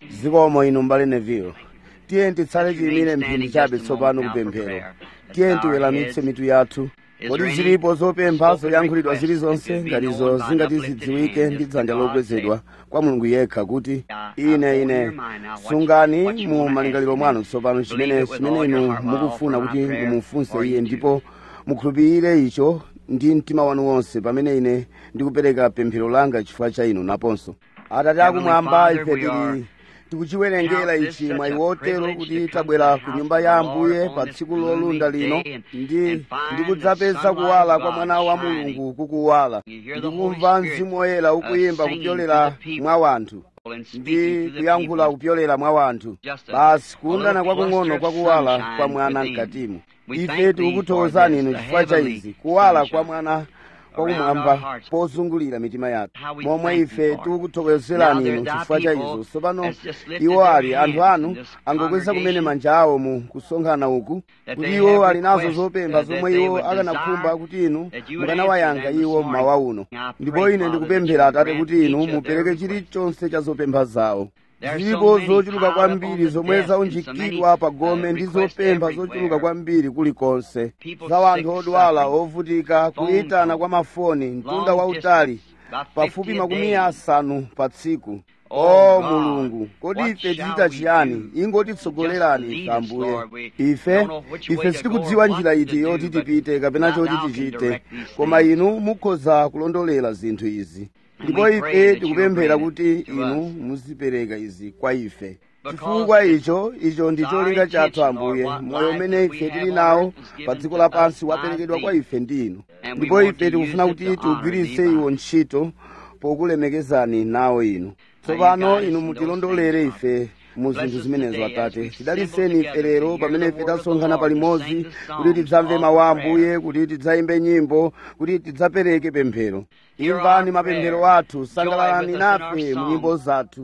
zikomo inu mbale neville tiye titsale tiyimire mphindi chabe tsopano kupemphero tiye tiweramitse mitu yathu kodi zilipo zopempha zoyankhulidwa zilizonse ngatizo zingati zidziwike ndi dzanja lokwezedwa kwa mulungu yekha kuti ine ine sungani mu malingaliro mwanu tsopano chimene chimene inu mukufuna kuti mumufunse iye ndipo mukhulupirire icho ndi mtima wanu wonse pamene ine ndikupereka pemphero langa chifukwa cha inu naponso atate akumwamba ife tili tikuchiwerengera ichi mwayi wotero kuti tabwera ku nyumba ya ambuye pa tsiku lolunda lino ndi ndikudzapeza kuwala kwa mwana wa mulungu kukuwala ndikumva mzimu woyera ukuyimba kupyolera mwa wanthu ndi kuyankhula kupyolera mwa wanthu basi kuundana kwakung'ono kwakuwala kwa mwana mkatimu ife tikukuthokozani inu chifukwa cha izi kuwala kwa mwana kwakumwamba pozungulira mitima yathu momwe ife tikukuthokozerani inu chifukwa cha izo tsopano iwo ali anthu anu angokweza kumene manja awo mu kusonkhana uku kuti iwo ali nazo zopempha zomwe iwo akanakhumba kuti inu mukanawayankha iwo mmawa uno ndipo ine ndikupemphera atate kuti inu mupereke chilichonse cha zopempha zawo zilipo zochuluka kwambiri zomwe zaunjikidwa pa gome ndi zopempha zochuluka kwambiri kulikonse za wanthu odwala ovutika kuyitana kwa mafoni mtunda wautali pafupi makumi asanu pa tsiku o mulungu kodi ife tichita chiyani ingotitsogolerani ife ambuye ife ife sitikudziwa njira iti yoti tipite kapena choti tichite koma inu mukhoza kulondolera zinthu izi ndipo ife tikupemphera kuti inu muzipereka izi kwa ife chifukwa icho icho ndi cholinga chathu ambuye moyo umene ife tili nawo pa dziko lapansi waperekedwa kwa ife ndi inu ndipo ife tikufuna kuti tiugwiritse iwo ntchito pokulemekezani nawo inu tsopano inu mutilondolere ife mu zinthu zimenezo atate tidaliseni ife lero pamene ife tasonkhana palimodzi kuti tidzamve mawu a ambuye kuti tidzayimbe nyimbo kuti tidzapereke pemphero imvani mapemphero athu sangalalani nafe mu nyimbo zathu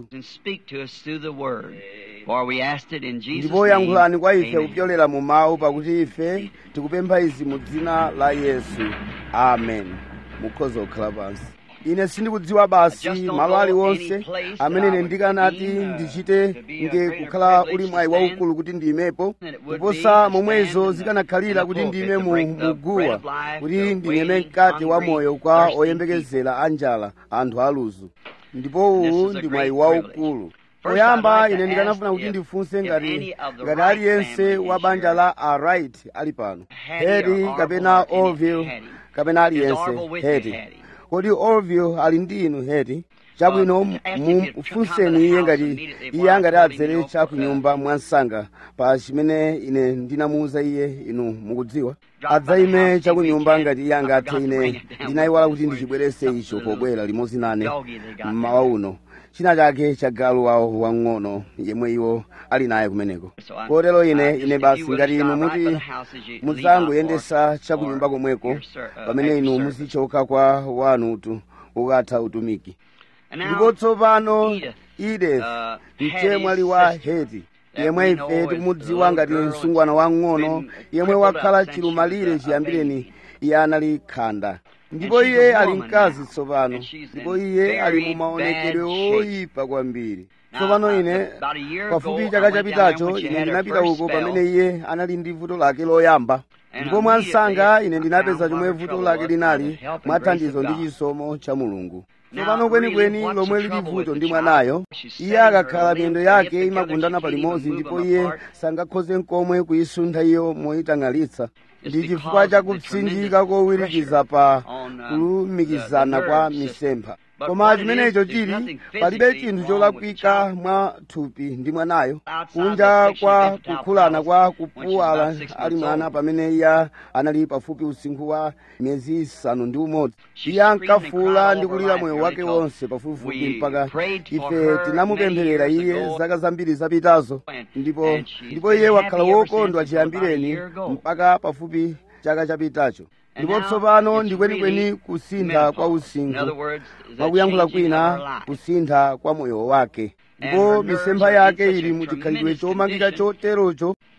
ndipo yankhulani kwa ife kupyolera mu mawu pakuti ife tikupempha izi mu dzina la yesu amen mukhoza kukhala pansi ine sindikudziwa basi malo aliwonse amene ine ndikanati ndichite nge kukhala uli mwayi waukulu kuti ndiyimepo kuposa momwezo zikanakhalira kuti ndiyime mu muguwa kuti ndinyeme mkate wa moyo kwa oyembekezera anjala anthu aluzu ndipo uwu ndi mwayi waukulu poyamba ine ndikanafuna kuti ndifunse ngati ngati aliyense wa banja la aright ali pano hedi kapena orville kapena aliyense hedi kodi orville ali ndi inu hedi chabwino mufunseni iye ngati iye angati adzere chakunyumba mwansanga pa chimene ine ndinamuwuza iye inu mukudziwa adzayime chakunyumba ngati iye angathe ine ndinayiwala kuti ndichibwerese icho pobwera limodzi nane mmawa uno china chake cha galu wawo wang'ono yemwe iwo ali naye kumeneko kotero ine ine basi ngati inu muti mudzangoyendesa chakunyumba komweko pamene inu muzichoka kwa wanutu ukatha utumiki ndipo tsopano edith mchemwali wa heti yemwe ife tikumudziwa ngati msungwana wang'ono yemwe wakhala chilumalire chiyambireni iye anali khanda ndipo iye ali mkazi tsopano ndipo iye ali mu maonekedwe oyipa kwambiri tsopano ine pafupi chaka chapitacho ine ndinapita uko pamene iye anali ndi vuto lake loyamba ndipo mwansanga ine ndinapeza chomwe vuto lake linali mwathandizo ndi chisomo cha mulungu tsopano kwenikweni lomwe lili vuto ndi mwanayo iye akakhala miyendo yake imagundana palimodzi ndipo iye sangakhoze nkomwe kuyisuntha iyo moyitang'alitsa ndi chifukwa cha kupsinjika kowirikiza pa kulumikizana kwa misempha koma chimenecho chili palibe chinthu cholakwika mwa thupi ndi mwanayo kunja kwa kukhulana kwa kupuwala ali mwana pamene iye anali pafupi usinkhu wa miyezi isanu ndi umodzi iye ankafuula ndi kulira moyo wake wonse pafupifupi mpaka ife tinamupempherera iye zaka zambiri zapitazo ndipo ndipo iye wakhala wokondwa chiyambireni mpaka pafupi chaka chapitacho ndipo tsopano ndi kwenikweni kusintha kwa usinkhu mwakuyankhula kwina kusintha kwa moyo wake ndipo misempha yake ili muchikhalidwe chomangika choterocho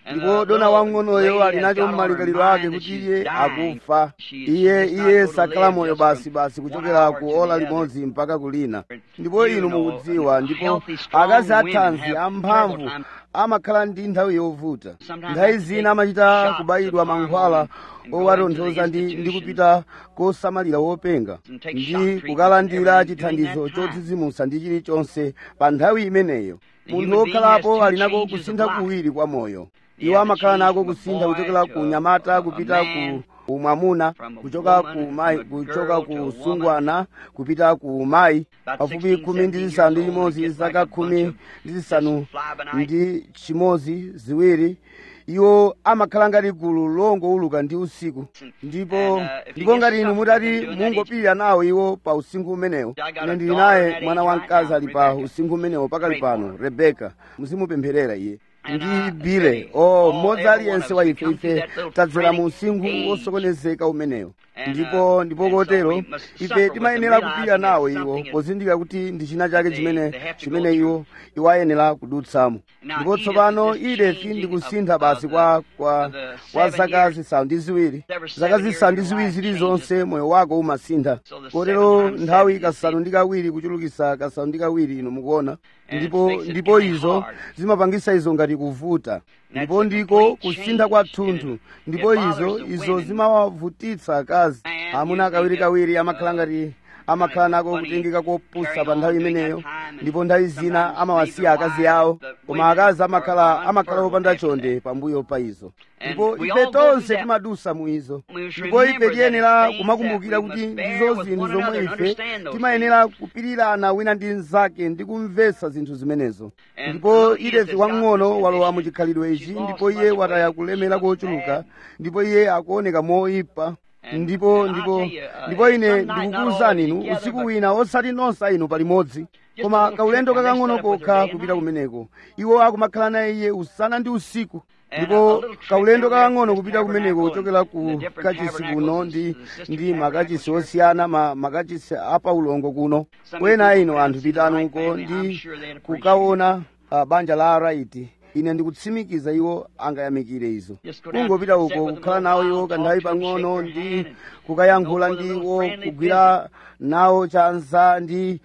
ndipo dona wang'onoyo ali nacho m'malingaliro ake kuti iye akufa iye iye sakhala moyo basi basi kuchokera ku ola limodzi mpaka kulina ndipo inu mukudziwa ndipo akazi athanzi amphamvu amakhala ndi nthawi yovuta nthawi zina amachita kubayidwa mankhwala owatonthoza ndi ndi kupita kosamalira wopenga ndi kukalandira chithandizo chodzidzimutsa ndi chilichonse pa nthawi imeneyo munthu wokhalapo ali nako kusintha kuwiri kwa moyo iwo amakhala nako kusintha kuchokera ku nyamata kupita ku umwamuna kuchoka ku mayi kuchoka ku sungwana kupita ku mayi pafupi khumi ndi zisanu ndi chimodzi zaka khumi ndi zisanu ndi chimodzi ziwiri iwo amakhala ngati gulu longowuluka ndi usiku ndipo ndipo ngati inu mutati mungopirira nawo iwo pa usinkhu umenewo ine ndili naye mwana wamkazi ali pa usinkhu umenewo pakali pano rebeka muzimupempherera iye ndi bile o mmodzi aliyense wa ife ife tadzera mu usinkhu wosokonezeka umenewo ndipo ndipo kotero ife timayenera kupirira nawo iwo pozindikira kuti ndi china chake chimene chimene iwo iwo ayenera kudutsamo ndipo tsopano idefi ndikusintha basi kwa kwa kwa zaka zisanu ndi ziwiri zaka zisanu ndi ziwiri zilizonse moyo wako umasintha kotero nthawi kasanu ndi kawiri kuchulukisa kasanu ndi kawiri inu mukuona ndipo ndipo izo zimapangisa izo ngati kuvuta ndipo ndiko kusintha kwa thunthu ndipo izo izo zimawavutitsa akazi amuna kawirikawiri amakhala ngati amakhala nako kutengeka kopusa pa nthawi imeneyo ndipo nthawi zina amawasiya akazi awo koma akazi amakhala amakhala opanda chonde pambuyo pa izo ndipo ife tonse timadusa mu izo ndipo ife tiyenera kumakumbukira kuti ndizo zinthu zomwe ife timayenera kupirirana wina ndi mnzake ndi kumvetsa zinthu zimenezo ndipo idefi wang'ono walowa mu chikhalidwe ichi ndipo iye wataya kulemera kochuluka ndipo iye akuoneka moyipa ndipo ndipo ndipo ine ndikukuwuzani inu usiku wina osati nonse inu palimodzi koma kaulendo kakang'ono kokha kupita kumeneko iwo akumakhala naye iye usana ndi usiku ndipo kaulendo kakang'ono kupita kumeneko kuchokera ku kachisi kuno ndi ndi makachisi osiyana ma, makachisi apaulongo kuno wena inu anthu pitani uko ndi kukaona uh, banja la araiti ine ndikutsimikiza iwo angayamikire izo kungopita uko kukhala nawo iwo kanthawi pang'ono ndi kukayankhula ndi iwo kugwira nawo chanza ndi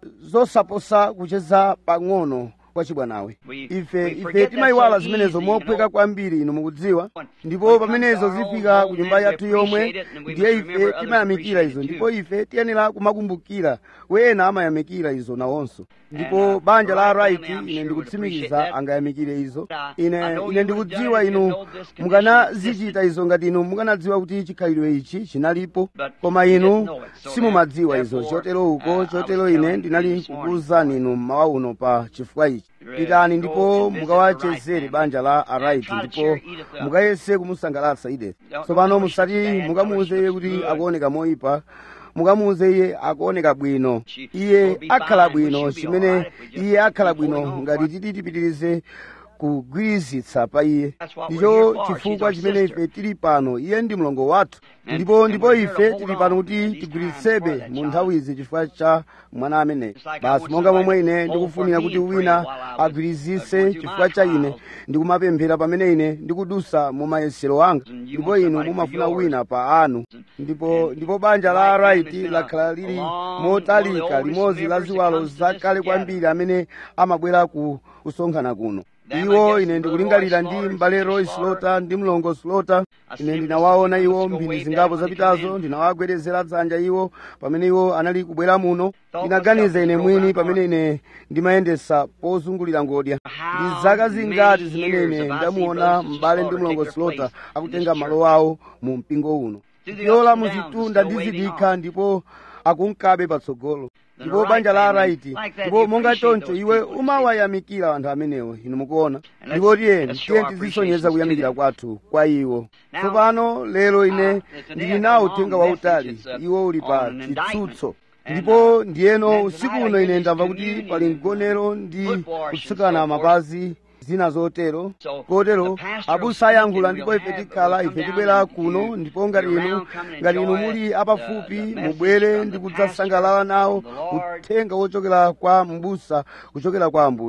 zosaposa kucheza pang'ono kwa chibwanawe ife ife timayiwala zimenezo mophweka kwambiri inu mukudziwa ndipo pamenezo zifika ku nyumba yathu yomwe ndiye ife timayamikira izo ndipo ife tiyenera kumakumbukira wena amayamikira izo nawonso ndipo banja la right ine ndikutsimikiza angayamikire izo ine ine ndikudziwa inu mukanazichita izo ngati inu mukanadziwa kuti chikhalidwe ichi chinalipo koma inu simumadziwa izo chotero uko chotero ine ndinali kukuwuzani inu mmawa uno pa chifukwa ichi pitani ndipo mukawachezere banja la araiti ndipo mukayese kumusangalatsa idefi tsopano musati mukamuuze iye kuti akuoneka moyipa mukamuuze iye akuoneka bwino iye akhala bwino chimene iye akhala bwino ngati titi tipitirize kugwirizitsa pa iye ndicho chifukwa chimene ife tili pano iye ndi mlongo wathu ndipo ndipo ife tili pano kuti tigwiritsebe mu nthawizi chifukwa cha mwana ameneyo basi monga momwe ine ndikufunira kuti wina agwirizise chifukwa cha ine ndikumapemphera pamene ine ndikudusa mu mayesero anga ndipo inu mumafuna wina pa anu ndipo ndipo banja la araiti lakhala lili motalika limodzi la ziwalo zakale kwambiri amene amabwera ku kusonkhana kuno iwo ine ndikulingalira ndi m'bale roy slota ndi mlongo slota ine ndinawaona iwo mphindi zingapo zapitazo ndinawagwedezera dzanja iwo pamene iwo anali kubwera muno ndinaganiza ine mwini pamene ine ndimayendesa pozungulira ngodya ndi zaka zingati zimene ine ndamuona m'bale ndi mlongo slota akutenga malo awo mu mpingo uno yola muzitunda ndi zidikha ndipo akunkabe patsogolo ndipo banja la araiti ndipo monga choncho iwe umawayamikira anthu amenewo inu mukuona ndipo tiyeni tiye tizisonyeza kuyamikira kwathu kwa iwo tsopano lero ine ndili nawo uthenga wautali iwo uli pa chitsutso ndipo ndiyeno usiku uno ine ndamva kuti pali mgonero ndi kutsukana mapazi zina zotero kotero abusa ayankhula ndipo ife tikhala ife tibwera kuno ndipo ngati inu ngati inu muli apafupi mubwere ndi kudzasangalala nawo uthenga wochokera kwa mbusa kuchokera kwa ambuye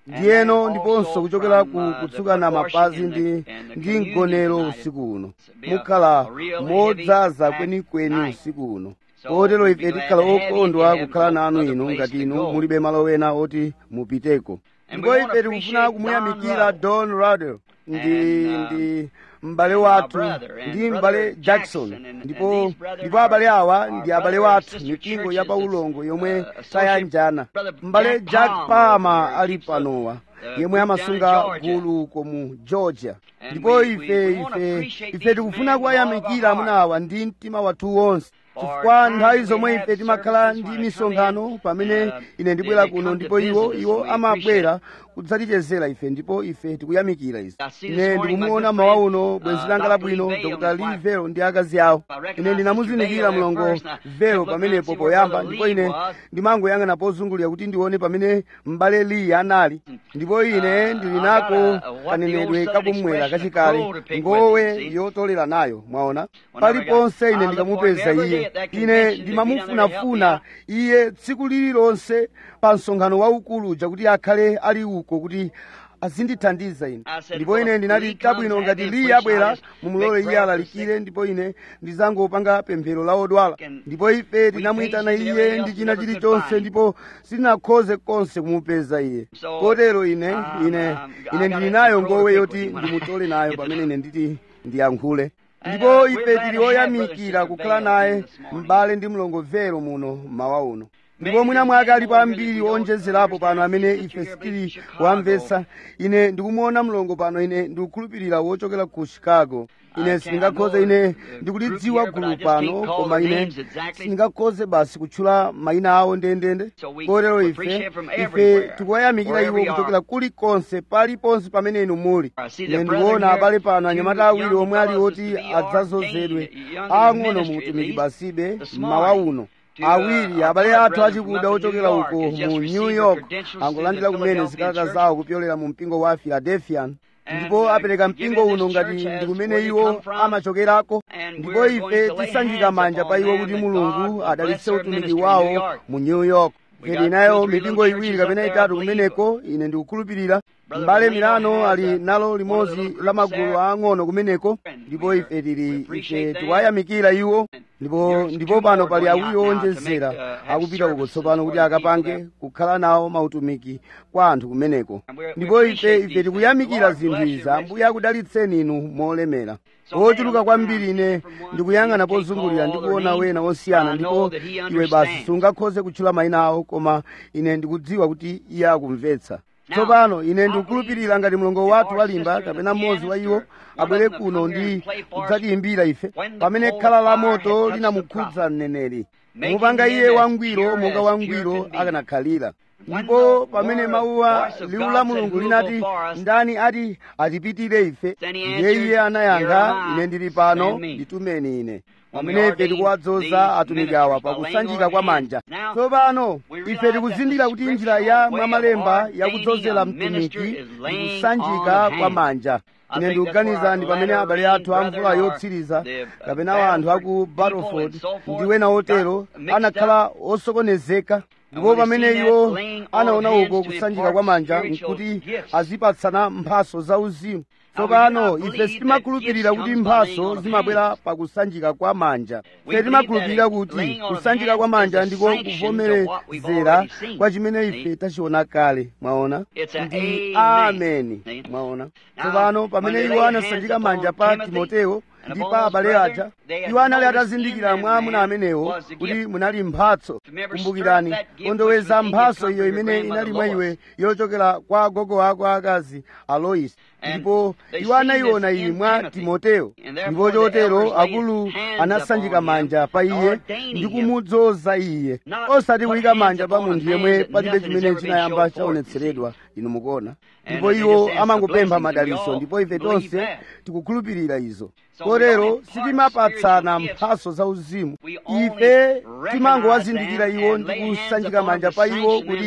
ndiyeno ndiponso kuchokera ku kutsukana mapazi ndi ndi mgonero usiku uno mukhala modzaza kwenikweni usiku uno kotero ife tikhala okondwa kukhala nanu inu ngati inu mulibe malo wena oti mupiteko ndipo ife tikufuna kumuyamikira don radel ndi ndi m'bale wathu ndi m'bale jackson ndipo ndipo abale awa ndi abale wathu mipingo ya paulongo yomwe tayanjana m'bale jack palmer ali panowa yemwe amasunga gulu uko mu georgia ndipo ife ife ife tikufuna kuwayamikira amuna awa ndi mtima wathu wonse chifukwa nthawi zomwe ife timakhala ndi misonkhano pamene ine ndibwera kuno ndipo iwo iwo amabwera kudzatichezera ife ndipo ife tikuyamikira izi ine ndikumuona mawa uno bwenzi langa labwino dr lee vero ndi akazi awo ine ndinamuzindikira mlongo vero pamenepo poyamba ndipo ine ndimangoyang'ana pozungulira kuti ndione pamene m'bale lee anali ndipo ine ndili nako kanenedwe kakumwera kachikale ngowe yotolera nayo mwaona paliponse ine ndikamupeza iye ine ndimamufunafuna iye tsiku lililonse pa msonkhano waukulu uja kuti akhale ali uko kuti azindithandiza ine ndipo ine ndinati chabwino ngati liye abwera mumulole iye alalikire ndipo ine ndizangopanga pemphero la odwala ndipo ife tinamuyitana iye ndi china chilichonse ndipo sitinakhoze konse kumupeza iye kotero ine ine ine ndili nayo ngowe yoti ndimutole nayo pamene ine nditi ndiyankhule ndipo ife tili oyamikira kukhala naye m'bale ndi mlongovero muno mawa uno ndipo mwina mwake alipo ambiri onjezerapo pano amene ife sitili kuwamvetsa ine ndikumuona mlongo pano ine ndikukhulupirira wochokera ku chicago ine sindingakhoze ine ndikulidziwa gulu pano koma ine sindingakhoze basi kutchula mayina awo ndendende kotero ife ife tikuwayamikira iwo kuchokera kulikonse paliponse pamene inu muli ine ndikuona abale pano anyamata awiri omwe ali oti adzazozedwe ang'ono mu utumiki basibe mmawa uno awiri abale athu achikuda ochokera uko mu new york angolandira kumene zikalata zawo kupyolera mu mpingo wa philadelphian ndipo apereka mpingo uno ngati ndi kumene iwo amachokerako ndipo ife tisanjika manja pa iwo kuti mulungu adalitse utumiki wawo mu new york ife nayo mipingo iwiri kapena itatu kumeneko ine ndikukhulupirira m'bale milano ali nalo limodzi la magulu ang'ono kumeneko ndipo ife tili ife tiwayamikira iwo ndipo ndipo pano pali awiri owonjezera akupita uko tsopano kuti akapange kukhala nawo mautumiki kwa anthu kumeneko ndipo ife ife tikuyamikira zinthu izi ambuye akudalitseni inu molemera ochuluka kwambiri ine ndikuyang'ana pozungulira ndikuona wena osiyana ndipo iwe basi sungakhoze kutchula mayina awo koma ine ndikudziwa kuti iye akumvetsa tsopano ine ndikukhulupirira ngati mlongo wathu walimba kapena mmodzi wa iwo abwere kuno ndi kudzatiyimbira ife pamene khala la moto linamukhudza mneneri mupanga iye wangwiro monga wangwiro akanakhalira ndipo pamene mawuwa liwu la mulungu linati ndani ati atipitire ife ndiye iye anayankha ine ndili pano nditumeni ine pamene ife tikuwadzoza atumiki awa pakusanjika kwa manja tsopano ife tikuzindikira kuti njira ya mwamalemba yakudzozera mtumiki ndi kusanjika kwa manja ine ndikuganiza ndi pamene abale athu a mvula yotsiriza kapena anthu aku battleford ndi wena otero anakhala osokonezeka ndipo pamene iwo anaona uko kusanjika kwa manja nkuti azipatsana mphaso zauzimu tsopano ife sitimakhulupirira kuti mphaso zimabwera pakusanjika kwa manja ife timakhulupirira kuti kusanjika kwa manja ndiko kuvomerezera kwa chimene ife tachiona kale mwaona ndi ameni mwaona tsopano pamene iwo anasanjika manja pa timoteyo ndi pa abale aja iwo anali atazindikira mwa amuna amenewo kuti munali mphatso kumbukirani kondoweza mphatso iyo imene inali mwa iwe yochokera kwa agogo ako akazi aloisi ndipo iwo anayiona iyi mwa timoteyo ndipo chotero akulu anasanjika manja pa iye ndi kumudzoza iye osati kuyika manja pa munthu yemwe palibe chimene chinayamba chaonetseredwa inu mukuona ndipo iwo amangopempha madaliso ndipo ife tonse tikukhulupirira izo kotero sitimapatsana mphaso zauzimu ife timangowazindikira iwo ndi kusanjika manja pa iwo kuti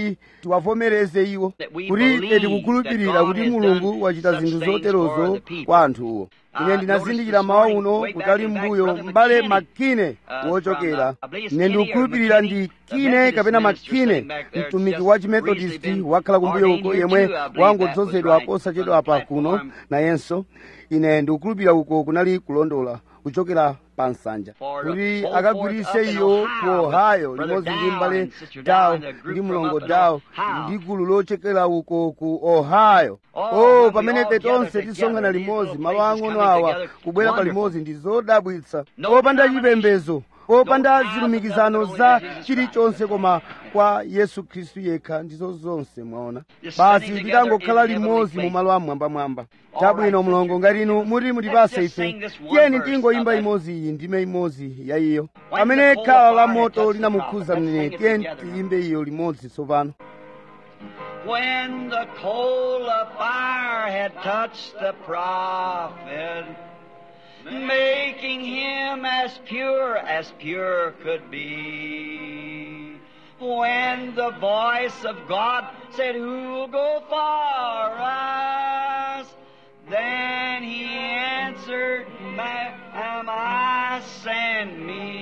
tiwavomereze iwo That we kuti ife believe tikukhulupirira that God kuti has mulungu done wachita such zinthu things zoterozo for the people. kwa anthuwo ine Uh, ndinazindikira notice this mawa morning, uno way back kutali in back, mbuyo Brother mbale McKinney, makine uh, wochokera from, uh, I believe it's ine Kinney or ndikukhulupirira McKinney, ndi the kine Methodist kapena minister makine sitting back there, mtumiki just wa recently chimethodist been wakhala kumbuyo ordained uko here yemwe too, I believe that wangodzozedwa was right posachedwa from the pa kuno platform. nayenso ine ndikukhulupirira uko kunali kulondola kuchokera pa nsanja For to kuti pull akagwiritse forth up in iyo Ohio ku with ohio Brother limodzi ndi Dow mbale and Sister dawo Dow and a group ndi from mlongo up in dawo Ohio. ndi gulu lochokera uko ku ohio Oh, oh when we pamene all ife gather tonse together, tisongana these limodzi little malo places ang'ono coming awa together, kubwera wonderful. palimodzi ndi zodabwitsa No popanda denomination, chipembedzo popanda no powers zilumikizano of God, za but only Jesus chilichonse Christ. koma kwa yesu khristu yekha ndizo zonse mwaona Just basi sitting tikangokhala together in limodzi heavenly mu malo amwambamwamba All chabwino right, mlongo sister. ngati inu muti mutipase Let's just ife sing this one tiyeni verse tingoyimba of that. imodzi iyi ndime imodzi ya iyo When pamene the coal khala of la fire moto touched the linamukhuza prophet. Let's mneneri sing it tiyeni together now. tiyimbe iyo limodzi tsopano When the coal of fire had touched the prophet, making him as pure as pure could be. When the voice of God said, Who'll go for us? Then he answered, "Ma- Am I send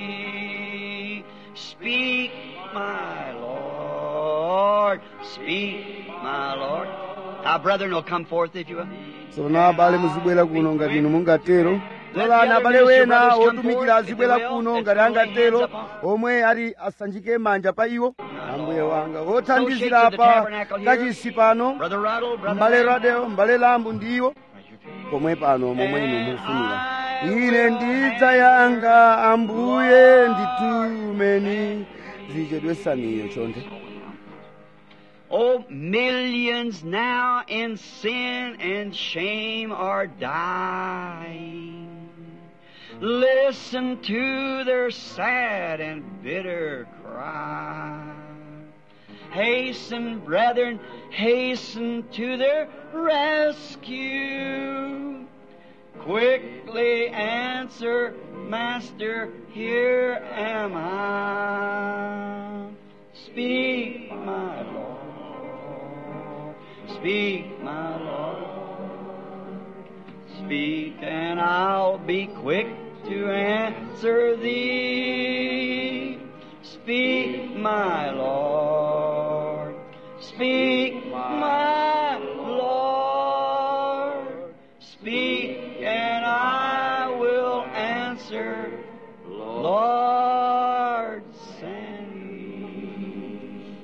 me? Speak, my Lord. Speak, my Lord. Our brethren will come forth if you will. tsono abale muzibwera kuno ngati inu mungatero lolani abale wena otumikira azibwera kuno ngati angatero omwe ati asanjike manja pa iwo ambuye wanga othandizira pa kachisi pano Brother Ruddle, Brother mbale Lamb. radeo mbale lambu ndiwo pomwe pano momwe inu mufunira ine ndidzayanga ambuye nditumeni zichedwesaniyo chonde Oh, millions now in sin and shame are dying. Listen to their sad and bitter cry. Hasten, brethren, hasten to their rescue. Quickly answer, Master, here am I. Speak, my Lord. Speak, my Lord. Speak, and I'll be quick to answer thee. Speak, my Lord. Speak, my Lord. Speak, and I will answer. Lord, send me.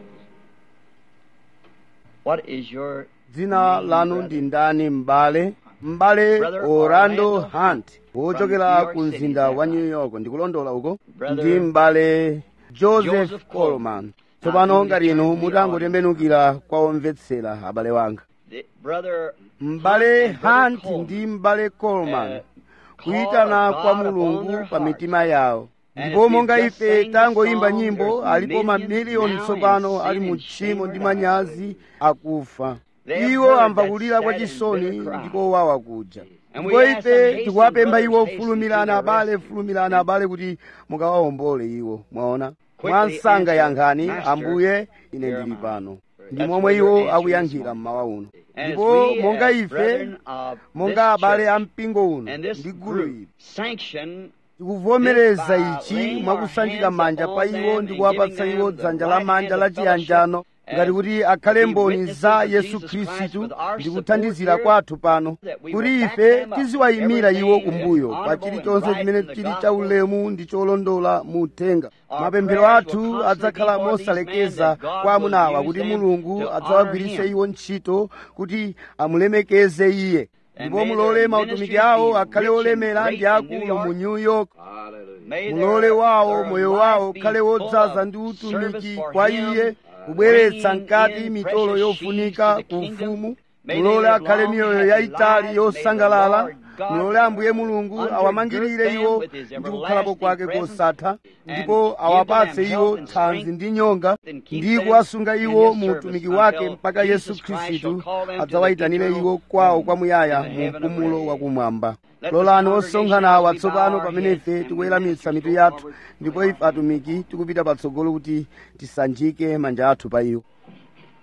What is your dzina lanu ndi ndani m'bale m'bale Brother orlando Orlando hunt wochokera New York ku City, mzinda is that wa new right? york ndikulondola uko Brother ndi m'bale joseph Joseph coleman Now, tsopano you ngati inu return to the mutangotembenukira kwa omvetsera abale wanga the- brother m'bale Hunt and Brother hunt Coleman, ndi m'bale coleman uh, kuyitana call kwa God upon mulungu their pa hearts. mitima yawo And ndipo if monga we've just ife sang the tangoyimba song, nyimbo there's alipo millions mamiliyoni now tsopano in ali sin mu and tchimo shame ndi are manyazi akufa They iwo have heard amva that kulira kwa sad and chisoni bitter cry. ndiko wawa kuja And we ndipo ask them, ife hasten, tikuwapempha iwo brothers, hasten fulumirana to their abale rescue. fulumirana abale kuti mukawawombole iwo mwaona Quickly mwansanga answer, yankhani Master, ambuye ine here ndili am I. pano ndi That's momwe what your iwo answer is akuyankhira this mmawa uno And as ndipo we, monga as ife brethren of monga this abale church a mpingo uno and this ndi gulu group ili sanction tikuvomereza By ichi laying mwakusanjika our manja hands pa upon iwo them ndi and kuwapatsa giving iwo them the dzanja right la manja hand la of fellowship chiyanjano ngati as kuti akhale to be mboni witnesses za of yesu Jesus Christ khristu with our ndi support kuthandizira here, kwathu pano that we kuti will back ife them up. tiziwayimira iwo Everything kumbuyo is pa honorable chilichonse and chimene right in the chili gospel. chaulemu ndi cholondola mu uthenga Our mapemphero prayers will athu constantly adzakhala be for these men mosalekeza that God kwa amuna awa will kuti use them mulungu to adzawagwiritse honor him. iwo ntchito kuti amulemekeze iye And ndipo may mulole their mautumiki ministries awo be akhale rich and olemera great ndi in akulu New York. mu new york May mulole their- wawo their moyo life wawo be ukhale full wodzaza of ndi service utumiki for kwa him, iye kubweretsa bringing mkati in mitolo precious yofunika sheaves to ku the kingdom. ufumu May they mulole live akhale long, miyoyo happy yayitali lives. yosangalala May the Lord God mulole ambuye mulungu undergird awamangirire them iwo with his ndi kukhalapo everlasting kwake presence kosatha and ndipo give awapatse them iwo health and thanzi strength ndi nyonga and keep ndi them kuwasunga in iwo his mu service utumiki until wake mpaka Jesus yesu Christ khristu shall call them to the adzawayitanire eternal iwo kwawo home kwamuyaya in the mu heaven of mpumulo praise. wakumwamba Let lolani this osonkhana congregation awa as we bow tsopano our pamene heads ife and we tikuweramitsa lift mitu you yathu forward ndipo ife atumiki tikupita patsogolo kuti tisanjike manja athu pa iwo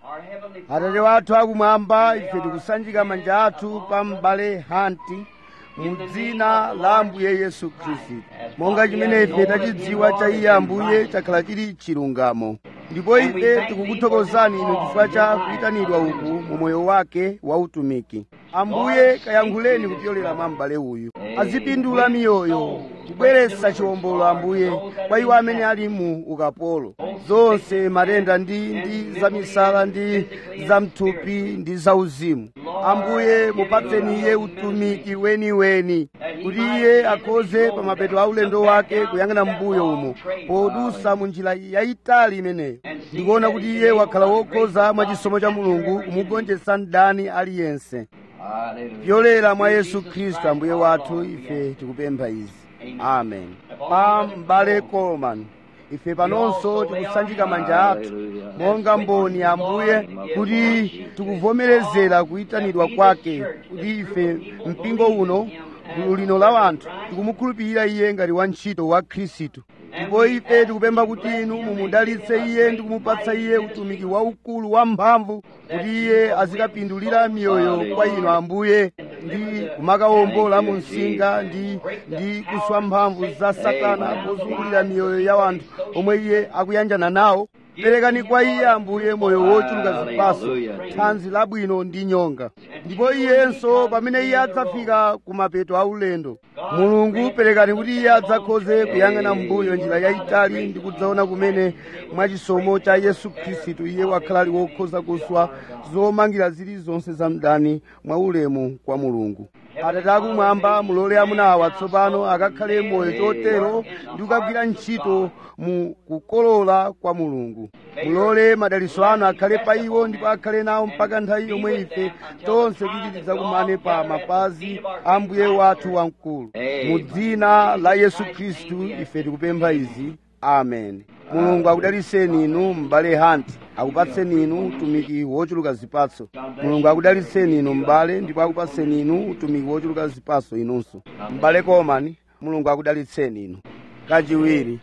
Our Heavenly atate wathu akumwamba ife tikusanjika manja athu pa m'bale hanti mu dzina la ambuye yesu khristu monga chimene ife tachidziwa cha iye ambuye chakhala chili chilungamo ndipo ife tikukuthokozani inu chifukwa cha kuyitanidwa uku mu moyo wake wa utumiki ambuye kayankhuleni kupyolera mwa m'bale uyu azipindula miyoyo kubweretsa chiwombolo ambuye kwa iwo amene ali mu ukapolo zonse matenda ndi ndi zamisala ndi zamthupi ndi zauzimu ambuye mupatseni iye utumiki weniweni kuti iye akhoze pa mapeto a ulendo wake kuyang'ana mbuyo umo podusa mu njira yayitali imeneyo ndikuona kuti iye wakhala wokhoza mwa chisomo cha mulungu kumugonjetsa mdani aliyense Hallelujah. pyolera mwa yesu khristu ambuye wathu ife tikupempha izi amen pa m'bale coleman ife panonso tikusanjika manja athu monga mboni ambuye kuti tikuvomerezera kuyitanidwa kwake kuti ife mpingo uno gulu lino la wanthu tikumukhulupirira iye ngati wantchito wa khristu ndipo ife tikupempha kuti inu mumudalitse iye ndi kumupatsa iye utumiki waukulu wamphamvu kuti iye azikapindulira miyoyo kwa inu ambuye ndi kumakawombola mu msinga ndi ndi kuswa mphamvu za satana pozungulira miyoyo ya wanthu omwe iye akuyanjana nawo perekani kwa iye ambuye moyo wochuluka zipaso thanzi labwino ndi nyonga ndipo iyenso pamene iye adzafika ku mapeto a ulendo mulungu perekani kuti iye adzakhoze kuyang'ana mbuyo njira yayitali ndi kudzaona kumene mwachisomo cha yesu khristu iye wakhala ali wokhoza kuswa zomangira zilizonse za mdani mwa ulemu kwa mulungu atate akumwamba mulole amuna awa tsopano akakhale moyo chotero ndi kukagwira ntchito mu kukolola kwa mulungu mulole madaliso anu akhale pa iwo ndipo akhale nawo mpaka nthawi yomwe ife tonse kuti tidzakumane pa mapazi a mbuye wathu wamkulu mu dzina la yesu khristu ife tikupempha izi amen mulungu akudaliseni inu m'bale hanti akupatseni inu utumiki wochuluka zipatso mulungu akudaliseni inu m'bale ndipo akupatseni inu utumiki wochuluka zipatso inunso m'bale komani mulungu akudalitseni inu kachiwiri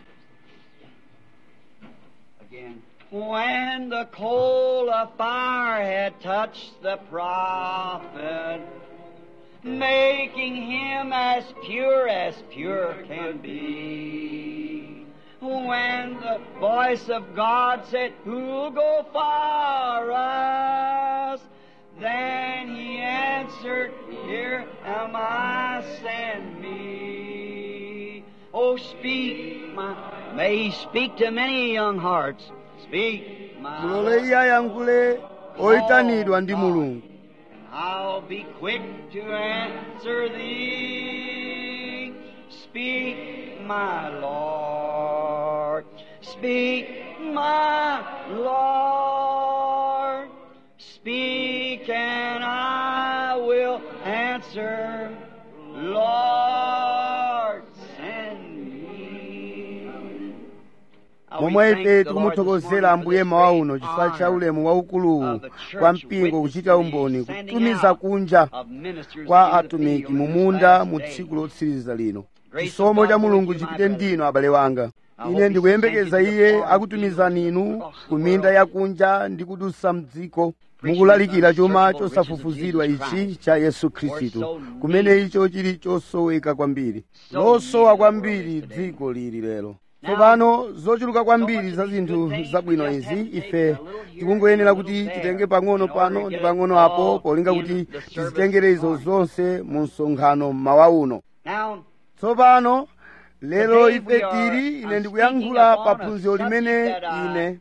Again. When the coal of fire had touched the prophet, making him as pure as pure can be. When the voice of God said, Who'll go for us? Then he answered, Here am I, send me. Oh, speak, my, may he speak to many young hearts. Speak, my mulole iye ayankhule oyitanidwa ndi mulungu I'll be quick to answer thee. Speak, my Lord. Speak, my Lord. Speak, and I will answer. Lord, send me. momwe ife tikumuthokozera ambuye mawa uno chifukwa cha ulemu waukuluwu kwa mpingo kuchita umboni kutumiza kunja kwa atumiki mu munda mu tsiku lotsiriza lino chisomo cha mulungu chipite ndino abale wanga ine ndikuyembekeza iye akutumizani inu ku minda yakunja ndi kudusa mdziko mukulalikira chuma chosafufuzidwa ichi cha yesu khristu kumene icho chili chosoweka kwambiri losowa kwambiri dziko lili lero tsopano zochuluka kwambiri za zinthu zabwino izi ife tikungoyenera kuti titenge pang'ono pano ndi pang'ono apo polinga kuti tizitengere izo zonse mu msonkhano mmawa uno Now, tsopano lero ife tili ine ndikuyankhula pa phunziro limene ine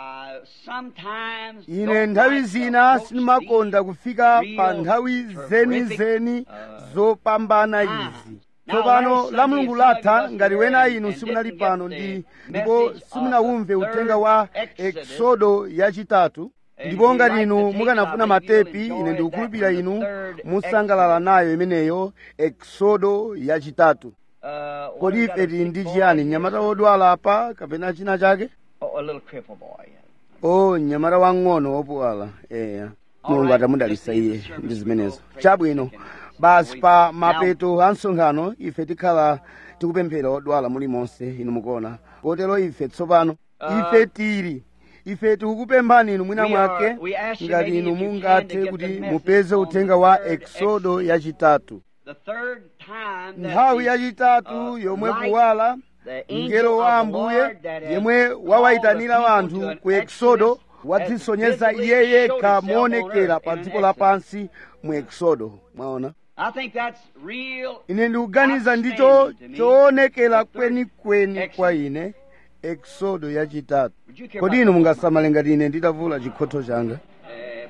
ine nthawi zina sindimakonda kufika pa nthawi zenizeni zopambana izi tsopano la mulungu latha ngati wena inu simunali pano ndi ndipo simunawumve uthenga wa eksodo yachitatu ndipo ngati inu mukanafuna matepi ine ndikukhulupirira inu musangalala nayo imeneyo eksodo yachitatu kodi ife tili ndi chiyani mnyamata wodwala apa kapena china chake Oh, a little cripple boy. o mnyamata wang'ono wopuwala eya mulungu atamudalitsa iye ndi zimenezo chabwino basi pa mapeto a msonkhano ife tikhala tikupemphera odwala mulimonse inu mukuona kotero ife tsopano ife tili ife tikukupemphani inu mwina We are- mwake we ask you ngati maybe inu if you can mungathe to get kuti the message mupeze on uthenga the wa third eksodo Exodus. yachitatu The third time that nthawi the, yachitatu uh, yomwe light, kuwala the angel mngelo wa of the ambuye Lord that has yemwe called wawayitanira the people wanthu to an ku eksodo Exodus wadzisonyeza has iye visibly yekha showed itself on moonekera earth pa in an dziko Exodus. lapansi mu eksodo mwaona I think that's real. ine ndikuganiza ndicho Outstanding to me. choonekera The third kwenikweni Exodus. kwa ine eksodo yachitatu Would you care kodi about inu that? mungasamale ngati ine nditavula chikhotho changa Eh,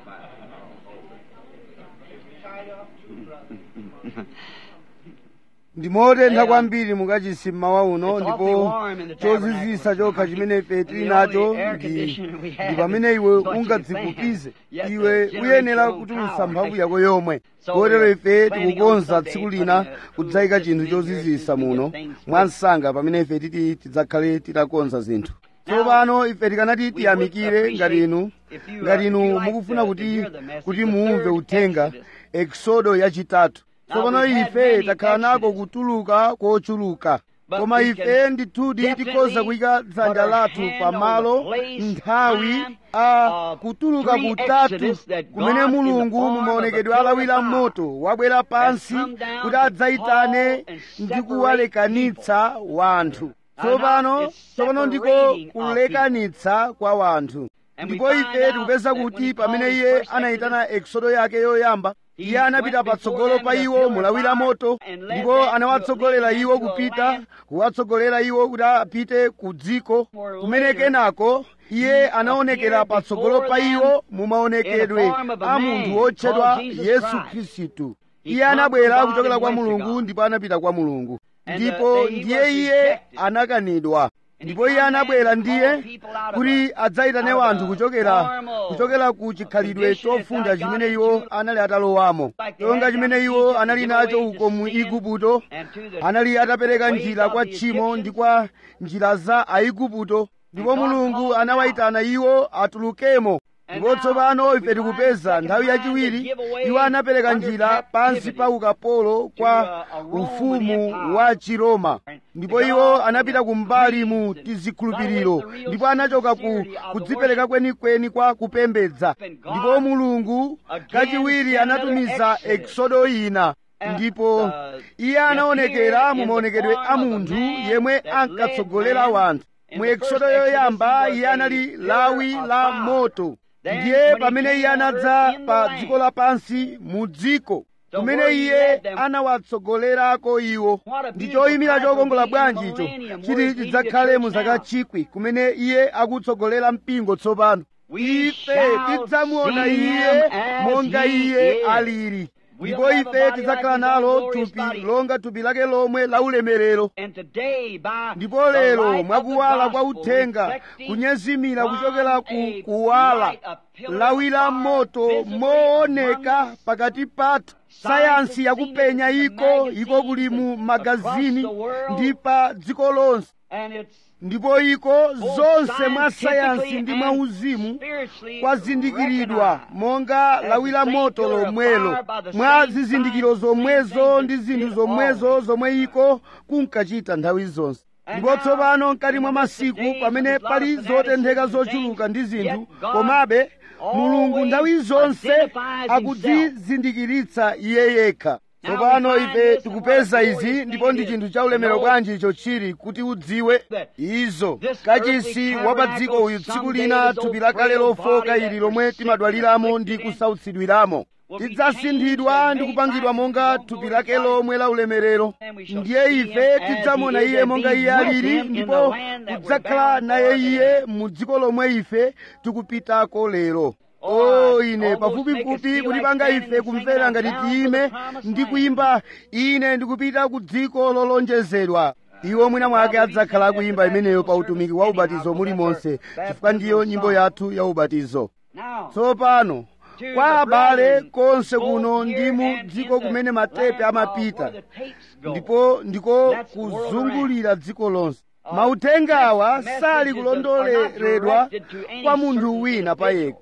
ndimotentha Eh, kwambiri mukachisi mmawa uno It's awfully ndipo warm in the chozizisa tabernacle chokha tonight. chimene ife And tili the nacho only air ndi conditioner we have ndi pamene is iwe what you ungadzikupize fan. You have to iwe generate uyenera your own kutulutsa power. mphamvu yako yomwe So kotero we're ife planning on tikukonza someday tsiku putting lina a cool kudzayika chinthu system in here chozizisa so we can muno get things mwansanga pamene ife titi tidzakhale titakonza zinthu tsopano ife tikanati tiyamikire ngati inu if you, uh, ngati if inu you like mukufuna to- to kuti hear the message, kuti the muumve third uthenga Exodus. eksodo yachitatu Now, tsopano we've had ife many takhala nako Exodus. kutuluka kochuluka But koma we ife can ndithudi definitely tikhoza kuyika put dzanja our lathu hand pa on the malo place, nthawi time a of kutuluka three kutatu Exodus that kumene God in the mulungu form of mumaonekedwe a pillar alawira of fire moto wabwera pansi come down kuti to adzayitane call and ndi separate kuwalekanitsa wanthu tsopano it's tsopano ndiko separating of kulekanitsa kwa wanthu And we ndipo find ife out tikupeza that when kuti he pamene called his iye first anayitana eksodo yake yoyamba He iye anapita went before patsogolo them pa in a iwo pillar of mulawira fire moto and led ndipo them to anawatsogolera lead them iwo to a kupita land kuwatsogolera iwo kuti apite ku dziko where kumene later kenako iye he anaonekera appeared patsogolo before pa them iwo mumaonekedwe in the form of a a man munthu wotchedwa called Jesus yesu Christ. khristu He iye come anabwera from God kuchokera and kwa went to mulungu God. ndipo anapita kwa mulungu And, ndipo uh, he ndiye was iye rejected. anakanidwa And he ndipo iye come anabwera back to ndiye call people out of kuti a- adzayitane out of wanthu a kuchokera formal kuchokera ku chikhalidwe condition chofunda that God chimene had iwo to- anali atalowamo Like they chonga had chimene down in iwo Egypt, anali give nacho away to uko mu sin igupto and to the anali atapereka ways njira of kwa the tchimo Egyptians. ndi kwa njira za aigupto ndipo And God mulungu called them anawayitana iwo atulukemo And ndipo now tsopano we ife find tikupeza the nthawi second time yachiwiri they give away iwo anapereka under njira pansi captivity pa ukapolo kwa to, uh, a Roman ufumu Empire. wa chiroma ndipo They iwo got off anapita in the kumbali mu creeds and tizikhulupiriro got away from the ndipo real anachoka ku sincerity of the kudzipereka worship. kwenikweni kwa kupembedza And God ndipo mulungu again kachiwiri sent anatumiza another Exodus. eksodo ina And, ndipo uh, iye anaonekera appeared mu in the maonekedwe form a of a munthu man yemwe that ankatsogolera led man. wanthu In mu the eksodo first Exodus, yoyamba he was iye a anali pillar lawi of la fire. moto Then ndiye when he pamene came iye on anadza earth in the pa land, dziko lapansi mu dziko So kumene where he iye led them- anawatsogolerako iwo What a ndi beautiful choyimira time for chokongola being bwanji in icho millennium, chiti where is he chidzakhale the mu church zaka now? chikwi kumene iye akutsogolera mpingo tsopano We ife shall tidzamuona see iye him as monga he iye is. alili We'll ndipo have a ife body tidzakhala like his own nalo glorious thupi body. longa thupi lake lomwe la ulemerero And today, by ndipo the lero light of the mwakuwala kwa gospel uthenga reflecting kunyezimira from kuchokera ku a kuwala light, a pillar lawi la of fire moto visibly mooneka among us. pakati pathu Science sayansi has yakupenya seen it in the iko iko kuli mu magazines magazini across the world. ndi pa dziko lonse And it's ndipo iko both zonse mwa scientifically sayansi ndi mwa and uzimu spiritually kwazindikiridwa recognized monga as lawi la the same moto pillar of lomwelo fire by the mwa same zizindikiro signs, same zomwezo things ndi it zinthu did zomwezo always. zomwe iko kunkachita nthawi zonse And ndipo now, tsopano mkati in mwa the midst of masiku days pamene of a lot pali of zotentheka fanaticism and zochuluka ndi things, zinthu yet God komabe mulungu always nthawi zonse identifies akudzizindikiritsa iye yekha Now tsopano we find ife this tikupeza and what a izi glorious ndipo thing ndi it chinthu is cha ulemerero to know bwanji icho chili kuti udziwe that izo this kachisi earthly wa pa dziko uyu tsiku tabernacle lina someday thupi is lakale those lofoka body ili that lomwe were sick timadwaliramo and ndi afflicted in kusautsidwiramo will be tidzasinthidwa changed ndi and kupangidwa made monga like his thupi own lake glorious lomwe la ulemerero And we shall ndiye see ife him as tidzamona he is iye and monga be iye with alili him in the ndipo land that we're kudzakhala bound naye for iye today. mu dziko lomwe ife tikupitako lero Oh, o I ine almost make us pafupifupi feel like kutipanga standing ife and kumvera singing ngati down to the tiyime promised ndi land. kuyimba ine ndikupita ku dziko lolonjezedwa iwo mwina mwake adzakhala akuyimba imeneyo pa utumiki wa ubatizo mulimonse chifukwa ndiyo nyimbo yathu ya ubatizo Now, tsopano to kwa the abale brethren, konse both kuno here ndi mu and dziko in the kumene matepe land of amapita where the tapes go. ndipo ndiko That's the world kuzungulira dziko lonse Uh, mauthenga awa messages sali are not kulondoleredwa directed to any kwa munthu certain wina pa individual. yekha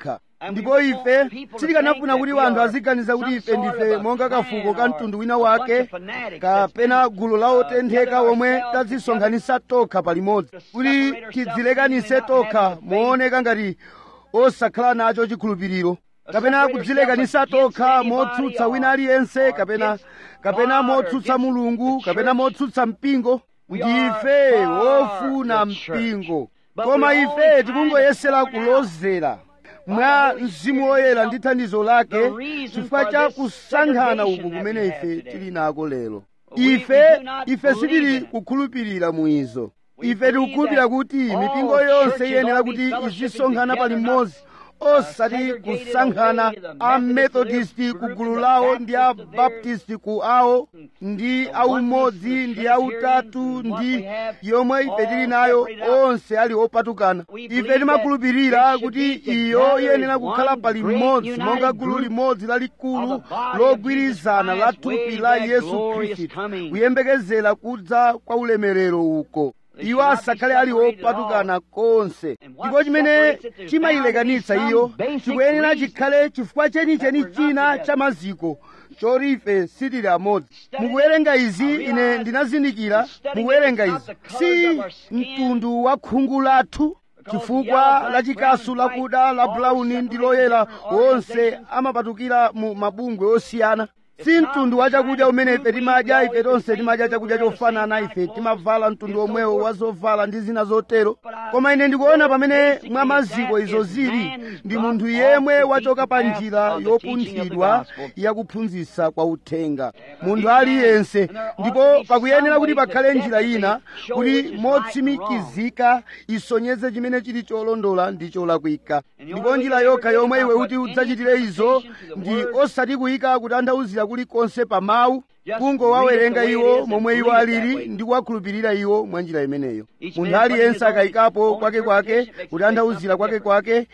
ndipo ife sitikanafuna kuti wanthu aziganiza kuti ife ndife monga kafuko ka mtundu wina wake kapena gulu la otentheka omwe tadzisonkhanitsa tokha palimodzi kuti tidzilekanitse tokha mooneka ngati osakhala nacho chikhulupiriro kapena kudzilekanitsa tokha motsutsa wina aliyense kapena kapena motsutsa mulungu kapena motsutsa mpingo ndife wofuna mpingo koma ife tikungoyesera kulozera mwa mzimu woyera ndi thandizo lake chifukwa cha kusankhana uku kumene ife tili nako lero ife ife sitili kukhulupirira muizo ife tikukhulupirira kuti mipingo yonse iyenera kuti izisonkhana pali mmodzi osati kusankhana a methodist ku gulu lawo ndi a baptist ku awo ndi aumodzi ndi autatu ndi yomwe ife tili nayo onse ali opatukana ife timakhulupirira kuti iyo iyenera kukhala pali mmodzi monga gulu limodzi lalikulu logwirizana la thupi la yesu khristu kuyembekezera kudza kwa ulemerero uko iwo asakhale ali opatukana konse ndipo chimene chimayilekanitsa iyo chikuyenera chikhale chifukwa chenicheni china cha maziko choti ife sitili amodzi mukuwerenga izi ine ndinazindikira mukuwerenga izi si mtundu wa khungu lathu chifukwa la chikasu lakuda la bulauni ndi loyera wonse amapatukira mu mabungwe osiyana si mtundu wa chakudya umene ife timadya ife tonse timadya chakudya chofanana ife timavala mtundu omwewo wa zovala ndi zina zotero koma ine ndikuona pamene mwa maziko izo zili ndi munthu yemwe wachoka pa njira yopunthidwa yakuphunzitsa kwa uthenga munthu aliyense ndipo pakuyenera kuti pakhale njira ina kuti motsimikizika isonyeze chimene chili cholondola ndi cholakwika ndipo njira yokha yomwe iwe kuti udzachitire izo ndi osati kuyika kutanthauzira kulikonse pa mawu kungowawerenga iwo momwe iwo alili ndi kuwakhulupirira iwo mwa njira imeneyo munthu aliyense akayikapo kwakekwake kutanthauzira kwakekwake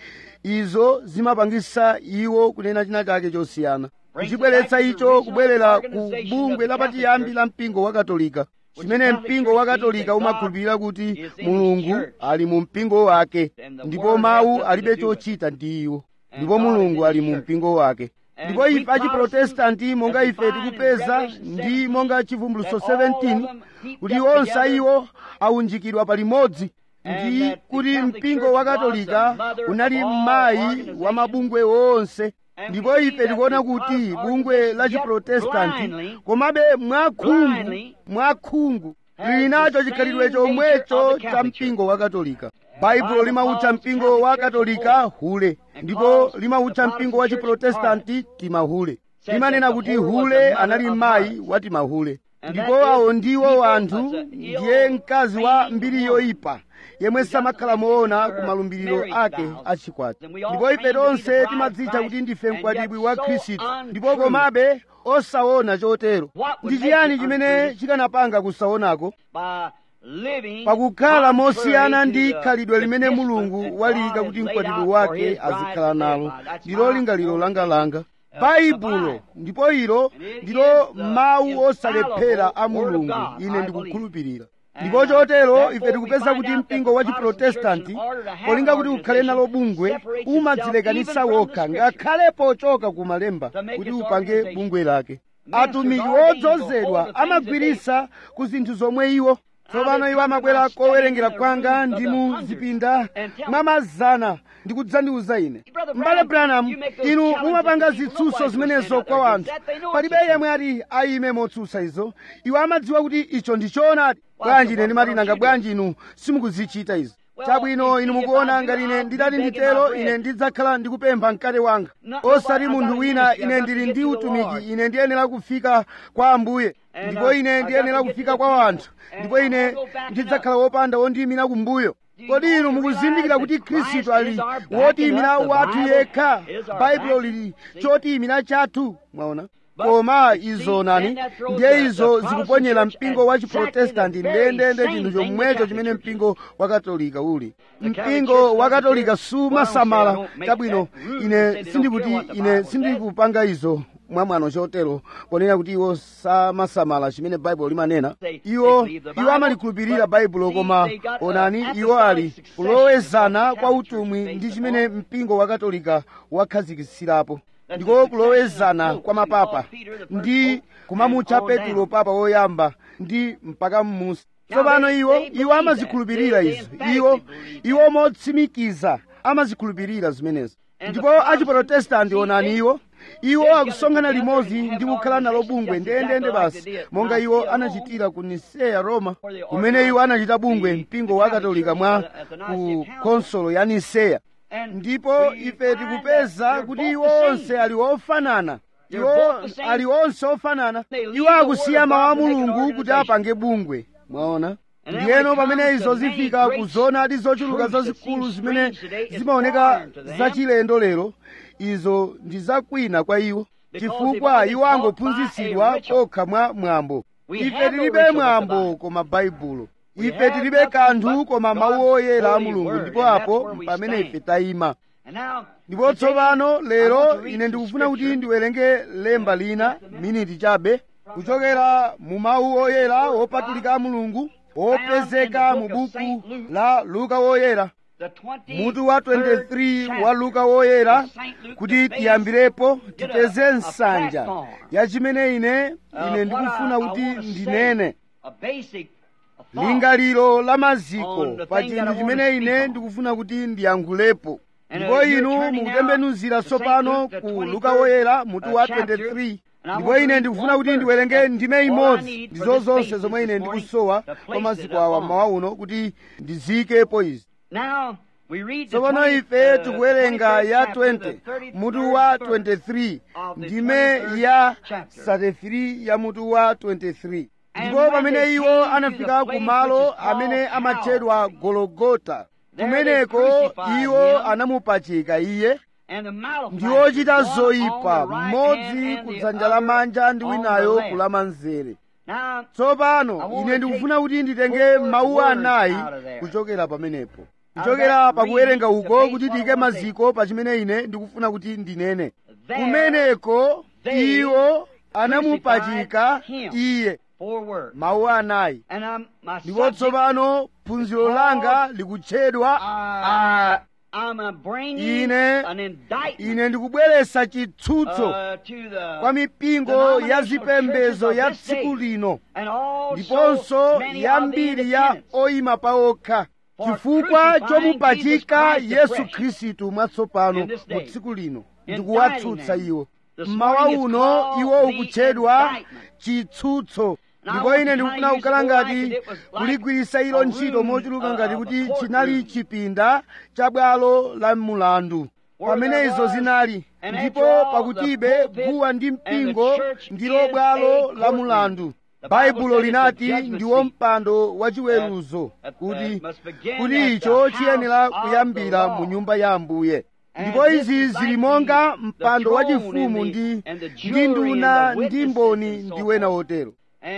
izo zimapangisa iwo kunena china chake chosiyana kuchibweretsa icho kubwerera ku bungwe lapachiyambi la mpingo wa katolika chimene mpingo wa katolika umakhulupirira kuti mulungu ali mu mpingo wake ndipo mawu alibe chochita ndi iwo ndipo mulungu ali mu mpingo wake ndipo ife achiprotestanti monga ife tikupeza ndi monga chivumbuluso 17 kuti onse iwo aunjikidwa palimodzi ndi kuti mpingo wa katolika unali mayi wa mabungwe onse ndipo ife tikuona kuti bungwe la chiprotestanti komabe mwakhungu mwakhungu lili nacho chikhalidwe chomwecho cha mpingo wa katolika baibulo limautcha mpingo wa katolika hule ndipo limautcha mpingo wa chiprotestanti timahule limanena kuti hule anali mayi wa timahule ndipo awo ndiwo anthu ndiye mkazi wa mbiri yoyipa yemwe samakhala moona ku malumbiriro ake achikwati ndipo ife tonse timadzitcha kuti ndife mkwatibwi wa khristu ndipo komabe osaona chotero ndi chiyani chimene chikanapanga kusaonako pakukhala mosiyana ndi khalidwe limene mulungu waliyika kuti mkwatibwi wake azikhala nalo ndilo lingaliro langalanga baibulo ndipo ilo ndilo mawu osalephera a mulungu ine ndikukhulupirira ndipo chotero ife tikupeza kuti mpingo wa chiprotestanti polinga kuti ukhale nalo bungwe umadzilekanitsa wokha ngakhale pochoka ku malemba kuti upange bungwe lake atumiki wodzozedwa amagwiritsa ku zinthu zomwe iwo tsopano iwo amabwera kowerengera kwanga ndi mu zipinda mwamazana ndikudzandiuza ine m'bale branham inu mumapanga zitsutso zimenezo kwa wanthu palibe yemwe ati ayime motsutsa izo iwo amadziwa kuti icho ndi choonadi bwanji ine ndimati nanga bwanji inu simukuzichita izo chabwino inu mukuona ngati ine ndidati nditero ine ndidzakhala ndikupempha mkate wanga osati munthu wina ine ndili ndi utumiki ine ndiyenera kufika kwa ambuye ndipo ine ndiyenera kufika kwa wanthu ndipo ine ndidzakhala wopanda wondiyimira kumbuyo kodi inu mukuzindikira kuti khristu ali wotiyimira wathu yekha baibulo lili chotiyimira chathu mwaona koma izo nani ndiye izo zikuponyera mpingo wa chiprotestanti ndendende chinthu chomwecho chimene mpingo wa katolika uli mpingo wa katolika sumasamala chabwino ine sindikuti ine sindikupanga izo mwamwano chotero ponena kuti iwo samasamala chimene baibulo limanena iwo iwo amalikhulupirira baibulo koma onani iwo ali kulowezana kwa utumwi ndi chimene mpingo wa katolika wakhazikitsirapo ndiko kulowezana kwa mapapa ndi kumamutcha petulo papa woyamba ndi mpaka mmusi tsopano iwo iwo amazikhulupirira izo iwo iwo motsimikiza amazikhulupirira zimenezo ndipo achiprotestanti onani iwo iwo akusonkhana limodzi ndi kukhala nalo bungwe ndendende basi monga iwo anachitira ku niseya roma kumene iwo anachita bungwe mpingo wa katolika mwa ku konsolo ya niseya ndipo ife tikupeza kuti iwo onse ali ofanana iwo ali onse ofanana iwo akusiya mawu a mulungu kuti apange bungwe mwaona ndiyeno pamene izo zifika kuzona ndi zochuluka zazikulu zimene zimaoneka zachilendo lero izo ndi zakwina kwa iwo chifukwa iwo angophunzitsidwa kokha mwa mwambo ife tilibe mwambo koma baibulo ife tilibe kanthu koma mawu oyera a mulungu ndipo apo pamene ife tayima ndipo tsopano lero ine ndikufuna kuti ndiwerenge lemba lina miniti chabe kuchokera mu mawu oyera wopatulika a mulungu wopezeka mu buku la luka woyera mutu wa 23 wa luka woyera kuti tiyambirepo tipeze nsanja ya chimene ine ine ndikufuna kuti ndinene lingaliro la maziko pa chinthu chimene ine ndikufuna kuti ndiyankhulepo ndipo inu mukutembenuzira tsopano ku luka woyera mutu wa 23 ndipo ine ndikufuna kuti ndiwerenge ndime imodzi ndizo zonse zomwe ine ndikusowa kwa maziko awa mmawa uno kuti ndizikepo izi tsopano ife tikuwerenga ya 20 mutu wa 23 ndime ya 33 ya mutu wa 23 ndipo pamene iwo anafika ku malo amene amatchedwa gologota kumeneko iwo anamupachika iye ndi ochita zoyipa mmodzi ku dzanja lamanja ndi winayo ku lamanzere tsopano ine ndikufuna kuti nditenge mawu anayi kuchokera pamenepo kuchokera pakuwerenga uko kuti tiyike maziko pa chimene ine ndikufuna kuti ndinene kumeneko iwo anamupachika iye mawu anayi ndipo tsopano phunziro langa likutchedwa ine ine ndikubweretsa chitsutso kwa mipingo ya zipembedzo ya tsiku lino ndiponso yambiri ya oyima paokha chifukwa chomupachika yesu khristu mwatsopano mu tsiku lino ndikuwatsutsa iwo mmawa uno iwo ukutchedwa chitsutso ndipo ine ndikufuna kukhala ngati kuligwiritsa ilo ntchito mochuluka ngati kuti chinali chipinda cha bwalo la mulandu pamene izo zinali ndipo pakutibe guwa ndi mpingo ndilo bwalo la mulandu baibulo linati ndiwo mpando wachiweruzo kuti kuti icho chiyenera kuyambira mu nyumba ya ambuye ndipo izi zili monga mpando wachifumu ndi ndi nduna ndi mboni ndi wena wotero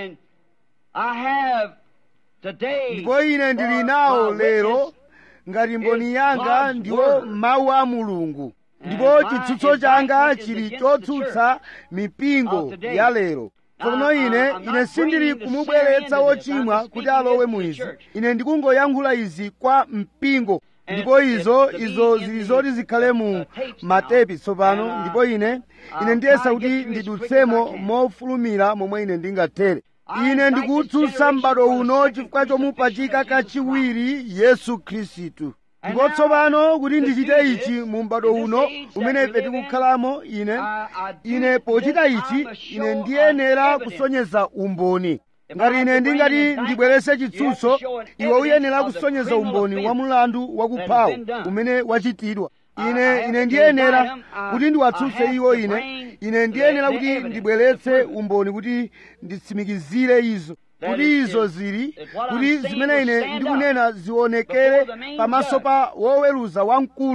ndipo ine ndili nawo lero ngati mboni yanga ndiwo mawu a mulungu ndipo chitsutso changa chili chotsutsa mipingo ya lero tsono ine ine sindili kumubweretsa wochimwa kuti alowe mu izi ine ndikungoyankhula izi kwa mpingo ndipo izo izo zili zoti zikhale mu matepi tsopano ndipo ine ine ndiyesa kuti ndidutsemo mofulumira momwe ine ndingathere ine ndikutsutsa m'bado uno chifukwa chomupachika kachiwiri yesu khristu ndipo tsopano kuti ndichite ichi mu m'bado uno umene ife tikukhalamo ine ine pochita ichi ine ndiyenera kusonyeza umboni ngati ine ndingati ndibweretse chitsutso iwe uyenera kusonyeza umboni wa mulandu wakuphawo umene wachitidwa ine ine ndiyenera kuti ndiwatsutse iwo ine ine ndiyenera kuti ndibweretse umboni kuti nditsimikizire izo kuti izo zili kuti zimene ine ndikunena zionekere pamaso pa woweruza wamkulu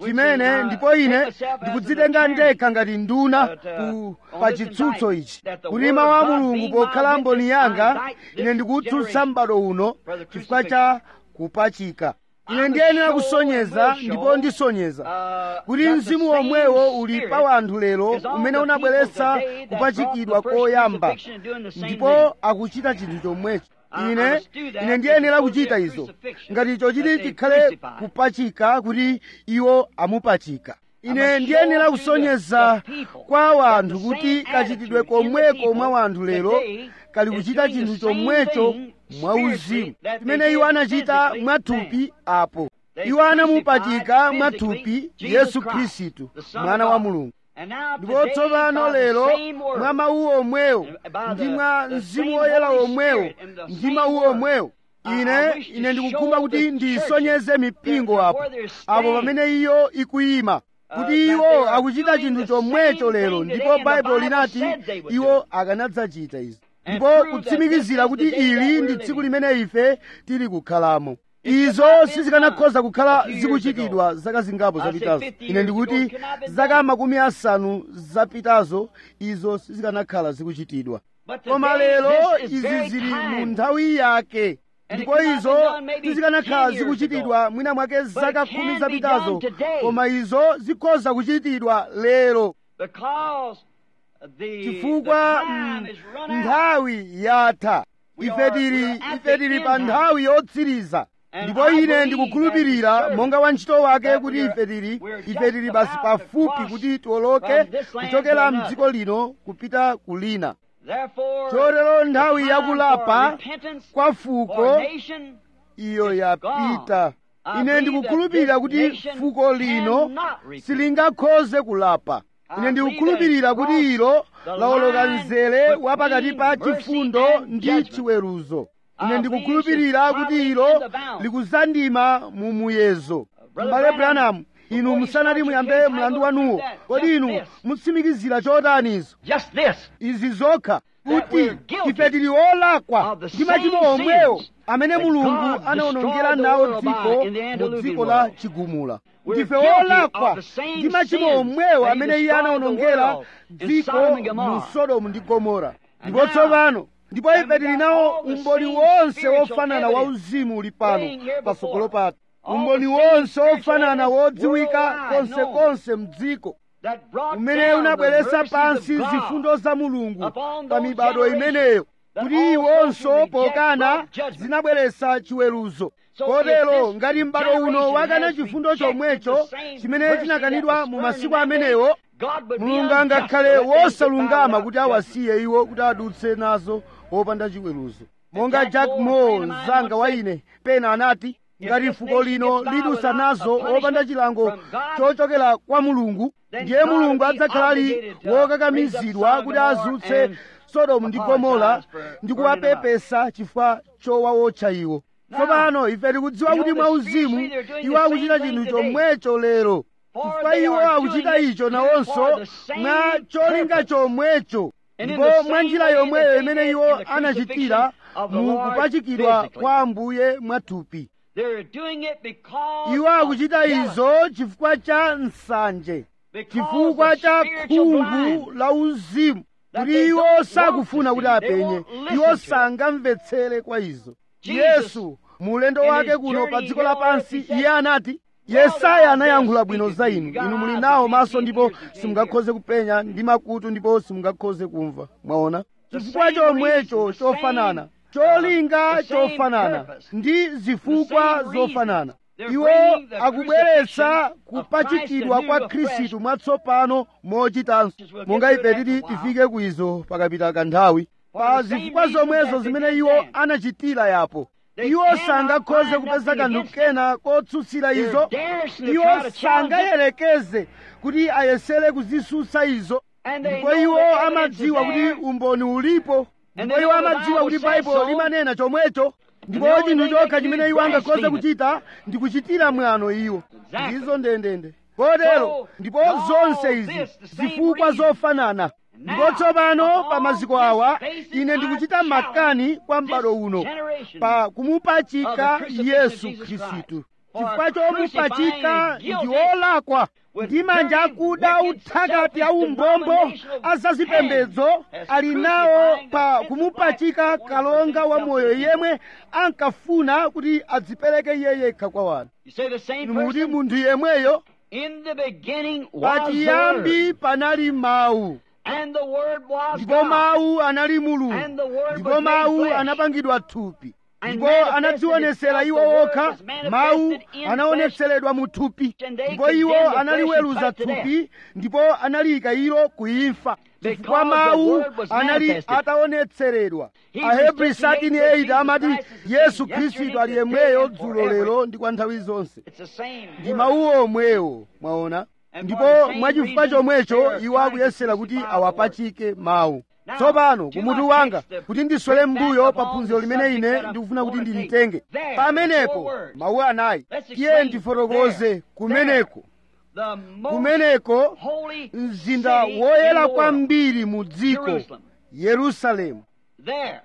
chimene ndipo ine ndikudzitenga ndekha ngati nduna ku pa chitsutso ichi kuti mawu a mulungu pokhala mboni yanga ine ndikutsutsa m'bado uno chifukwa cha kupachika ine ndiyenera kusonyeza ndipo ndisonyeza kuti mzimu womwewo uli pa wanthu lero umene unabweretsa kupachikidwa koyamba ndipo akuchita chinthu chomwecho ine ine ndiyenera kuchita izo ngati icho chiti chikhale kupachika kuti iwo amupachika ine ndiyenera kusonyeza kwa wanthu kuti kachitidwe komweko mwa wanthu lero kali kuchita chinthu chomwecho mwauzimu chimene iwo anachita mwathupi apo iwo anamupachika mwathupi yesu khristu mwana wa mulungu ndipo tsopano lero mwa mawu omwewo ndi mwa mzimu woyera omwewo ndi mawu omwewo ine ine ndikukhumba kuti ndisonyeze mipingo apo apo pamene iyo ikuyima kuti iwo akuchita chinthu chomwecho lero ndipo baibulo linati iwo akanadzachita izi ndipo kutsimikizira kuti ili ndi tsiku limene ife tili kukhalamo izo sizikanakhoza kukhala zikuchitidwa zaka zingapo zapitazo ine ndikuti zaka makumi asanu zapitazo izo sizikanakhala zikuchitidwa koma lero izi zili mu nthawi yake ndipo izo sizikanakhala zikuchitidwa mwina mwake zaka khumi zapitazo koma izo zikhoza kuchitidwa lero chifukwa nthawi yatha ife tili ife tili pa nthawi yotsiriza ndipo ine ndikukhulupirira monga wantchito wake kuti ife tili ife tili basi pafupi kuti tiwoloke kuchokera mdziko lino kupita kulina chotero nthawi yakulapa kwa fuko iyo yapita ine ndikukhulupirira kuti fuko lino silingakhoze kulapa ine ndikukhulupirira kuti ilo lawoloka mzere wa pakati pa chifundo ndi chiweruzo ine ndikukhulupirira kuti ilo likuzandima mu muyezo m'bale branamu inu musanati muyambe mlandu wanuwo kodi inu mutsimikizira chotanizo izi zokha kuti ife tili olakwa ndi machimo omwewo amene mulungu anawonongera nawo dziko mu dziko la chigumula ndife olakwa ndi machimo omwewo amene iye anawonongera dziko mu sodomu ndi gomora ndipo tsopano ndipo ife tili nawo umboni wonse wofanana wa uzimu uli pano patsogolo pathu umboni wonse wofanana wodziwika konsekonse mdziko umene unabweretsa pansi zifundo za mulungu pa mibado imeneyo kuti iwonso pokana zinabweretsa chiweruzo kotero ngati m'bado uno wakana chifundo chomwecho chimene chinakanidwa mu masiku amenewo mulungu angakhale wosalungama kuti awasiye iwo kuti adutse nazo wopanda chiweruzo monga jack moore mzanga wa ine pena anati ngati fuko lino lidusa nazo wopanda chilango chochokera kwa mulungu ndiye mulungu adzakhala ali wokakamizidwa kuti azutse sodomu ndi gomora ndi kuwapepesa chifukwa chowawotcha iwo tsopano ife tikudziwa kuti mwauzimu iwo akuchita chinthu chomwecho lero chifukwa iwo akuchita icho nawonso mwa cholinga chomwecho ndipo mwa njira yomweyo imene iwo anachitira mu kupachikidwa kwa ambuye mwathupi iwo akuchita izo chifukwa cha nsanje chifukwa cha khungu la uzimu kuti iwo sakufuna kuti apenye iwo sangamvetsere kwa izo yesu mu ulendo wake kuno pa dziko lapansi iye anati yesaya anayankhula bwino za inu inu muli nawo maso ndipo simungakhoze kupenya ndi makutu ndipo simungakhoze kumva mwaona chifukwa chomwecho chofanana cholinga chofanana ndi zifukwa zofanana iwo akubweretsa kupachikidwa kwa khristu mwatsopano mochitanso monga ife titi tifike kwizo pakapita kanthawi pa zifukwa zomwezo zimene iwo anachitira yapo iwo sangakhoze kupeza kanthu kena kotsutsira izo iwo sangayerekeze kuti ayesere kuzisusa izo ndipo iwo amadziwa kuti umboni ulipo ndipo iwo amadziwa kuti baibulo limanena chomwecho ndipo chinthu chokha chimene iwo angakhoze kuchita ndi kuchitira mwano iwo ndizo ndendende kotero ndipo zonse izi zifukwa zofanana ndipo tsopano pa maziko awa ine ndikuchita makani kwa m'bado uno pa kumupachika yesu khristu chifukwa chomupachika ndi olakwa ndi manja akuda uthakati aumbombo azazipembedzo ali nawo pa kumupachika kalonga wa moyo yemwe ankafuna kuti adzipereke iye yekha kwa wanthu You say the same muti person? munthu yemweyo In the beginning was the Word, pachiyambi panali mawu and the Word was ndipo God. mawu anali mulungu And the Word ndipo was made mawu flesh. anapangidwa thupi And ndipo manifested anadzionesera itself, iwo the Word okha was manifested mawu in anaonetseredwa mu thupi And they ndipo iwo condemned the analiweruza flesh and put thupi ndipo analiyika ilo kuimfa chifukwa Because the mawu Word was anali manifested. ataonetseredwa Hebrews ahebri 13:8 13:8 amati Jesus Christ is the yesu same khristu yesterday, ali today, yemweyo and dzulo forever. lero ndi kwa nthawi zonse It's the same ndi Word. mawu omwewo mwaona And ndipo for the same mwachifukwa reason, chomwecho they are iwo trying akuyesera to kuti crucify the Word. awapachike mawu Now, tsopano to kumutu my wanga text, the kuti ndiswere bring back mbuyo upon pa phunziro the limene subject ine that I ndikufuna kuti wanna take. ndilitenge There, pamenepo four words. mawu anayi Let's tiye explain ndifotokoze there. kumeneko The most kumeneko holy mzinda city woyera in the world. kwambiri mu dziko Jerusalem. yerusalemu There.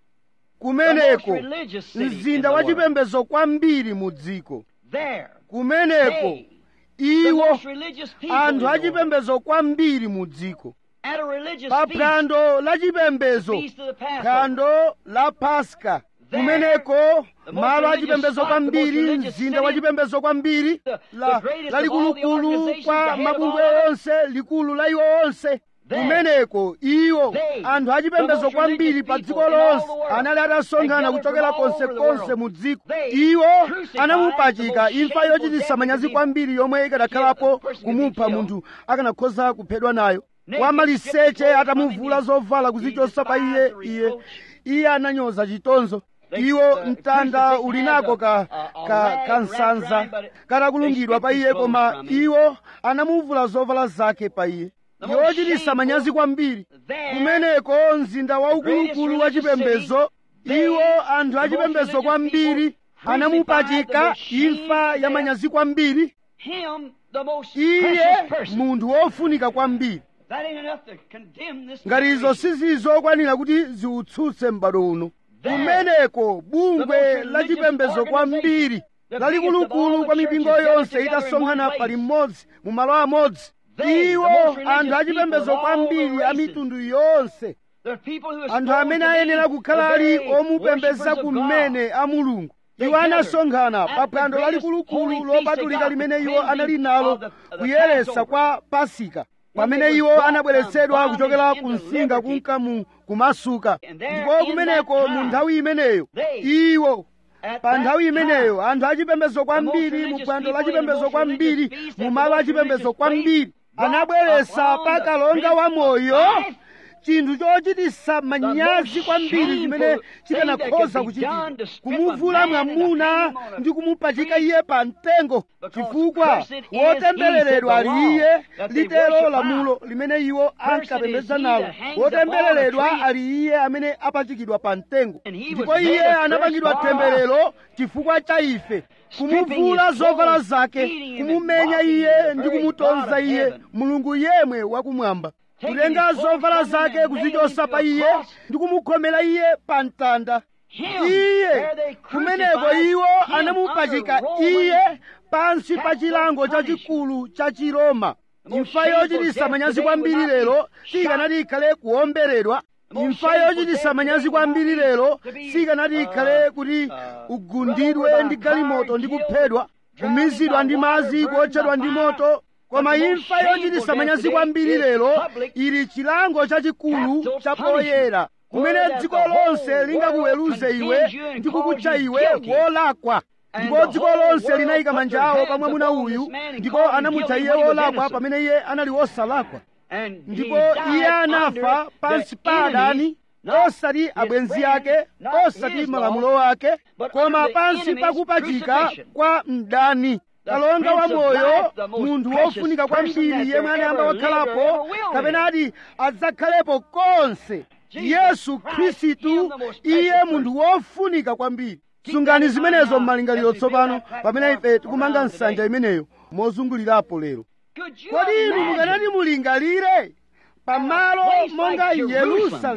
kumeneko The most religious city in mzinda the wa world. chipembedzo kwambiri mu dziko There. kumeneko They, the iwo most religious people in anthu the world. achipembedzo kwambiri mu dziko At a religious pa feast, phwando la chipembedzo feast of the Passover. phwando la paska There, kumeneko the most malo religious achipembedzo spot, the kwambiri most religious mzinda wa city, chipembedzo kwambiri the- la- the greatest of lalikulukulu all the organizations, kwa the head of mabungwe all of it. onse likulu la iwo onse There, kumeneko iwo they, anthu achipembedzo the most kwambiri religious pa people dziko in all lonse the world, anali atasonkhana they gathered kuchokera from all konse over the konse world. mu dziko They iwo crucified anamupachika the most imfa shameful yochititsa death manyazi that kwambiri yomwe ikadakhalapo the person could be kumupha killed. munthu akanakhoza kuphedwa nayo Naked, wamaliseche stripped clothes atamuvula from him, zovala he kuzichosa pa iye despised the iye reproach. iye ananyoza chitonzo The- iwo the mtanda crucifix uli has nako a- ka, a- a ka, rag kansanza wrapped around it, but katakulungidwa pa they iye stripped his koma clothes from him. iwo anamuvula zovala zake pa iye The most yochititsa shameful manyazi kwambiri there, kumeneko mzinda waukulukulu wa greatest religious chipembedzo city, iwo they, anthu the most achipembedzo religious kwambiri people, anamupachika crucified the most imfa ya shameful manyazi kwambiri him, the most iye precious person. munthu wofunika kwambiri That ain't enough to condemn this ngati izo generation. sizizokwanira kuti ziutsutse m'bado uno There, kumeneko the bungwe most la religious chipembedzo kwambiri organization, the lalikulukulu biggest of kwa all the mipingo churches yonse gathered together in itasonkhana one pali place. mmodzi mu malo amodzi They, iwo the most religious anthu achipembedzo people of all the kwambiri a races. mitundu yonse The people who are anthu supposed amene to be ayenera kukhala the ali very omupembedza worshipers of kumene God. a mulungu They iwo gathered anasonkhana at pa the phwando greatest lalikulukulu holy feast lopatulika they got, limene the iwo cleansing anali nalo of the- of the kuyeretsa Passover. kwa pasika When pamene they was iwo brought anabweretsedwa from kuchokera bondage ku into msinga liberty. kunka mu kumasuka And there ndipo in kumeneko that mu time, nthawi imeneyo they, iwo At pa that nthawi time, imeneyo anthu achipembedzo kwambiri mu religious phwando la people in the chipembedzo most kwambiri religious feast mu at the malo a most chipembedzo religious kwambiri place, anabweretsa upon pa the kalonga wa Prince of moyo Life, chinthu chochititsa manyazi most kwambiri shameful chimene thing chikanakhoza that could be done kuchitika to strip a kumuvula man and to mwamuna hang him on a ndi kumupachika tree. iye pa mtengo Because chifukwa cursed is he, wotembereredwa said the ali iye law, that they litero worship lamulo limene iwo ankapembedza is he nalo that hangs upon wotembereredwa a tree. ali iye amene apachikidwa pa mtengo And he was ndipo made iye a curse anapangidwa for us. temberero chifukwa cha ife kumuvula his zovala clothes, zake beating him and kumumenya mocking iye the ndi very kumutonza God of iye heaven. mulungu yemwe wakumwamba Taking kutenga his clothes zovala from him zake and nailing kuzichosa him to pa a iye cross. ndi kumukhomera iye pa mtanda Him, iye there they kumeneko crucified iwo him anamupachika under Roman iye pansi pa capital chilango chachikulu cha chiroma The most imfa shameful yochititsa death manyazi today kwambiri would not be lero shot. sikanati ikhale kuomberedwa The most imfa shameful yochititsa death manyazi today would kwambiri not be lero to be, sikanati uh, ikhale kuti uh, ugundidwe run over ndi by a car, galimoto ndi killed, kuphedwa drowned kumizidwa by ndi water, madzi burned kuotchedwa by ndi fire. moto koma But the most imfa shameful yochititsa death manyazi today kwambiri is lero public ili chilango chachikulu capital cha punishment, poyera kumene where that dziko the whole lonse world lingakuweruze iwe condemns you and ndi calls kukutcha you iwe guilty. wolakwa And ndipo the dziko whole lonse world linayika put manja their awo hands pa mwamuna upon this uyu man and ndipo called him anamutcha guilty iye when he was wolakwa innocent. pamene iye anali wosalakwa And he ndipo died iye anafa under pansi the pa enemies, adani not osati his abwenzi friends, ake not osati his malamulo law, ake but koma under the pansi enemy's pa kupachika crucifixion. kwa mdani The kalonga wa Prince of moyo Life, the most munthu precious wofunika person kwambiri that yemwe there anayamba ever lived or wakhalapo ever will kapena live. ati adzakhalepo konse Jesus yesu Christ, khristu him the most iye precious munthu wofunika kwambiri Keep sungani that in mind zimenezo now, m'malingaliro as we build tsopano that pamene platform ife tikumanga around nsanja today. imeneyo mozungulirapo lero Could you kodi inu imagine mukanati mulingalire pamalo place monga like Jerusalem, yerusalemu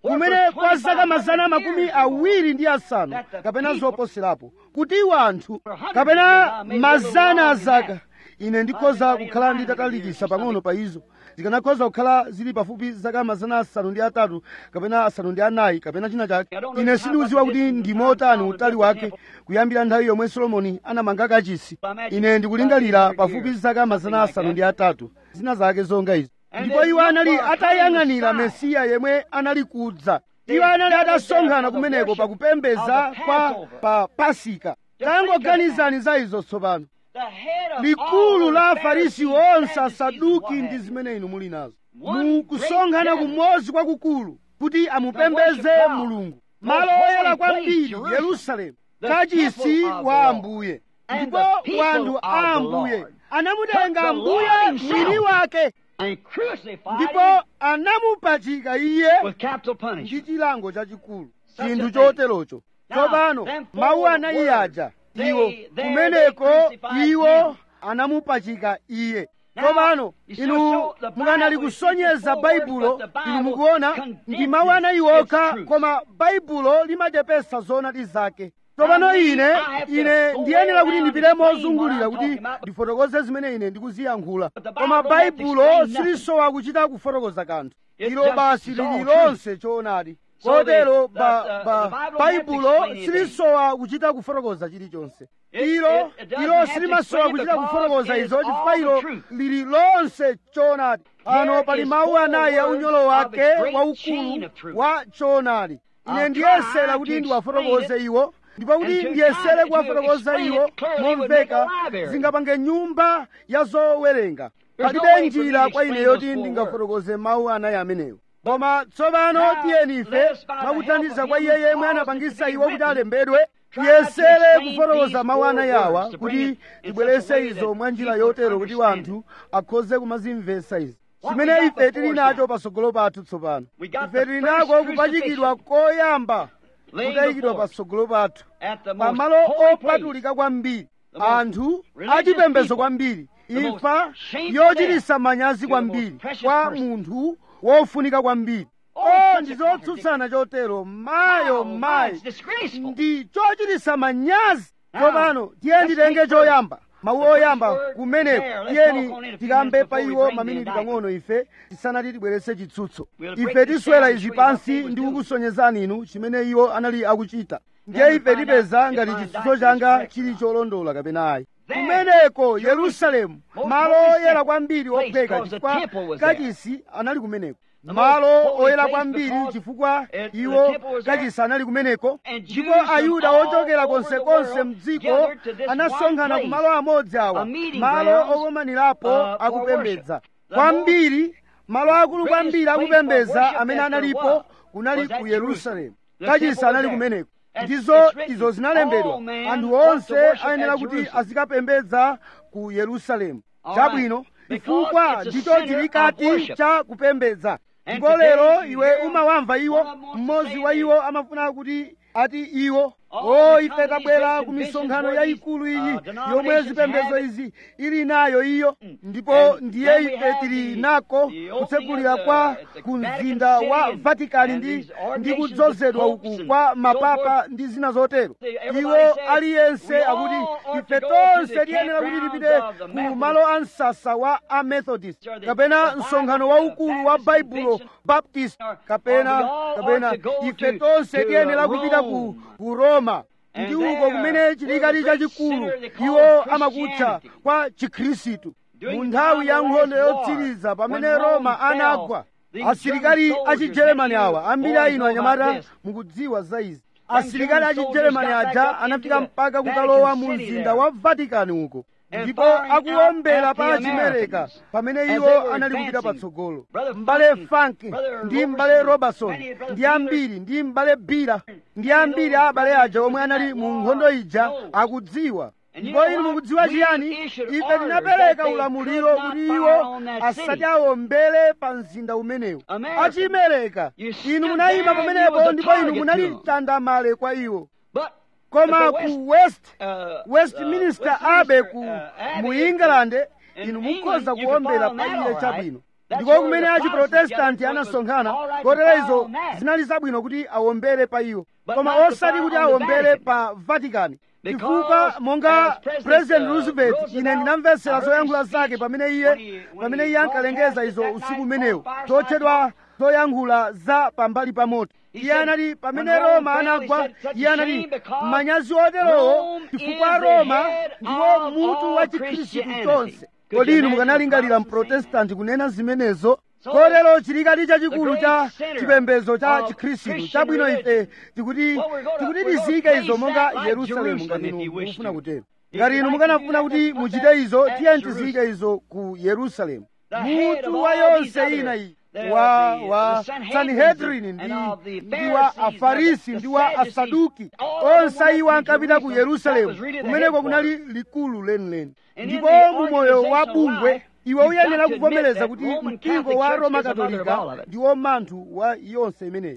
kumene kwa zaka mazana makumi awiri ndi asanu kapena zoposerapo kuti iwo anthu kapena mazana a zaka ine ndikhoza kukhala nditatalikisa pang'ono pa izo zikanakhoza kukhala zili pafupi zaka mazana asanu ndi atatu kapena asanu ndi anayi kapena china chake ine sindikudziwa kuti ndi motani utali wake kuyambira nthawi yomwe solomoni anamanga kachisi ine ndikulingalira pafupi zaka mazana asanu ndi atatu zina zake zonga izi ndipo iwo anali atayang'anira mesiya yemwe anali kudza iwo anali atasonkhana kumeneko pakupembedza kwa pa pasika tangoganizani za izo tsopano likulu la afarisi onse asaduki ndi zimene inu muli nazo mukusonkhana kumodzi kwakukulu kuti amupembeze mulungu malo oyera kwambiri yerusalemu kachisi wa ambuye ndipo wanthu a ambuye anamutenga ambuye mwini wake ndipo anamupachika iye ndi chilango chachikulu chinthu choterocho tsopano mawu anayi aja iwo kumeneko iwo anamupachika iye tsopano inu mukanali kusonyeza baibulo inu mukuona ndi mawu anayi okha koma baibulo limachepesa zoonadi zake tsopano ine ine ndiyenera kuti ndipite mozungulira kuti ndifotokoze zimene ine ndikuziyankhula koma baibulo silisowa kuchita kufotokoza kanthu ilo basi lili lonse choonadi kotero baibulo silisowa kuchita kufotokoza chilichonse ilo ilo silimasowa kuchita kufotokoza izo chifukwa ilo lili lonse choonadi pano pali mawu anayi a unyolo wake waukulu wa choonadi ine ndiyesera kuti ndiwafotokoze iwo ndipo kuti ndiyesere kuwafotokoza iwo momveka zingapange nyumba ya zowerenga palibe njira kwa ine yoti ndingafotokoze mawu anayi amenewo koma tsopano tiyeni ife mwakuthandiza kwa iye yemwe anapangisa iwo kuti alembedwe tiyesere kufotokoza mawu anayi awa kuti tibwerese izo mwa njira yotero kuti wanthu akhoze kumazimvetsa izi chimene ife tili nacho patsogolo pathu tsopano ife tili nako kupachikidwa koyamba kutayikidwa patsogolo pathu pamalo opatulika kwambiri anthu achipembedzo kwambiri imfa yochititsa manyazi kwambiri kwa munthu wofunika kwambiri o ndi zotsutsana chotero mayo mayi ndi chochititsa manyazi tsopano tiye nditenge choyamba mawu oyamba kumeneko tiyeni tikambe pa iwo maminiti pang'ono ife tisanati tibweretse chitsutso ife tiswera izi pansi ndi kukusonyezani inu chimene iwo anali akuchita ndiye ife tipeza ngati chitsutso changa chili cholondola kapena ayi kumeneko yerusalemu malo oyera kwambiri ophweka chifukwa kachisi anali kumeneko malo oyera kwambiri chifukwa iwo kachisi anali kumeneko ndipo ayuda ochokera konsekonse mdziko anasonkhana ku malo amodzi awa malo okomanirapo akupembedza kwambiri malo akulu kwambiri akupembedza amene analipo kunali ku yerusalemu kachisi anali kumeneko ndizo izo zinalembedwa anthu onse ayenera kuti azikapembedza ku yerusalemu chabwino chifukwa ndicho chilikati cha kupembedza ndipo lero iwe umawamva iwo mmodzi wa iwo amafuna kuti ati iwo o ife tabwera ku misonkhano yayikulu iyi yomwe zipembedzo izi ili nayo iyo ndipo ndiye ife tili nako kutsekulira kwa ku mzinda wa vatikani ndi ndi kudzozedwa uku kwa mapapa ndi zina zotero iwo aliyense akuti ife tonse tiyenera kuti tipite ku malo a msasa wa amethodist kapena msonkhano waukulu wa baibulo baptist kapena kapena ife tonse tiyenera kupita ku, ku roma ndi uko kumene chilikali chachikulu iwo amakutcha kwa chikhristu mu nthawi ya nkhondo yotsiriza pamene roma anagwa asilikali achijeremani awa ambiri a inu anyamata mukudziwa za izi asilikali achijeremani aja anafika mpaka kukalowa mu mzinda wa vatikani uko ndipo akuwombera pa chimereka pamene iwo anali kupita patsogolo m'bale fanki ndi m'bale robertson ndi ambiri ndi m'bale bira ndi ambiri a abale aja omwe anali mu nkhondo ija akudziwa ndipo inu mukudziwa chiyani ife tinapereka ulamuliro kuti iwo asati awombere pa mzinda umenewu achimereka inu munayima pamenepo ndipo inu munali mtandamale kwa iwo koma ku west westminster abe ku mu england inu mukhoza kuwombera pa iye chabwino ndiko kumene achiprotestanti anasonkhana kotero izo zinali zabwino kuti awombere pa iwo koma osati kuti awombere pa vatikani chifukwa monga president roosevelt ine ndinamvetsera zoyankhula zake pamene iye pamene iye ankalengeza izo usiku umenewo zotchedwa zoyankhula za pambali pa moto iye anati pamene roma anagwa iye anati manyazi oterowo chifukwa roma ndiwo mutu wa chikhristu chonse kodi inu mukanalingalira mprotestanti kunena zimenezo kotero chilikati chachikulu cha chipembedzo cha chikhristu chabwino ife tikuti tikuti tiziyike izo monga yerusalemu ngati inu mukufuna kutero ngati inu mukanafuna kuti muchite izo tiye tiziyike izo ku yerusalemu mutu wa yonse ina iyi wa wa sanhedrin ndi ndi wa afarisi ndi wa asaduki onse iwo ankapita ku yerusalemu kumeneko kunali likulu lenileni ndipo mu moyo wa bungwe iwe uyenera kuvomereza kuti mpingo wa roma katolika ndiwo manthu wa yonse imeneyi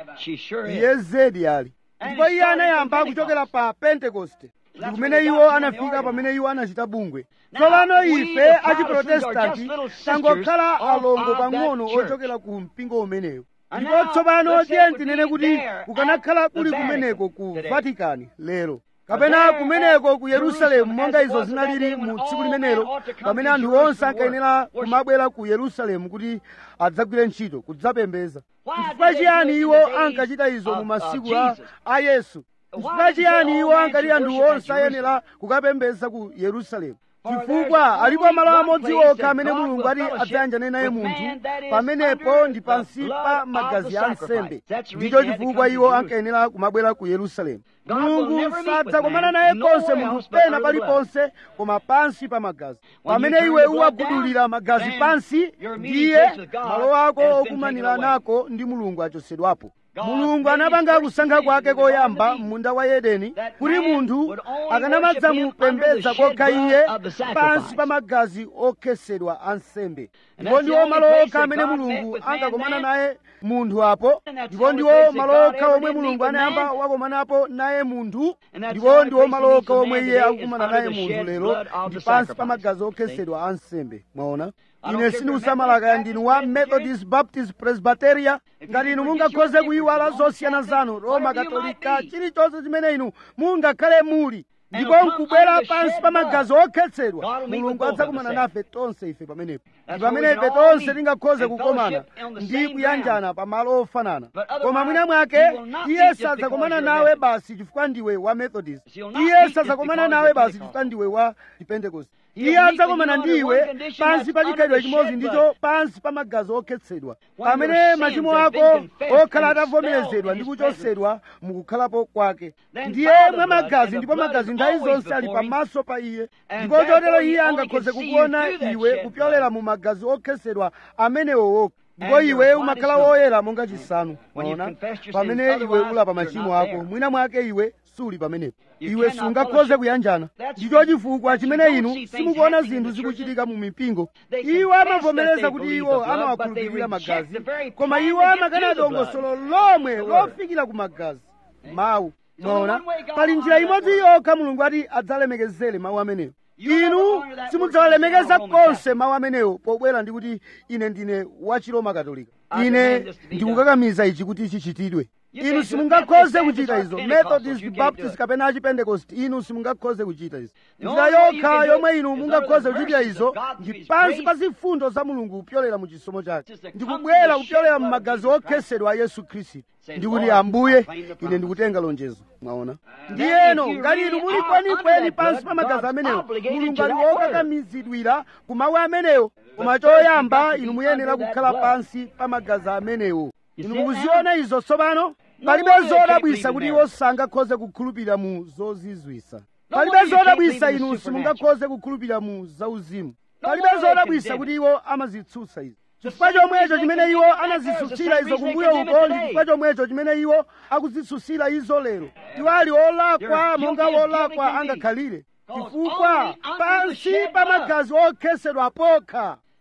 iye zedi ali ndipo iye anayamba kuchokera pa pentekoste ndi kumene iwo anafika pamene iwo anachita bungwe tsopano ife achiprotestanti tangokhala alongo pang'ono ochokera ku mpingo umenewo ndipo tsopano tiye tinene kuti kukanakhala kuli kumeneko ku vatikani lero kapena kumeneko ku yerusalemu monga izo zinalili mu tsiku limenelo pamene anthu onse ankayenera kumabwera ku yerusalemu kuti adzagwire ntchito kudzapembeza chifukwa chiyani iwo ankachita izo mu masiku a yesu chifukwa chiyani iwo ankati anthu onse ayenera kukapembeza ku yerusalemu chifukwa alipo malo amodzi okha amene mulungu ati adzayanjane naye munthu pamenepo ndi pansi pa magazi a nsembe ndicho chifukwa iwo ankayenera kumabwera ku yerusalemu mulungu sadzakomana naye konse munthu pena paliponse koma pansi pa magazi pamene iwe uwagudulira magazi pansi ndiye malo ako okumanira nako ndi mulungu achosedwapo mulungu anapanga kusankha kwake koyamba munda wa edeni kuti munthu akanamadzamupembedza kokha iye pansi pa magazi okhesedwa a nsembe ndipo ndiwo malo okha amene mulungu ankakomana naye munthu apo ndipo ndiwo malo okha omwe mulungu anayamba wakomanapo naye munthu ndipo ndiwo malo okha omwe iye akukumana naye munthu lero ndi pansi pa magazi okhesedwa a nsembe mwaona ine sindikusamalaka ndinu wa methodist baptist presbyteria ngati inu mungakhoze kuyiwala zosiyana zanu roma katolika chilichonse chimene inu mungakhale muli ndipo nkubwera pansi pa magazi okhetsedwa mulungu adzakumana nafe tonse ife pamenepo ndi pamene ife tonse tingakhoze kukomana ndi kuyanjana pa malo ofanana koma mwina mwake iye sadzakomana nawe basi chifukwa ndiwe wa methodist iye sadzakomana nawe basi chifukwa ndiwe wa chipentekosti iye adzakomana ndiwe pansi pa chikhalidwe chimodzi ndicho pansi pa magazi okhetsedwa pamene machimo ako okhala atavomerezedwa ndi kuchosedwa mukukhalapo kwake ndiye mwa magazi ndipo magazi nthawi zonse ali pamaso pa iye ndipo chotero iye angakhoze kukuona iwe kupyolera mu magazi okhetsedwa amenewo okha ndipo iwe umakhala woyera monga chisanu maona pamene iwe ulapa machimo ako mwina mwake iwe suli pamenepo iwe sungakhoze kuyanjana ndicho chifukwa chimene inu simukuona zinthu zikuchitika mu mipingo iwo amavomereza kuti iwo amawakhulupirira magazi koma iwo amakana dongosolo lomwe lofikira ku magazi mawu mwaona pali njira imodzi yokha mulungu ati adzalemekezere mawu amenewo inu simudzawalemekeza konse mawu amenewo pobwera ndi kuti ine ndine wa chiroma katolika ine ndikukakamiza ichi kuti chichitidwe inu simungakhoze kuchita izo methodist baptist kapena achipentecost inu simungakhoze kuchita izo njira yokha yomwe inu mungakhoze kuchitira izo ndi pansi pa zifundo za mulungu kupyolera mu chisomo chake ndikubwera kupyolera mu magazi okhesedwa a yesu khristu ndikuti ambuye ine ndikutenga lonjezo mwaona ndiyeno ngati inu muli kwenikweni pansi pa magazi amenewo mulungu ali wokakamizidwira ku mawu amenewo koma choyamba inu muyenera kukhala pansi pa magazi amenewo inu mukuziona izo tsopano palibe zodabwisa kuti iwo sangakhoze kukhulupirira mu zozizwisa palibe zodabwisa inu simungakhoze kukhulupirira mu zauzimu palibe zodabwisa kuti iwo amazitsutsa izi chifukwa chomwecho chimene iwo anazitsutsira izo kumbuyo uko ndi chifukwa chomwecho chimene iwo akuzitsutsira izo lero iwo ali olakwa monga wolakwa angakhalire chifukwa pansi pa magazi okhesedwa pokha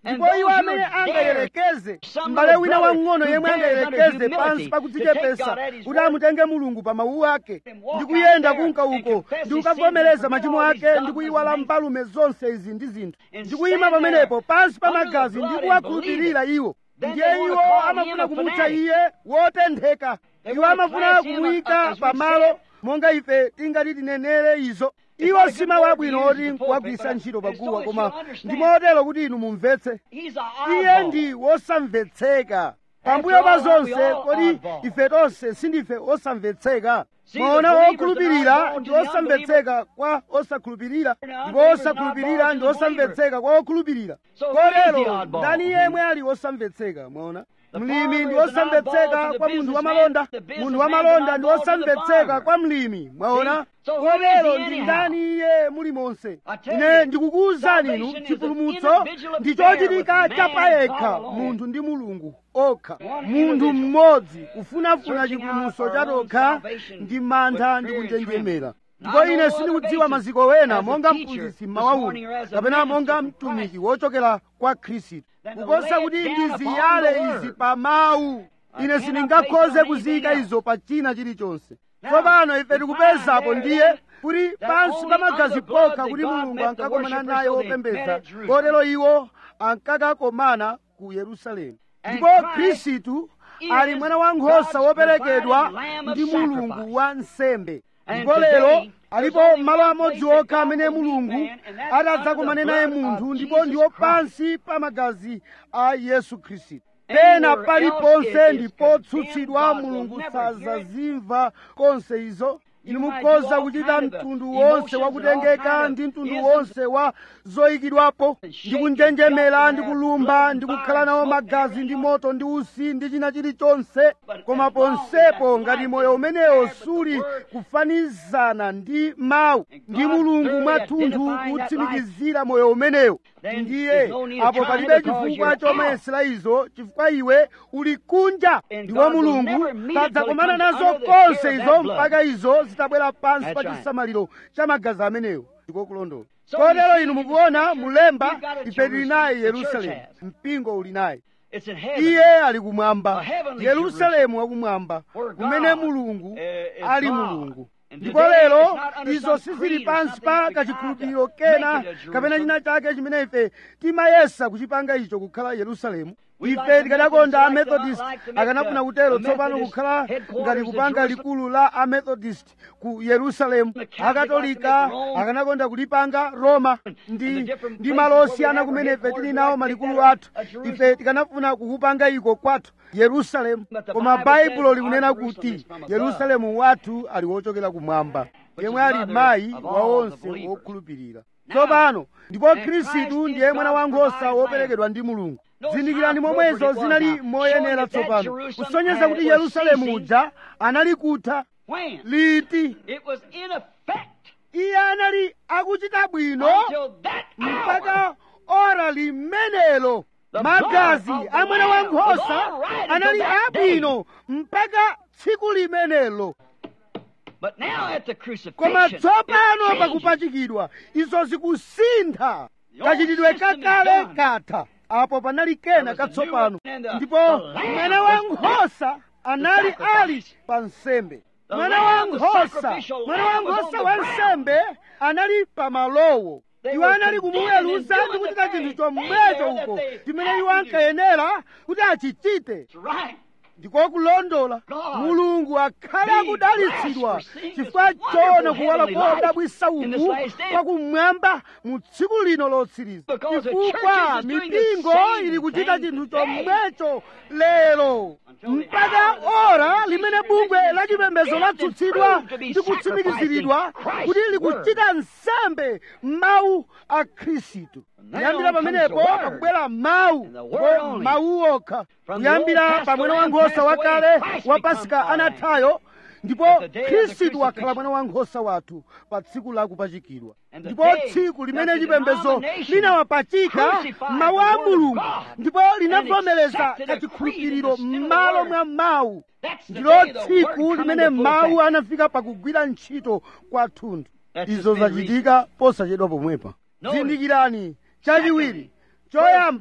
ndipo iwo amene angayerekeze m'bale wina wang'ono yemwe angayerekeze pansi pakudzichepesa kuti amutenge mulungu pa mawu ake ndi kuyenda kunka uko ndi kukavomereza machimo ake ndi kuyiwala mbalume zonse izi ndi zinthu ndi kuyima pamenepo pansi pa magazi ndi kuwakhulupirira iwo ndiye iwo amafuna kumutcha iye wotentheka iwo amafuna kumuyika pamalo monga ife tingati tinenere izo iwo si mawu abwino oti kuwagwisa ntchito paguwa koma ndi motero kuti inu mumvetse iye ndi wosamvetseka pambuyo pa zonse kodi ife tonse sindife osamvetseka mwaona okhulupirira ndi osamvetseka kwa osakhulupirira ndipo osakhulupirira ndi osamvetseka kwa okhulupirira kotero ndani yemwe ali osamvetseka mwaona mlimi ndi wosamvetseka kwa munthu wamalonda munthu wamalonda ndi wosamvetseka kwa mlimi mwaona kotero ndi ndani iye muli monse ine ndikukuwuzani inu chipulumutso ndi chochitika chapayekha munthu ndi mulungu okha munthu mmodzi kufunafuna chipulumutso chatokha ndi mantha ndi kunjenjemera ndipo ine sindikudziwa maziko wena monga mphunzitsi mmawa uno kapena monga mtumiki wochokera kwa khristu kuposa kuti ndiziyale izi pa mawu ine sindingakhoze kuziyika izo pa china chilichonse tsopano ife tikupezapo ndiye kuti pansi pa magazi pokha kuti mulungu ankakomana naye wopembedza kotero iwo ankakakomana ku yerusalemu ndipo khristu ali mwana wankhosa woperekedwa ndi mulungu wa nsembe ndipo lero alipo malo amodzi okha amene mulungu atadzakomane naye munthu ndipo ndiwo pansi pa magazi a yesu khristu pena paliponse ndipotsutsidwa mulungu sazazimva konse izo inu mukhoza kuchita mtundu wonse wakutengeka ndi mtundu wonse wa zoyikidwapo ndi kunjenjemera ndi kulumba ndi kukhala nawo magazi ndi moto ndi usi ndi china chilichonse koma ponsepo ngati moyo umenewo suli kufanizana ndi mawu ndi mulungu mwathunthu kutsimikizira moyo umenewo ndiye apo palibe chifukwa chomayesera izo chifukwa iwe uli kunja ndiwo mulungu sadzakomana nazo konse izo mpaka izo zitabwera pansi pa chisamaliro cha magazi amenewo ndiko kulondola kotero inu mukuona mulemba ife tili naye yerusalemu mpingo uli naye iye ali kumwamba yerusalemu wakumwamba kumene mulungu ali mulungu ndipo lero izo sizili pansi pa kachikhulupiriro kena kapena china chake chimene ife timayesa kuchipanga icho kukhala yerusalemu ife tikadakonda amethodist akanafuna kutero tsopano kukhala ngati kupanga likulu la amethodist ku yerusalemu akatolika akanakonda kulipanga roma ndi ndi malo osiyana kumene ife tili nawo malikulu athu ife tikanafuna kukupanga iko kwathu yerusalemu koma baibulo likunena kuti yerusalemu wathu ali wochokera kumwamba yemwe ali mayi wa onse wokhulupirira tsopano ndipo khristu ndiye mwana wankhosa woperekedwa ndi mulungu zindikirani momwezo zinali moyenera tsopano kusonyeza kuti yerusalemu uja anali kutha liti iye anali akuchita bwino mpaka ora limenelo magazi a mwana wankhosa anali abwino mpaka tsiku limenelo koma tsopano pakupachikidwa izo zikusintha kachitidwe kakale katha apo panali kena katsopano ndipo mwana wankhosa anali ali pa nsembe mwana wankhosa mwana wankhosa wa nsembe anali pa malowo iwo anali kumuweruza ndi kuchita chinthu chomwecho uko chimene iwo ankayenera kuti achichite ndiko kulondola mulungu akhale akudalitsidwa chifukwa choona kuwala kodabwisa uku kwakumwamba mu tsiku lino lotsiriza chifukwa mipingo ili kuchita chinthu chomwecho lero mpaka ora limene bungwe la chipembedzo latsutsidwa ndi kutsimikiziridwa kuti likuchita nsembe mawu a khristu kuyambira pamenepo pakubwera mawu ko mawu okha kuyambira pa mwana wankhosa wakale wa pasika anathayo ndipo khristu wakhala mwana wankhosa wathu pa tsiku la kupachikidwa ndipo tsiku limene chipembedzo linawapachika mawu a mulungu ndipo linavomereza kachikhulupiriro m'malo mwa mawu ndilo tsiku limene mawu anafika pakugwira ntchito kwathunthu izo zachitika posachedwa pomwepa zindikirani chachiwiri choyamba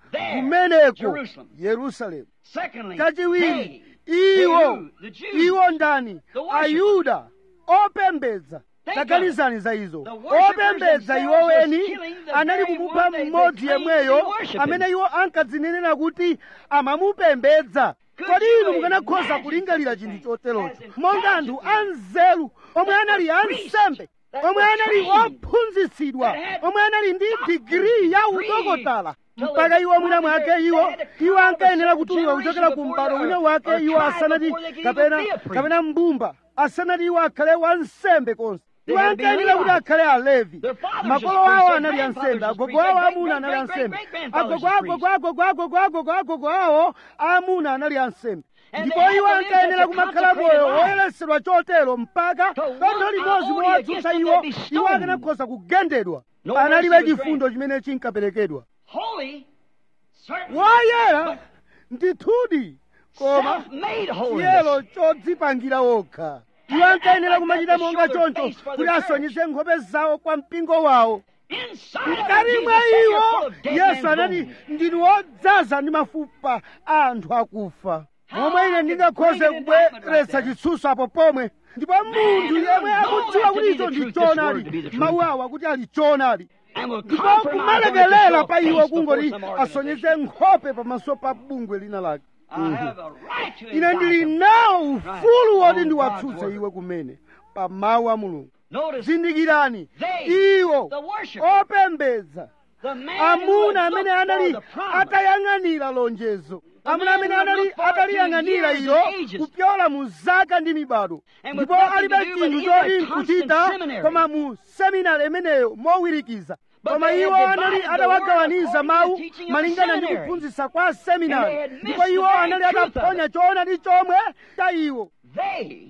There, kumeneko Jerusalem. yerusalemu Secondly, kachiwiri they, iwo who? The Jews. iwo ndani The worshippers. ayuda opembedza Think taganizani za izo The worshippers opembedza themselves iwo was weni killing the anali very kumupha one they- they mmodzi claimed to yemweyo be worshiping. amene iwo ankadzinenera kuti amamupembedza Could kodi you inu mukanakhoza imagine kulingalira such a chinthu thing? choterocho As monga anthu intelligent anzeru omwe that anali were priests, ansembe that omwe were anali trained, ophunzitsidwa that had omwe anali ndi doctrine, digiri ya degrees, udokotala till mpaka they iwo mwina wanted mwake their iwo dad to iwo come out of a ankayenera certain kutuluka kuchokera ku generation mbado before wina they- wake or iwo tried asanati before they could kapena even be a priest. kapena mbumba asanati iwo akhale wansembe konse They iwo had to be ankayenera kuti Levites. akhale alevi Their fathers makolo was awo priests, anali their ansembe grandfathers was agogo priests, awo their amuna anali great, great, ansembe great, great grandfathers agogo was agogo agogo agogo agogo agogo awo amuna anali ansembe And ndipo they had iwo to live ankayenera such a kumakhala consecrated moyo life. woyeretsedwa chotero mpaka To kanthu one limodzi iota mowatsutsa against iwo them, they'd be iwo stoned. akanakhoza kugendedwa No panalibe mercy was chifundo chimene chinkaperekedwa Holy, certainly, woyera ndithudi koma self-made holiness. chiyero chodzipangira wokha iwo ankayenera kumachita monga choncho kuti asonyeze nkhope zawo kwa mpingo wawo Inside of mkati Jesus mwa said you're iwo full of dead yesu man's anati bones. ndinu wodzaza ndi mafupa a anthu akufa momwe ine ndingakhoze kubweretsa chitsutso apo pomwe ndipo munthu yemwe akudziwa kuti icho ndi choonadi mawu awo akuti ali choonadi And will ndipo compromise on it to kumalekelela show a pa iwo face kungoti before some asonyeze organization. nkhope pamaso pa bungwe lina lake I have a right to ine ndili indict them. nawo ufulu woti On ndiwatsutse God's iwe word. kumene pa mawu a mulungu Notice zindikirani They, iwo the worshippers, opembedza the man who amuna had amene looked anali for the promise, atayang'anira lonjezo amuna man amene who had anali looked forward to ataliyang'anira years ilo and ages. kupyola mu zaka ndi mibado And with ndipo nothing alibe to do but chinthu in choti their constant nkuchita seminary. koma mu seminari imeneyo mowirikiza But koma they iwo had anali divided the atawagawaniza word mawu according to the teaching of the malingana ndi seminary. kuphunzitsa kwa And seminari they had missed ndipo the iwo very anali truth of ataphonya it. choonadi chomwe cha iwo they,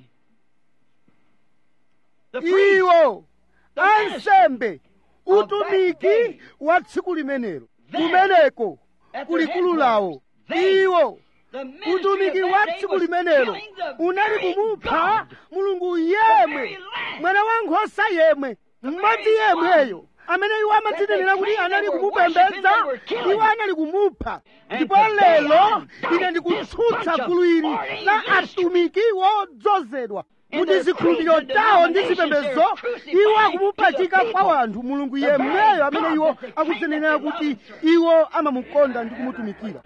the priests, iwo the ministry, ansembe of that utumiki day. wa tsiku limenelo There, kumeneko at their kulikulu headquarters. lawo They, iwo the ministry utumiki of wa that day tsiku was limenelo killing the unali very kumupha God. mulungu very yemwe Lamb. mwana wa nkhosa yemwe mmodzi very yemweyo one amene iwo amadzinenera that they kuti claimed anali they were kumupembedza worshiping, they were killing. iwo anali kumupha And ndipo today lero I ine indict ndikutsutsa this bunch gulu ili of ordained la ministers. atumiki wodzozedwa In kuti their zikhulupiriro creeds and tawo ndi denominations, zipembedzo they're crucifying iwo to akumupachika the kwa people. wanthu mulungu The very yemweyo amene God iwo that they claim akudzinenera that they kuti love and serve. iwo amamukonda ndi kumutumikira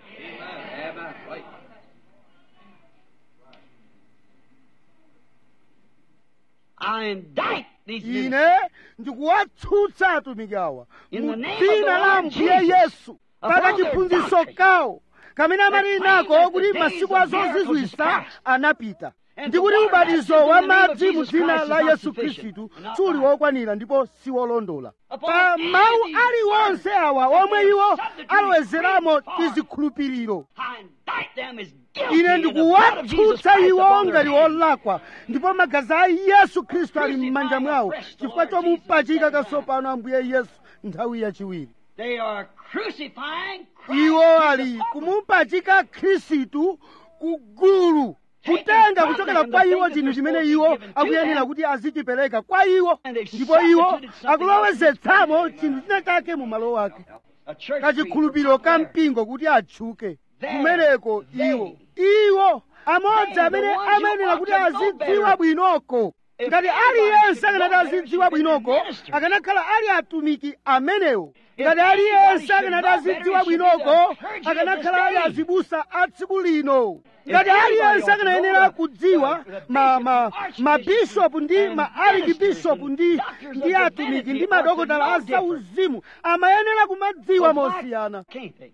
I indict these ministers. ine ndikuwatsutsa atumiki awa In the mu name of dzina the la Lord mbuye Jesus, yesu upon paka their chiphunzitso doctrine. kawo kamene amali claim nako that the kuti days masiku of a miracles is zozizwitsa past. anapita And ndi the kuti water ubatizo baptism wa in the name of madzi mu Jesus dzina Christ la is not yesu sufficient, khristu not suli right. wokwanira ndipo si wolondola Upon pa mawu any aliwonse word awa that omwe they iwo have substituted alowezeramo creed for. tizikhulupiriro I indict them as guilty ine in the blood of Jesus ndikuwatsutsa Christ iwo upon their ngati heads. olakwa ndipo magazi a yesu khristu ali m'manja Crucify mwawo afresh the chifukwa Lord chomupachika Jesus every katsopano ambuye yesu nthawi yachiwiri They are crucifying Christ iwo to the ali pulpit. kumupachika khristu ku gulu kutenga kuchokera kwa iwo chinthu chimene iwo akuyenera kuti azichipereka kwa iwo ndipo iwo akulowezetsamo chinthu china chake mu malo ake A church kachikhulupiriro ka mpingo kuti atchuke kumeneko iwo iwo amodzi amene amayenera kuti azidziwa bwinoko ngati aliyense akanati azidziwa bwinoko akanakhala ali atumiki amenewo ngati aliyense akanati azidziwa bwinoko akanakhala ali azibusa a tsiku lino ngati aliyense akanayenera kudziwa ma- ma- mabishopu ndi maarikibishopu ndi ndi atumiki ndi madokotala a zauzimu amayenera kumadziwa mosiyana Can't they?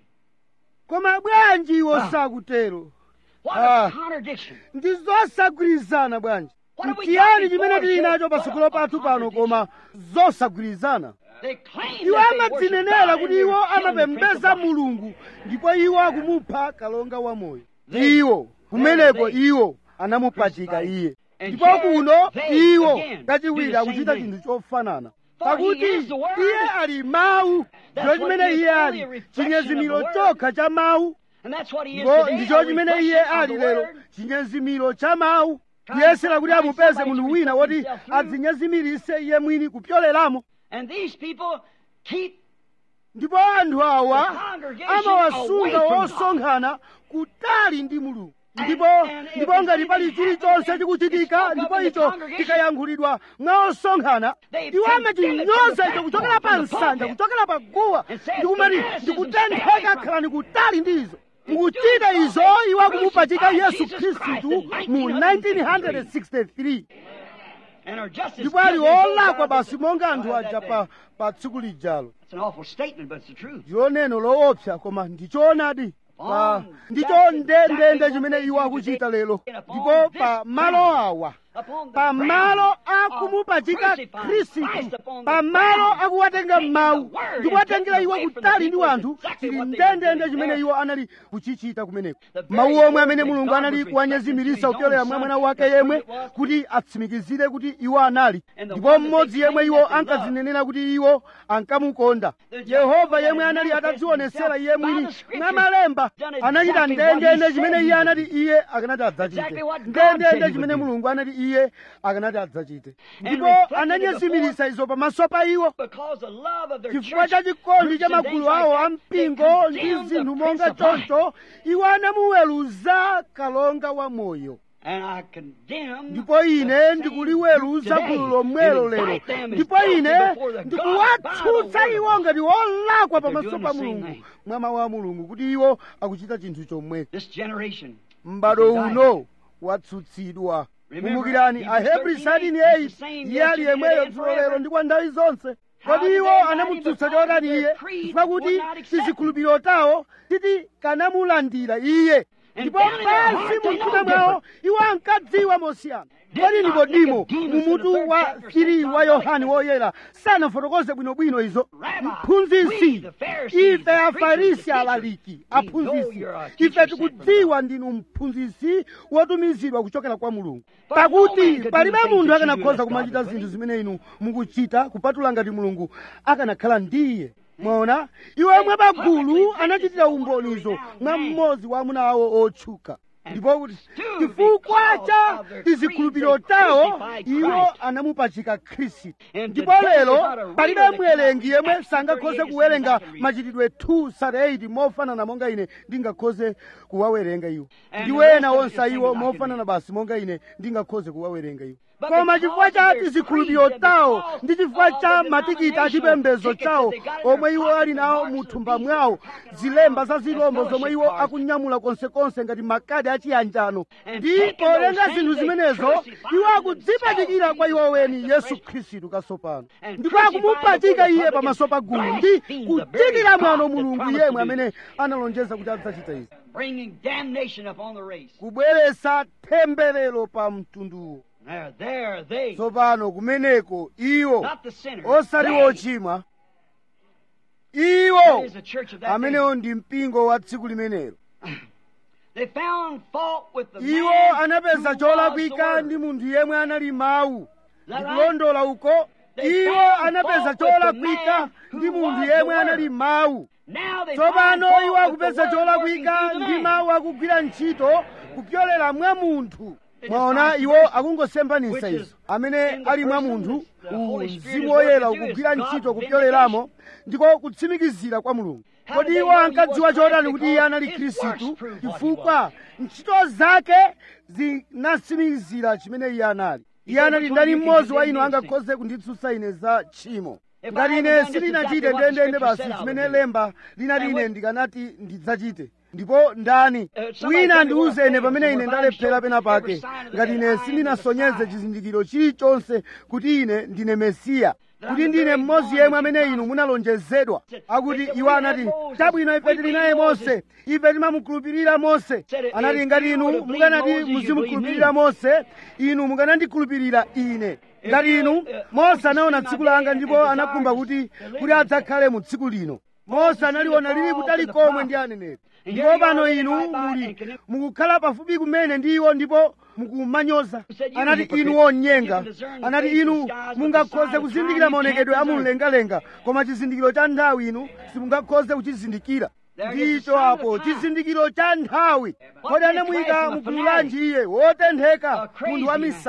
koma bwanji iwo sakutero What Ah. a contradiction. ndi zosagwirizana bwanji What have we ntiyani got chimene before tili us nacho but patsogolo a pathu pano contradiction? koma zosagwirizana They claim iwo that they worship amadzinenera God kuti and iwo they're killing the Prince of amapembedza Life. mulungu ndipo iwo akumupha kalonga wamoyo They- iwo kumeneko they- iwo anamupachika crucified. iye And ndipo here kuno they iwo again kachiwiri do the same akuchita thing. chinthu chofanana For pakuti he is the word. iye ali mawu That's ndicho what chimene he is, iye only ali a reflection chinyezimiro of the word. chokha cha mawu And that's what he is ndipo today, ndicho a chimene iye reflection of ali the lero word. chinyezimiro cha mawu Trying kuyesera to kuti find amupeze somebody munthu to wina put woti himself through. adzinyezimirise iye mwini kupyoleramo And these people keep ndipo anthu awa amawasunga osonkhana kutali ndi mulungu ndipo ndipo ngati pali chilichonse chikuchitika ndipo icho chikayankhulidwa mwa osonkhana iwo amachinyoza icho kuchokera pa nsanja kuchokera pa guwa ndikumati ndikutentheka khalani kutali ndi izo mukuchita izo iwo akumupachika yesu khristu mu 1963 ndipo ali olakwa basi monga anthu aja pa, pa tsiku lijalo It's an awful statement, but it's the truth. ndilo neno loopsa koma ndichoonadi pa ndicho ndendende chimene iwo akuchita lero ndipo pa malo awa pa malo akumupachika khristu pa malo akuwatenga mawu ndikuwatengera iwo kutali ndi wanthu chili ndendende chimene iwo anali kuchichita kumeneko mawu omwe amene mulungu anali kuwanyezimirisa kupyolera mwa mwana wake yemwe kuti atsimikizire kuti iwo anali ndipo mmodzi yemwe iwo ankazinenera kuti iwo ankamukonda yehova yemwe anali atadzionesera iye mwini mwa malemba anachita ndendende chimene iye anati iye akanati adzachite ndendende chimene mulungu anati iye akanati adzachite ndipo ananyezimirisa izo pamaso pa iwo Because the love of their chifukwa church cha chikondi groups cha and magulu things like awo that, a they mpingo ndi condemned the zinthu Prince monga of Life. choncho iwo anamuweruza kalonga wa moyo And I condemn ndipo the ine same ndikuliweruza today gulu lomwelo and lero invite them as ndipo guilty ine before the God ndikuwatsutsa by the iwo word. ngati olakwa They're pamaso doing pa the same mulungu thing. mwa mawu a mulungu kuti iwo akuchita chinthu chomwecho This generation. m'bado is indicted. uno watsutsidwa Remember, kumbukirani Hebrews ahebri 13, 13 he's the same iye ali yesterday, yemweyo today, and dzulo lero forever. ndi kwa nthawi zonse How kodi did iwo they invite him? anamutsutsa Because chotani their iye creed chifukwa kuti would not accept him. tizikhulupiriro tawo titi kanamulandira iye And ndipo down in their pansi heart they mu know mtima mwawo different. iwo ankadziwa mosiyana Did kodi not nikodimo Nicodemus mu in the mutu third wa chapter chiri say wa God yohani like woyera sanafotokoze bwinobwino izo Rabbi, we, mphunzitsi the Pharisees, ife the preachers, afarisi the alaliki teachers, we know aphunzitsi you're a teacher ife sent from tikudziwa ndinu mphunzitsi wotumizidwa kuchokera kwa mulungu But no man pakuti could do palibe the things munthu that you do akanakhoza unless kumachita God was zinthu with zimene inu mukuchita kupatula ngati mulungu akanakhala ndiye mwaona iwo omwe pagulu anachitira umbonizo mwa mmodzi wa amuna awo otchuka ndipo kuti chifukwa cha tizikhulupiriro tawo iwo anamupachika khristu ndipo lero palibe mwerengi yemwe sangakhoze kuwerenga machitidwe 238 mofanana monga ine ndingakhoze kuwawerenga iwo ndi ena onse iwo mofanana basi monga ine ndingakhoze kuwawerenga iwo koma chifukwa cha tizikhulupiriro tawo ndi chifukwa cha matikiti achipembedzo chawo omwe iwo ali nawo mu thumba mwawo zilemba za zilombo zomwe iwo akunyamula konsekonse ngati makadi achiyanjano ndi polenga zinthu zimenezo iwo akudzipachikira kwa iwo weni yesu khristu kasopano ndipo akumupachika iye pamaso pa gulu ndi kuchitira mwano mulungu yemwe amene analonjeza kuti adzachita izi bringing damnation upon the race. kubweretsa temberero pa mtunduwo There, there, they, tsopano kumeneko iwo not the sinners. osati they. wochimwa That iwo is the church of that amenewo ndi mpingo wa tsiku limenelo day. They found fault with the iwo man anapeza who was the cholakwika word. ndi munthu yemwe anali mawu That right? ndikulondola uko They iwo found anapeza fault with the cholakwika man ndi who munthu was the yemwe word. anali mawu Now they find tsopano fault iwo with the akupeza word cholakwika working through the ndi man. mawu akugwira ntchito kupyolera mwa munthu mwaona iwo akungosembanisa izo amene ali mwa munthu uwu mzimu woyera ukugwira ntchito kupyoleramo ndiko kutsimikizira kwa mulungu kodi iwo ankadziwa chotani kuti iye anali khristu chifukwa ntchito zake zinatsimikizira chimene iye anali iye anali ndani mmodzi wa inu angakhoze kunditsutsa ine za tchimo ngati ine sindinachite ndendende basi chimene lemba linati ine ndikanati ndidzachite ndipo ndani wina andiuze ine pamene ine ndalephera pena pake ngati ine sindinasonyeze chizindikiro chilichonse kuti ine ndine mesiya kuti ndine mmodzi yemwe amene inu munalonjezedwa akuti iwo anati chabwino ife tili naye mose ife timamukhulupirira mose anati ngati inu mukanati muzimukhulupirira mose inu mukanandikhulupirira ine ngati inu mose anaona tsiku langa ndipo anakhumba kuti kuti adzakhale mu tsiku lino mose analiona lili kutali komwe ndi aneneri ndipo pano inu muli mukukhala pafupi kumene ndi iwo ndipo mukumanyoza anati inu onyenga anati inu mungakhoze kuzindikira maonekedwe amumlengalenga koma chizindikiro cha nthawi inu simungakhoze kuchizindikira ndicho apo chizindikiro cha nthawi kodi anamuyika mugulu lanji iye wotentheka munthu wa misala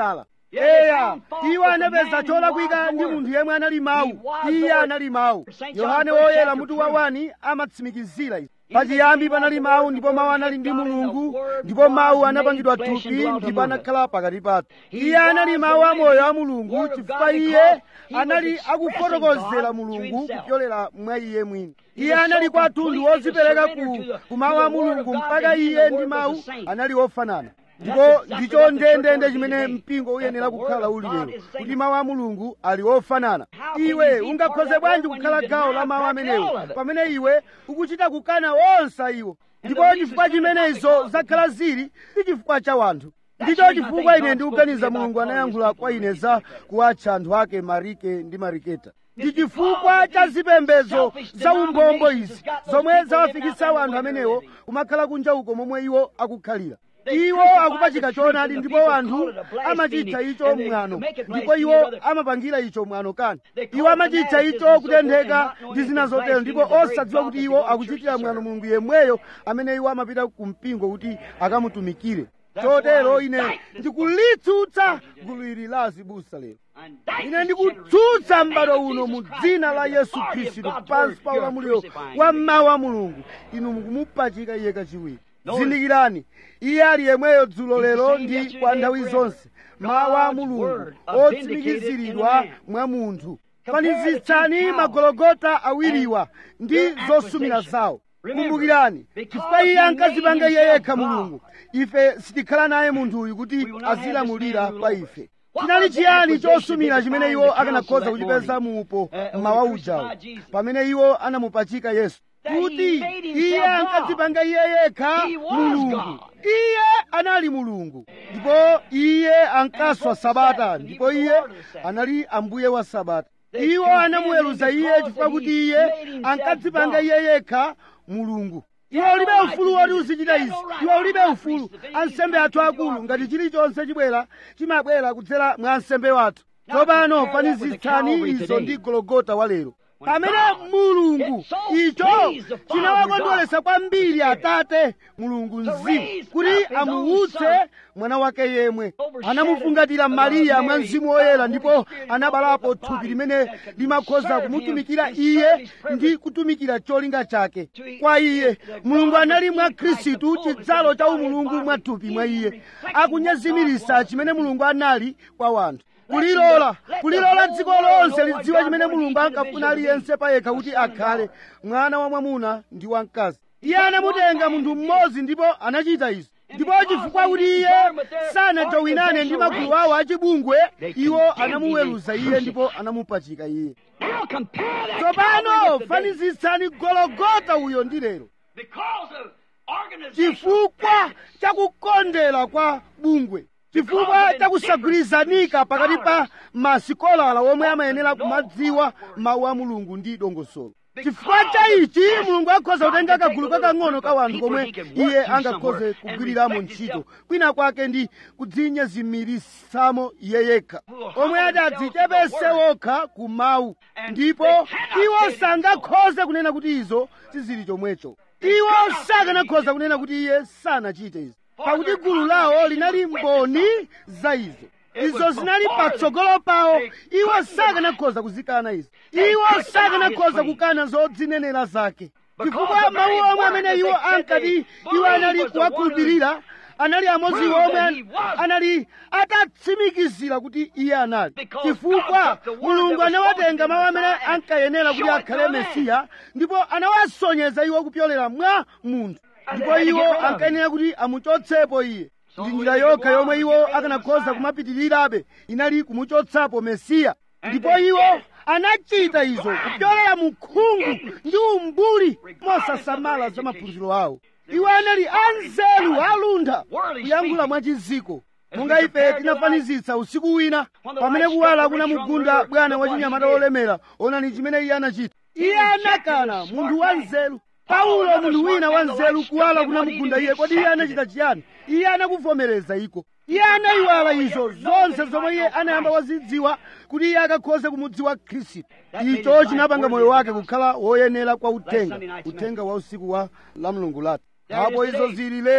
eya iwo anapeza cholakwika ndi munthu yemwe anali mawu iye anali mawu yohane woyera mutu wa wani amatsimikizira izi pachiyambi panali mawu ndipo mawu anali ndi mulungu ndipo mawu anapangidwa thupi ndipo anakhala pakati pathu iye anali mawu amoyo a mulungu chifukwa iye anali akufotokozera mulungu kupyolera mwa iye mwini iye anali kwathunthu wozipereka ku, ku mawu a mulungu mpaka iye ndi mawu anali ofanana ndipo ndicho ndendende chimene mpingo uyenera kukhala uli lero kuti mawu a mulungu ali ofanana iwe ungakhoze bwanji kukhala gawo la mawu amenewo pamene iwe ukuchita kukana onse iwo ndipo chifukwa chimene izo zakhala zili si chifukwa cha wanthu ndicho chifukwa ine ndikuganiza mulungu anayankhula kwa ine za kuwatcha anthu ake marike ndi mariketa ndi chifukwa cha zipembedzo za umbombo izi zomwe zawafikitsa anthu amenewo kumakhala kunja uko momwe iwo akukhalira iwo akupachika choonadi ndipo anthu amachitcha icho mwano ndipo iwo amapangira icho mwano kani iwo amachitcha icho kutentheka ndi zina zotero ndipo osadziwa kuti iwo akuchitira mwano mulungu yemweyo amene iwo amapita ku mpingo kuti akamutumikire chotero ine ndikulitsutsa gulu ili la azibusa lero ine ndikutsutsa m'bado uno mu dzina la yesu khristu pansi pa ulamuliro wa mawu a mulungu inu mukumupachika iye kachiwiri zindikirani iye ali yemweyo dzulo lero ndi kwa nthawi zonse mawu a mulungu otsimikiziridwa mwa munthu fanizitsani magologota awiriwa ndi zosumira zawo kumbukirani chifukwa iye ankazipanga iye yekha mulungu ife sitikhala naye munthuyu kuti azilamulira pa ife chinali chiyani chosumira chimene iwo akanakhoza kuchipeza muupo mmawa ujawo pamene iwo anamupachika yesu kuti iye ankadzipanga iye yekha mulungu iye anali mulungu ndipo iye ankaswa sabata ndipo iye anali ambuye wa sabata iwo anamuweruza iye chifukwa kuti iye ankadzipanga iye yekha mulungu iwe ulibe ufulu woti uzichita izi iwe ulibe ufulu ansembe athu akulu ngati chilichonse chibwera chimabwera kudzera mwa ansembe wathu tsopano fanizitsani izo ndi gologota wa lero pamene mulungu icho chinawakondweretsa kwambiri atate mulungu mzimu kuti amuutse mwana wake yemwe anamufungatira mariya mwa mzimu woyera ndipo anabalapo thupi limene limakhoza kumutumikira iye ndi kutumikira cholinga chake kwa iye mulungu anali mwa khristu chidzalo cha umulungu mwa thupi mwa iye akunyezimiritsa chimene mulungu anali kwa wanthu kulilola kulilola dziko lonse lidziwe chimene mulungu ankafuna aliyense payekha kuti akhale mwana wa mwamuna ndi wamkazi iye anamutenga munthu mmodzi ndipo anachita izi ndipo chifukwa kuti iye sanajowinane ndi magulu awo achibungwe iwo anamuweruza iye ndipo anamupachika iye tsopano fanizitsani gologota uyo ndi lero chifukwa chakukondera kwa bungwe chifukwa chakusagwirizanika pakati pa masikolala omwe amayenera kumadziwa mawu a mulungu ndi dongosolo chifukwa cha ichi mulungu akhoza kutenga kagulu kakang'ono ka wanthu komwe iye angakhoze kugwiriramo ntchito kwina kwake ndi kudzinyezimirisamo iye yekha omwe ati adzichepese wokha ku mawu ndipo iwo sangakhoze kunena kuti izo sizili chomwecho iwo sakanakhoza kunena kuti iye sanachite izi pakuti gulu lawo linali mboni za izo izo zinali patsogolo pawo iwo sakanakhoza kuzikana izo iwo sakanakhoza kukana zodzinenera zake chifukwa mawu omwe amene iwo ankati iwo anali kuwakhulupirira anali amodzi omwe anali atatsimikizira kuti iye anali chifukwa mulungu anawatenga mawu amene ankayenera kuti akhale mesiya ndipo anawasonyeza iwo kupyolera mwa munthu ndipo iwo ankayenera kuti amuchotsepo iye ndi njira yokha yomwe iwo akanakhoza kumapitirirabe inali kumuchotsapo mesiya ndipo iwo anachita izo kupyolera mu khungu ndi umbuli mosasamala za maphunziro awo iwo anali anzeru aluntha kuyankhula mwachiziko monga ife tinafanizitsa usiku wina pamene kuwala kunamugunda bwana wachinyamata wolemera onani chimene iye anachita iye anakana munthu wanzeru paulo munthu wina wanzeru kuwala kunamugunda iye kodi iye anachita chiyani iye anakuvomereza iko iye anayiwala izo zonse zomwe iye anayamba wazidziwa kuti iye akakhoze kumudziwa khristu icho chinapanga moyo wake kukhala woyenera kwa uthenga uthenga wa usiku wa la mulungu lathu apo izo zili lero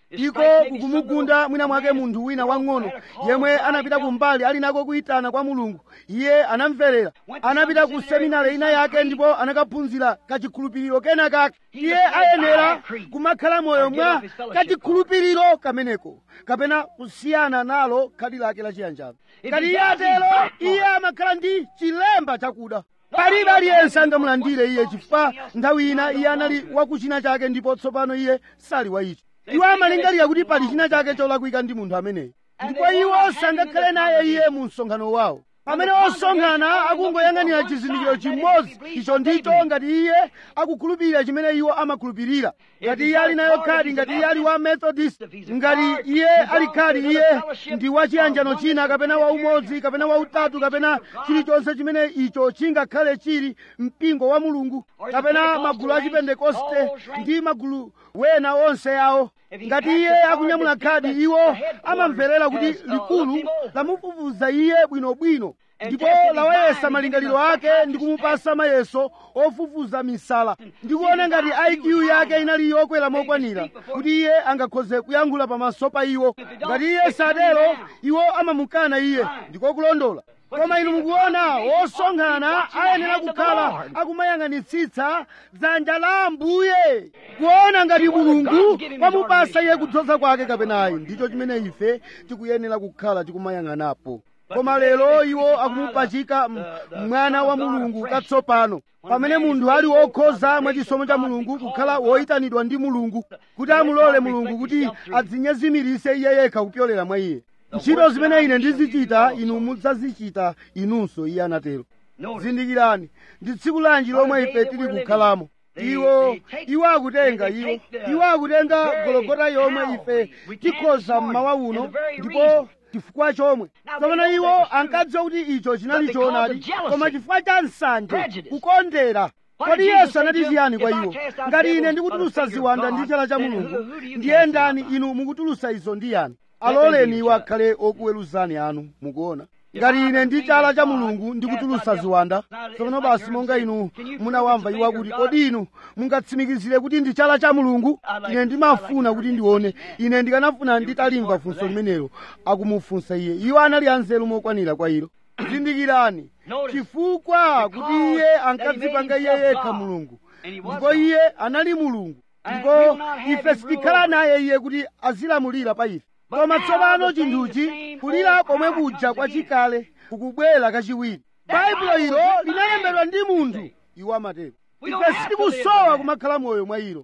iko kukumugunda mwina mwake munthu wina wang'ono yemwe anapita kumbali ali nako kuyitana kwa mulungu iye anamverera anapita ku seminari ina yake ndipo anakaphunzira kachikhulupiriro kena kake iye ayenera kumakhala moyo mwa kachikhulupiriro kameneko kapena kusiyana nalo khadi lake lachiyanjano ngati iye atero iye amakhala ndi chilemba chakuda palibe aliyense angamulandire iye chifukwa nthawi ina iye anali wakuchina chake ndipo tsopano iye sali wa icho iwo amalingalira kuti pali china chake cholakwika ndi munthu ameneyo ndipo iwo sangakhale naye iye mu msonkhano wawo pamene osonkhana akungoyang'anira chizindikiro chimodzi icho ndicho ngati iye akukhulupirira chimene iwo amakhulupirira ngati iye ali nayo khadi ngati iye ali wa methodist ngati iye ali khadi iye ndi wa chiyanjano china kapena wa umodzi kapena wa utatu kapena chilichonse chimene icho chingakhale chili mpingo wa mulungu kapena magulu a chipentekoste ndi magulu wena onse yawo ngati iye akunyamula khadi iwo amamverera kuti likulu lamufufuza iye bwinobwino ndipo lawayesa malingaliro ake ndi kumupasa mayeso ofufuza misala ndikuona ngati iq yake inali yokwera mokwanira kuti iye angakhoze kuyankhula pamaso pa iwo ngati iye sadero iwo amamukana iye ndikokulondola koma inu mukuona wosonkhana ayenera kukhala akumayang'anitsitsa dzanja la ambuye kuona ngati mulungu kwamupasa iye kudzoza kwake kapenayi ndicho chimene ife tikuyenera kukhala tikumayang'anapo koma lero iwo akumupachika mwana wa mulungu katsopano pamene munthu ali wokhoza mwachisomo cha mulungu kukhala woyitanidwa ndi mulungu kuti amulole mulungu kuti adzinyezimirise iye yekha kupyolera mwa iye ntchito zimene ine ndizichita inu mudzazichita inunso iye anatero zindikirani ndi tsiku lanji lomwe ife tili kukhalamo iwo iwo akutenga iwo iwo akutenga gologota yomwe ife tikhoza mmawa uno ndipo chifukwa chomwe tsopano iwo ankadziwa kuti icho chinali choonadi koma chifukwa cha nsanje kukondera kodi yesu anati chiyani kwa iwo ngati ine ndikutulusa ziwanda ndi chala cha mulungu ndiye ndani inu mukutulusa izo ndi yani aloleni iwo akhale okuweruzani anu mukuona ngati ine ndi chala cha mulungu ndikutulusa ziwanda tsopano basi monga inu munawamva iwo akuti kodi inu mungatsimikizire kuti ndi chala cha mulungu ine ndimafuna kuti ndione ine ndikanafuna nditalimva funso limenelo akumufunsa iye iwo anali anzeru mokwanira kwa ilo zindikirani chifukwa kuti iye ankadzipanga iye yekha mulungu ndipo iye anali mulungu ndipo ife sitikhala naye iye kuti azilamulira pa ife koma tsopano chinthuchi kulira komwe kuja kwachikale kukubwera kachiwiri baibulo ilo linalembedwa ndi munthu iwo amatero ife sitikusowa kumakhala moyo mwa ilo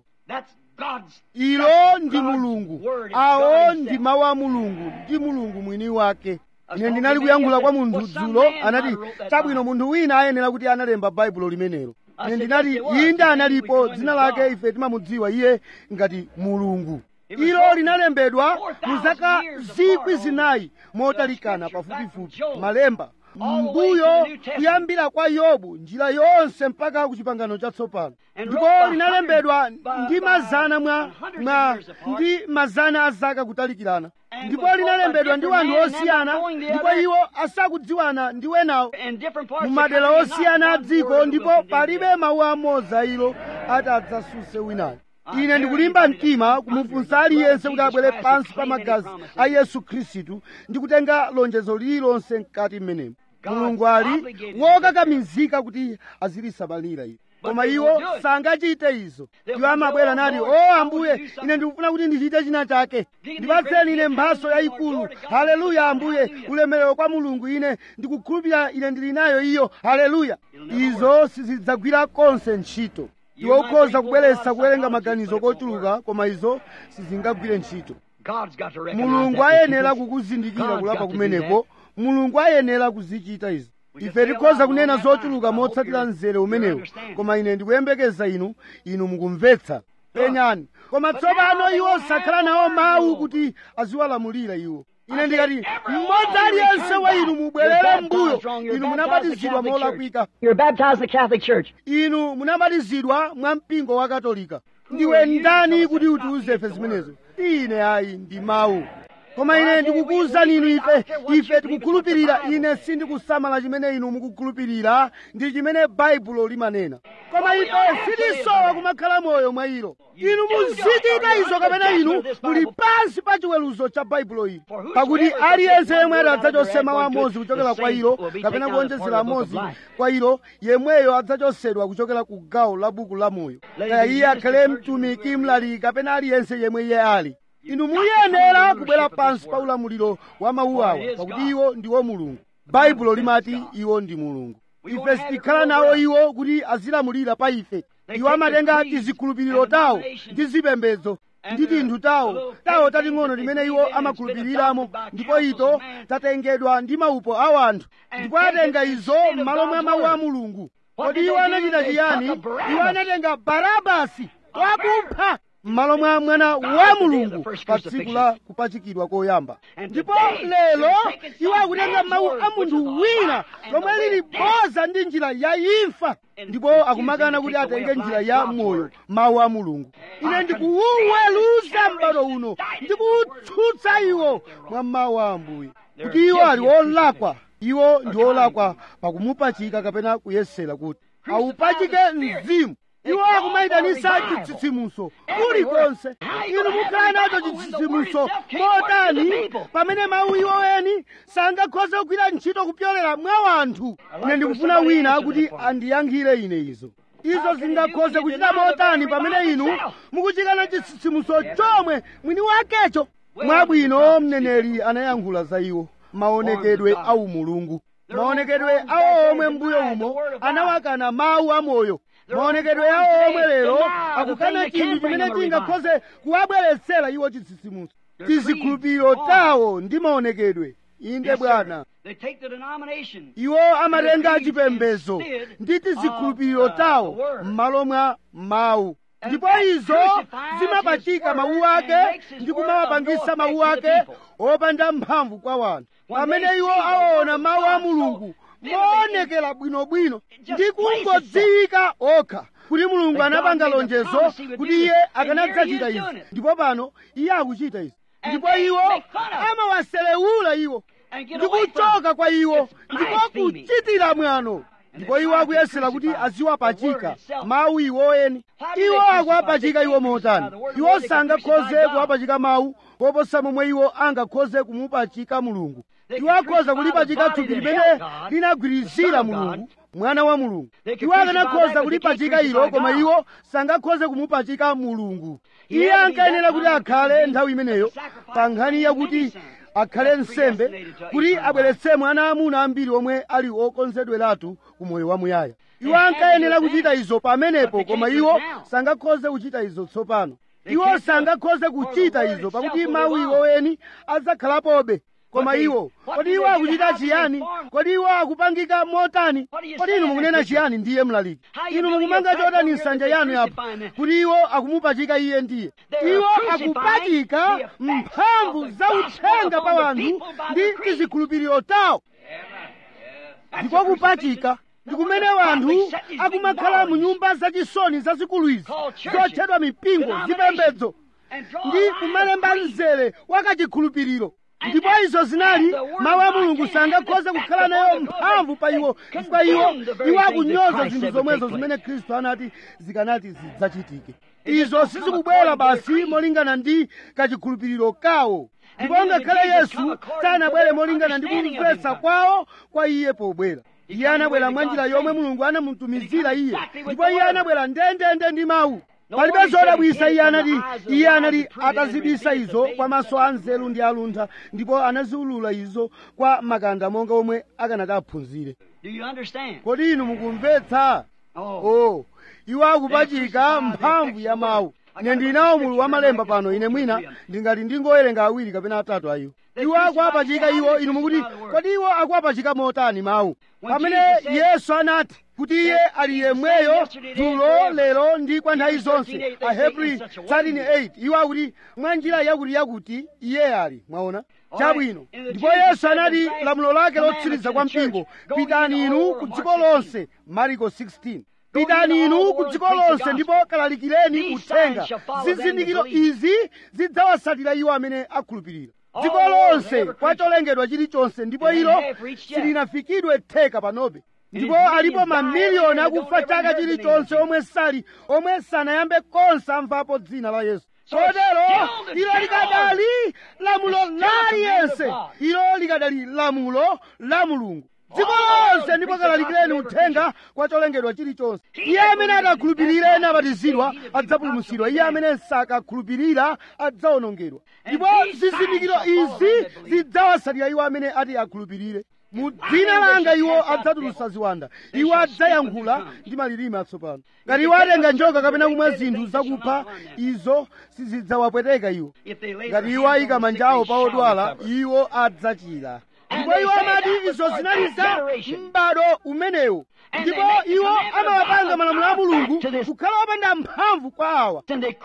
ilo ndi mulungu awo ndi mawu a mulungu ndi mulungu mwini wake ine ndinali kuyankhula kwa munthu dzulo anati chabwino munthu wina ayenera kuti analemba baibulo limenelo ine ndinati inde analipo dzina lake ife timamudziwa iye ngati mulungu ilo linalembedwa mu zaka zikwi zinayi motalikana pafupifupi malemba mbuyo kuyambira kwa yobu njira yonse mpaka ku chipangano chatsopano ndipo linalembedwa ndi mazana mwa mwa ndi mazana a zaka kutalikirana ndipo linalembedwa ndi wanthu osiyana ndipo iwo asakudziwana ndi wenawo mu madera osiyana a dziko ndipo palibe mawu amodzi a ilo ati adzasuse winayo ine ndikulimba mtima kumufunsa aliyense kuti abwere pansi pa magazi a yesu khristu ndi kutenga lonjezo lililonse mkati mmenemo mulungu ali wokakamizika kuti azilisamalira iwo koma iwo sangachite izo iwo amabwera nati o ambuye ine ndikufuna kuti ndichite china chake ndipatseni ine mphaso yayikulu haleluya ambuye ulemerero kwa mulungu ine ndikukhulupirira ine ndili nayo iyo haleluya izo sizidzagwira konse ntchito iwe ukhoza kubweretsa kuwerenga maganizo kochuluka koma izo sizingagwire ntchito mulungu ayenera kukuzindikira kulapa kumeneko mulungu ayenera kuzichita izo ife tikhoza kunena zochuluka motsatira mzere umenewo koma ine ndikuyembekeza inu inu mukumvetsa penyani koma tsopano iwo sakhala nawo mawu kuti aziwalamulira iwo ine ndikati mmodzi aliyense wa inu mubwerere mbuyo inu munabatizidwa molakwika You're baptized in the Catholic Church. inu munabatizidwa mwa mpingo wa katolika ndiwe ndani kuti utiuze ife zimenezo ine ayi ndi mawu koma ine ndikukuwuzani inu ife ife tikukhulupirira ine sindikusamala chimene inu mukukhulupirira ndi chimene baibulo limanena koma ife sitisowa kumakhala moyo mwa ilo inu muzichita izo kapena inu muli pansi pa chiweruzo cha baibulo ili pakuti aliyense yemwe adzachotse mawu amodzi kuchokera kwa ilo kapena kuonjezera amodzi kwa ilo yemweyo adzachotsedwa kuchokera ku gawo la buku la moyo kaya iye akhale mtumiki mlaliki kapena aliyense yemwe iye ali inu muyenera kubwera pansi pa ulamuliro wa mawu awa pakuti iwo ndiwo mulungu baibulo limati iwo ndi mulungu ife sitikhala nawo iwo kuti azilamulira pa ife iwo amatenga tizikhulupiriro tawo ndi zipembedzo ndi tinthu tawo tawo tating'ono timene iwo amakhulupiriramo ndipo ito tatengedwa ndi maupo a anthu ndipo atenga izo m'malo mwa mawu a mulungu kodi iwo anachita chiyani iwo anatenga barabasi wakupha m'malo mwa mwana wa mulungu pa tsiku la kupachikidwa koyamba ndipo lero iwo akutenga mawu a munthu wina lomwe lili boza ndi njira ya imfa ndipo akumakana kuti atenge njira ya moyo mawu a mulungu ine ndikuwuweruza m'bado uno ndikuwutsutsa iwo mwa mawu a ambuye kuti iwo ali olakwa iwo ndi olakwa pakumupachika kapena kuyesera kuti awupachike mzimu iwo akumayitanisa chitsitsimutso kulikonse inu mukhala nacho chitsitsimutso motani pamene mawu iwo eni sangakhoze kugwira ntchito kupyolera mwa wanthu ine ndikufuna wina kuti andiyankhire ine izo izo zingakhoze kuchita motani pamene inu mukuchikana chitsitsimutso chomwe mwini wakecho mwabwino mneneri anayankhula za iwo maonekedwe a umulungu maonekedwe awo omwe mbuyo umo anawakana mawu amoyo maonekedwe awo omwe lero akukana chinthu chimene chingakhoze kuwabweretsera iwo chitsitsimutso tizikhulupiriro tawo ndi maonekedwe inde bwana iwo amatenga chipembedzo ndi tizikhulupiriro tawo m'malo mwa mawu ndipo izo zimapachika mawu ake ndi kumawapangisa mawu ake opanda mphamvu kwa wanthu pamene iwo awaona mawu a mulungu moonekera bwinobwino ndi kungodziwika okha kuti mulungu anapanga lonjezo kuti iye akanadzachita izi ndipo pano iye akuchita izi ndipo iwo amawaselewula iwo ndi kuchoka kwa iwo ndipo kuchitira mwano ndipo iwo akuyesera kuti aziwapachika mawu iwo eni iwo akuwapachika iwo motani iwo sangakhoze kuwapachika mawu koposa momwe iwo angakhoze kumupachika mulungu iwo akhoza kulipachika thupi limene linagwirizira mulungu mwana wa mulungu iwo akanakhoza kulipachika ilo koma iwo sangakhoze kumupachika mulungu iye ankayenera kuti akhale nthawi imeneyo pa nkhani yakuti akhale nsembe kuti abweretse mwana amuna ambiri omwe ali okonzedweratu ku moyo wamuyaya iwo ankayenera kuchita izo pamenepo koma iwo sangakhoze kuchita izo tsopano iwo sangakhoze kuchita izo pakuti mawu iwo eni adzakhalapobe koma iwo kodi iwo akuchita chiyani kodi iwo akupangika motani kodi inu mukunena chiyani ndiye mlaliki inu mukumanga chotani nsanja yanu yapo kuti iwo akumupachika iye ndiye iwo akupachika mphamvu za uthenga pa wanthu ndi tizikhulupiriro tawo ndiko kupachika ndi kumene wanthu akumakhala mu nyumba zachisoni zazikulu izi zotchedwa mipingo zipembedzo ndi kumalemba mzere wakachikhulupiriro ndipo izo zinali mawu a mulungu sangakhoze kukhala nayo mphamvu pa iwo chifukwa iwo iwo akunyoza zinthu zomwezo zimene khristu anati zikanati zidzachitike izo sizikubwera basi molingana ndi kachikhulupiriro kawo ndipo ngakhale yesu sanabwere molingana ndi kumvetsa kwawo kwa iye pobwera iye anabwera mwa njira yomwe mulungu anamutumizira iye ndipo iye anabwera ndendende ndi mawu palibe zodabwisa iye anati iye anali atazibisa izo kwa maso a nzeru ndi aluntha ndipo anaziulula izo kwa makanda monga omwe akanati aphunzire kodi inu mukumvetsa oh iwo akupachika mphamvu ya mawu ine ndinawo mulu wa malemba pano ine mwina ndingati ndingowerenga awiri kapena atatu ayiwo iwo akuwapachika iwo inu mukuti kodi iwo akuwapachika motani mawu pamene yesu anati kuti iye ali yemweyo dzulo lero ndi kwa nthawi zonse ahebri 13:8 iwo akuti mwa njira yakuti yakuti iye ali mwaona chabwino ndipo yesu anati lamulo lake lotsiriza kwa mpingo pitani inu ku dziko lonse mariko 16 pitani inu ku dziko lonse ndipo kalalikireni uthenga zizindikiro izi zidzawatsatira iwo amene akhulupirira dziko lonse kwa cholengedwa chilichonse ndipo ilo silinafikidwe theka panobe ndipo alipo mamiliyoni akufa chaka chilichonse omwe sali omwe sanayambe konse amvapo dzina la yesu kotero ilo likadali lamulo la aliyense ilo likadali lamulo la mulungu dziko lonse ndipo kalalikireni uthenga kwa cholengedwa chilichonse iye amene adakhulupirira ena abatizidwa adzapulumutsidwa iye amene sakakhulupirira adzawonongedwa ndipo zizindikiro izi zidzawatsatira iwo amene ati akhulupirire mu dzina langa iwo adzatulutsa ziwanda iwo adzayankhula ndi malilime atsopano ngati iwo atenga njoka kapena kumwa zinthu zakupha izo sizidzawapweteka iwo ngati iwo ayika manja awo pa odwala iwo adzachira ndipo iwo amati izo zinali za m'bado umenewo ndipo iwo amawapanga malamulo a mulungu kukhala opanda mphamvu kwa awa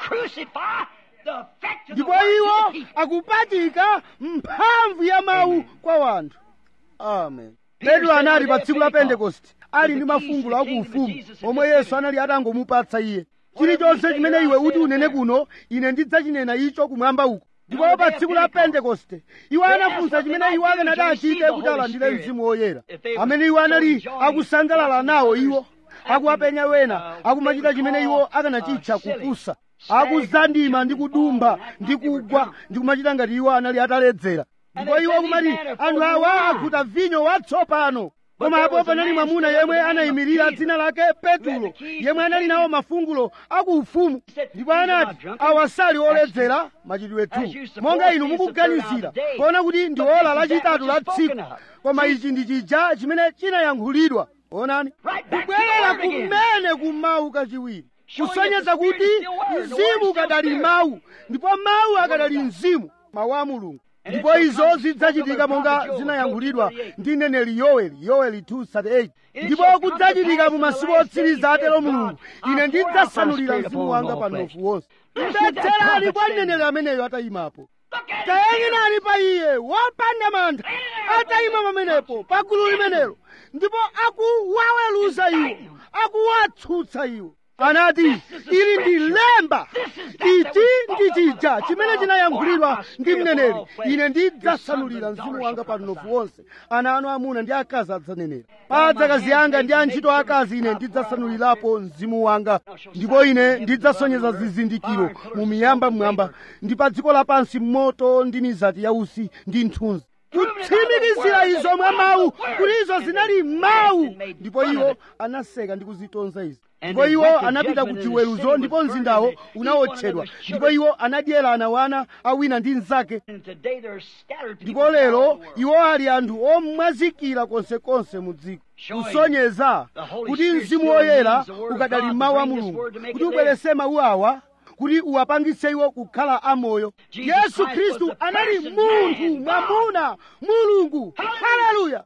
ndipo iwo akupachika mphamvu ya mawu kwa wanthu amen petro anali pa tsiku la pentekoste ali ndi mafungulo akuufumu omwe yesu anali atangomupatsa iye chilichonse chimene iwe uti unene kuno ine ndidzachinena icho kumwamba uko ndipo pa tsiku la pentekoste iwo anafunsa chimene iwo akanati achite kuti alandire mzimu woyera amene iwo anali akusangalala nawo iwo akuwapenya wena akumachita chimene iwo akanachitcha kupusa akuzandima ndi kudumba ndi kugwa ndi kumachita ngati iwo anali ataledzera ndipo iwo kumati anthu awa akhuta vinyo watsopano koma apo panali mwamuna yemwe anayimirira dzina lake petulo yemwe anali nawo mafungulo akuufumu ndipo anati awa sali oledzera machitidwe 2 monga inu mukuganizira kuona kuti ndi ola lachitatu la tsiku koma ichi ndi chija chimene chinayankhulidwa onani kubwerera kumene kumawu kachiwiri kusonyeza kuti mzimu ukadali mawu ndipo mawu akadali mzimu mawu a mulungu ndipo izo zidzachitika monga zinayankhulidwa ndi mneneri yoweli yoweli 238 ndipo kudzachitika mu masiku otsiriza atero mulungu ine ndidzasanulira mzimu wanga pa mnofu wonse mvetserani kwa mneneri ameneyo atayimapo tayang'anani pa iye wopanda mantha atayima pamenepo pa gulu limenelo ndipo akuwaweruza iwo akuwatsutsa iwo anati ili ndi lemba ichi ndi chija chimene chinayankhulidwa ndi mneneri ine ndidzasanulira mzimu wanga pa mnofu wonse ana anu amuna ndi akazi adzanenera pa adzakazi anga ndi antchito akazi ine ndidzasanulirapo mzimu wanga ndipo ine ndidzasonyeza zizindikiro mu miyamba mwamba ndi pa dziko lapansi moto ndi mizati yausi ndi nthunzi kutsimikizira izo mwa mawu kuti izo zinali mawu ndipo iwo anaseka ndi kuzitonza izi ndipo iwo anapita ku chiweruzo ndipo mzindawo unawotchedwa ndipo iwo anadyerana wana awina ndi mnzake ndipo lero iwo ali anthu omwazikira konsekonse mu dziko kusonyeza kuti mzimu woyera ukadali mawu a mulungu kuti ubwerese mawu awa kuti uwapangitse iwo kukhala amoyo yesu khristu anali munthu mwamuna mulungu haleluya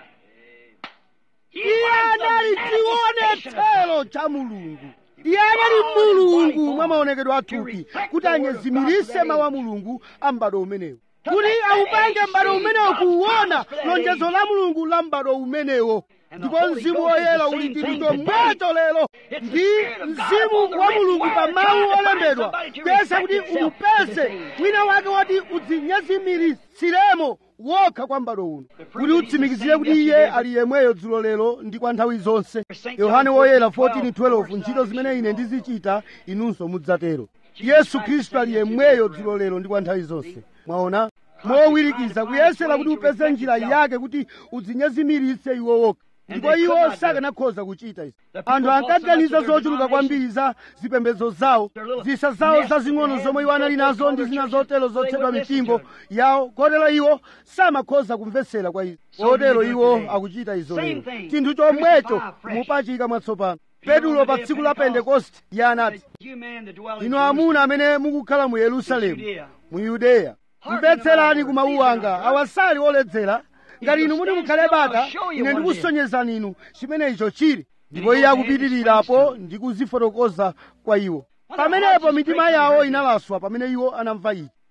iye anali chionetsero cha mulungu iye anali mulungu mwa maonekedwe athupi kuti anyezimirise mawu a mulungu a m'bado umenewo kuti aupange m'bado umenewo kuwona lonjezo la mulungu la m'bado umenewo ndipo mzimu woyera uli ndi chinthu chomwecho lero ndi mzimu wa mulungu pa mawu olembedwa kuyesa kuti umupeze wina wake woti udzinyezimirisiremo wokha kwa m'bado uno kuti utsimikizire kuti iye ali yemweyo dzulo lero ndi kwa nthawi zonse yohane woyera 14:12 ntchito zimene ine ndizichita inunso mudzatero yesu khristu ali yemweyo dzulo lero ndi kwa nthawi zonse mwaona mowirikiza kuyesera kuti upeze njira yake kuti udzinyezimiritse iwo wokha ndipo iwo sakanakhoza kuchita izi anthu ankaganiza zochuluka kwambiri za zipembedzo zawo zisa zawo zazing'ono zomwe iwo anali nazo ndi zina zotero zotchedwa mipingo yawo kotero iwo samakhoza kumvetsera kwa izo kotero iwo akuchita izo lero chinthu chomwecho mupachika mwatsopano petulo pa tsiku la pentekoste iye anati inu amuna amene mukukhala mu yerusalemu mu yudeya mvetserani ku mawu anga awasali oledzera ngati inu muti mukhale bata ine ndikusonyezani inu chimene icho chili ndipo iye akupitirirapo ndi kuzifotokoza kwa iwo pamenepo mitima yawo inalaswa pamene iwo anamva ichi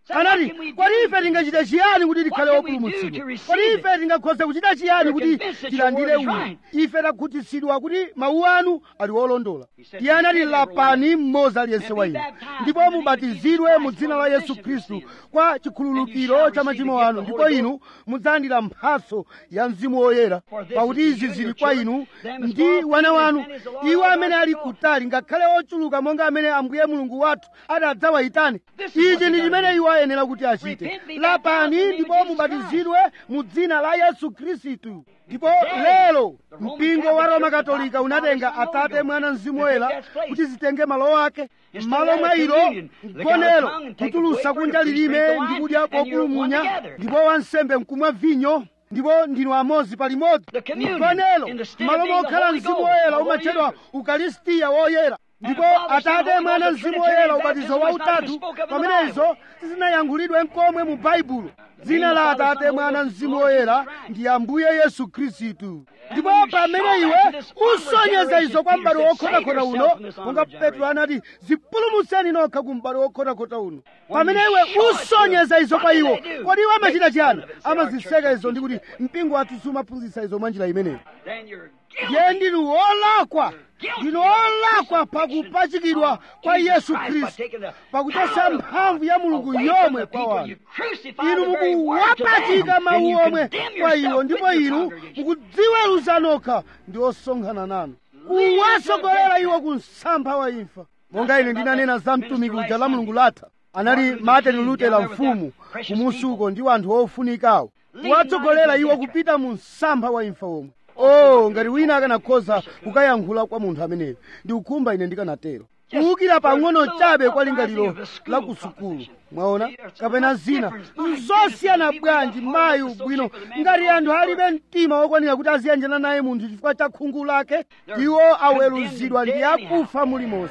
anati kodi ife tingachite chiyani kuti tikhale wopulumutsidwa kodi ife tingakhoze kuchita chiyani kuti tilandire uyu ife takhutitsidwa kuti mawu anu ali olondola iye anati lapani mmodzi aliyense wa inu ndipo mubatizidwe mu dzina la yesu khristu kwa chikhululukiro cha machimo anu ndipo inu mudzalandira mphatso ya mzimu woyera pakuti izi zili kwa inu ndi wana wanu iwo amene ali kutali ngakhale ochuluka monga amene ambuye mulungu wathu adzawayitane ichi ndi chimene iwo ayenera kuti achite lapani ndipo mubatizidwe mu dzina la yesu khristu ndipo lero mpingo wa roma katolika unatenga atate mwana mzimu woyera kuti zitenge malo ake m'malo mwa ilo mgonero kutulusa kunja lilime ndi kudya populumunya ndipo wansembe nkumwa vinyo ndipo ndinu amodzi palimodzi mgonero m'malo mokhala mzimu woyera umatchedwa ukalistiya woyera ndipo atate mwana mzimu woyera ubatizo wautatu pamenezo sizinayankhulidwe nkomwe mu baibulo dzina la atate mwana mzimu woyera ndi ambuye yesu khristu ndipo pamene iwe usonyeza izo kwa m'bado wokhotakhota uno monga petro anati zipulumutseni nokha ku m'bado wokhotakhota uno pamene iwe usonyeza izo kwa iwo kodi iwo amachita chiyani amaziseka izo ndi kuti mpingo wathu sumaphunzitsa izo mwa njira imeneyo ndiye ndinu wolakwa ndinu wolakwa pakupachikidwa kwa yesu khristu pakuchotsa mphamvu ya mulungu yomwe kwa wanu inu mukuwapachika mawu omwe kwa iwo ndipo inu mukudziweruza nokha ndi osonkhana nanu kuwasogolera iwo ku msampha wa imfa monga ine ndinanena za mtumiki uja la mulungu latha anali martin lutera mfumu kumusuko ndi anthu ofunikawo kuwatsogolera iwo kupita mu msampha wa imfa omwe oh ngati wina akanakhoza kukayankhula kwa munthu ameneyo ndikukhumba ine ndikanatero kuwukira pang'ono chabe kwa lingaliro la kusukulu mwaona kapena zina nzosiyana bwanji mayi ubwino ngati anthu alibe mtima wokwanira kuti aziyanjana naye munthu chifukwa cha khungu lake iwo aweruzidwa ndi akufa mulimonse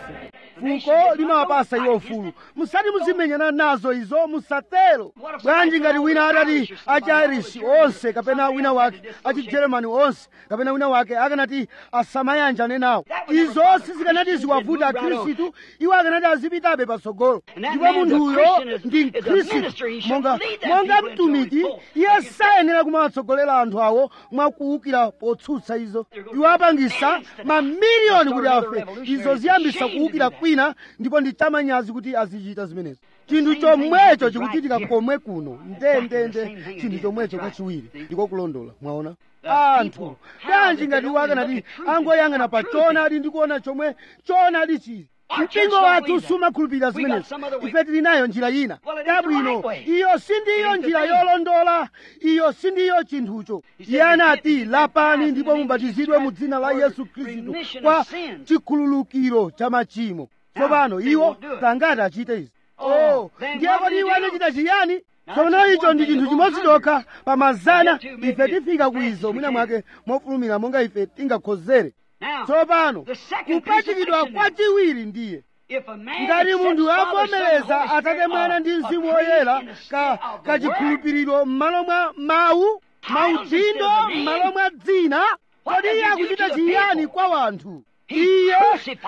fuko limawapasa iwo ufulu musati muzimenyana nazo izo musatero bwanji ngati wina atati achi irish onse kapena wina wake achi germany onse kapena wina wake akanati asamayanjane nawo izo sizikanati ziwavuta akhristu iwo akanati azipitabe patsogolo ndipo munthuyo ndi mkhristu monga monga mtumiki iye sayenera kumawatsogolera anthu awo mwakuwukira potsutsa izo iwo apangisa mamiliyoni kuti afe izo ziyambisa kuwukira kwina ndipo ndi chamanyazi kuti azichita zimenezo chinthu chomwecho chikuchitika komwe kuno ndendende chinthu chomwecho kachiwiri ndiko kulondola mwaona anthu bwanji ngati iwo akanati angoyang'ana pa choonadi ndi kuona chomwe choonadi chili mpingo wathu sumakhulupirira zimenezo ife tili nayo njira ina yabwino iyo sindiyo njira yolondola iyo sindiyo chinthucho iye anati lapani ndipo mubatizidwe mu dzina la yesu khristu kwa chikhululukiro cha machimo tsopano iwo tangati achite izi oh ndiye kodi iwo anachita chiyani tsono icho ndi chinthu chimodzi chokha pa mazana ife tifika ku izo mwina mwake mofulumira monga ife tingakhozere tsopano kupachikidwa kwachiwiri ndiye ngati munthu avomereza atate mwana ndi mzimu woyera kachikhulupiriro m'malo mwa mawu maudindo m'malo mwa dzina kodi iye akuchita chiyani kwa wanthu iye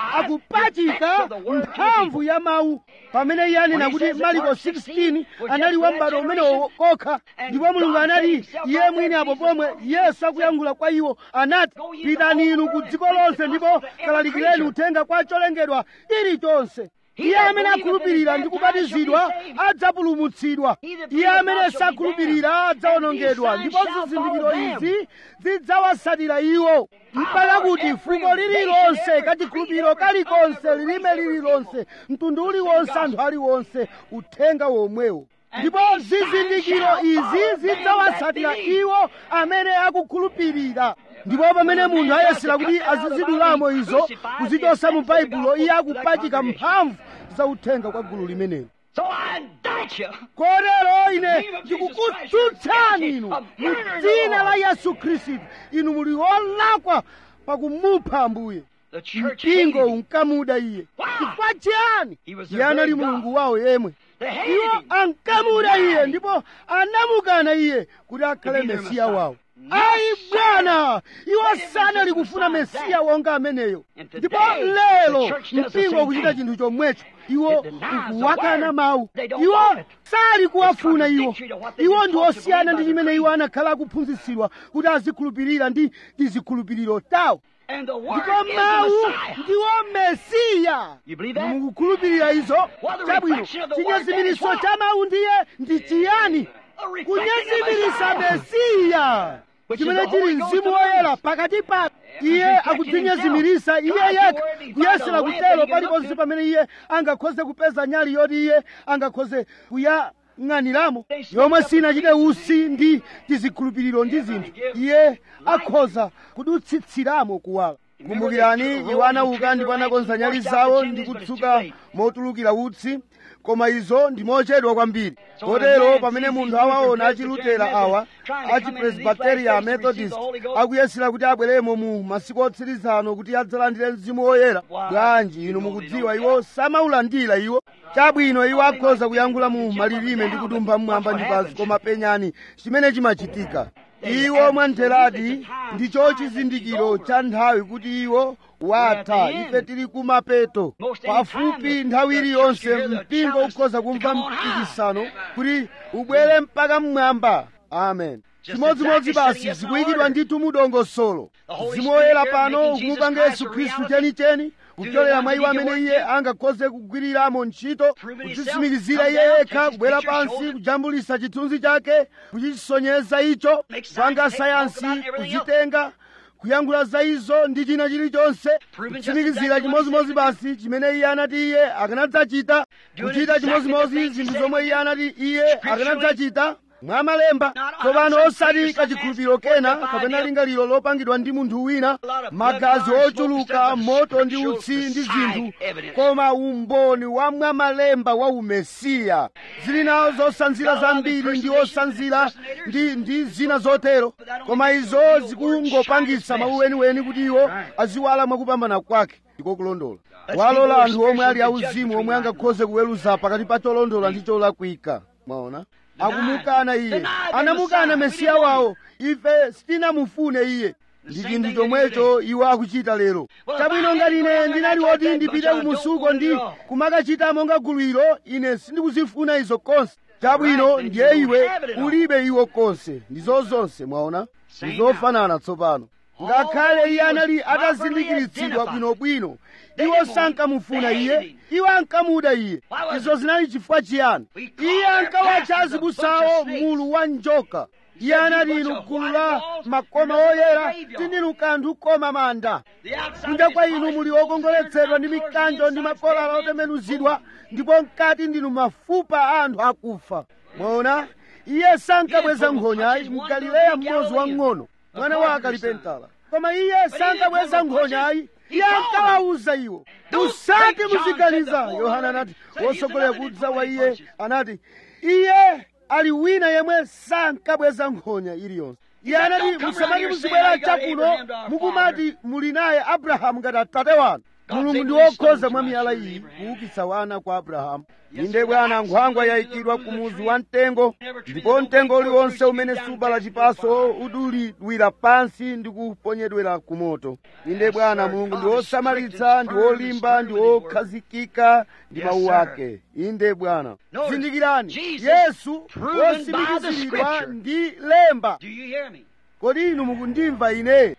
akupachika mphamvu ya mawu pamene iye anena kuti mariko 16 anali wa m'bado umenewo kokha ndipo mulungu anati iye mwini apo pomwe yesu akuyankhula kwa iwo anati pitani inu ku dziko lonse ndipo kalalikireni uthenga kwa cholengedwa chilichonse iye amene akhulupirira ndi kubatizidwa adzapulumutsidwa iye amene sakhulupirira adzawonongedwa ndipo zizindikiro izi zidzawatsatira iwo mpaka kuti fuko lililonse kachikhulupiriro kalikonse lilime lililonse mtundu uliwonse anthu aliwonse uthenga womwewo ndipo zizindikiro izi zidzawatsatira iwo amene akukhulupirira ndipo pamene munthu ayesera kuti azizidulamo izo kuzichosa mu baibulo iye akupachika mphamvu za uthenga kwa gulu limenelo kotero ine ndikukutsutsani inu mu dzina la yesu khristu inu muli wolakwa pakumupha ambuye mpingo unkamuda iye chifukwa chiyani iye anali mulungu wawo yemwe iwo ankamuda iye ndipo anamukana iye kuti akhale mesiya wawo ayi bwana iwo sanali kufuna mesiya wonga ameneyo ndipo lero mpingo ukuchita chinthu chomwecho iwo ukuwakana mawu iwo sali kuwafuna iwo iwo ndi osiyana ndi chimene iwo anakhala akuphunzitsidwa kuti azikhulupirira ndi tizikhulupiriro tawo ndipo mawu ndiwo mesiya mukukhulupirira izo chabwino chinyezimiriso cha mawu ndiye ndi chiyani kunyezimirisa mesiya chimene chili mzimu woyera pakati pa iye akudzinyezimirisa iye yekha kuyesera kutero paliponse pamene iye angakhoze kupeza nyali yoti iye angakhoze kuyang'aniramo yomwe sinachite usi ndi tizikhulupiriro ndi zinthu iye akhoza kudutsitsiramo kuwala kumbukirani iwo anauka ndipo anakonza nyali zawo ndi kutsuka motulukira utsi koma izo ndi mochedwa kwambiri kotero pamene munthu awaona achilutera awa achipresbiteria methodist akuyesera kuti abweremo mu masiku otsirizano kuti adzalandire mzimu woyera bwanji inu mukudziwa iwo samaulandira iwo chabwino iwo akhoza kuyankhula mu malilime ndi kutumpha mmwamba ndi pansi koma penyani chimene chimachitika iwo mwantheradi ndicho chizindikiro cha nthawi kuti iwo watha ife tili kumapeto pafupi nthawi iliyonse mpingo ukhoza kumva mpikisano kuti ubwere mpaka mmwamba amen chimodzimodzi basi zikuyikidwa ndithu mudongosolo mzimu woyera pano ukumupanga yesu khristu chenicheni kupyolera mwa iwo amene iye angakhoze kugwiriramo ntchito kudzitsimikizira iye yekha kubwera pansi kujambulisa chithunzi chake kuchisonyeza icho kupanga sayansi kuzitenga kuyankhula za izo ndi china chilichonse kutsimikizira chimodzimodzi basi chimene iye anati iye akanadzachita kuchita chimodzimodzi zinthu zomwe iye anati iye akanadzachita mwa malemba tsopano osati kachikhulupiriro kena kapena lingaliro lopangidwa ndi munthu wina magazi ochuluka moto ndi utsi ndi zinthu koma umboni wa mwa malemba wa umesiya zili nawo zosanzira zambiri ndi osanzira ndi, ndi zina zotero koma izo zikungopangisa mawu weniweni kuti iwo aziwala mwakupambana kwake ndiko kulondola walola anthu omwe ali auzimu omwe angakhoze kuweruza pakati pa cholondola ndi cholakwika mwaona akumukana iye anamukana mesiya wawo ife sitinamufune iye ndi chinthu chomwecho iwo akuchita lero chabwino ngati ine ndinali woti ndipite kumusuko ndi kumakachita monga gululo ine sindikuzifuna izo konse chabwino ndiye iwe ulibe iwo konse ndizo zonse mwaona ndizofanana tsopano ngakhale iye anali atazindikiritsidwa bwinobwino iwo sankamufuna iye iwo ankamuda iye izo zinali chifukwa chiyani iye ankawatcha azibusawo mulu wa njoka iye anati inu gulu la makoma oyera tindinu kanthu koma manda kunja kwa inu muli okongoletsedwa ndi mikanjo ndi makolala otembenuzidwa ndipo mkati ndinu mafupa a anthu akufa mwaona iye sankabweza nkhonya mgalileya mmodzi wang'ono mwana wa akalipentala koma iye sankabweza nkhonyayi iye ankawawuza iwo musati muziganiza yohana anati wotsogolera kudza wa iye anati iye ali wina yemwe sankabweza nkhonya iliyonse iye anati musamati muzibwera chakuno mukumati muli naye abrahamu ngati atate wanu mulungu ndi wokhoza mwa miyala iyi kuukitsa wana kwa abrahamu inde bwana nkhwangwa yayikidwa kumuzi wa mtengo ndipo mtengo uliwonse umene subala chipaso udulidwira pansi ndi kuponyedwera ku moto inde bwana mulungu ndi wosamalitsa ndi wolimba ndi wokhazikika ndi mawu ake inde bwana zindikirani yesu wosimikiziridwa ndi lemba kodi inu mukundimva ine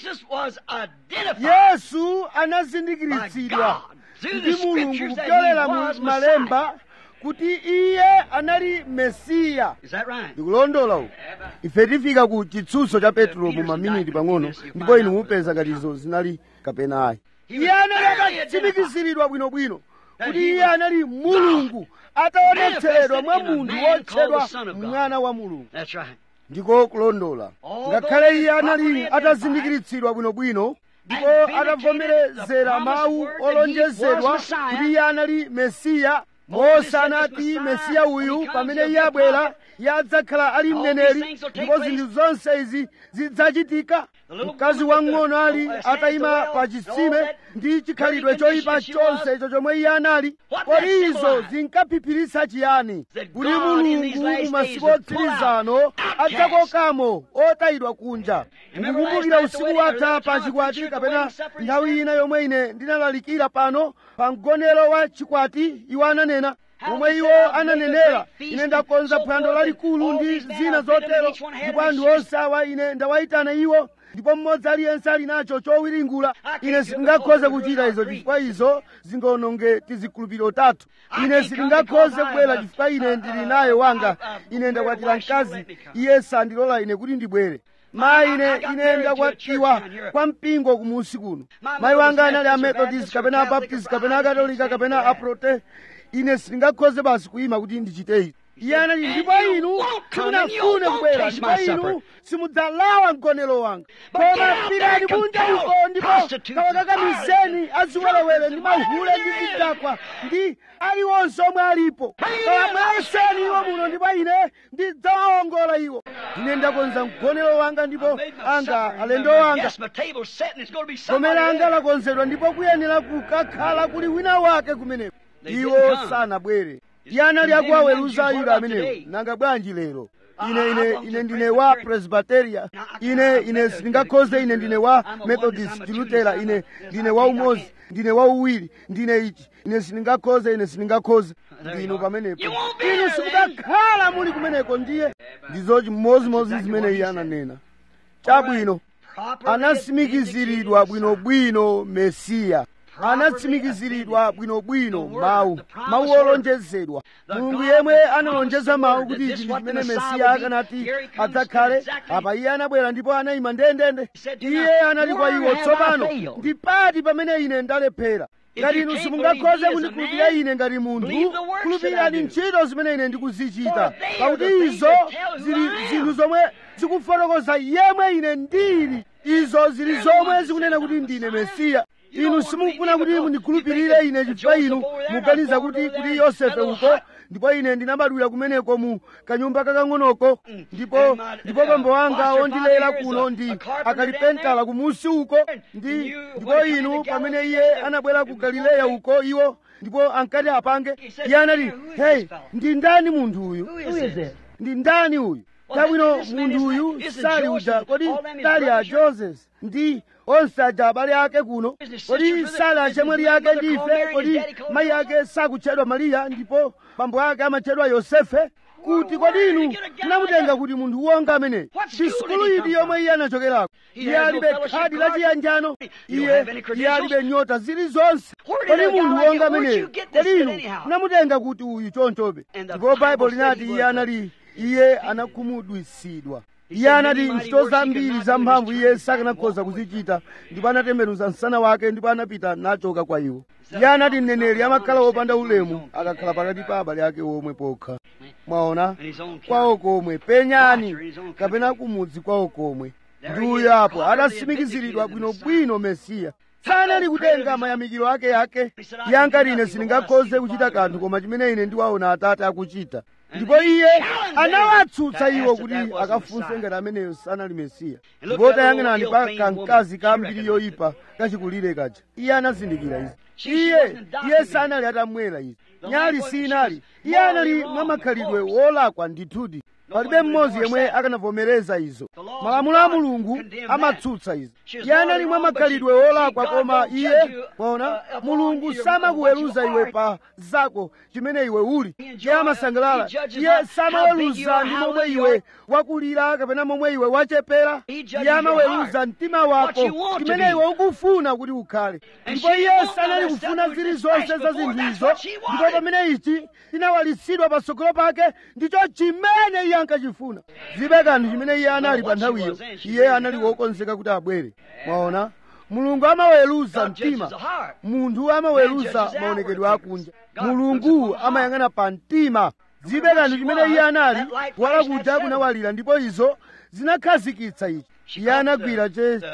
yesu anazindikiritsidwa ndi mulungu kupyolera mu malemba kuti iye anali mesiya ndikulondola uku ife tifika ku chitsutso cha petro mu maminiti pang'ono ndipo inu mupeza ngati izo zinali kapena ayi iye anali atatsimikiziridwa bwinobwino kuti iye anali mulungu ataonetseredwa mwa munthu wotchedwa mwana wa mulungu ndiko kulondola ngakhale iye anali atazindikiritsidwa bwinobwino ndipo atavomerezera mawu olonjezedwa kuti iye anali mesiya mose anati mesiya uyu pamene iye abwera iye adzakhala ali mneneri ndipo zinthu zonse izi zidzachitika mkazi wang'ono ali atayima pa chitsime ndi chikhalidwe choyipa chonse icho chomwe iye anali kodi izo zinkaphiphiritsa chiyani kuti mulungu mu masiku otsirizano adzakokamo otayidwa kunja ndikukumbukira usiku watha pa chikwati kapena nthawi ina yomwe ine ndinalalikira pano pa mgonero wa chikwati iwo ananena omwe iwo ananenera ine ndakonza phwando lalikulu ndi zina zotero ndipo anthu onse awa ine ndawayitana iwo ndipo mmodzi aliyense ali nacho chowiringula ine sindingakhoze kuchita izo chifukwa izo zingaononge tizikhulupiriro tathu ine sindingakhoze kubwera chifukwa ine ndili naye wanga ine ndakwatira mkazi iye sandilola ine kuti ndibwere mayi ine ine ndakwatiwa kwa mpingo kumusi kuno mayi wanga anali amethodist kapena abaptist kapena akatolika kapena aprote ine sindingakhoze basi kuyima kuti ndichite izi iye anati ndipo inu simunafune kubwera ndipo inu simudzalawa mgonero wanga koma pitani kunja uko ndipo kawakakamizeni aziwerewere ndi mahule ndi zidakwa ndi aliwonse omwe alipo kawamweseni iwo muno ndipo ine ndidzawawongola iwo ine ndakonza mgonero wanga ndipo anga alendo wanga gomera anga lakonzedwa ndipo kuyenera kukakhala kuli wina wake kumeneko iwo sanabwere iye anali akuwaweruza ayuda amenewo nanga bwanji lero ine ine ine ndine wa presbyteria ine ine sindingakhoze ine ndine wa methodist lutera ine ndine wa umodzi ndine wa uwiri ndine ichi ine sindingakhoze ine sindingakhoze ndinu pamenepo inu simukakhala muli kumeneko ndiye ndizo chimozimozi zimene iye ananena chabwino anasimikiziridwa bwinobwino mesiya anatsimikiziridwa bwinobwino mawu mawu olonjezedwa mulungu yemwe analonjeza mawu kuti ichi ndi chimene mesiya akanati adzakhale apa iye anabwera ndipo anayima ndendende iye anali kwa iwo tsopano ndi pati pamene ine ndalephera ngati inu simungakhoze kundikhulupirira ine ngati munthu khulupirirani ntchito zimene ine ndikuzichita pakuti izo zili zinthu zomwe zikufotokoza yemwe ine ndili izo zili zomwe zikunena kuti ndine mesiya inu simukufuna kuti mundikhulupirire ine chifukwa inu muganiza kuti kuti yosefe uko ndipo ine ndinabadwira kumeneko mu kanyumba kakang'onoko ndipo ndipo bambo wanga wondilera kuno ndi akalipentala kumusi uko ndi ndipo inu pamene iye anabwera ku galileya uko iwo ndipo ankati apange iye anati hey ndi ndani munthu uyu ndi ndani uyu tabwino munthu uyu sali uja kodi sali a joseph ndi onse aja abale ake kuno kodi sali achemwali ake ndife kodi mayi ake sakutchedwa mariya ndipo bambo ake amatchedwa yosefe kuti kodi inu tinamutenga kuti munthu wonga ameneyi ndi sukulu iti yomwe iye anachokerako iye alibe khadi la chiyanjano iye iye alibe nyota zilizonse kodi munthu wonga ameneyi kodi inu tinamutenga kuti uyu chonchobe ndipo baibulo linati iye anali iye anakhumudwitsidwa iye anati ntchito zambiri zamphamvu iye sakanakhoza kuzichita ndipo anatembenuza msana wake ndipo anapita nachoka kwa iwo iye anati mneneri amakhala wopanda ulemu akakhala pakati pa abale ake omwe pokha mwaona kwawo komwe penyani kapena kumudzi kwawo komwe ndi uyo apo adatsimikiziridwa bwinobwino mesiya sanali kutenga mayamikiro ake yake iye ankati ine sindingakhoze kuchita kanthu koma chimene ine ndiwaona atate akuchita ndipo iye anawatsutsa iwo kuti akafunse ngati ameneyo sanali mesiya ndipo tayang'anani pa kamkazi ka mbiri yoyipa kachikulire kaja iye anazindikira izi iye iye sanali atamwera izi nyali sinali iye anali mwa makhalidwe wolakwa ndithudi palibe mmodzi yemwe akanavomereza izo malamulo a mulungu amatsutsa izo iye anali mwa makhalidwe wolakwa koma iye mwaona mulungu samakuweruza iwe pa zako chimene iwe uli iye amasangalala iye samaweruza ndi momwe iwe wakulira kapena momwe iwe wachepera iye amaweruza mtima wako chimene iwe ukufuna kuti ukhale ndipo iye sanali kufuna zilizonse za zinthu izo ndipo pamene ichi chinawalitsidwa patsogolo pake ndicho chimene iye ankachifuna zibe kanthu chimene iye anali pa nthawiyo iye anali wokonzeka kuti abwere mwaona mulungu amaweruza mtima munthu amaweruza maonekedwe akunja mulungu amayang'ana pa mtima zibe kanthu chimene iye anali kuwala kuja kunawalira ndipo izo zinakhazikitsa ichi iye anagwira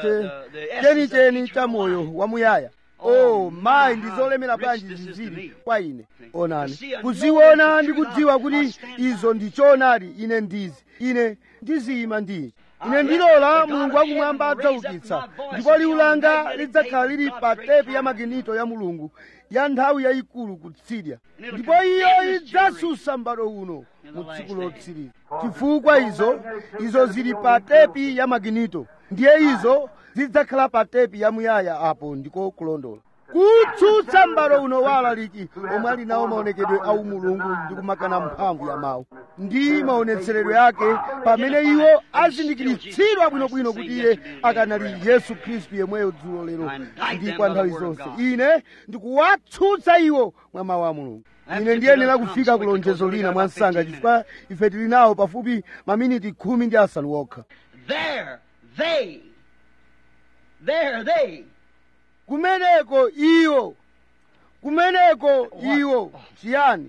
chenicheni cha moyo wamuyaya oh mayi ndizolemera bwanji zizili kwa ine onani kuziona ndi kudziwa kuti izo ndi choonadi ine ndizi ine ndiziyima ndichi ine ndilola mulungu wakumwamba adzaukitsa ndipo liwu langa lidzakhala lili pa tepi ya maginito ya mulungu ya nthawi yayikulu kutsidya ndipo iyo idzasusa m'bado uno mu tsiku lotsiriza chifukwa izo izo zili pa tepi ya maginito ndiye izo zidzakhala pa tepi yamuyaya apo ndiko kulondola kutsutsa m'bado uno wa alaliki omwe ali nawo maonekedwe a umulungu ndi kumakana mphamvu ya mawu ndi maonetseredwe ake pamene iwo azindikiritsidwa bwinobwino kuti iye akanali yesu khristu yemweyo dzulo lero ndi kwa nthawi zonse ine ndikuwatsutsa iwo mwa mawu a mulungu ine ndiyenera kufika kulonjezo lina mwa msanga chifukwa ife tili nawo pafupi maminiti khumi ndi asanu okha There, they, there, they. kumeneko iwo kumeneko iwo chiyani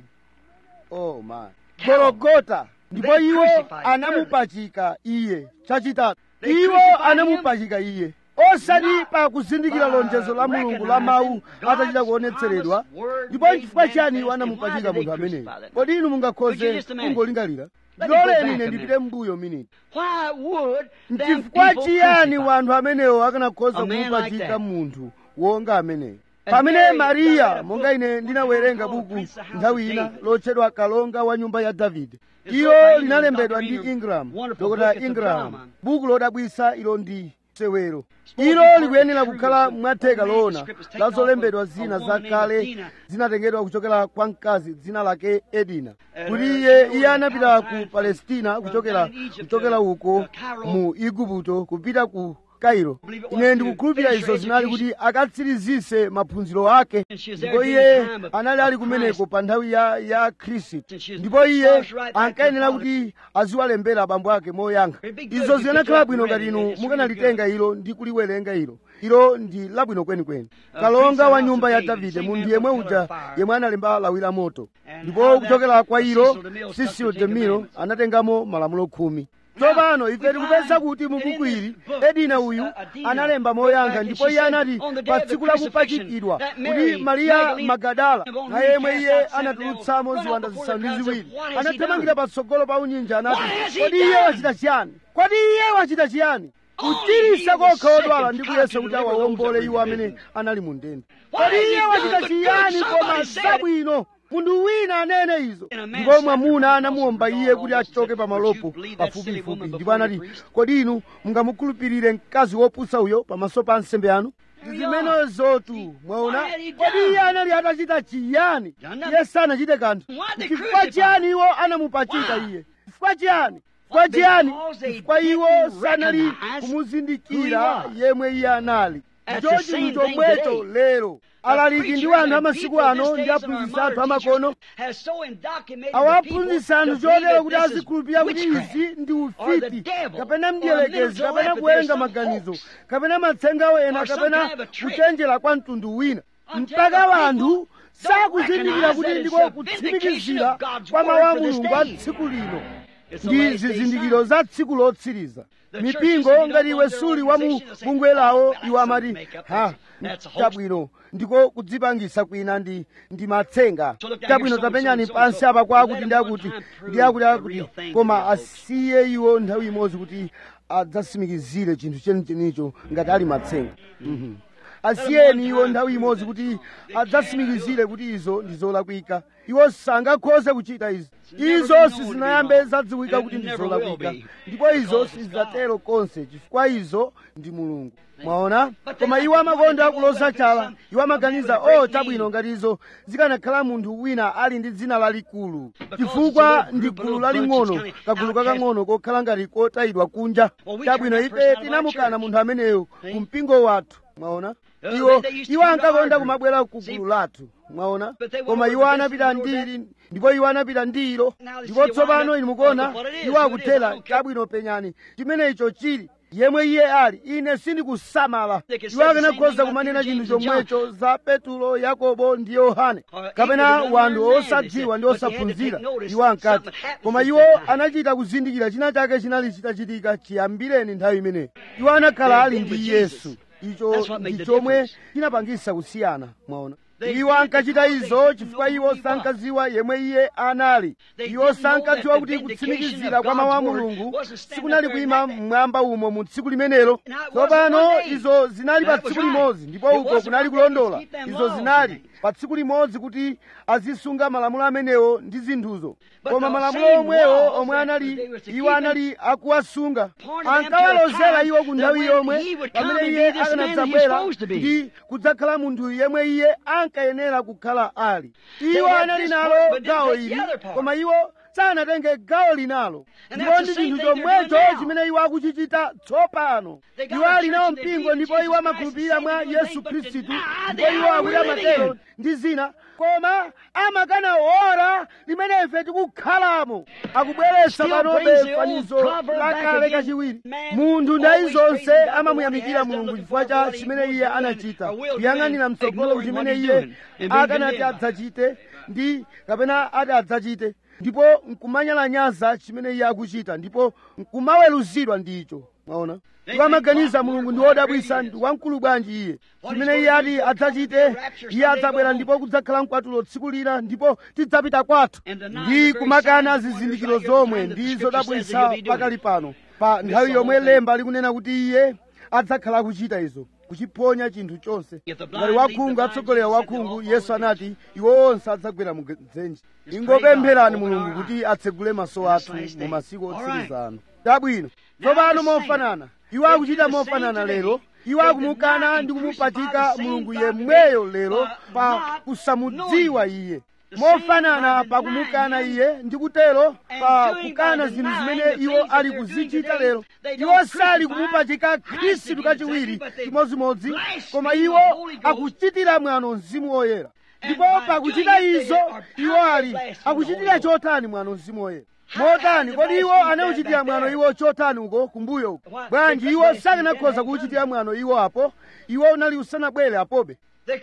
oh my gologota ndipo iwo anamupachika iye chachitatu iwo anamupachika iye osati pa kuzindikira lonjezo la mulungu la mawu atachita kuonetseredwa ndipo nchifukwa chiyani iwo anamupachika munthu ameneyo kodi inu mungakhoze kungolingalira ndiloleni ine ndipite mbuyo miniti Why would them nchifukwa people chiyani crucify? wanthu amenewo akanakhoza A man like kumupachika that. munthu wonga ameneyo And pamene Mary mariya died a monga book, ine one ndinawerenga called buku Prince of House nthawi of ina David. lotchedwa kalonga wa nyumba ya davide It's ilo wrote by linalembedwa Dr. ndi Ingram, ingram wonderful dr book, it's a ingram drama. buku lodabwisa ilo ndi sewero Spoken ilo partly likuyenera true, kukhala some mwatheka old loona manuscript was taken la off zolembedwa of a zina woman named zakale Dina. zinatengedwa kuchokera kwa mkazi dzina lake edina And, kuti uh, iye she iye wrote anapita Palestine ku from- palestina from kuchokera down in Egypt kuchokera to, uko uh, Cairo. mu igupto kupita ku kairo believe it was ine to ndikukhulupirira finish her izo zinali education. kuti akatsirizise maphunziro ake And she was there ndipo during iye the time of- anali ali of kumeneko Christ. pa nthawi ya ya khristu And she was ndipo iye charged right back to ankayenera the kuti aziwalembera abambo ake moyankha It'd be good izo if you zikanakhala could bwino read ngati it. inu It's really mukanalitenga ilo ndi kuliwerenga ilo ilo ndi labwino kwenikweni Uh, kalonga Prince wa of nyumba ya House of David, davide same munthu man yemwe from Pillar uja of Fire. yemwe analemba lawi la moto And ndipo how that kuchokera kwa ilo Cecil DeMille stuck sisilo the Ten demiro Commandments. anatengamo malamulo khumi Now, tsopano ife we tikupeza find kuti mu that in buku this ili book, edina this, uyu uh, Adina analemba wrote moyankha back and ndipo she iye said, anati on the day pa of the tsiku la crucifixion, kupachikidwa that kuti Mary mariya Magdalene, magadala the one na who yemwe cast iye out seven anatulutsamo devils, ziwanda run out zisanu ndi before the ziwiri crowd and said, "What has he anathamangira done?" patsogolo pa unyinja anati What has he kodi iye done?" wachita chiyani kodi iye wachita chiyani Only kuchirisa he was kokha sick odwala and ndi tried kuyesa to kuti deliver awawombole those that iwo were in amene prison. anali mu ndende What kodi has he iye done wachita but chiyani good? koma Somebody said it. zabwino munthu wina anene izo And a man ndipo sat mwamuna there anamuwomba across iye the kuti door achoke and pa said, malopo "Would you believe that silly pafupifupi woman ndipo before the anati priest?" kodi inu mungamukhulupirire mkazi wopusa uyo pamaso pa nsembe anu Here zimenezotu mwaona What had he kodi done? iye anali atachita chiyani Done nothing. iye sanachite kanthu Why they chifukwa crucified chiyani iwo anamupachika Why? iye chifukwa chiyani chifukwa chiyani Because they chifukwa iwo didn't sanali recognize kumuzindikira who he was. yemwe iye anali That's ndicho the chinthu same thing chomwecho today. lero alaliki ndi anthu amasiku ano ndi aphunzitsi athu amakono awaphunzitsa anthu chotero kuti azikhulupirira kuti izi ndi ufiti kapena mdierekezi kapena kuwerenga maganizo kapena matsenga ena Or some kapena kind of a trick. kuchenjera kwa mtundu wina Until mpaka the wanthu people sakuzindikira don't kuti recognize ndiko that it's the kutsimikizira vindication of God's kwa mawu word a for this mulungu a day. tsiku lino It's the ndi last day zizindikiro sign. za tsiku lotsiriza The churches, mipingo if you ngati don't iwe want their suli wa mu organization, they'll say, bungwe lawo "Oh, that's iwo some amati makeup. ha That's a hoax." chabwino ndiko kudzipangisa kwina ndi ndi matsenga So look down chabwino here, so and tapenyani so and so pansi apa Let kwakuti them ndi one akuti time prove ndi akuti the akuti real thing to koma you folks. asiye iwo nthawi imodzi kuti adzatsimikizire chinthu chenichenicho ngati ali matsenga Mhm. asiyeni iwo nthawi imodzi kuti adzatsimikizire kuti izo ndi zolakwika iwo sangakhoze kuchita izi izo sizinayambe zadziwika kuti ndi zolakwika ndipo izo sizidzatero konse chifukwa izo ndi mulungu mwaona koma iwo amakonda kuloza chala iwo amaganiza o chabwino ngati izo zikanakhala munthu wina ali ndi dzina lalikulu chifukwa ndi gulu laling'ono kagulu kakang'ono kokhala ngati kotayidwa kunja chabwino ife tinamukana munthu ameneyo ku mpingo wathu mwaona iwo iwo ankakonda kumabwera ku gulu lathu mwaona koma iwo anapita ndili ndipo iwo anapita ndilo ndipo tsopano inu mukuona iwo akuthera chabwino penyani chimene icho chili yemwe iye ali ine sindikusamala iwo akanakhoza kumanena chinthu chomwecho za petulo yakobo ndi yohane kapena wanthu osadziwa ndi osaphunzira iwo ankati koma iwo anachita kuzindikira china chake chinali chitachitika chiyambireni nthawi imeneyo iwo anakhala ali ndi yesu icho ndi chomwe chinapangisa kusiyana mwaona iwo ankachita izo chifukwa iwo sankadziwa yemwe iye anali iwo sankadziwa kuti kutsimikizira kwa mawu a mulungu sikunali kuyima mmwamba umo mu tsiku limenelo tsopano izo zinali pa tsiku limodzi ndipo uko kunali kulondola izo zinali pa tsiku limodzi kuti azisunga malamulo amenewo ndi zinthuzo koma malamulo omwewo omwe anali iwo anali akuwasunga ankawalozera iwo ku nthawi yomwe pamene iye akanadzabwera ndi kudzakhala munthu yemwe iye ankayenera kukhala ali iwo anali nalo gawo ili koma iwo sanatenge gawo linalo ndipo ndi chinthu chomwecho chimene iwo akuchichita tsopano iwo ali nawo mpingo ndipo iwo amakhulupirira mwa yesu khristu ndipo iwo akuti amatero ndi zina koma amakana ora limene ife tikukhalamo akubweretsa panobe fanizo lakale kachiwiri munthu ndayi zonse amamuyamikira mulungu chifukwa cha chimene iye anachita kuyang'anira mtsogolo chimene iye akanati adzachite ndi kapena ati adzachite ndipo nkumanyalanyaza chimene iye akuchita ndipo nkumaweruzidwa ndicho mwaona tikamaganiza mulungu ndi wodabwisa ndi wamkulu bwanji iye chimene iye ati adzachite iye adzabwera ndipo kudzakhala mkwatulo tsiku lina ndipo tidzapita kwathu ndi kumakana zizindikiro zomwe ndi zodabwisa pakali pano pa nthawi yomwe lemba likunena kuti iye adzakhala akuchita izo kuchiponya chinthu chonse ngati wakhungu atsogolera wakhungu yesu anati iwo onse adzagwera mu dzenje ingopempherani mulungu kuti atsegule maso athu mu masiku otsiriza ano tabwino tsopano mofanana iwo akuchita mofanana lero iwo akumukana ndi kumupachika mulungu yemweyo lero pa kusamudziwa iye mofanana pa kumukana iye ndi kutero pa kukana zinthu zimene iwo ali kuzichita lero iwo sali kumupachika khristu kachiwiri chimodzimodzi koma iwo akuchitira mwano mzimu woyera ndipo pakuchita izo iwo ali akuchitira chotani mwano mzimu woyera motani kodi iwo anauchitira mwano iwo chotani uko kumbuyo uko bwanji iwo sakanakhoza kuuchitira mwano iwo apo iwo unali usanabwere apobe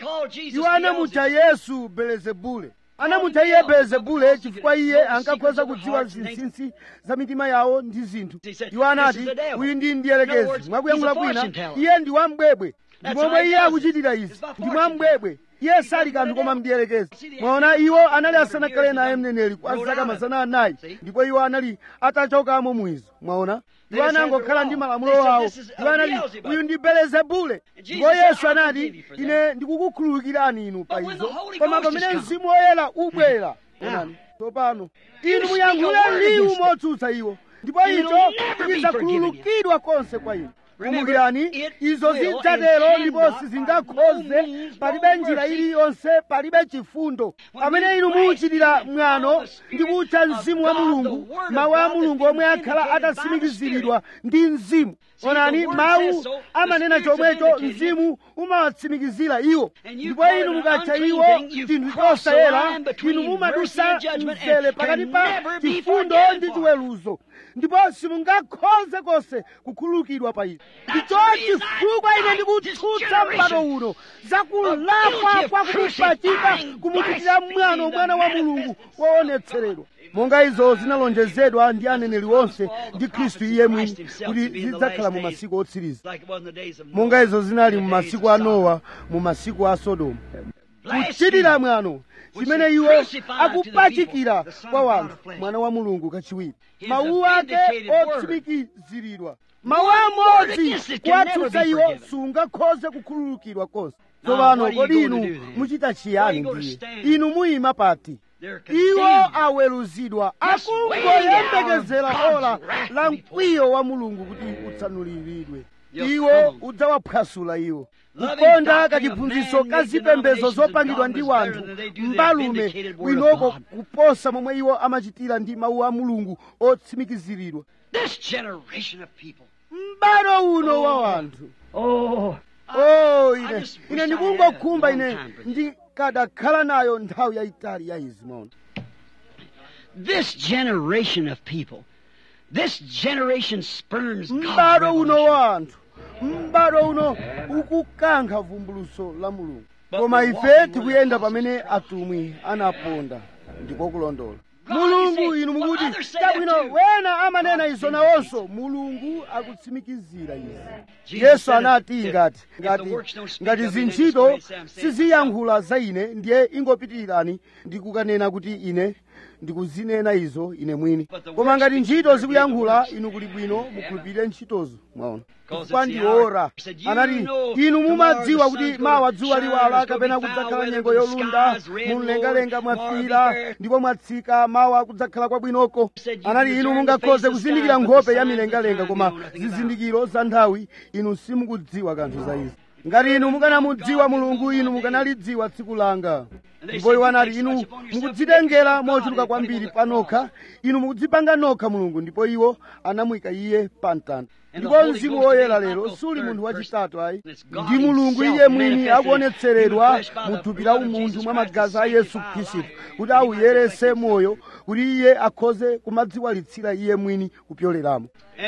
iwo anamutcha yesu belezebule anamutcha iye belezebule chifukwa iye ankakhoza kudziwa zinsinsi za mitima yawo ndi zinthu iwo anati uyu ndi mdierekezi mwakuyankhula kwina iye ndi wambwebwe ndi momwe iye akuchitira izi ndi mwambwebwe iye sali kanthu koma mdierekezi mwaona iwo anali asanakhale naye mneneri kwa zaka mazana anayi ndipo iwo anali atachokamo mwizo mwaona iwo anangokhala ndi malamulo awo iwo anati uyu ndi belezebule ndipo yesu anati ine ndikukukhululukirani inu pa izo koma pamene mzimu woyera ubwera onani tsopano inu muyankhule liwu motsutsa iwo ndipo icho chidzakhululukidwa konse kwa inu kumbukirani izo zidzatero ndipo sizingakhoze palibe njira iliyonse palibe chifundo pamene inu muuchitira mwano ndi kutcha mzimu wa mulungu mawu a mulungu omwe akhala atatsimikiziridwa ndi mzimu onani mawu amanena chomwecho mzimu umawatsimikizira iwo ndipo inu mukatcha iwo chinthu chosayera inu mumadusa mzere pakati pa chifundo ndi chiweruzo ndipo simungakhoze konse kukhululukidwa pa izo ndicho chifukwa ine ndikutsutsa m'bado uno zakulakwa kwa kumupachika kumuchitira mwano mwana wa mulungu woonetseredwa monga izo zinalonjezedwa ndi aneneri onse ndi khristu iye mwini kuti zidzakhala mu masiku otsiriza monga izo zinali mu masiku a nowa mu masiku a sodomu kuchitira mwano chimene iwo akupachikira kwa wanthu mwana wa mulungu kachiwiri mawu ake otsimikiziridwa mawu amodzi kuwatsutsa iwo sungakhoze kukhululukidwa konse tsopano kodi inu muchita chiyani ndiye inu muyima pati iwo aweruzidwa akungoyembekezera ola la mkwiyo wa mulungu kuti utsanuliridwe iwo udzawaphwasula iwo kukonda kachiphunzitso ka zipembedzo zopangidwa ndi wanthu mbalume bwinoko kuposa momwe iwo amachitira ndi mawu a mulungu otsimikiziridwa m'bado uno wa wanthu Oh, oh ine ine ndikungokhumba ine ndikadakhala nayo nthawi yayitali ya izi maona this generation of people, this generation spurns God's m'bado uno revelation. wa anthu m'bado uno ukukankha vumbuluso la mulungu koma ife tikuyenda pamene atumwi anaponda ndiko kulondola mulungu inu mukuti chabwino wena amanena izo nawonso mulungu akutsimikizira izi yesu anati ngati ngati ngati zintchito siziyankhula za ine ndiye ingopitirani ndikukanena kuti ine ndikuzinena izo ine mwini koma ngati ntchito zikuyankhula inu kuli bwino mukhulupirire ntchitozo mwaona chifukwa ndi ora anati inu mumadziwa kuti mawa dzuwa liwala kapena kudzakhala nyengo yolunda mumlengalenga mwafira ndipo mwatsika mawa kudzakhala kwabwinoko anati inu mungakhoze kuzindikira nkhope ya milengalenga koma zizindikiro za nthawi inu simukudziwa kanthu za izi ngati inu mukanamudziwa mulungu inu mukanalidziwa tsiku langa ndipo iwo anati inu mukudzitengera mochuluka kwambiri panokha inu mukudzipanga nokha mulungu ndipo iwo anamuyika iye pa mtanda ndipo mzimu woyera lero suli munthu wachitatu ayi ndi mulungu iye mwini akuonetseredwa mu thupi la umunthu mwa magazi a yesu khristu kuti awuyerese moyo kuti iye akhoze kumadziwalitsira iye mwini kupyolelamo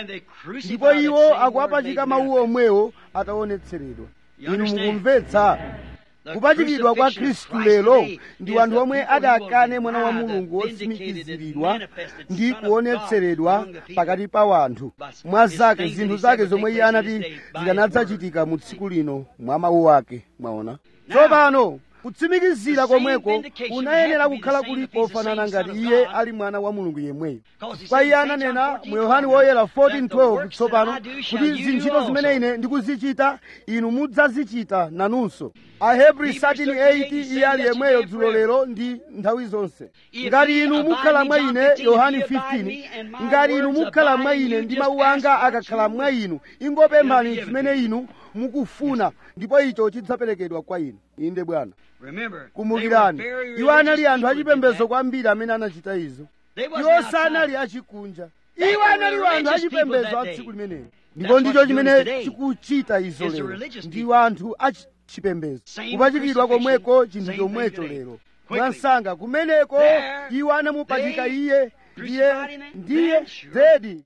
ndipo iwo akuwapachika mawu omwewo ataonetseredwa inu mukumvetsa kupachikidwa kwa khristu lero ndi wanthu omwe adakane mwana wa mulungu wotsimikiziridwa ndi kuonetseredwa pakati pa wanthu mwa zake zinthu zake zomwe iye anati zikanadzachitika mu tsiku lino mwa mawu ake mwaona tsopano kutsimikizira komweko kunayenera kukhala kuli kofanana ngati iye ali mwana wa mulungu yemweyo kwa iye ananena mu yohane woyera 14:12 tsopano kuti zintchito zimene ine ndikuzichita inu mudzazichita nanunso ahebri 13:8 iye ali yemweyo dzulo lero ndi nthawi zonse ngati inu mukhala mwa ine yohane 15 ngati inu mukhala mwa ine ndi mawu anga akakhala mwa inu ingopemphani zimene inu mukufuna ndipo icho chidzaperekedwa kwa inu inde bwana kumbukirani iwo anali anthu achipembedzo kwambiri amene anachita izo iwo sanali achikunja iwo anali anthu achipembedzo a tsiku limenelo ndipo ndicho chimene chikuchita izo lero ndiwo anthu achipembedzo kupachikidwa komweko chinthu chomwecho lero mwansanga kumeneko iwo anamupachika iye ndiye ndiye zedi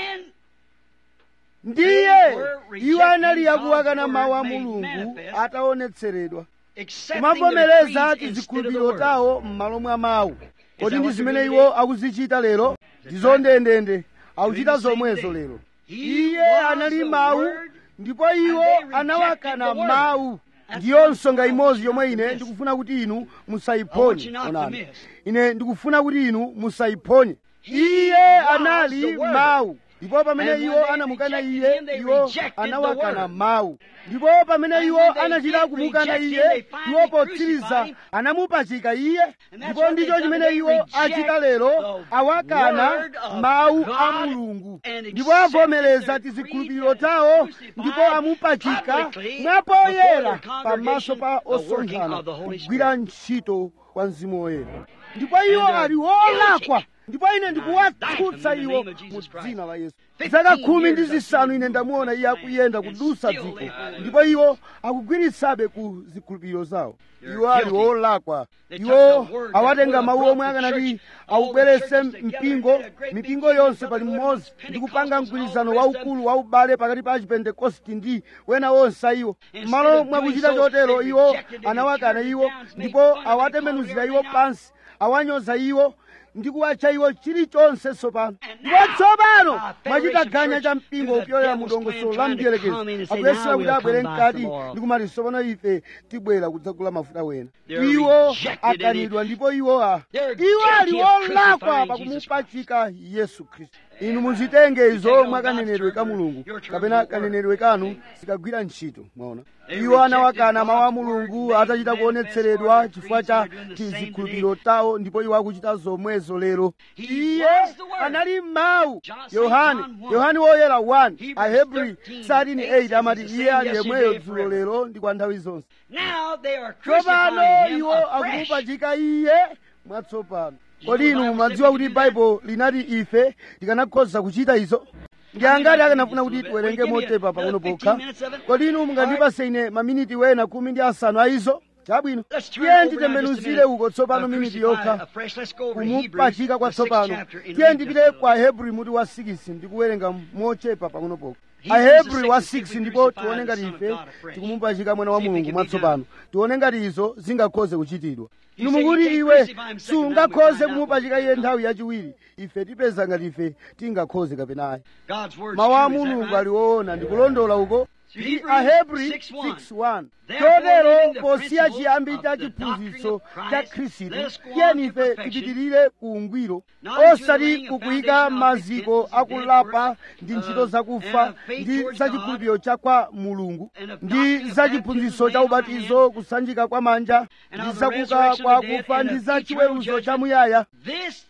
ndiye iwo anali akuwakana mawu a mulungu ataonetseredwa kumavomereza tizikhulupiriro tawo m'malo mwa mawu kodi ndi zimene iwo akuzichita lero ndizo ndendende akuchita zomwezo lero iye anali mawu ndipo iwo anawakana mawu ndiyo nsonga imodzi yomwe ine ndikufuna kuti inu musayiphonye onani ine ndikufuna kuti inu musayiphonye iye anali mawu ndipo pamene iwo anamukana iye iwo anawakana mawu ndipo pamene iwo anachita kumukana iye iwo potsiriza anamupachika iye ndipo ndicho chimene iwo achita lero awakana mawu a mulungu ndipo avomereza tizikhulupiriro tawo ndipo amupachika mwapoyera pamaso pa osonkhana kugwira ntchito kwa mzimu woyera ndipo iwo ali wolakwa ndipo ine ndikuwatsutsa iwo mu dzina la yesu zaka khumi ndi zisanu ine ndamuona iye akuyenda kudusa dziko ndipo iwo akugwiritsabe ku zikhulupiriro zawo iwo ali wolakwa iwo awatenga mawu omwe akanati awubwerese mpingo mipingo yonse pali mmodzi ndi kupanga mgwirizano waukulu waubale pakati pa achipentekosti ndi wena wonse iwo m'malo mwakuchita chotero iwo anawakana iwo ndipo awatembenuzira iwo pansi awanyoza iwo ndi kuwatcha iwo chilichonse tsopano ndipo tsopano mwachita ganya cha mpingo upyolera mu dongosolo la mdierekezi akuyesera kuti abwere mkati ndi kumati tsopano ife tibwera kudzagula mafuta wena iwo akanidwa ndipo iwo a iwo ali olakwa pakumupachika yesu khristu inu muzitenge izo mwa kanenedwe ka mulungu kapena kanenedwe kanu sikagwira ntchito mwaona iwo anawakana mawu a mulungu atachita kuonetseredwa chifukwa cha tizikhulupiriro tawo ndipo iwo akuchita zomwezo lero iye anali mawu yohane yohane woyera 1 ahebri 13:8 amati iye ali yemweyo dzulo lero ndi kwa nthawi zonse tsopano iwo akumupachika iye mwatsopano kodi inu mumadziwa kuti baibulo linati ife tikanakhoza kuchita izo ndi angati akanafuna kuti tiwerenge motepa pang'ono pokha kodi inu mungandipase ine maminiti wena khumi ndi asanu a izo chabwino tiye nditembenuzire uko tsopano miniti yokha kumupachika kwatsopano tiye ndipite kwa hebrew muti wa 6 ndikuwerenga mochepa pang'ono pokha Hebrews ahebrew the wa 6, 6 ndipo we tione ngati crucified the ife Son of God tikumupachika mwana wa See if it mulungu can be mwatsopano tione ngati izo zingakhoze kuchitidwa You inu say you mukuti can't iwe crucify him second time, we sungakhoze find out kumupachika what iye we nthawi yachiwiri ife tipeza ngati ife tingakhoze kapenayi God's word mawu a true, is that mulungu right? ali woona ndikulondola uko ndi Hebrews ahebri 6:1. 6:1 Therefore, chotero leaving the posiya principles chiyambi of cha the chiphunzitso doctrine of cha Christ, khristu let us go on tiyeni to ife perfection. tipitirire ku ungwiro Not into the osati laying of kukuyika foundation of maziko repentance and akulapa dead ndi works, ntchito uh, zakufa and of faith ndi towards za God, chikhulupiriro cha kwa mulungu and of ndi doctrine of za baptism, chiphunzitso cha laying on ubatizo hands, kusanjika kwa manja and ndi of the zakuka resurrection kwa of the dead, akufa and ndi of za eternal chiweruzo judgment. chamuyaya This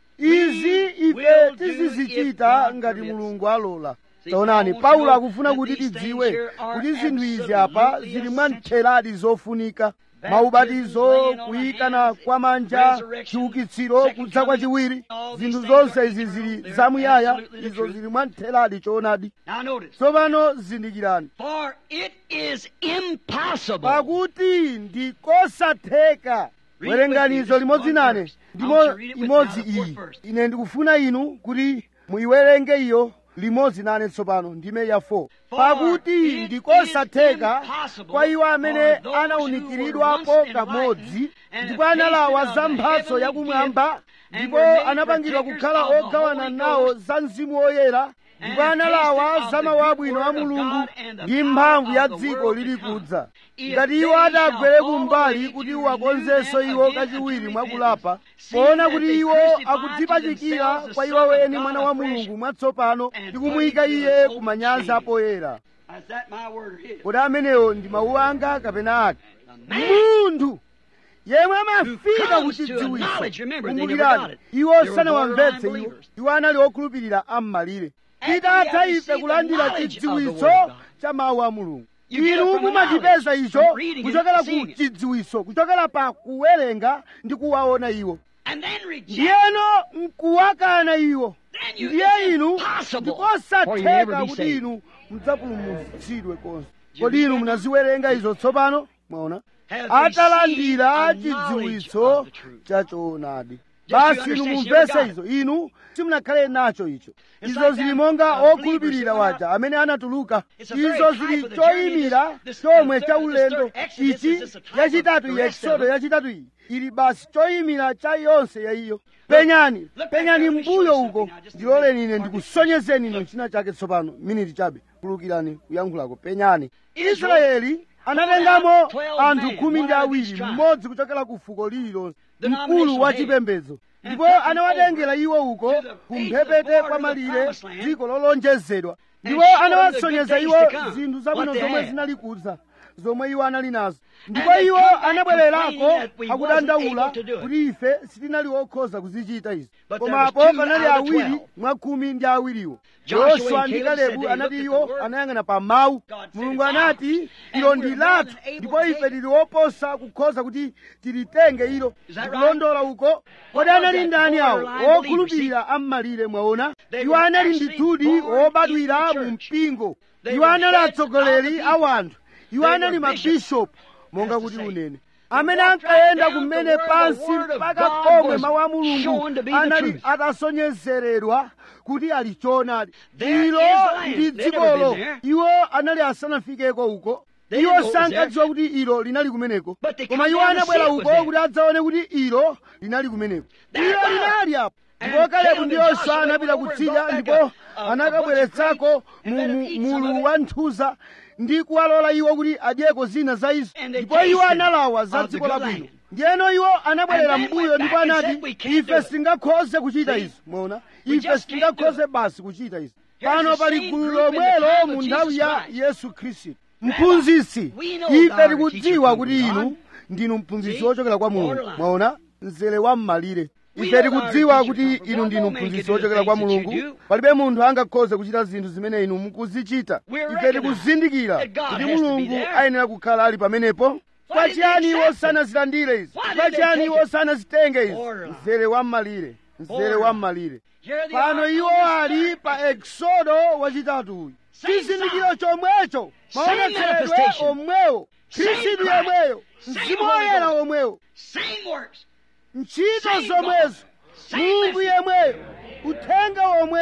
izi we ife will do tizizichita if God ngati permits. mulungu alola See, taonani Paul paulo wants to akufuna know kuti that these tidziwe things here are kuti zinthu izi apa absolutely zili essential. mwamtheradi zofunika Baptism, maubatizo laying on kuyikana hands, kwa manja resurrection, chiukitsiro second kudza kwa coming, chiwiri all these zinthu things zonse are izi eternal, zili they're zamuyaya absolutely the izo truth. zili mwamtheradi choonadi now notice. tsopano zindikirani For it is impossible. pakuti ndikosatheka Read werengani with me izo this limodzi one nane verse. I ndimo want you to read it with imodzi me. Now, the iyi fourth verse. ine ndikufuna inu kuti muyiwerenge iyo limodzi nane tsopano ndime ya 4 For pakuti it ndikosatheka is impossible kwa iwo amene for those who anawunikiridwapo were once kamodzi enlightened and ndipo have analawa tasted za of the mphatso heavenly yakumwamba gift, and ndipo were made anapangidwa partakers kukhala of the ogawana Holy nawo Ghost, za mzimu woyera and ndipo have analawa tasted of za the mawu good abwino a word of mulungu God and the ndi power mphamvu ya of the dziko world to lili come. kudza If ngati they iwo shall atagwere fall kumbali away kuti to uwakonzenso renew iwo them again kachiwiri unto mwakulapa repentance, seeing poona that kuti they iwo crucify to akudzipachikira themselves the kwa Son iwo of weni God mwana wa afresh mulungu mwatsopano and ndi kumuyika put him to iye an ku open manyazi shame. apoyera Is that my word or his? kodi amenewo ndi mawu anga kapena ake man munthu yemwe who amafika comes to kuchidziwitso acknowledge, remember, they never kumbukirani got it. iwo They were sanawamvetse borderline iwo believers. iwo anali okhulupirira am'malire After titatha we have ife received kulandira the knowledge of the chidziwitso Word of God. cha mawu a mulungu You get it inu from the mumachipeza knowledge, icho from reading it, kuchokera ku seeing it. chidziwitso kuchokera pa kuwerenga ndi kuwaona iwo And then reject. ndiyeno mkuwakana iwo Then you ndiye it's inu impossible for you to ever ndikosatheka be kuti saved. inu mudzapulumutsidwe konse you kodi inu understand? munaziwerenga izo tsopano mwaona Have atalandira received a knowledge chidziwitso of the truth. cha choonadi Just you basi inu understand, you mumvese got it. izo inu simunakhale nacho icho It's izo like zili them, monga uh, believers okhulupirira who went waja amene anatuluka It's a very izo type zili of the journey, choyimira this- this, chomwe uh, cha third- this ulendo third Exodus ichi is just a type of yachitatu the rest of yeksodo it. yachitatu iyi ili basi choyimira cha yonse ya iyo penyani look back penyani there, let me show you mbuyo something uko now, just a ndiloleni minute. ine ndikusonyezeni ino china chake tsopano miniti chabe kulukirani kuyankhulako penyani Israel israeli anatengamo pulled out 12 anthu men, khumi ndi one out of each awiri tribe. mmodzi kuchokera ku fuko lililonse Denominational mkulu wa head. chipembedzo And ndipo took them anawatengera over iwo uko to the kumphepete border kwa of the malire promised land. dziko lolonjezedwa And ndipo showed them the anawasonyeza good iwo days to come, zinthu zabwino what they zomwe had. zinali kudza zomwe iwo anali nazo ndipo they iwo come back anabwererako complaining that we akudandaula wasn't able to do it. kuti ife sitinali okhoza kuzichita izi But there komapo was two panali out of awiri twelve. mwa khumi ndi awiriwo Joshua yoswa and ndi Caleb said kalebu they anati looked at iwo the word. anayang'ana pa mawu God said mulungu it's anati ours. ilo And ndi we're more lathu than able ndipo to ife take it. tili oposa kukhoza kuti tilitenge ilo Is that right? ndikulondola uko What kodi was anali that ndani awo borderline okhulupirira am'malire mwaona They iwo were anali actually ndithudi born obadwira in the mu church. mpingo They iwo were anali heads atsogoleri of the a wanthu iwo They anali were bishops. mabishopu monga That's kuti to say. unene They amene walked ankayenda right down kumene to where the pansi word of mpaka God pomwe was mawu a mulungu shown to be the anali truth. atasonyezeredwa kuti ali choonadi There ilo is the land. ndi They'd never dzikolo been there. iwo anali asanafikeko uko They iwo didn't know it was sankadziwa kuti ilo linali kumeneko But they koma come iwo down to anabwera see it was uko there. kuti adzaone kuti ilo linali kumeneko There ilo it was. linali apo And ndipo kalebu Caleb ndi and yoswa Joshua anapita went over and kutsidya brought back ndipo a- a- a anakabweretsako bunch of grapes and mu- let them mu- eat some of mulu it. wa nthuza ndi kuwalola iwo kuti adyeko zina za izo And they ndipo iwo tasted analawa za of the dziko good labwino land. ndiyeno iwo anabwerera And then mbuyo went ndipo back and anati said, "We can't do ife it." sitingakhoze kuchita See? izi mwaona We ife just can't do sitingakhoze it. basi kuchita izi Here's pano the pali same gulu group in the lomwelo time of mu nthawi Jesus ya Christ. yesu khristu mphunzitsi we know ife thou art a tikudziwa teacher kuti from inu God. ndinu mphunzitsi See? wochokera kwa mulungu Borderline. mwaona mzere wa m'malire We ife know thou art a tikudziwa teacher kuti from inu God. ndinu No man can mphunzitsi do the wochokera kwa things that you mulungu do. palibe munthu angakhoze kuchita zinthu zimene inu mukuzichita We ife recognize tikuzindikira that God kuti has to be mulungu there. ayenera kukhala ali pamenepo Why kwa did they chiyani accept iwo it? sanazilandire izi Why did kwa they chiyani take iwo it? sanazitenge izi Borderline. mzere wa m'malire mzere Borderline. wa m'malire Here they pano are iwo on this ali third pa eksodo wachitatu uyu Same chizindikiro sign. chomwecho Same maonetseredwe manifestation. omwewo Same khristu Christ. yemweyo Same mzimu Holy woyera Ghost. omwewo Same ntchito Same zomwezo God. Same mulungu message. yemweyo uthenga womwewo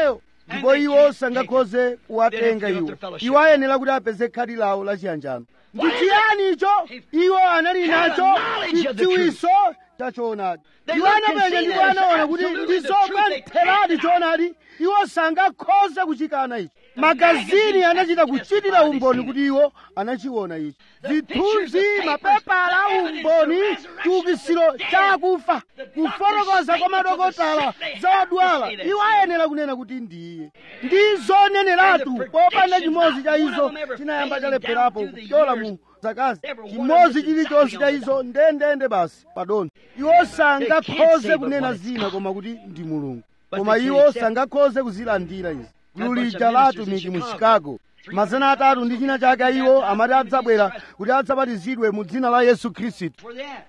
ndipo iwo sangakhoze kuwatenga iwo iwo ayenera kuti apeze khadi lawo lachiyanjano ndi chiyani icho iwo anali nacho chidziwiso cha choonadi iwo anapenya ndipo anaona kuti ndizo mwamtheradi choonadi iwo sangakhoze kuchikana ichi magazini anachita kuchitira umboni kuti iwo anachiona ichi zithunzi mapepala umboni chiukisiro cha akufa kufotokoza kwa madokotala za odwala iwo ayenera kunena kuti ndiye ndi zoneneratu popanda chimodzi cha izo chinayamba chalepherapo kupyola mu zakazi chimodzi chilichonse cha izo ndendende basi padoni iwo sangakhoze kunena zina koma kuti ndi mulungu koma iwo sangakhoze kuzilandira izi gulu lija la atumiki mu chicago mazana atatu ndi china chake iwo amati adzabwera kuti adzabatizidwe mu dzina la yesu khristu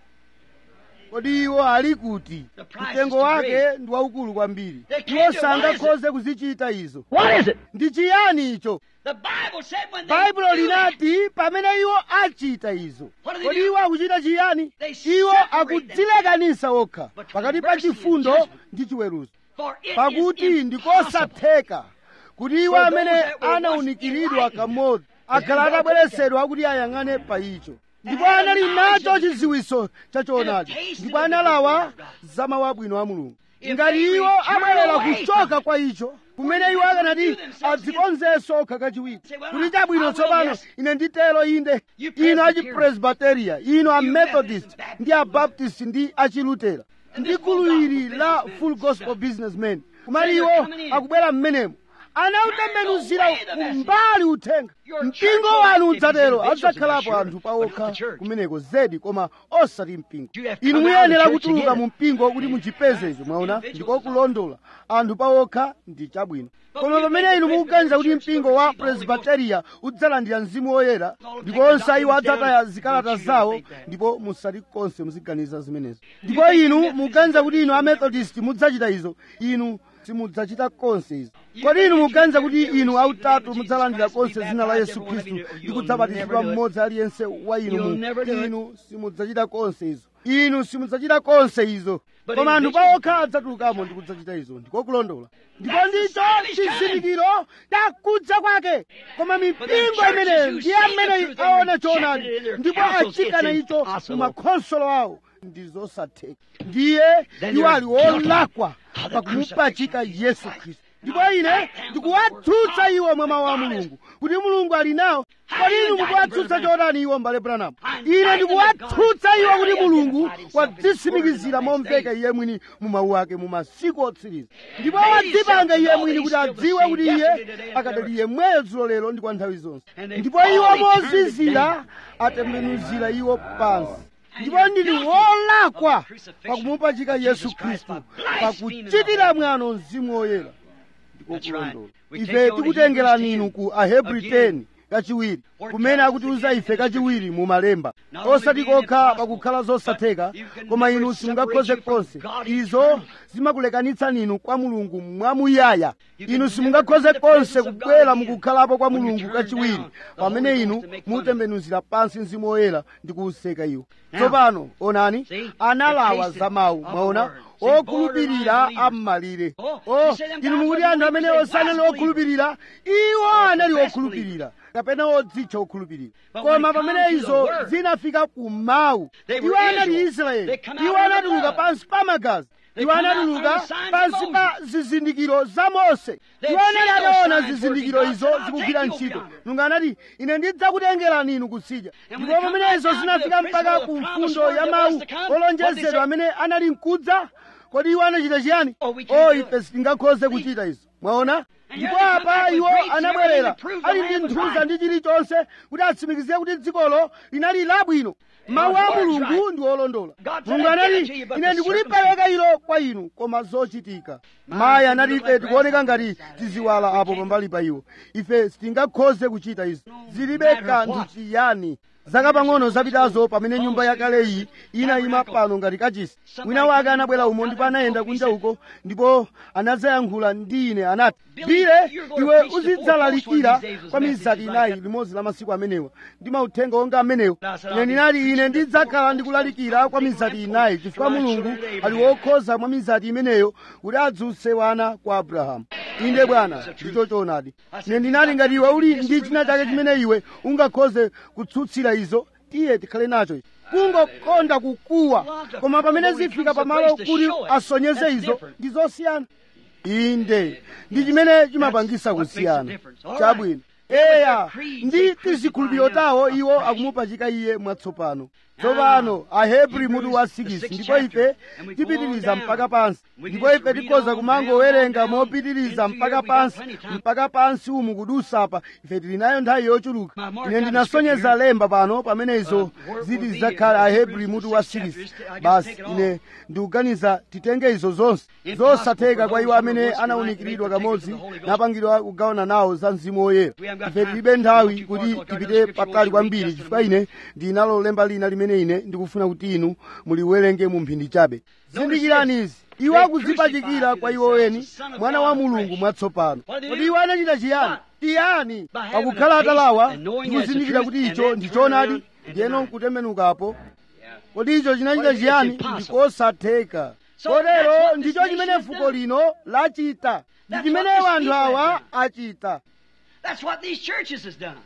kodi iwo ali kuti mtengo wake ndi waukulu kwambiri iwo sangakhoze kuzichita izo ndi chiyani icho baibulo linati pamene iwo achita izo kodi iwo akuchita chiyani iwo akudzilekanisa okha pakati pa chifundo ndi chiweruzo pakuti ndikosatheka kuti iwo amene anawunikiridwa kamodzi akhala atabweretsedwa kuti ayang'ane pa icho ndipo anali nacho chidziwiso chachoonadi ndipo analawa za mawu abwino a mulungu ngati iwo abwerera kuchoka kwa icho kumene iwo akanati adzikonzenso okha kachiwiri kuti chabwino tsopano ine nditero inde ino achipresbiteria ino amethodist ndi abaptist ndi achilutera ndi gulu ili la full gospel businessmen kumali iwo akubwera mmenemo anautembenuzira kumbali uthenga mpingo wanu udzatero adzakhalapo anthu pawokha kumeneko zedi koma osati mpingo inu muyenera kutuluka mu mpingo kuti muchipeze icho mwaona ndiko kulondola anthu pawokha ndi chabwino koma pamene inu mukuganiza kuti mpingo wa presbiteria udzalandira mzimu woyera ndipo onse iwo adzataya zikalata zawo ndipo musati konse muziganiza zimenezo ndipo inu mukuganiza kuti inu amethodist mudzachita izo inu simudzachita konse izo kodi inu mukuganiza kuti inu autatu mudzalandira konse dzina la yesu khristu ndi kudzabatizidwa mmodzi aliyense wa inu mu inu simudzachita konse izo inu simudzachita konse izo koma anthu pawokha adzatulukamo ndi kudzachita izo ndikokulondola ndipo ndicho chizindikiro takudza kwake koma mipingo imeneyo ndiye amene aona choonadi ndipo achikana icho mu makhonsolo awo ndi zosatheka ndiye iwo ali olakwa pakumupachika yesu khristu ndipo ine ndikuwatsutsa iwo mwa mawu a mulungu kuti mulungu ali nawo kodi inu mukuwatsutsa chotani iwo mbale branamu ine ndikuwatsutsa iwo kuti mulungu wadzisimikizira momveka iye mwini mu mawu ake mu masiku otsiriza ndipo wadzipanga iye mwini kuti adziwe kuti iye akadali yemweyo dzulo lero ndi kwa nthawi zonse ndipo iwo mozizira atembenuzira iwo pansi ndipo ndili wolakwa pakumupachika yesu khristu pakuchitira mwano mzimu woyera ndikokulondola ife tikutengerani inu ku ahebri 10 kachiwiri kumene akutiuza ife kachiwiri mu malemba osati kokha pakukhala zosatheka koma inu simungakhoze konse izo zimakulekanitsani inu kwa mulungu mwamuyaya inu simungakhoze konse kubwera mukukhalapo kwa mulungu kachiwiri pamene inu mutembenuzira pansi mzimu woyera ndi kuwuseka iwo tsopano onani analawa za mawu mwaona okhulupirira am'malire o inu mukuti anthu amene osanali okhulupirira iwo anali okhulupirira kapena odzitcha okhulupirira koma pamene izo zinafika ku mawu iwo anali israeli iwo anatuluka pansi pa magazi iwo anatuluka pansi pa zizindikiro za mose iwo anali anaona zizindikiro izo zikugwira ntchito mulungu anati ine ndidzakutengerani inu kutsidya ndipo pamene izo zinafika mpaka ku mfundo ya mawu olonjezedwa amene anali mkudza kodi iwo anachita chiyani o ife sitingakhoze kuchita izo mwaona ndipo apa iwo anabwerera ali ndi nthuza ndi chilichonse kuti atsimikizire kuti dzikolo linali labwino mawu a mulungu ndi olondola mulungu anati ine ndikulipereka ilo kwa inu koma zochitika mayi anati ife tikuoneka ngati tiziwala apo pambali pa iwo ife sitingakhoze kuchita izo zilibe kanthu chiyani zaka pang'ono zapitazo pamene nyumba yakale iyi inayima pano ngati kachisi wina wake anabwera umo ndipo anayenda kunja uko ndipo anadzayankhula ndi ine anati bile iwe uzidzalalikira kwa mizati inayi limodzi la masiku amenewa ndi mauthenga onga amenewo ine ndinati ine ndidzakhala ndikulalikira kwa mizati inayi chifukwa mulungu ali wokhoza mwa mizati imeneyo kuti adzutse wana kwa abrahamu inde bwana ndicho choonadi ine ndinati ngati iwe uli ndi china chake chimene iwe ungakhoze kutsutsira izo tiye tikhale nacho kungokonda kukuwa koma pamene zifika pamalo kuti asonyeze izo ndi zosiyana inde ndi chimene chimapangisa kusiyana chabwino eya ndi tizikhulupiriro tawo iwo akumupachika iye mwatsopano tsopano ahebri mutu wa 6 ndipo ife tipitiriza mpaka pansi ndipo ife tikhoza kumangowerenga mopitiriza mpaka pansi mpaka pansi umu kudusapa ife tili nayo nthawi yochuluka ine ndinasonyeza lemba pano pamene izo ziti zidzakhala ahebri mutu wa 6 basi ine ndikuganiza titenge izo zonse zosatheka kwa iwo amene anawunikiridwa kamodzi napangidwa kugawana nawo za mzimu woyera ife tilibe nthawi kuti tipite patali kwambiri chifukwa ine ndinalo lemba lina limene ine ndikufuna kuti inu muliwerenge mu mphindi chabe zindikirani izi iwo akudzipachikira kwa iwo weni mwana wa mulungu mwatsopano kodi iwo anachita chiyani tiyani pakukhala atalawa ndikuzindikira kuti icho ndichoonadi ndiyeno nkutembenukapo kodi icho chinachita chiyani ndikosatheka kotero ndicho chimene fuko lino lachita ndi chimene anthu awa achita That's what these churches has done.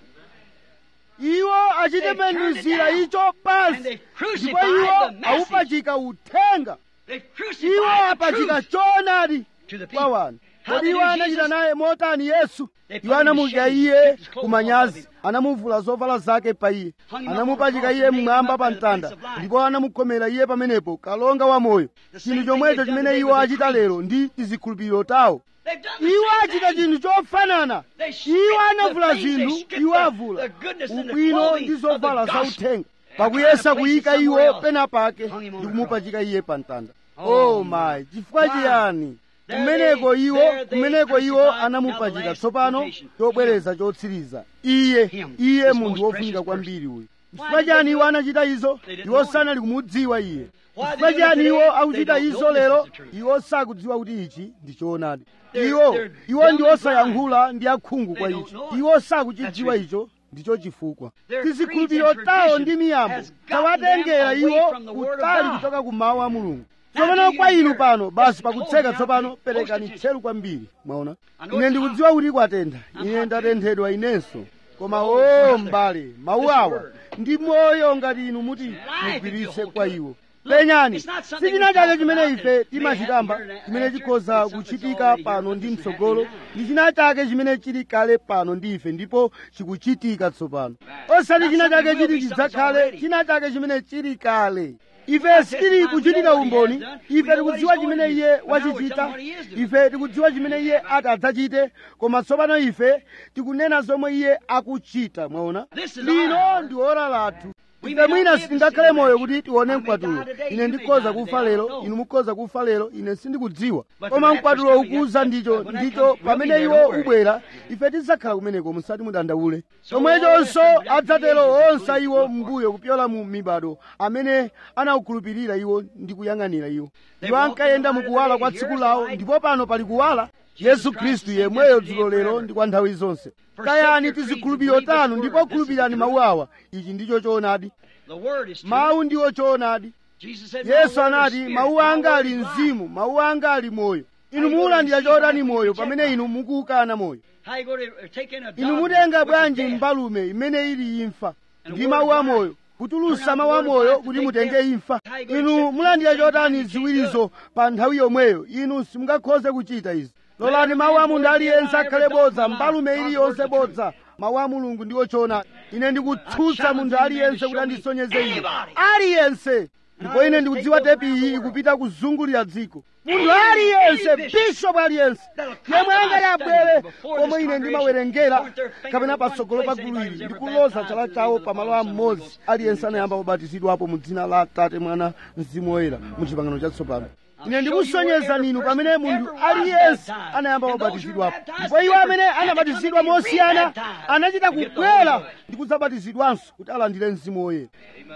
iwo achitembenuzira icho pansi ndipo iwo awupachika uthenga They've iwo crucified the apachika truth choonadi to the kwa people. wanthu How kodi they iwo do anachita Jesus? naye motani yesu They put iwo him to anamudya shame, iye stripped his clothes off kumanyazi of him. anamuvula zovala zake pa iye Hung him up anamupachika on a iye cross and mmwamba nailed pa him up at the mtanda place of life. ndipo anamukhomera iye pamenepo kalonga wa moyo The same chinthu thing chomwecho they've done chimene today iwo with the achita creed. lero ndi tizikhulupiriro tawo They've done the iwo same achita thing. chinthu chofanana They stripped iwo the anavula things, they zinthu stripped iwo the- avula the goodness and the ubwino clothing ndi of the zovala za gospel. uthenga pakuyesa trying to place kuyika it iwo somewhere else. pena pake Hung him on ndi a kumupachika iye pa mtanda Oh, oh my chifukwa Why? chiyani There kumeneko they- iwo there they kumeneko iwo crucified anamupachika now the tsopano last quotation. chobwereza chotsiriza iye Him, iye this munthu most wofunika precious kwambiri uyu Why chifukwa did they chiyani do iwo it? anachita izo They didn't iwo know him. sanali kumudziwa iye Why chifukwa they do it chiyani today? iwo They akuchita don't izo know this lero is the truth. iwo sakudziwa kuti ichi ndi choonadi They're- iwo they're iwo ndi dumb and osayankhula ndi akhungu They kwa don't ichi know it. iwo sakuchidziwa That's icho ndicho chifukwa Their tizikhulupiriro creeds and tawo ndi traditions miyambo has gotten tawatengera them away iwo from the word of kutali God. kuchoka ku mawu a mulungu Now tsopano to kwa you inu here, pano basi just close pakutseka now, tsopano please. perekani Close tcheru kwambiri mwaona I know ine it's ndikudziwa kuti kwatentha I'm ine hot ndatenthedwa inenso koma Oh, o brother, mbale mawu this awa word. ndi moyo ngati inu muti Life if you mugwiritse hold kwa to it. iwo Look, penyani it's not something sichina we chake talk chimene about ife that may timachikamba happen here and chimene after. chikhoza It's something that's kuchitika already pano here, ndi but this is mtsogolo happening now. ndi china chake chimene chili kale pano ndi ife ndipo chikuchitika tsopano osati china chake something will chiti be, something's chidzakhale already. china chake chimene chili kale ife sitili kuchitira umboni ife tikudziwa chimene iye wachichita ife tikudziwa chimene iye atadzachite koma tsopano ife tikunena zomwe iye akuchita mwaona This is lino our ndi ora lathu We ife may not mwina be able to sitingakhale see moyo the kuti rapture. tione I may mkwatulo die today, ine you may ndikhoza die kufa today, I lero don't know. inu mukhoza kufa lero ine sindikudziwa But koma the mkwatulo rapture's coming, ukuza yes, ndicho when that ndicho comes, we'll pamene be there, iwo don't worry. ubwera ife tidzakhala kumeneko musati mudandaule So chomwechonso all the adzatero ages onse including iwo the mbuyo kupyola mu mibado amene anawukhulupirira iwo ndi kuyang'anira iwo They iwo walked ankayenda in the mu light of kuwala the kwa day. tsiku Here's lawo the light. ndipo pano pali kuwala Jesus yesu Christ khristu is the yemweyo yesterday dzulo and lero forever. ndi kwa nthawi zonse Forsake kayani your creeds and tizikhulupiriro believe this tanu word. ndipo This is khulupirani the mawu truth. awa ichi ndicho choonadi The word is true. mawu ndiwo choonadi Jesus said, "My yesu word is anati spirit, mawu my anga word ali is life." mzimu mawu anga ali moyo inu you mulandira gonna receive chotani that when moyo you pamene reject inu mukuukana moyo How you going to take in a inu dog mutenga which is bwanji dead? mbalume imene ili imfa And ndi the mawu word a of life. moyo kutulusa Turn out mawu the a word of moyo life kuti to take mutenge death. imfa How you gonna inu accept mulandira the same chotani time you can't do ziwirizo pa nthawi yomweyo inu simungakhoze kuchita izi lolani mawu a munthu aliyense akhale bodza mbalume iliyonse bodza mawu a mulungu ndiwo choonadi ine ndikutsutsa munthu aliyense kuti andisonyeze ine aliyense ndipo ine ndikudziwa tepi iyi ikupita kuzungulira dziko munthu aliyense bishopu aliyense yemwe angati abwere komwe ine ndimawerengera kapena patsogolo pa gulu ili ndikuloza chala chawo pamalo amodzi aliyense anayamba kubatizidwapo mu dzina la atate mwana mzimu woyera mu chipangano chatsopano ine ndikusonyezani inu pamene munthu aliyense anayamba kubatizidwapo ndipo iwo amene anabatizidwa mosiyana anachita kubwera ndi kudzabatizidwanso kuti alandire mzimu woyera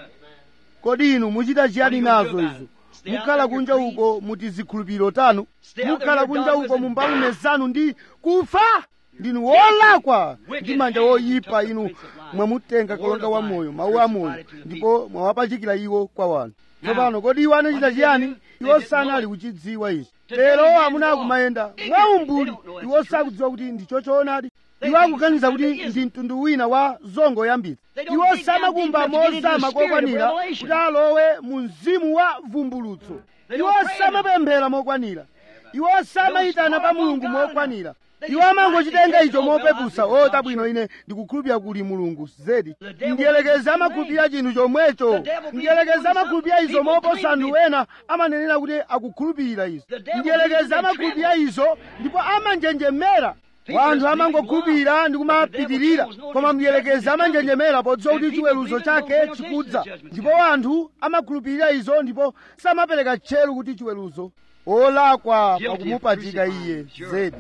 kodi inu muchita chiyani nazo izo mukhala kunja uko muti zikhulupiriro tanu mukhala kunja uko mu mbalume zanu ndi kufa ndinu wolakwa ndi manja woyipa inu mwamutenga kalonga wa moyo mawu a moyo ndipo mwawapachikira iwo kwa wanthu tsopano kodi iwo anachita chiyani iwo sanali kuchidziwa ichi lero amuna akumayenda mwaumbuli iwo sakudziwa kuti ndicho choonadi iwo akuganiza kuti ndi mtundu wina wa zongo yambitsa iwo samakumba mozama kokwanira kuti alowe mu mzimu wa vumbulutso iwo samapemphera mokwanira iwo samayitana pa mulungu mokwanira iwo amangochitenga icho mopepusa o tabwino ine ndikukhulupirira kuli mulungu zedi ndiyelekeza amakhulupirira chinthu chomwecho ndiyelekeza amakhulupirira izo moposa anthu ena amanenera kuti akukhulupirira izo ndiyelekeza amakhulupirira izo ndipo amanjenjemera wanthu amangokhulupirira ndi kumapitirira koma mdiyelekeza amanjenjemera podziwa kuti chiweruzo chake chikudza ndipo wanthu amakhulupirira izo ndipo samapereka tcheru kuti chiweruzo olakwa pakumupachika iye zedi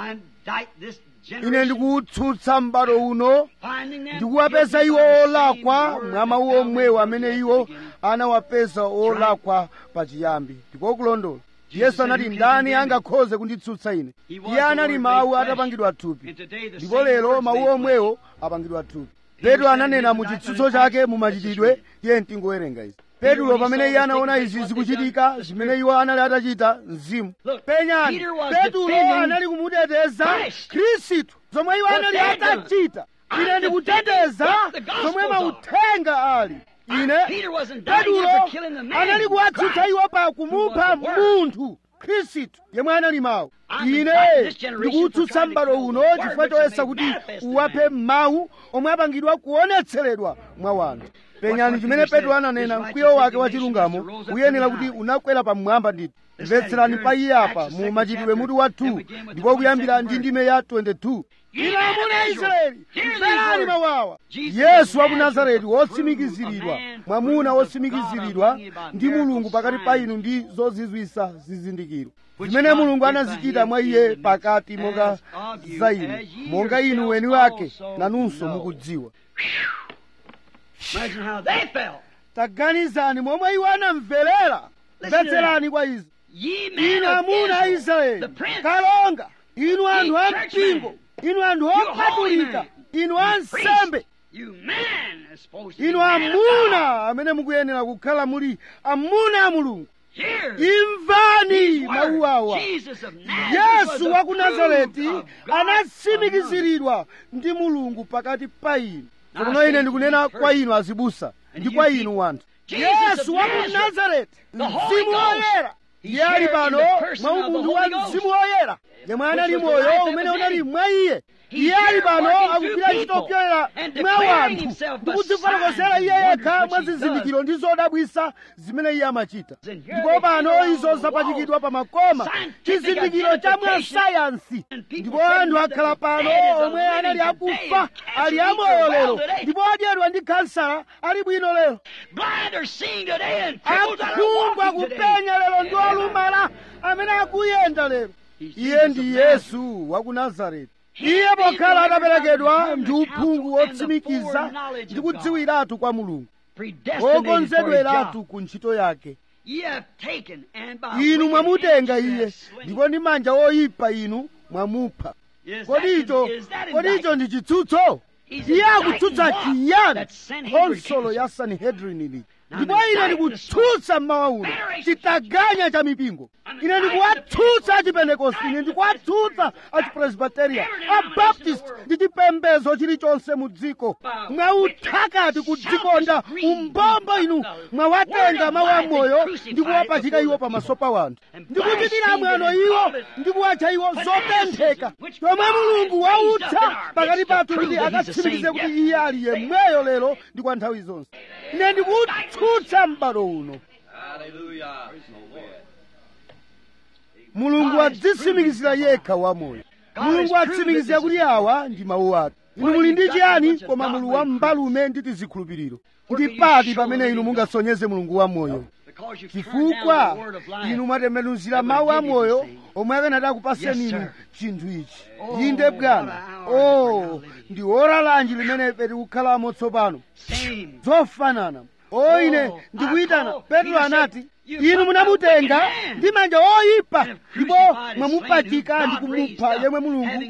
ine ndikuwutsutsa m'bado uno ndikuwapeza iwo olakwa mwa mawu omwewo amene iwo anawapeza olakwa pachiyambi ndikokulondola yesu anati ndani angakhoze kunditsutsa ine iye anali mawu atapangidwa thupi ndipo lero mawu omwewo apangidwa thupi petro ananena mu chitsutso chake mu machitidwe tiye tingowerenga izi petro pamene iye anaona izi zikuchitika zimene iwo anali atachita mzimu penyani petro anali kumuteteza khristu zomwe iwo anali atachita ine ndikuteteza zomwe mauthenga ali ine petro anali kuwatsutsa iwo pa kumupha munthu khristu yemwe anali mawu ine ndikuwutsutsa m'bado uno chifukwa choyesa kuti uwaphe mawu omwe apangidwa kuonetseredwa mwa wanthu penyani chimene petro ananena mkwiyo wake wa chilungamo uyenera kuti unakwera pamwamba ndithu mvetserani pa iye apa mu machitidwe mutu wa 2 ndipo kuyambira ndi ndime ya 22 inu amuna israeli mverani mawu awa yesu wa ku nazareti wotsimikiziridwa mwamuna wotsimikiziridwa ndi mulungu pakati pa inu ndi zozizwisa zizindikiro zimene mulungu anazichita mwa iye pakati monga za inu monga inu weni wake nanunso mukudziwa taganizani momwe iwo anamverera mvetserani kwa izi inu amuna a israeli kalonga inu anthu a mpingo inu anthu opatulika inu ansembe inu amuna amene mukuyenera kukhala muli amuna a mulungu imvani mawu awa yesu wa ku nazareti anatsimikiziridwa ndi mulungu pakati pa inu tsopano ine ndikunena kwa inu azibusa ndi kwa inu wanthu yesu wa ku nazareti mzimu woyera iye ali pano mwa umunthu wa mzimu woyera yemwe anali moyo umene unali mwa iye iye ali pano akugwira ntchito kupyolera mwa wanthu ndi kudzifotokozera iye yekha mwa zizindikiro ndi zodabwisa zimene iye amachita ndipo pano izo zapachikidwa pa makoma chizindikiro cha mwa sayansi ndipo anthu akhala pano omwe anali akufa ali amoyo lero ndipo adyedwa ndi kansala ali bwino lero akhungu akupenya lero ndi olumala amene akuyenda lero iye ndi yesu wa ku nazareti iye pokhala ataperekedwa ndi uphungu wotsimikiza ndi kudziwiratu kwa mulungu wokonzedweratu ku ntchito yake inu mwamutenga iye ndipo ndi manja oyipa inu mwamupha kodi icho kodi icho ndi chitsutso iye akutsutsa chiyani konsolo ya sanhedrin ili ndipo ine ndikutsutsa mmawa uno chitaganya cha mipingo ine ndikuwatsutsa achipentekosti ine ndikuwatsutsa achipresbiteria abaptist ndi chipembedzo chilichonse mu dziko mwauthakati kudzikonda umbombo inu mwawatenga mawu amoyo ndi kuwapachika iwo pamaso pa wanthu ndikuchitira mwano iwo ndi kuwatcha iwo zotentheka chomwe mulungu wautsa pakati pathu kuti akatsimikize kuti iye ali yemweyo lero ndi kwa nthawi zonse ine ndikutsutsa m'bado uno mulungu adzitsimikizira yekha wamoyo mulungu atsimikizira kuti awa ndi mawu ake inu muli ndi chiyani koma mulu wa mbalume ndi tizikhulupiriro ndi pati pamene inu mungasonyeze mulungu wamoyo chifukwa inu mwatembenuzira mawu amoyo omwe akanati akupaseni inu chinthu ichi inde bwana o ndi ora lanji limene ife tikukhalamo tsopano zofanana o ine ndikuyitana petro anati inu munamutenga ndi manja oyipa ndipo mwamupachika ndi kumupha yemwe mulungu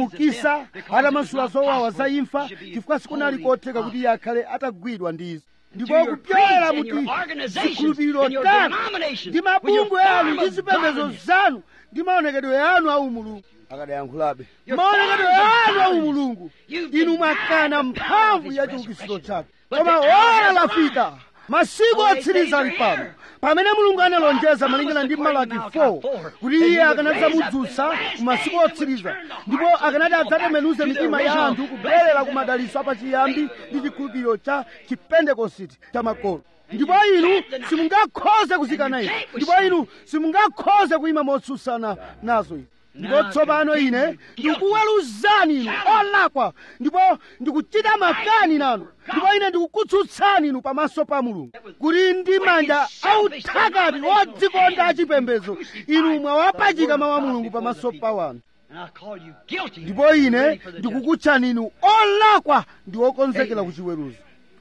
anamuukisa atamasula zowawa za imfa chifukwa sikunali kotheka kuti iye akhale atagwidwa ndi izo ndipo through your kupyolera creeds and your muti organizations zikhulupiriro and your tanu denominations ndi with your mabungwe anu form ndi of zipembedzo godliness. zanu ndi maonekedwe anu au mulungu akadayankhulabe Your maonekedwe forms of anu au godliness. mulungu You've inu denied mwakana the power of mphamvu his ya chiukitsiro resurrection. chake But koma the hour ora has lafika masiku Oh, they otsiriza say ali they're pano here. pamene mulungu analonjeza God malingana ndi promised malaki according to 4 Malachi 4, kuti that he iye would akanadzamudzutsa raise up in the last mu masiku days and would otsiriza turn the ndipo hearts of akanati people back adzatembenuze to the mitima ya original anthu kubwerera blessings ku and madalitso apachiyambi ndi chikhulupiriro cha chipentekositi cha makolo ndipo inu simungakhoze kuzikana izi ndipo inu simungakhoze kuyima motsutsana nazo izi ndipo tsopano ine ndikuweruzani inu olakwa ndipo ndikuchita makani nanu ndipo ine ndikukutsutsani inu pamaso pa mulungu kuti ndi manja authakati odzikonda achipembedzo inu mwawapachika mawu a mulungu pamaso pa wanthu And I call you guilty. ndipo ine ready for the judgment. ndikukutchani inu olakwa ndi okonzekera kuchiweruzo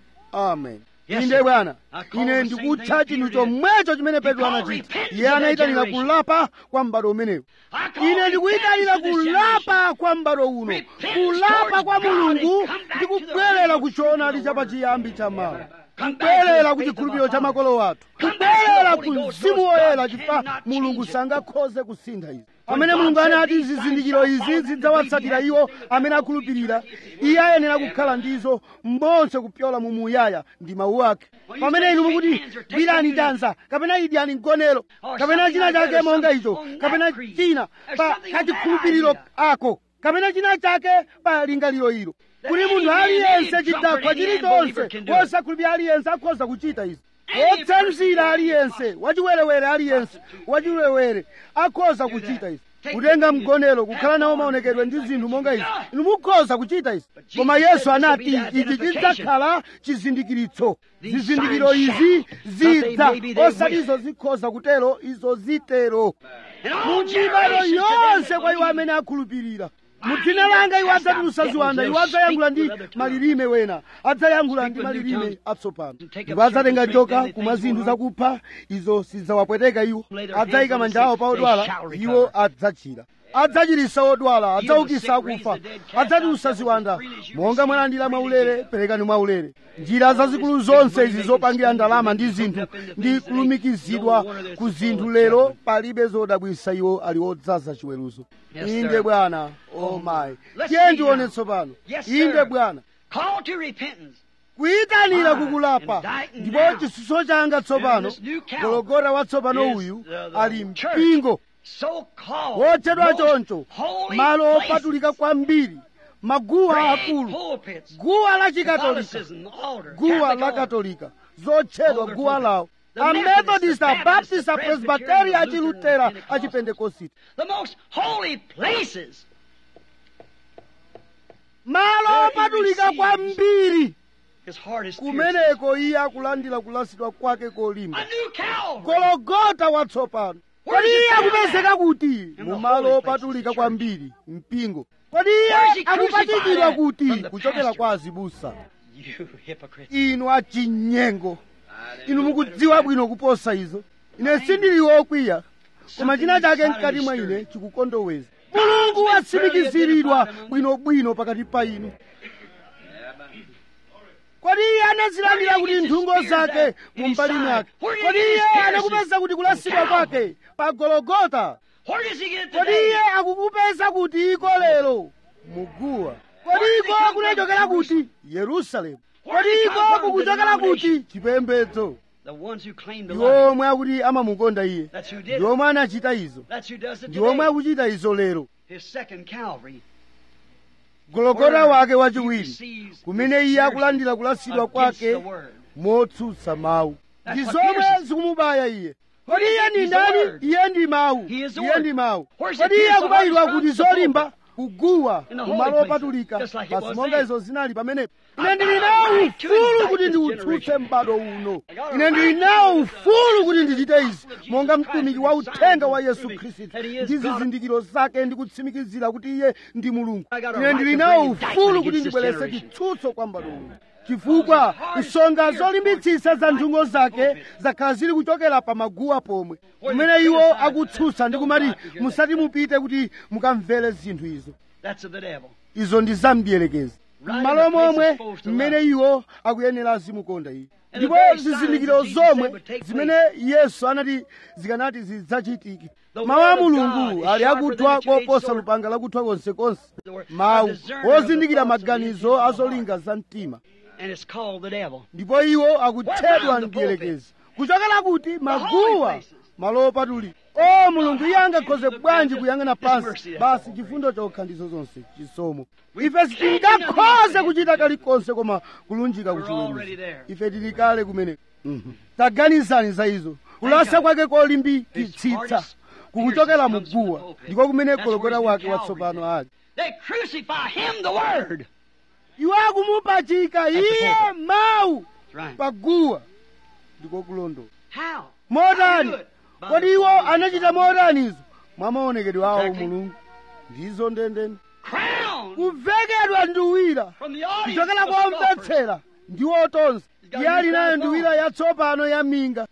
amen Yes, inde sir. bwana I call ine the same ndikutcha thing chinthu Peter did. chomwecho chimene petro He called anachita repentance iye of that anayitanira generation. kulapa kwa m'bado umenewu I call ine ndikuyitanira repentance of this generation. kulapa kwa m'bado uno Repentance kulapa kwa towards God mulungu and come back ndi to the kubwerera original ku truth choonadi of the cha word. pachiyambi cha mawu Come back to kubwerera the ku faith of chikhulupiriro our cha fathers. makolo wathu Come back to the kubwerera Holy ku Ghost, mzimu Lord woyera God chifukwa cannot mulungu change it. sangakhoze kusintha izi When pamene God mulungu said anati these signs zizindikiro shall izi follow them that zidzawatsatira believe iwo he has amene no akhulupirira eternity. iye ayenera kukhala ndizo mbonse kupyola mu muyaya ndi mawu ake Well, you pamene say inu shake mukuti hands or take gwirani communion. chanza kapena idyani mgonero Or kapena something china like that, chake or monga something icho on that kapena creed. china There's pa something on that kachikhulupiriro idea. ako kapena china chake pa lingaliro ilo That kuti any munthu man, aliyense any chidakwa drunkard, any chilichonse unbeliever can do it. wosakhulupirira aliyense akhoza kuchita izi Any wotsanzira person, aliyense wachiwerewere aliyense wachiwerewere akhoza kuchita izi kutenga mgonero kukhala nawo maonekedwe ndi zinthu monga izi inu mukhoza kuchita izi koma yesu anati ichi chidzakhala chizindikiritso zizindikiro izi zidza osati izo zikhoza kutero izo zitero And all mu mibado generations to them yonse that kwa iwo believe. amene akhulupirira mu dzina langa iwo adzatulutsa ziwanda iwo adzayankhula ndi malilime wena adzayankhula ndi malilime atsopano ndipo adzatenga joka kumwa zinthu zakupha izo sizidzawapweteka iwo adzayika manja awo pa odwala iwo adzachira adzachiritsa odwala adzaukitsa akufa adzatulutsa ziwanda monga mwalandira mwaulere perekani mwaulere njira zazikulu zonse izi zopangira ndalama ndi zinthu ndi kulumikizidwa ku zinthu lero palibe zodabwitsa iwo ali odzaza chiweruzo Yes, inde sir. bwana oh my Let's tiye see ndione now. tsopano Yes, inde sir. bwana Call to repentance. kuyitanira My, kukulapa indicting ndipo now. chisuso changa tsopano This new Calvary gologota watsopano is uyu the- the ali church. mpingo So called. wotchedwa most choncho holy malo places, opatulika kwambiri maguwa great akulu pulpits, guwa la chikatolika Catholicism, the altar, guwa Catholic la altar. katolika zotchedwa All their guwa pulpits. lawo The amethodist Methodists, the Baptists, abaptist the apresbiteri Presbyterian, achilutera Lutheran, Pentecostal. achipentekositi The most holy places. malo There he opatulika receives kwambiri His heart is pierced. kumeneko iye akulandira kulasidwa kwake kolimba A new Calvary. gologota watsopano Where kodi is iye it found akupezeka kuti the mu holy malo places, opatulika the kwambiri mpingo kodi Where is iye he crucified akupachikidwa at? kuti From the kuchokera pasture. kwa azibusa You hypocrite. inu achinyengo inu mukudziwa bwino kuposa izo ine sindili wokwiya koma china chake mkati mwa ine chikukondoweza mulungu watsimikiziridwa bwinobwino pakati pa inu kodi iye anazilandira kuti nthungo zake mu mbali mwake kodi iye anakupeza kuti kulasidwa kwake pa gologota Where does he get it kodi today? iye akukupeza kuti iko lero muguwa kodi iko kunachokera kuti yerusalemu kodi iko kukuchokera kuti chipembedzo The ones who claim to ndi love him. omwe akuti amamukonda iye That's who did ndi it. omwe anachita izo That's who does it ndi omwe today. akuchita izo lero His second Calvary. gologota wake He wachiwiri receives kumene iye akulandira kulasidwa against kwake the word. motsutsa mawu That's ndi what zomwe pierces. zikumubaya iye kodi He iye is- ndi he's the ndani word. iye ndi mawu He is the iye word. ndi mawu Where's kodi it iye pierced the akubayidwa heart kuti from? The zolimba kuguwa In the ku holy malo places, opatulika just like it pasi was monga then. izo zinali pamenepo I ine ndili got a nawo right to ufulu indict kuti this ndiutsutse generation. m'bado uno I got a ine ndili right nawo to ufulu kuti ndichite izi gospel of monga Jesus mtumiki Christ wa and uthenga signs wa and yesu proving khristu that he is ndi God. zizindikiro zake ndi kutsimikizira kuti iye ndi mulungu I got a ine right ndili to nawo bring indictment ufulu kuti against this ndibweretse generation. chitsutso kwa m'bado uno chifukwa nsonga zolimbitsitsa za nthungo zake zakhala zili kuchokera pa maguwa pomwe kumene iwo akutsutsa ndi kumati musati mupite kuti mukamvere zinthu izo That's of the devil. izo ndi zamdierekezi Right m'malo in the place momwe it's supposed to mmene love. iwo akuyenera azimukonda iye And the ndipo very signs zizindikiro that Jesus said zomwe would take zimene yesu anati zikanati zidzachitike The mawu a word of mulungu God ali is sharper akuthwa than a two-edged koposa sword. lupanga lakuthwa konsekonse The word- mawu a discerner of the wozindikira thoughts of the maganizo intents of the azolinga za mtima And it's called the devil. ndipo iwo akuthedwa Where ndi from the mdierekezi kuchokera kuti holy maguwa places. malo opatulika o mulungu iye angakhoze bwanji kuyang'ana His pansi mercy, that's basi all. chifundo chokha ndizo zonse chisomo We ife can't sitingakhoze do kuchita kalikonse koma kulunjika We're already kuchiweruzo there. ife tili kale kumene Mhm. taganizani za izo kulasa kwake kolimbikitsitsa kukuchokera mu guwa ndiko kumene gologota wake watsopano ali They crucify him, the word. iwo akumupachika iye mawu That's right. paguwa ndiko kulondola How? motani How do it? By kodi the iwo power of anachita God. motanizo mwa maonekedwe awo Exactly. mulungu ndizo ndendende Crown kuvekedwa nduwira from the audience. kuchokera of kwa scoffers. omvetsera ndi otonza iye ali nayo nduwira yatsopano ya minga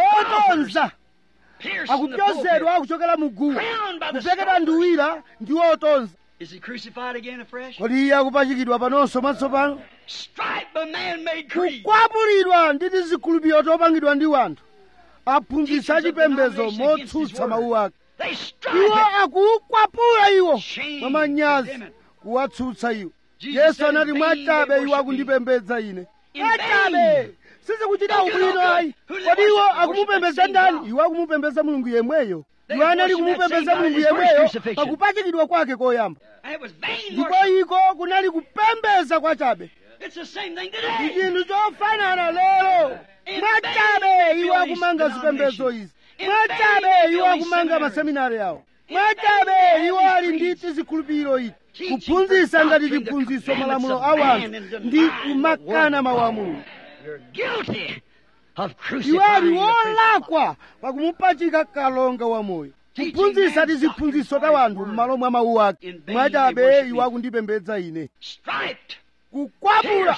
otonza Pierced from the akupyozedwa pulpit. kuchokera mu guwa Crowned by the kuvekedwa scoffers. nduwira ndi otonza Is he crucified again afresh? kodi iye akupachikidwa panonso mwatsopano Striped by man-made creed. kukwapulidwa ndi tizikhulupiriro topangidwa ndi wanthu aphunzitsa chipembedzo motsutsa mawu ake They strike iwo it. akukwapula iwo Shame, mwamanyazi condemn it. kuwatsutsa iwo Jesus yesu said, anati "In mwachabe vain they iwo worship akundipembedza ine In mwachabe vain. sizikuchita Look at ubwino how ayi good. Who kodi they iwo worship? akumupembedza Worship that ndani same iwo akumupembedza mulungu yemweyo They iwo anali worship that kumupembedza same God mulungu in his first yemweyo crucifixion. pakupachikidwa kwake koyamba And it was vain ndipo worship. iko kunali kupembedza kwachabe It's the same thing ndi today. chinthu chofanana lero In mwachabe vain iwo they akumanga build zipembedzo these izi In mwachabe vain they iwo build these akumanga seminaries. maseminari awo In mwachabe vain they iwo have ali these ndi creeds. tizikhulupiriro ichi Teaching kuphunzitsa for ngati doctrine the chiphunzitso commandments malamulo of a man wanthu and ndi denying the kumakana word. mawu a mulungu You're guilty of iwo ali crucifying the Prince of Life. wolakwa pakumupachika kalonga wamoyo kuphunzitsa tiziphunzitso ta wanthu m'malo mwa mawu ake In vain they mwachabe worship iwo me. akundipembedza ine Striped. kukwapula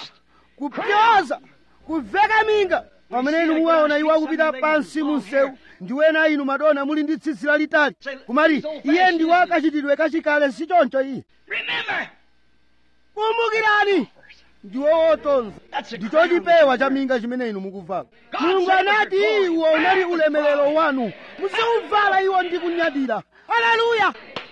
kupyoza kuveka minga pamene inu muwaona iwo akupita pansi mu msewu ndi ena inu madona muli ndi tsitsi lalitali kumati iye ndi wakachitidwe kachikale si choncho iye Remember. kumbukirani ndiwo wotonza That's a ndicho crown chipewa that cha you wear. minga chimene inu mukuvala God mulungu said it was anati your glory. iwo unali Wear it with ulemelero pride. wanu muziuvala iwo ndi kunyadira haleluya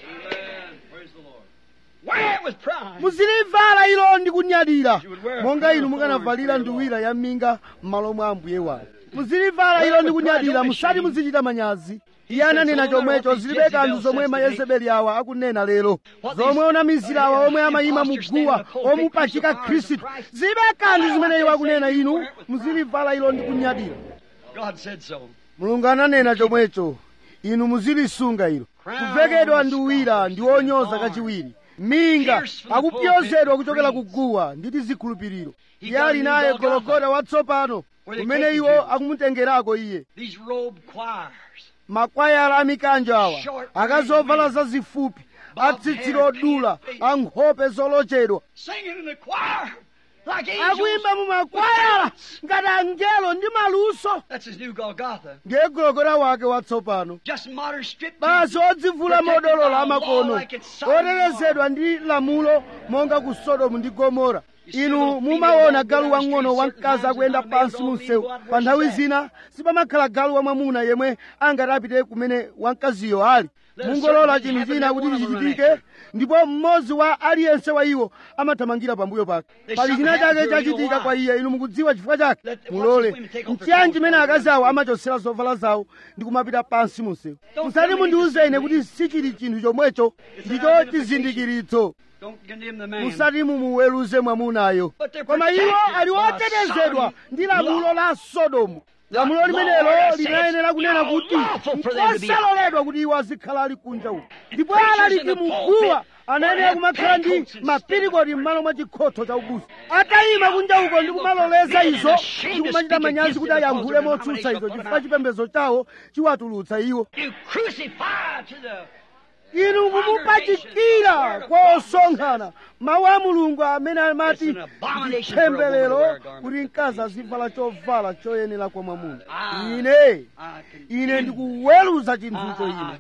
Wear it with pride. muzilivala ilo ndi kunyadira You would wear a monga crown inu of mukanavalira thorns for your nduwira ya minga m'malo mwa ambuye wanu muzilivala ilo ndi kunyadira musati muzichita manyazi iye ananena chomwecho zilibe kanthu zomwe mayezebeli awa akunena lero zomwe onamizira awa omwe amayima muguwa omupachika khristu zilibe kanthu zimene iwo akunena inu muzilivala ilo ndi kunyadira God said so. mulungu ananena chomwecho inu muzilisunga ilo kuvekedwa nduwira ndi onyoza kachiwiri minga akupyozedwa kuchokera kuguwa ndi tizikhulupiriro iye ali naye gologota watsopano kumene iwo akumutengerako iye These robe choirs. makwayala a mikanjo awa akazovala zazifupi atsitsi odula ankhope zolochedwa Singing in the choir like angels. akuyimba mu makwayala ngati angelo ndi maluso That's his new Golgotha. ndiye gologota wake watsopano Just modern strip basi odzivula modolola amakono otetezedwa ndi lamulo monga ku sodomu ndi gomora inu mumaona galu wang'ono wamkazi akuyenda pansi mu msewu pa nthawi zina sipamakhala galu wamwamuna yemwe angati apite kumene wamkaziyo ali mungolola chinthu china kuti chichitike ndipo mmodzi wa aliyense wa iwo amathamangira pambuyo pake pali china chake chachitika kwa iye inu mukudziwa chifukwa chake mulole nchiyani chimene akazi awo amachotsera zovala zawo ndi kumapita pansi mu msewu musati mundiuze ine kuti sichili chinthu chomwecho ndicho chizindikiritso Don't condemn the man. musati mumuweruze mwamunayo koma iwo ali otetezedwa ndi lamulo la sodomu lamulo limenelo linayenera kunena kuti nkosaloledwa kuti iwo azikhala ali kunja uko ndipo alaliki muguwa anayenera kumakhala ndi mapirikoti m'malo mwa chikhotho cha ubusa atayima kunja uko ndi kumaloleza izo ndi kumachita manyazi kuti ayankhule motsutsa izo chifukwa chipembedzo chawo chiwatulutsa iwo You crucify to the inu mumupachikira kwa osonkhana mawu a mulungu amene amati It's an abomination for a woman to nditemberero wear a garment kuti that mkazi fits. azivala chovala choyenera kwa mwamuna Ah. ine I can ine ndikuweruza chinthucho Ah, ine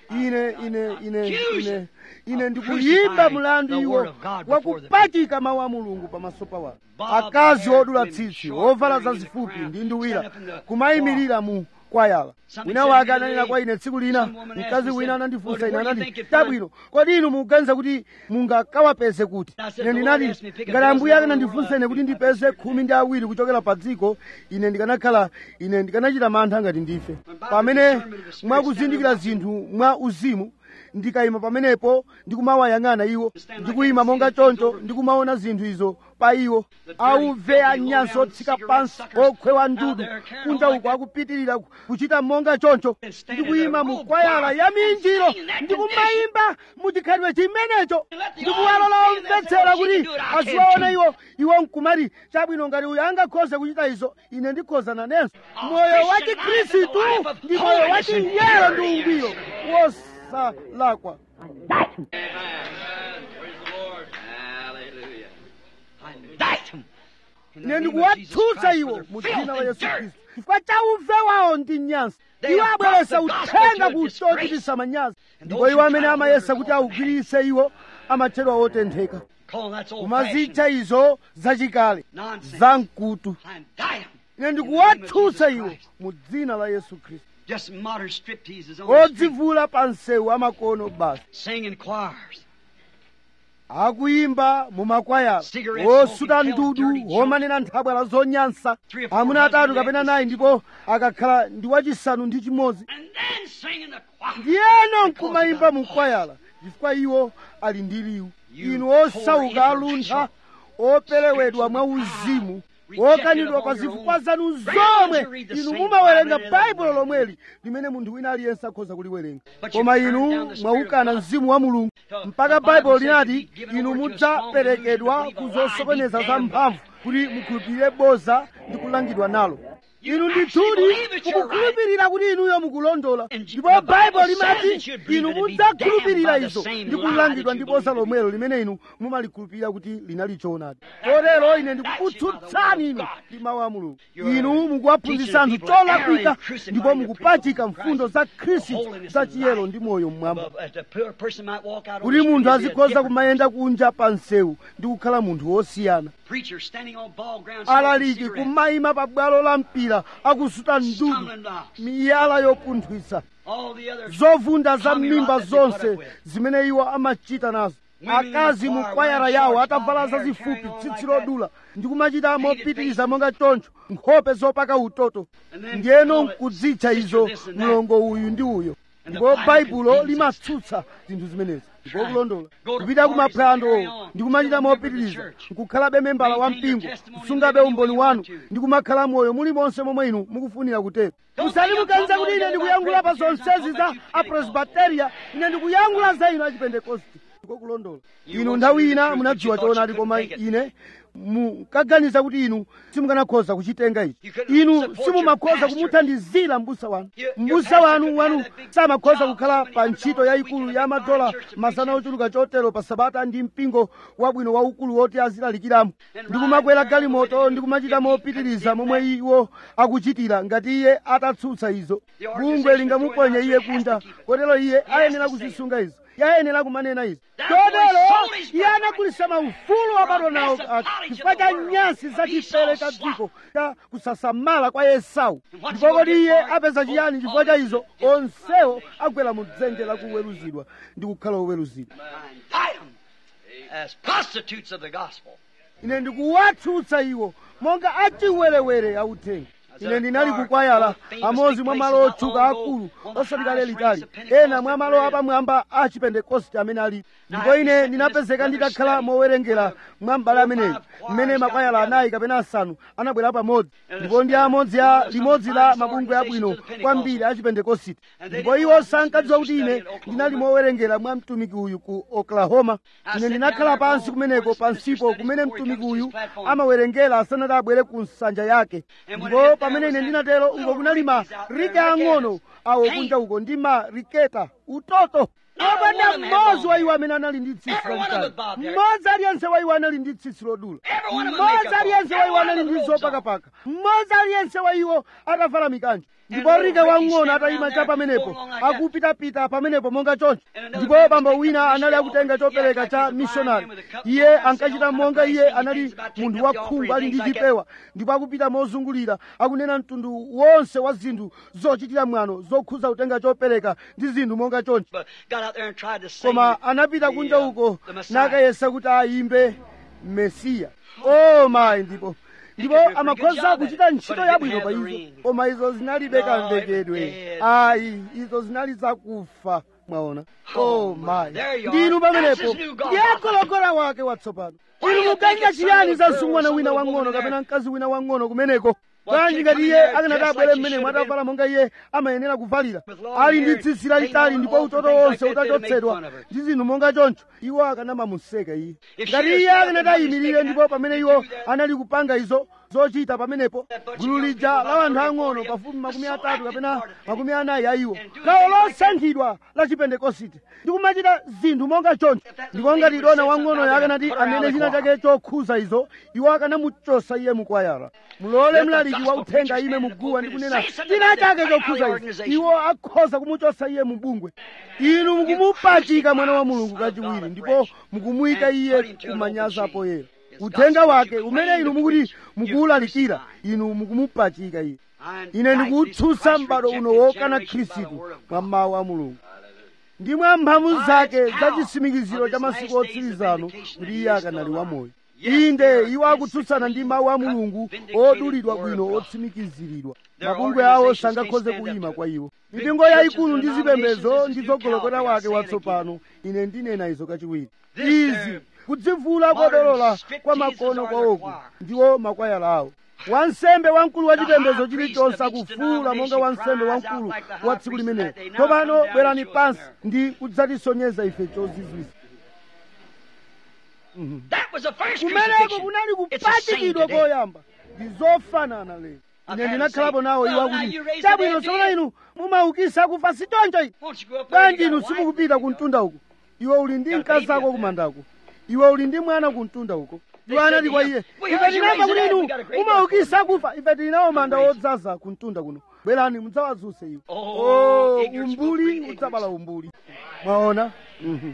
ine ine ine ine ine ndikuyimba mlandu iwo wakupachika mawu a mulungu pamaso pa wanthu akazi odula tsitsi ovala zazifupi ndi nduwira kumayimirira mu kwayala wina wake ananena kwa ine tsiku lina mkazi wina anandifunsa ine anati tabwino kodi inu mukuganiza kuti mungakawapeze kuti ine ndinati ngati ambuye akanandifunsa ine kuti ndipeze khumi ndi awiri kuchokera pa dziko ine ndikanakhala ine ndikanachita mantha ngati ndife pamene mwakuzindikira zinthu mwa uzimu ndikayima pamenepo ndikumawayang'ana iwo ndikuyima monga choncho ndikumaona zinthu izo pa iwo auve anyansi otsika pansi okhwewa ndudu kunja uko akupitirira kuchita monga choncho ndikuyima mu kwayala ya minjiro ndikumayimba muchikhalidwe chimenecho ndikuwalola omvetsera kuti aziwaona iwo iwo nkumati chabwino ngati uyu angakhoze kuchita izo ine ndikhoza nanenso moyo wa chikhristu ndi moyo wa chiyero ndi ungwiro wosalakwa ine ndikuwatsutsa iwo mu dzina la yesu khristu chifukwa cha uve wawo ndi nyansi iwo abweresa uthenga kuchititsa manyazi ndipo iwo amene amayesa kuti awugwiritse iwo amatchedwa otentheka kumazitcha izo zachikale zamkutu ine ndikuwatsutsa iwo mu dzina la yesu khristu Just modern stripteases on the street, odzivula pa msewu amakono basi singing choirs. akuyimba mu makwayala Cigarette osuta smoking, ndudu tell dirty omanena nthabwala zonyansa Three or four amuna atatu husbands kapena like nayi ndipo akakhala ndi wachisanu ndi chimodzi And then singing the choir. ndiyeno nkumayimba mu kwayala chifukwa iwo ali ndi liwu You inu osauka poor aluntha operewedwa mwa uzimu okanidwa pa zifukwa zanu zomwe inu mumawerenga baibulo lomweli limene munthu wina aliyense akhoza kuliwerenga koma inu mwaukana mzimu wa mulungu mpaka baibulo linati inu mudzaperekedwa ku zosokoneza za mphamvu kuti mukhulupirire boza ndi kulangidwa nalo inu ndithudi mukukhulupirira kuti inuyo mukulondola ndipo baibulo limati inu mudzakhulupirira izo ndi kulangidwa ndi boza lomwelo limene inu mumalikhulupirira kuti linali choonadi kotero ine ndikukutsutsani inu ndi mawu a mulungu inu mukuwaphunzitsa anthu cholakwika ndipo mukupachika mfundo za khristu za chiyero ndi moyo mmwamba But a poor person might walk out on kuti the street munthu and be a azikhoza different kumayenda kunja pa msewu ndi kukhala munthu wosiyana preacher standing on ball ground smoking alaliki cigarettes, kumayima pa bwalo la mpira akusuta ndudu stumbling blocks. miyala yopunthwisa All the other zovunda za Tommy m'mimba Rock that they put zonse up with. zimene iwo amachita nazo Women in the akazi mu choir kwayara wearing yawo shorts, atavala long hair, zazifupi carrying on tsitsi like that. lodula ndi kumachita Painted mopitiriza faces. monga choncho nkhope zopaka utoto And then ndiyeno call it nkudzitcha sister izo this and that. mlongo uyu ndi uyo And the ndipo Bible baibulo condemns limatsutsa zinthu zimenezi ndipo Right. kulondola Go to kupita parties kumaphwando and carry on. ndi kumachita Still a member of the mopitiriza church. nkukhalabe membala wa Maintain your mpingo testimony kusungabe living umboni where you wanu want to. ndi kumakhala moyo mulimonse momwe inu mukufuna kutero Don't musati think I'm muganiza talking kuti ine about ndikuyankhula pa Presbyterians, I'm zonsezi talking za about you Pentecostals. apresbiteria ine ndikuyankhula za inu achipentekosti ndiko kulondola You inu once nthawi knew the ina truth, munadziwa but you thought choonadi you koma couldn't take it. ine mukaganiza kuti inu simukanakhoza kuchitenga ichi You couldn't inu support simumakhoza your pastor. kumuthandizira mbusa wanu Your- your mbusa pastor wanu couldn't wanu have that big samakhoza job, kukhala so many pa hundred ntchito dollars a yayikulu week ya in a big madola church to masana preach in. ochuluka chotero pa sabata ndi mpingo wabwino waukulu woti azilalikiramo And ndikumakwera ride galimoto around ndikumachita if he mopitiriza condemned momwe iwo akuchitira ngati iye atatsutsa izo The bungwe organization lingamuponye is iye going out, kunja so he has to keep it. kotero iye He has ayenera to say it. kuzisunga izo iye ayenera kumanena izo Therefore he kotero sold his iye birthright. anagulitsa maufulu wabadwa nawo For a massive ake knowledge chifukwa of the cha world, nyansi of za chifere cha Esau's dziko cha kusasamala kwa esau And what's ndipo he kodi gonna iye get for it? apeza chiyani Oh, chifukwa cha all izo this- onsewo agwera mu dzenje la kuweruzidwa ndi kukhala oweruzidwa Indict them as prostitutes of the gospel. ine ndikuwatsutsa iwo monga achiwerewere authenga ine ndinali kukwayala amodzi mwa malo otchuka akulu osati kale litali ena mwa malo apamwamba a chipentekosti amene ali ndipo ine ndinapezeka nditakhala mowerengera mwa mbale ameneyi mmene makwayala anayi kapena asanu anabwera pamodzi ndipo ndi amodzi a limodzi la mabungwe abwino kwambiri a chipentekositi ndipo iwo sankadziwa kuti ine ndinali mowerengera mwa mtumiki uyu ku oklahoma ine ndinakhala pansi kumeneko pansipo kumene mtumiki uyu amawerengera asanati abwere ku nsanja yake ndipo pamene ine ndinatero uko kunali ma rike ang'ono awo kunja uko ndi ma riketa utoto opanda mmodzi wa iwo amene anali ndi tsitsi lalitali mmodzi aliyense wa iwo anali ndi tsitsi lodula mmodzi aliyense wa iwo anali ndi zopakapaka mmodzi aliyense wa iwo atavala mikanjo ndipo rika wang'ono atayima cha pamenepo akupitapita pamenepo monga choncho ndipo bambo wina anali akutenga chopereka cha mishonari iye ankachita monga iye anali munthu wakhungu ali ndi chipewa ndipo akupita mozungulira akunena mtundu wonse wa zinthu zochitira mwano zokhuza kutenga chopereka ndi zinthu monga choncho koma anapita kunja uko nakayesa kuti ayimbe mesiya o mayi ndipo ndipo amakhoza kuchita ntchito yabwino pa izo koma izo zinalibe kamvekedwe ayi izo zinali zakufa mwaona o mayi ndinu pamenepo ndiye gologora wake watsopano inu muganiza chiyani za msungwana wina wang'ono kapena mkazi wina wang'ono kumeneko bwanji ngati iye akanati abwere mmenemo atavala monga iye amayenera kuvalira ali ndi tsitsi lalitali ndipo utoto wonse utachotsedwa ndi zinthu monga choncho iwo akanamamuseka iye ngati iye akanati ayimirire ndipo pamene iwo anali kupanga izo zochita pamenepo gulu lija la anthu ang'ono pafupi makumi atatu kapena makumi anayi a iwo gawo losankhidwa la chipentekosite ndikumachita zinthu monga choncho ndipo ngati dona wang'onoyo akanati anene china chake chokhuza izo iwo akanamuchosa iye mukwayala mulole mlaliki wa uthenga ayime muguwa ndi kunena china chake chokhuza izo iwo akhoza kumuchosa iye mubungwe inu mukumupachika mwana wa mulungu kachiwiri ndipo mukumuyika iye kumanyaza poyera uthenga wake umene inu mukuti mukuwulalikira inu mukumupachika iye ine ndikuwutsutsa m'bado uno wokana khristu mwa mawu a mulungu ndi mwa mphamvu zake za chitsimikiziro cha masiku otsirizano kuti iye akanali wamoyo inde iwo akutsutsana ndi mawu a mulungu odulidwa bwino otsimikiziridwa mabungwe awo sangakhoze kuyima kwa iwo mipingo yayikulu ndi zipembedzo ndi zogolokera wake watsopano ine ndinena izo kachiwiri izi kudzivula kodolola kwa makono kwawoku ndiwo makwayala awo wansembe wamkulu wa chipembedzo chilichonse akufuula monga wansembe wamkulu wa tsiku limenelo tsopano bwerani pansi ndi kudzatisonyeza ife chozizwisa kumeneko kunali kupachikidwa koyamba ndi zofanana lero ine ndinakhalapo nawo iwo akuti chabwino tsopano inu mumaukisa kufa sichoncho ine bwanji inu simukupita ku mtunda uko iwe uli ndi mkazi ako kumandako iwe uli ndi mwana ku mtunda uko iwo anati kwa iye ife tinamva kuti inu mumaukisa kufa ife tili nawo manda odzaza ku mtunda kuno bwerani mudzawazuse iwo oh, umbuli udzabala umbuli mwaona Mhm.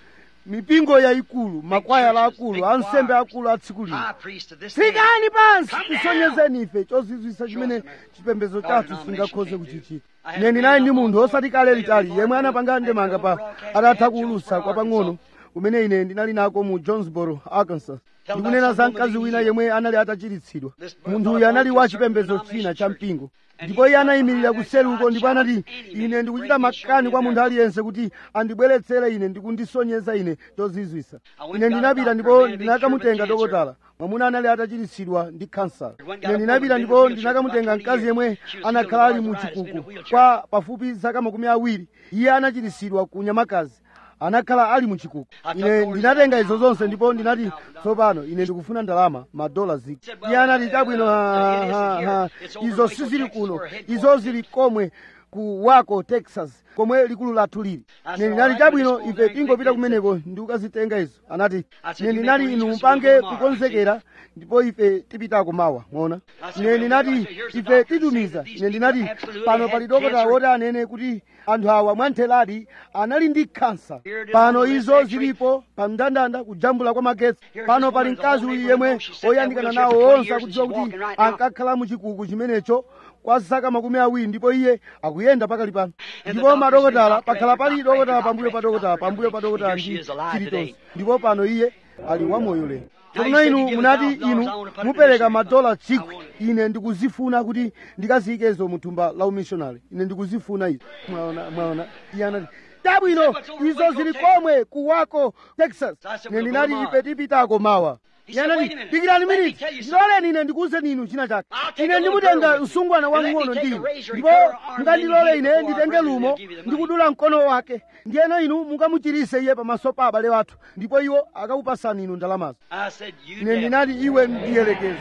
mipingo yayikulu makwayala akulu ansembe akulu a tsiku lino tsikani pansi tisonyezeni ife chozizwisa chimene chipembedzo chathu singakhoze kuchichita ine ndinali ndi munthu osati kale litali yemwe anapanga ndemanga pa atatha kuulusa kwa pang'ono kumene ine ndinali nako mu jonesboro arkansas ndikunena za mkazi wina yemwe anali atachiritsidwa munthu uyu anali wa chipembedzo china cha mpingo ndipo iye anayimirira kuseruko ndipo anati ine ndikuchita makani kwa munthu aliyense kuti andibweretsere ine ndikundisonyeza ine chozizwisa ine ndinapita ndipo ndinakamutenga dokotala mwamuna anali atachiritsidwa ndi kansala ine ndinapita ndipo ndinakamutenga mkazi yemwe anakhala ali mu chikuku kwa pafupi zaka makumi awiri iye anachiritsidwa ku nyamakazi anakhala ali mu chikuku ine ndinatenga izo zonse ndipo ndinati tsopano ine ndikufuna ndalama madola ziki iye anati chabwino ha, ha, ha. izo sizili kuno izo zili komwe ku wako texas komwe likulu lathu lili ine ndinati chabwino ife tingopita kumeneko ndi kukazitenga izo anati ine ndinati inu mupange kukonzekera ndipo ife tipitako mawa mwaona ine ndinati ife titumiza ine ndinati pano pali dokotala woti anene kuti anthu awa mwantheradi anali ndi kansa pano izo zilipo pa mndandanda kujambula kwa magetsi pano pali mkazi uyu yemwe oyandikana nawo onse akudziwa kuti ankakhala mu chikuku chimenecho kwa zaka makumi awiri ndipo iye akuyenda pakali pano ndipo madokotala pakhala pali dokotala pambuyo pa dokotala pambuyo pa dokotala ndi chilichonse ndipo pano iye ali wamoyo lero tsopano inu munati inu mupereka madola chikwi ine ndikuzifuna kuti ndikaziyikezo mu thumba la umishonari ine ndikuzifuna izo mwaona mwaona iye anati chabwino izo zili komwe ku wako texas ine ndinati ife tipitako mawa yanati dikirani miniti ndiloleni ine ndikuwuzeni inu china chake ine ndimutenga msungwana wamng'ono ndi inu ndipo mukandilole ine nditenge lumo ndikudula mkono wake ndiyeno inu mukamuchirise iye pamaso pa abale wathu ndipo iwo akakupasani inu ndalamazo ine ndinati iwe ndiyelekeze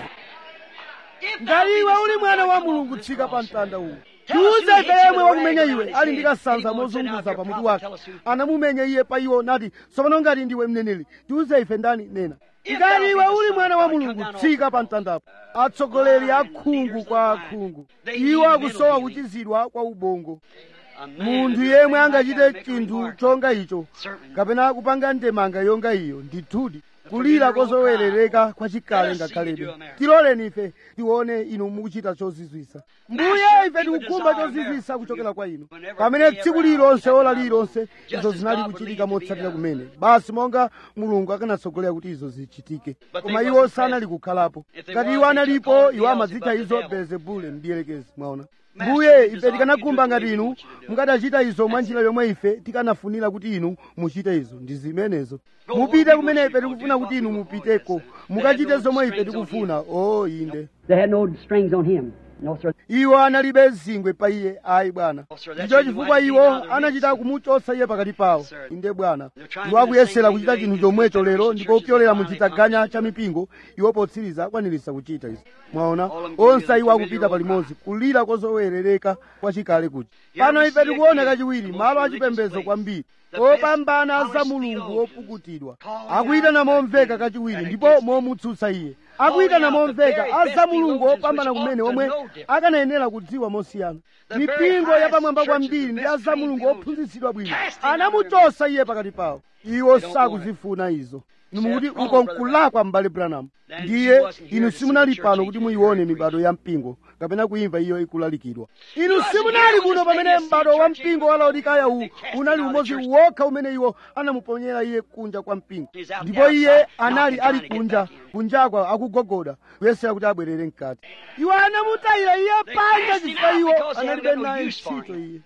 ngati iwe uli mwana wa mulungu tsika pa mtanda uwu tiuze ife yemwe wakumenya iwe ali ndi kasanza mozunguza pamutu wake anamumenya iye pa iwo nati tsopano ngati ndiwe mneneri tiuze ife ndani nena ngati iwe uli mwana wa mulungu tsika pa mtandapo atsogoleri akhungu kwa akhungu iwo akusowa kuchizidwa kwa ubongo munthu yemwe angachite chinthu chonga icho kapena kupanga ndemanga yonga iyo ndithudi kulira kozowerereka kwa chikale ngakhalebe tiloleni ife tione inu mukuchita chozizwisa mbuye ife tikukhumba chozizwisa kuchokera kwa inu pamene tsiku lilonse ola lilonse izo zinali kuchitika motsatira kumene basi monga mulungu akanatsogolera kuti izo zichitike koma iwo sanali kukhalapo ngati iwo analipo iwo amadzitcha izo belzebule mdierekezi mwaona mbuye ife tikanakhumba ngati inu mukadachita izo mwa njira yomwe ife tikanafunira kuti inu muchite izo ndi zimenezo mupite kumene ife tikufuna kuti inu mupiteko mukachite zomwe ife tikufuna o inde They had no strings on him. No, sir. iwo analibe zingwe pa iye ayi bwana ndicho chifukwa iwo anachita kumuchotsa iye pakati pawo inde bwana iwo akuyesera kuchita chinthu chomwecho lero ndipo kupyolera mu chitaganya cha mipingo iwo potsiriza akwanirisa kuchita izi mwaona onse iwo akupita palimodzi kulira kozowerereka kwa chikale kuti pano ife tikuona kachiwiri malo achipembedzo kwambiri opambana za mulungu opukutidwa akuyitana momveka kachiwiri ndipo momutsutsa iye akuyitana momveka aza mulungu opambana kumene omwe akanayenera kudziwa mosiyana mipingo yapamwamba kwambiri ndi aza mulungu ophunzitsidwa bwino anamuchosa iye pakati pawo iwo sakuzifuna izo nimukuti uko nkulakwa m'bale branham ndiye inu simunali pano kuti muyione mibado ya mpingo kapena kuimva iyo ikulalikidwa inu simunali kuno pamene m'bado wa mpingo wa laodikaya uwu unali umodzi wokha umene iwo anamuponyera iye kunja kwa mpingo ndipo iye anali ali kunja kunjakwa akugogoda kuyesera kuti abwerere mkati iwo anamutayira iye panja chifukwa iwo analibe naye ntchito iye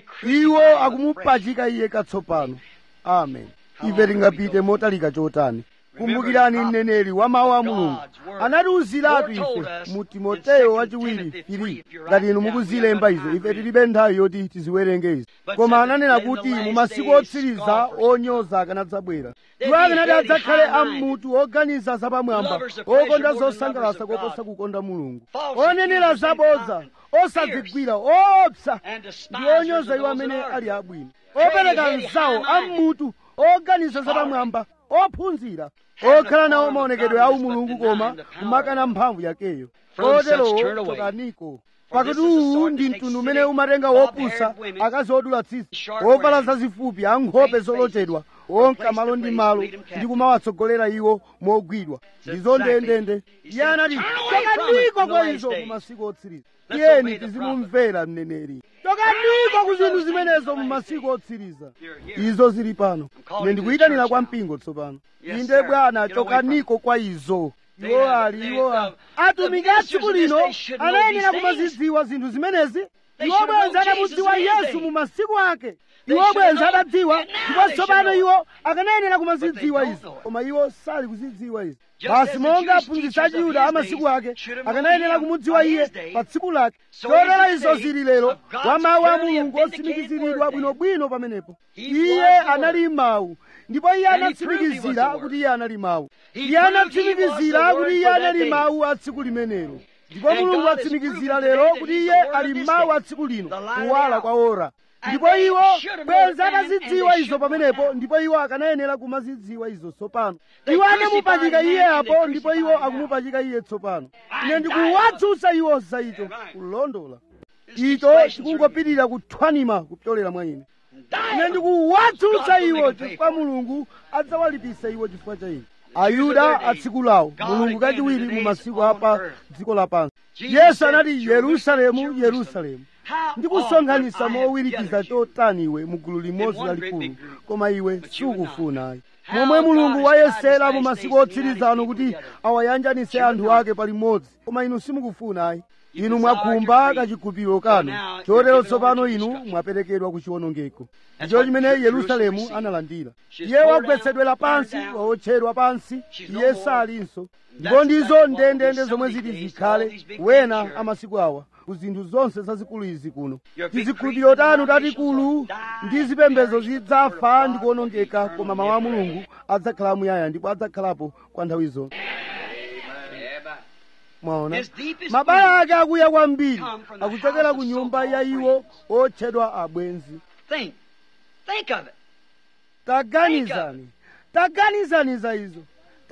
iwo akumupachika iye katsopano amen ife tingapite motalika chotani kumbukirani mneneri wa mawu a mulungu anatiwuziratu ife mu timoteyo wachiwiri fili ngati inu mukuzilemba izo ife tilibe nthawi yoti tiziwerenge izo koma ananena kuti mu masiku otsiriza onyoza akanadzabwera iwo akanati adzakhale ammutu oganiza zapamwamba okonda zosangalatsa koposa kukonda mulungu onenera zabodza osadzigwira oopsa ndi onyoza iwo amene ali abwino opereka nzawo ammutu oganiza zapamwamba ophunzira okhala nawo maonekedwe awu mulungu koma kumakana mphamvu yakeyo oterowo chokaniko pakuti uwu ndi mtundu umene umatenga wopusa akazi odula tsitsi ovala zazifupi ankhope zolochedwa onka malo ndi malo ndi kumawatsogolera iwo mogwidwa ndizo ndendende iye anati chokaniko kwa izo mu masiku otsiriza tiyeni tizimumvera mneneri chokaniko ku zinthu zimenezo mu masiku otsiriza izo zili pano ine ndikuyitanira kwa mpingo tsopano inde bwana chokaniko kwa izo iwo ali iwo ali atumiki a tsiku lino anayenera kumazidziwa zinthu zimenezi iwo bwenzi adamudziwa yesu mu masiku ake iwo bwenzi adadziwa ndipo tsopano iwo akanayenera kumazidziwa izo koma iwo sali kuzidziwa izo basi monga aphunzitsi achiyuda amasiku ake akanayenera kumudziwa iye pa tsiku lake chotera izo zili lero wa mawu a mulungu otsimikiziridwa bwinobwino pamenepo iye anali mawu ndipo iye anatsimikizira kuti iye anali mawu iye anatsimikizira kuti iye anali mawu a tsiku limenelo ndipo mulungu atsimikizira lero kuti iye ali mawu a tsiku lino kuwala kwa ora ndipo iwo bwenzi anazidziwa izo pamenepo ndipo iwo akanayenera kumazidziwa izo tsopano iwo anamupachika iye apo ndipo iwo akumupachika iye tsopano ine ndikuwatsutsa iwo za icho kulondola icho chikungopitirira kuthwanima kupyolera mwa ine ine ndikuwatsutsa iwo chifukwa mulungu adzawalipisa iwo chifukwa cha ine ayuda atsiku lawo mulungu kachiwiri mu masiku apa dziko lapansi yesu anati yerusalemu yerusalemu ndikusonkhanitsa mowirikiza chotani iwe mu gulu limodzi lalikulu koma iwe sukufuna momwe mulungu wayesera mu masiku otsirizano kuti awayanjanise anthu ake palimodzi koma inu simukufuna ayi inu mwakhumba kachigupiro kanu chotero tsopano inu mwaperekedwa ku chiwonongeko ndicho chimene yerusalemu analandira iye wagwetsedwera pansi waotchedwa pansi iye salinso ndipo ndizo ndendende zomwe ziti zikhale wena amasiku awa ku zinthu zonse zazikulu izi kuno tizikhulupiriro tanu tatikulu ndi zipembedzo zidzafa ndi kuwonongeka koma mawu a mulungu adzakhala muyaya ndipo adzakhalapo kwa nthawi zonse mwaona mabala ake akuya kwambiri akuchokera ku nyumba ya iwo otchedwa abwenzi Think. Think of it. taganizani taganizani za izo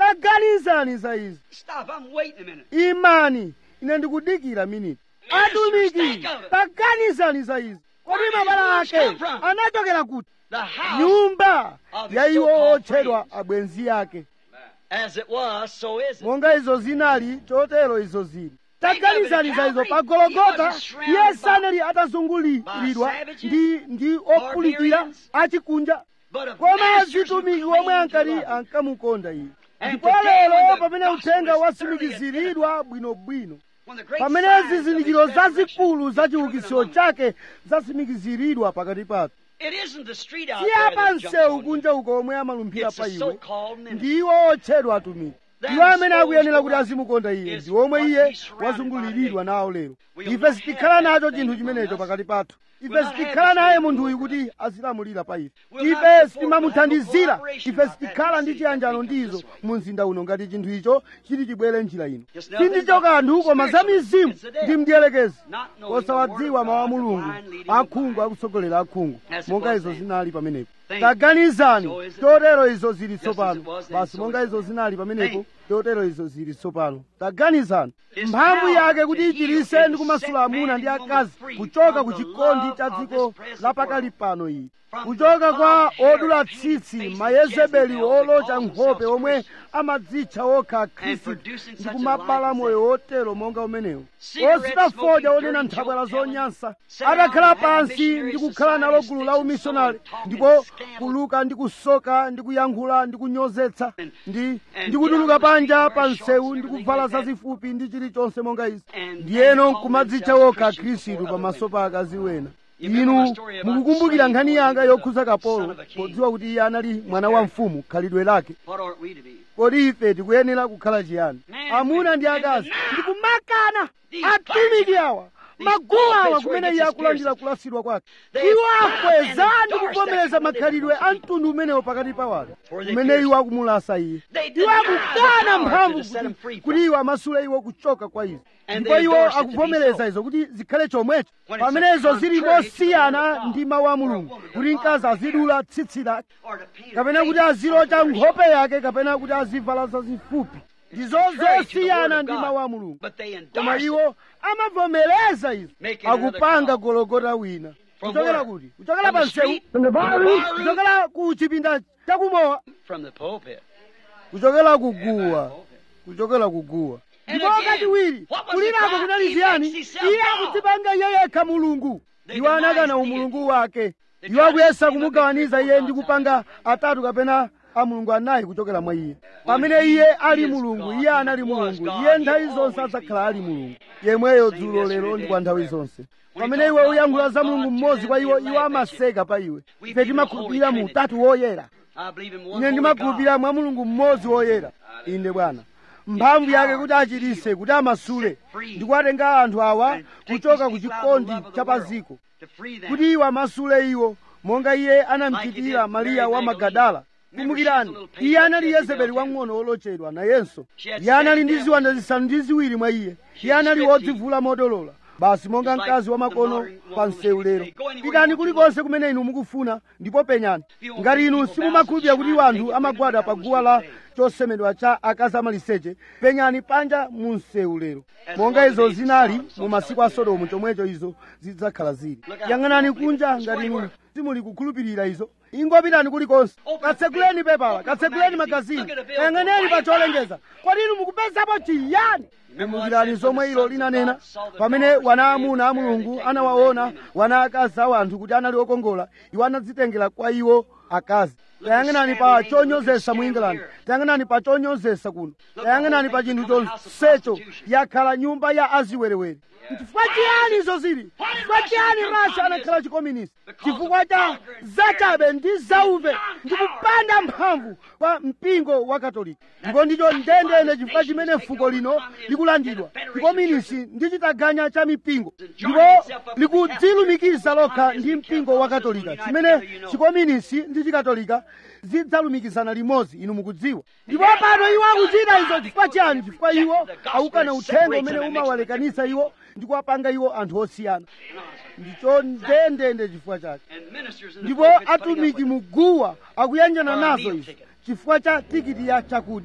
taganizani za izi Stop, I'm waiting a minute. imani ine ndikudikira miniti atumiki taganizani za izi kodi mabala ake anachokera kuti The house, nyumba ya iwo otchedwa abwenzi ake as it was, so is it. monga izo zinali chotero izo zili taganizani za izo pa gologota iye sanali atazunguliridwa ndi ndi ophulukira achikunja But if koma masters who azitumiki claim omwe to ankati love him, ankamukonda iye And ndipo today when lero the pamene gospel uthenga is watsimikiziridwa bwinobwino when the great pamene signs of zizindikiro his resurrection zazikulu za are proven chiukitsiro among us. chake zatsimikiziridwa pakati pathu It isn't the street out si there apa that jumps msewu on you. kunja uko omwe amalumphira It's pa the iwe so-called ministry. ndiwo otchedwa atumiki Them iwo amene souls akuyenera kuti to azimukonda iye is ndi omwe what iye he's surrounded wazunguliridwa by nawo lero We'll ife not sitikhala have that nacho thing chinthu among chimenecho us. pakati pathu ife We'll not sitikhala have naye this munthu thing uyu over kuti azilamulira pa ife We'll not ife support, sitimamuthandizira we'll have cooperation ife about that sitikhala ndi city chiyanjano that becomes ndizo this way. mu mzinda uno ngati chinthu icho chiti chibwere njira ino It's nothing sindicho but kanthu koma za spiritual. mizimu It's the devil. ndi mdierekezi Not knowing the osawadziwa word of mawu a God, the mulungu blind leading the akhungu blind. akusogolera akhungu As it monga was izo then. zinali pamenepo Think. taganizani So is it chotero izo zili as tsopano it was then, basi so monga is it izo now. zinali pamenepo Think. chotero izo zili tsopano taganizani His mphamvu power yake to kuti heal ichiritse and ndi set kumasula man amuna and ndi woman akazi free kuchoka from ku the chikondi love cha of dziko this present lapakali world. pano iyi From kuchoka the kwa long-haired, odula painted tsitsi faces mayezebeli Jezebel that olocha call nkhope themselves omwe Christians. amadzitcha okha khristu producing ndi such a kumabala life as moyo wotero monga umenewo Cigarette ositafoja smoking, onena dirty nthabwala joke telling, zonyansa sit down atakhala and have a pansi missionary ndi kukhala nalo gulu la society, umisonari sticks and ndipo stone and talking kuluka ndi kusoka ndi kuyankhula ndi kunyozetsa And- ndi and ndi get kutuluka out on the panja street, pa wear shorts msewu and ndi everything kuvala like that. zazifupi ndi chilichonse monga izi And ndiyeno they call nkumadzitcha themselves okha Christians khristu before other pamaso women. pa akazi wena You remember inu my story about mukukumbukira the nkhani slave yanga boy, yokhuza the kapolo son of a king. podziwa kuti iye anali mwana wa mfumu khalidwe lake What ought we to be? kodi ife tikuyenera kukhala chiyani Man, amuna ndi and akazi now, ndikumakana these atumiki clergymen, awa these maguwa awa pulpits where kumene he iye gets his akulandira piercings. kulasidwa kwake They iwo have akweza and ndi endorse kuvomereza that kind of makhalidwe a diversity. mtundu umenewo pakati pa wanthu For they umene pierce. iwo akumulasa iye They iwo deny the akukana power mphamvu to set 'em kuti- free kuti from. iwo amasule iwo kuchoka kwa izo And ndipo they iwo endorse it to be akuvomereza so. izo kuti zikhale chomwecho When it's pamene izo zili contrary to the word mosiyana of God. ndi mawu a For a mulungu woman to kuti mkazi follow azidula tsitsi lake Or to paint her kapena kuti face azilocha or to wear nkhope yake kapena kuti azivala zazifupi ndizo contrary to the word zosiyana of ndi God. mawu a mulungu But they koma endorse it. iwo amavomereza izo Making another akupanga call. gologota wina From kuchokera where? kuti kuchokera From pa the msewu street? From the barroom? kuchokera ku chipinda chakumowa from the pulpit. kuchokera kuguwa kuchokera kuguwa And ndipo again, kachiwiri what was kulirako the cry? kunali He ziyani makes himself iye God. akudzipanga iye yekha mulungu They iwo deny anakana his umulungu wake They iwo try to akuyesa see him kumugawaniza as iye God ndi does. kupanga atatu kapena a mulungu anayi kuchokera mwa iye pamene iye ali is mulungu God, iye he anali was mulungu God, iye he'll nthawi zonse always be adzakhala ali God. mulungu yemweyo Same dzulo yesterday, lero ndi today, kwa nthawi forever. zonse When pamene you iwe talk about uyankhula one za God mulungu to mmodzi them, kwa iwo they iwo laugh at you. amaseka pa iwe We ife believe in the timakhulupirira Holy mu Trinity. utatu woyera I believe in one ine holy God. ndimakhulupirira mwa mulungu mmodzi woyera inde bwana mphamvu yake kuti achiritse kuti amasule ndi kuwatenga anthu awa And take kuchoka these ku people out of the chikondi love of the cha world, paziko to free them. kuti iwo amasule iwo monga iye Like he anamchitira did mariya Mary wa Magdalene. magadala Remember, kumbukirani she was a little iye patient anali Jezebel yezebeli too. wang'ono wolochedwa nayenso She had iye anali seven ndi devils. ziwanda zisanu ndi ziwiri mwa iye She iye had anali striptease. wodzivula modolola basi monga Just like mkazi wa the makono modern pa woman msewu today. lero Go anywhere you pitani want to kulikonse kumene inu mukufuna ndipo penyani You won't ngati see inu people simumakhulupirira bow kuti to anthu shrine, amagwada pa taking guwa women la down the chosemedwa cha akazi amaliseche penyani panja mu msewu lero As monga long as izo they zinali saw, so mu masiku shall a it be. sodomu chomwecho izo zidzakhala zili Look out. yang'anani Don't believe kunja it. ngati It's inu going simuli kukhulupirira izo ingopitani kulikonse Open katseguleni the pepala open the katseguleni magazine. magazini Look at the billboard. yang'aneni pa Right cholengeza kodi inu mukupezapo chiyani Remember what kumbukirani it says zomwe when the ilo sons of linanena God saw the pamene daughters of wana men amuna a there, they mulungu take anawaona them women. wana akazi a anthu kuti anali okongola iwo anadzitengera kwa iwo akazi tayang'anani pa chonyozesa mu england tayang'anani pa chonyozesa kuno tayang'anani pa chinthu chonsecho yakhala nyumba ya aziwerewere chifukwa chiyani izo zili chifukwa chiyani rasha anakhala chikominisi chifukwa cha zachabe ndi zauve ndi kupanda mphamvu kwa mpingo wa katolika ndipo ndicho ndendende chifukwa chimene fuko lino likulandidwa chikominisi ndi chitaganya cha mipingo ndipo likudzilumikiza lokha ndi mpingo wa katolika chimene chikominisi ndi chikatolika zidzalumikizana limodzi inu mukudziwa ndipo pano iwo akuchita izo chifukwa chiyani chifukwa iwo akukana uthenga umene umawalekanisa iwo ndi kuwapanga iwo anthu osiyana ndicho ndendende chifukwa chake And ministers in the ndipo pulpits putting up atumiki with it. muguwa akuyanjana For a nazo meal izo ticket. chifukwa cha tikiti ya chakudya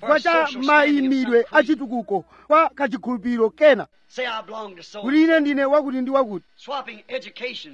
chifukwa cha mayimidwe achitukuko kwa kachikhulupiriro kena Say I belong to so kuti ine ndine wakuti ndi wakuti swapping education.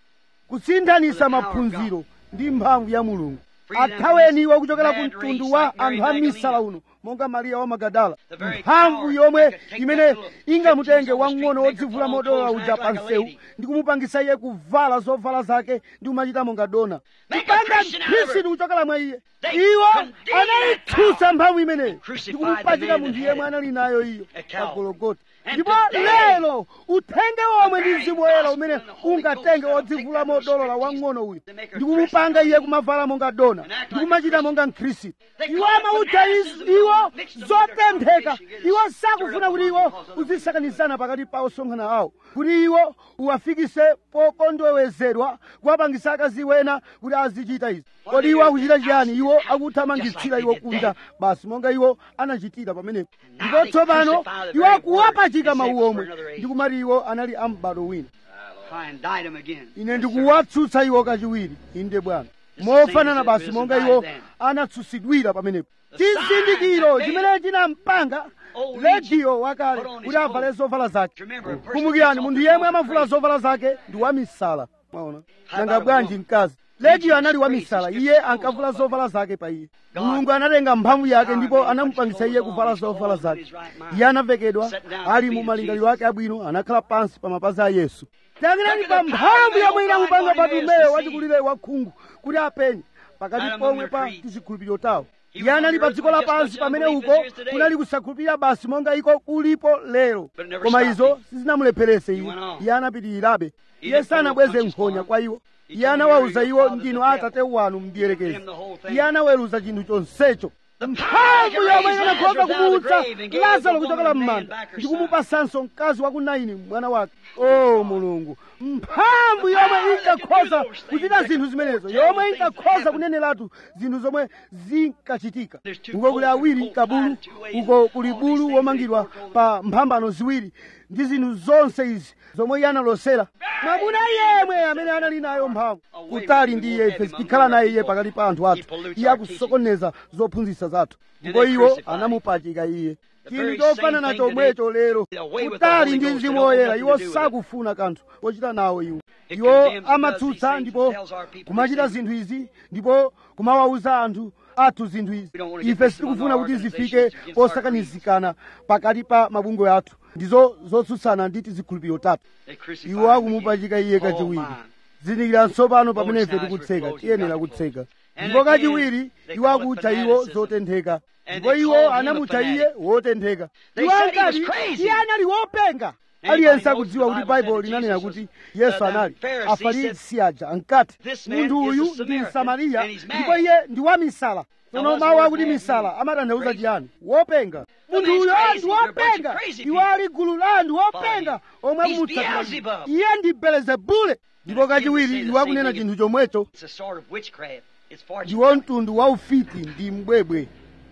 kusinthanisa maphunziro ndi mphamvu ya mulungu athaweni iwo kuchokera ku mtundu wa anthu a misala uno monga mariya wa magadala mphamvu yomwe imene ingamutenge wamng'ono wodzivula modola uja pa msewu ndi kumupangisa iye kuvala zovala zake ndi kumachita monga dona kupanga mkhristu kuchokera mwa iye iwo anayitsutsa mphamvu imeneyo ndi kumupachika munthu yemwe anali nayo iyo pa gologota ndipo lero uthenge omwe ndi mzimu woyera umene ungatenge wodzivula modolola wamng'ono uyu ndi kumupanga iye kumavala monga dona ndi kumachita monga mkhristu iwo amautcha iz- iwo zotentheka iwo sakufuna kuti iwo uzisakanizana pakati pa osonkhana awo kuti iwo uwafikise pokondowezedwa kuwapangisa akazi wena kuti azichita izi kodi iwo akuchita chiyani iwo akuthamangitsira iwo kunja basi monga iwo anachitira pamenepo ndipo tsopano iwo akuwapachika mawu omwe ndi kumati iwo anali a m'bado wina Try and indict them again. ine ndikuwatsutsa iwo kachiwiri inde bwana mofanana basi monga iwo anatsutsidwira pamenepo chizindikiro chimene chinampanga rediyo wakale kuti avale zovala zake kumbukirani munthu yemwe amavula zovala zake ndi wamisala mwaona nanga bwanji mkazi rediyo anali wamisala iye ankavula zovala zake pa iye mulungu anatenga mphamvu yake ndipo anamupangisa iye kuvala zovala zake iye anavekedwa ali mu malingaliro ake abwino anakhala pansi pa mapazi a yesu tangirani pa mphamvu yomwe inamupanga patumeyo wachikulire wakhungu kuti apenye pakati pomwe pa tizikhulupiriro tawo iye anali pa dziko lapansi pamene uko kunali kusakhulupirira basi monga iko kulipo lero koma izo sizinamulepherese iye iye anapitirirabe iye sanabweze nkhonya kwa iwo iye anawawuza iwo ndinu atate wanu mdierekezi iye anaweruza chinthu chonsecho mphamvu yomwe inakhoza kumuutsa lazaro kuchokera m'manda ndi kumupasanso mkazi wa ku naini mwana wake o mulungu mphamvu yomwe inkakhoza kuchita zinthu zimenezo yomwe inkakhoza kuneneratu zinthu zomwe zinkachitika uko kuli awiri kabulu uko kuli bulu womangidwa pa mphambano ziwiri ndi zinthu zonse izi zomwe iye analosera mwamuna yemwe amene anali nayo mphamvu kutali ndi iye ife tikhala naye iye pakati pa anthu athu iye akusokoneza zophunzitsa zathu ndipo iwo anamupachika iye chinthu chofanana chomwecho lero kutali ndi mzimu woyera iwo sakufuna kanthu kochita nawo iwo iwo amatsutsa ndipo kumachita zinthu izi ndipo kumawawuza anthu athu zinthu izi ife sitikufuna kuti zifike posakanizikana pakati pa mabungwe athu ndizo zotsutsana ndi tizikhulupiriro tatu iwo akumupachika iye kachiwiri zindikira tsopano pamene ife tikutseka tiyenera kutseka ndipo kachiwiri iwo akutcha iwo zotentheka ndipo iwo anamutcha iye wotentheka iwo ankati iye anali wopenga aliyense akudziwa kuti baibulo linanena kuti yesu anali afarisi aja ankati munthu uyu ndi msamariya ndipo iye ndi wamisala tsono mawu akuti misala amatanthauza chiyani wopenga munthu uyo ndi wopenga iwo ali gulu la anthu wopenga omwe akumutsatira iye ndi belezebule ndipo kachiwiri iwo akunena chinthu chomwecho It's a sort of witchcraft. It's fortune. ndiwo mtundu wa ufiti ndi mbwebwe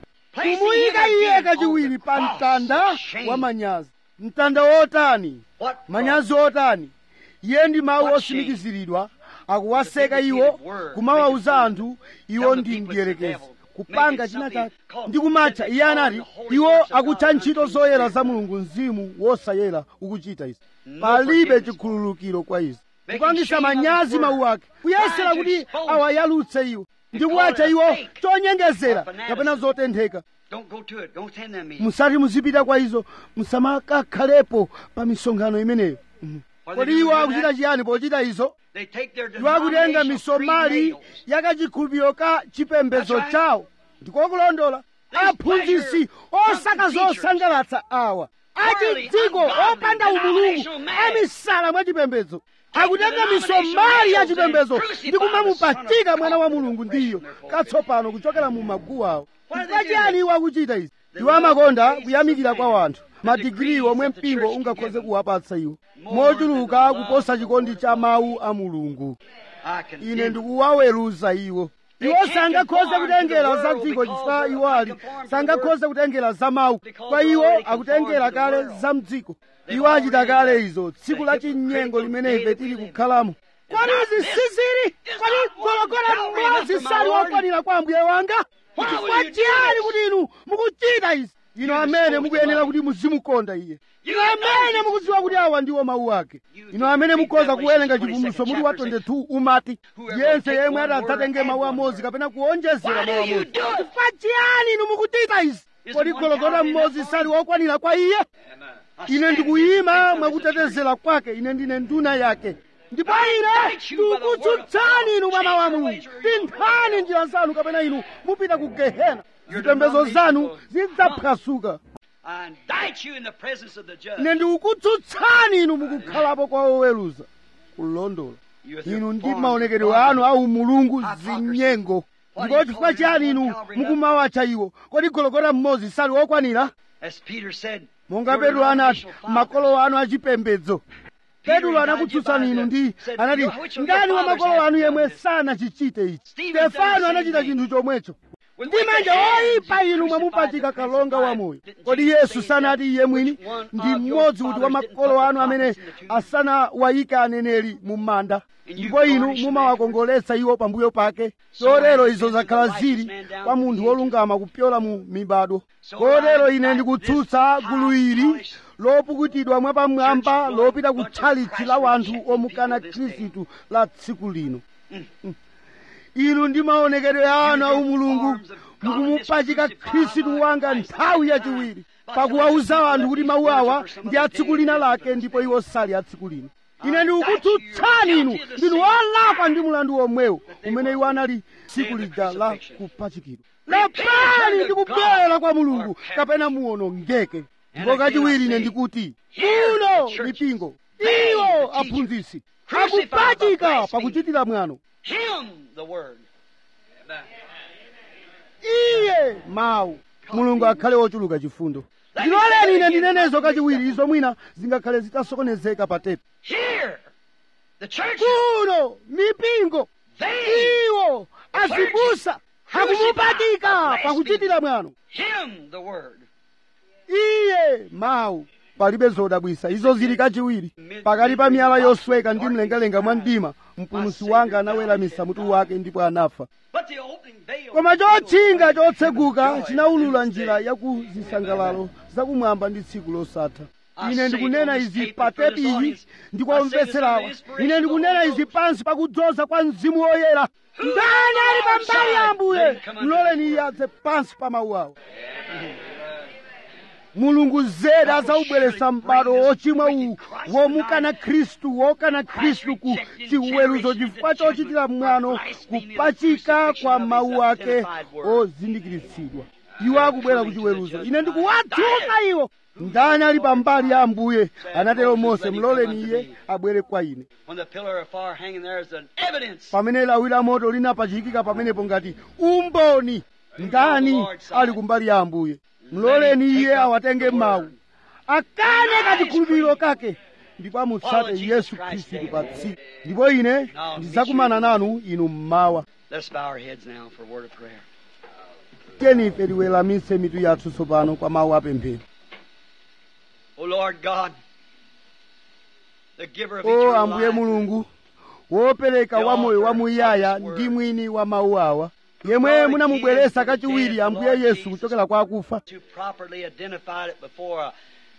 kumuyika iye kachiwiri pa mtanda wa manyazi mtanda wotani manyazi otani iye ndi mawu osimikiziridwa akuwaseka iwo kumawawuza anthu iwo ndi mdierekezi kupanga china chake ndi kumatcha iye anati iwo akutcha ntchito zoyera za mulungu mzimu wosayera ukuchita izi palibe chikhululukiro kwa izi kupangisa manyazi mawu ake kuyesera kuti awayalutse iwo ndi kuwatcha iwo chonyengezera kapena zotentheka Don't go to it. Don't attend them meetings. musati muzipita kwa izo musamakakhalepo pa misonkhano imeneyo Mhm. kodi iwo akuchita chiyani pochita izo They take their iwo akutenga denominational misomali creed ya kachikhulupiriro ka chipembedzo That's right. chawo ndikokulondola These aphunzitsi pleasure osaka teachers. zosangalatsa awa Worldly, achidziko ungodly, opanda umulungu denominational man. amisala mwa chipembedzo Take akutenga the denominational misomali ya males chipembedzo and crucify ndi the Son kumamupachika of mwana wa God mulungu with the ndiyo flesh in their katsopano kuchokera mu maguwa awo Why do they chifukwa do chiyani that? iwo akuchita izi They iwo love amakonda the praises kuyamikira of kwa man, wanthu the madigiri degrees omwe that the mpingo church can ungakhoze give them. kuwapatsa iwo More mochuluka than the love kuposa of the chikondi Word cha of mawu a mulungu I can ine ndikuwaweruza iwo They iwo can't sangakhoze conform kutengera to the za world dziko because chifukwa they're iwo ali conformed to the sangakhoze kutengera za mawu Because kwa they're iwo already akutengera conformed to the kale world. za mdziko They've iwo achita already kale the- izo the tsiku la chinyengo hypocritical limene day ife that we tili live in. kukhalamo kodi izi sizili kodi gologota mmodzi sali wokwanira kwa ambuye wanga chifukwa chiyani kuti inu mukuchita izi inu amene mukuyenera kuti muzimukonda iye inu amene mukudziwa kuti awa ndiwo mawu ake inu amene mukhoza kuwerenga chivumbulutso mutu wa 22 umati yense yemwe adzatenge mawu amodzi kapena kuonjezera mawu amodzi chifukwa chiyani inu mukuchita izi kodi gologota mmodzi sali wokwanira kwa iye ine ndikuyima mwakutetezera kwake ine ndine nduna yake ndipo ine ndikutsutsani inu mwana wa mulungu tinthani njira zanu kapena inu mupita ku gehena zitembezo zanu zidzaphwasuka I indict you in the presence of the judge. ine ndikukutsutsani inu mukukhalapo kwa oweruza kulondola You with your inu ndi forms maonekedwe of anu au mulungu zinyengo ndipo chifukwa chiyani inu mukumawatcha iwo kodi gologota mmodzi sali wokwanira As Peter said, monga your petulo anati denominational fathers, makolo anu achipembedzo petulo anakutsutsani inu ndi anati ndani wa makolo anu yemwe sanachichite ichi stefano anachita chinthu chomwecho ndi manja oyipa inu mwamupachika kalonga wamoyo kodi yesu sanati iye mwini ndi mmodzi kuti wa makolo anu amene asanawayika aneneri mu manda ndipo inu mumawakongoletsa iwo pambuyo pake chotero izo zakhala zili kwa munthu wolungama kupyola mu mibado kotero ine ndikutsutsa gulu ili lopukutidwa mwapamwamba lopita ku tchalitchi la wanthu omukana khristu la tsiku lino inu ndi maonekedwe anu au mulungu mukumupachika khristu wanga nthawi yachiwiri pakuwauza anthu kuti mawu awa ndi a tsiku lina lake ndipo iwo sali a tsiku lino ine ndikukutsutsani inu ndinu olakwa ndi mulandu omwewo umene iwo anali tsiku lija la kupachikidwa lapani ndikubwera kwa mulungu kapena muwonongeke ndipo kachiwiri ine ndikuti muno mipingo iwo aphunzitsi akupachika pakuchitira mwano Him, the Word. iye mawu mulungu akhale wochuluka chifundo ndiloleni ine ndinenezo kachiwiri izo mwina zingakhale zitasokonezeka pa tepi Here, the church, kuno mipingo they, iwo azibusa akumupachika pakuchitira mwano Him, the Word. iye mawu palibe zodabwisa izo zili kachiwiri pakati pa miyala yosweka ndi mlengalenga mwa mdima mpulumutsi wanga anaweramisa mutu wake ndipo anafa But the opening veil. koma chotchinga chotseguka chinawulula njira ya ku zisangalalo zakumwamba ndi tsiku losatha ine ndikunena izi pa tepi iyi ndikwamvetserawa ine ndikunena izi pansi pakudzoza kwa mzimu woyera ndani ali pambali ya ambuye mloleni iye adze pansi pa mawu awo mulungu zedi adzawubweretsa m'bado wochimwa uwu womukana khristu wokana khristu ku chiweruzo chifukwa chochitira mwano kupachika kwa mawu ake ozindikiritsidwa iwo akubwera ku chiweruzo ine ndikuwadzuka iwo ndani ali pambali ya ambuye anatero mose mloleni iye abwere kwa ine When the pillar of fire hanging there is an evidence. pamene lawi la moto linapachikika pamenepo ngati umboni ndani ali kumbali ya ambuye mloleni iye awatenge mawu akane kachikhulupiriro kake ndipo amutsate yesu khristu pa tsiku ndipo ine ndidzakumana nanu inu mmawa Let's bow our heads now for a word of prayer. tiyeni ife tiweramitse mitu yathu tsopano kwa mawu apemphero O Lord God, the giver of o eternal ambuye life, mulungu wopereka wa moyo wamuyaya ndi mwini wa mawu awa yemwe munamubweretsa kachiwiri ambuye yesu kuchokera kwa akufa to properly identify it before a,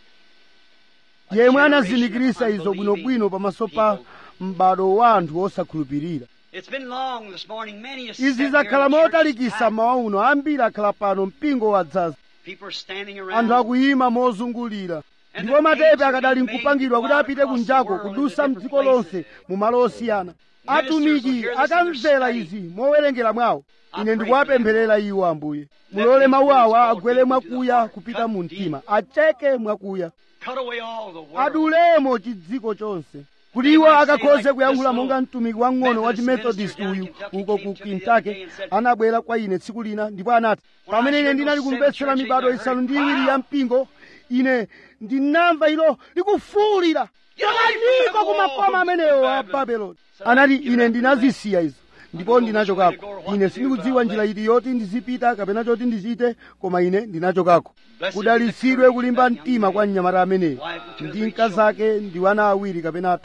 a yemwe generation anazindikirisa of izo unbelieving bwinobwino pamaso pa people. m'bado wa anthu osakhulupirira It's been long this morning. Many has izi sat zakhala here in the church motalikisa packed. mawa uno ambiri akhala pano mpingo wadzaza People are standing anthu around. akuyima mozungulira ndipo matepe akadali nkupangidwa kuti apite kunjako kudusa mdziko lonse mu malo osiyana atumiki akamvera izi mowerengera mwawo ine ndikuwapempherera iwo ambuye mulole mawu awa agwere mwakuya kupita mu mtima acheke mwakuya Cut away all the world. adulemo chidziko chonse kuti iwo akakhoze kuyankhula monga mtumiki wang'ono wa chimethodist uyu uko ku kentucky anabwera kwa ine tsiku lina ndipo anati pamene ine ndinali kumvetsera mibado isanu ndi iwiri ya mpingo ine ndinamva ilo likufuwulira takaniko ku makoma amenewo a babeloni anati ine ndinazisiya izo ndipo ndinachokako ine sindikudziwa njira iti yoti ndizipita kapena choti ndichite koma ine ndinachokako kudalitsidwe kulimba mtima kwa mnyamata ameneyo ndi mkazi ake ndi wana awiri kapena atatu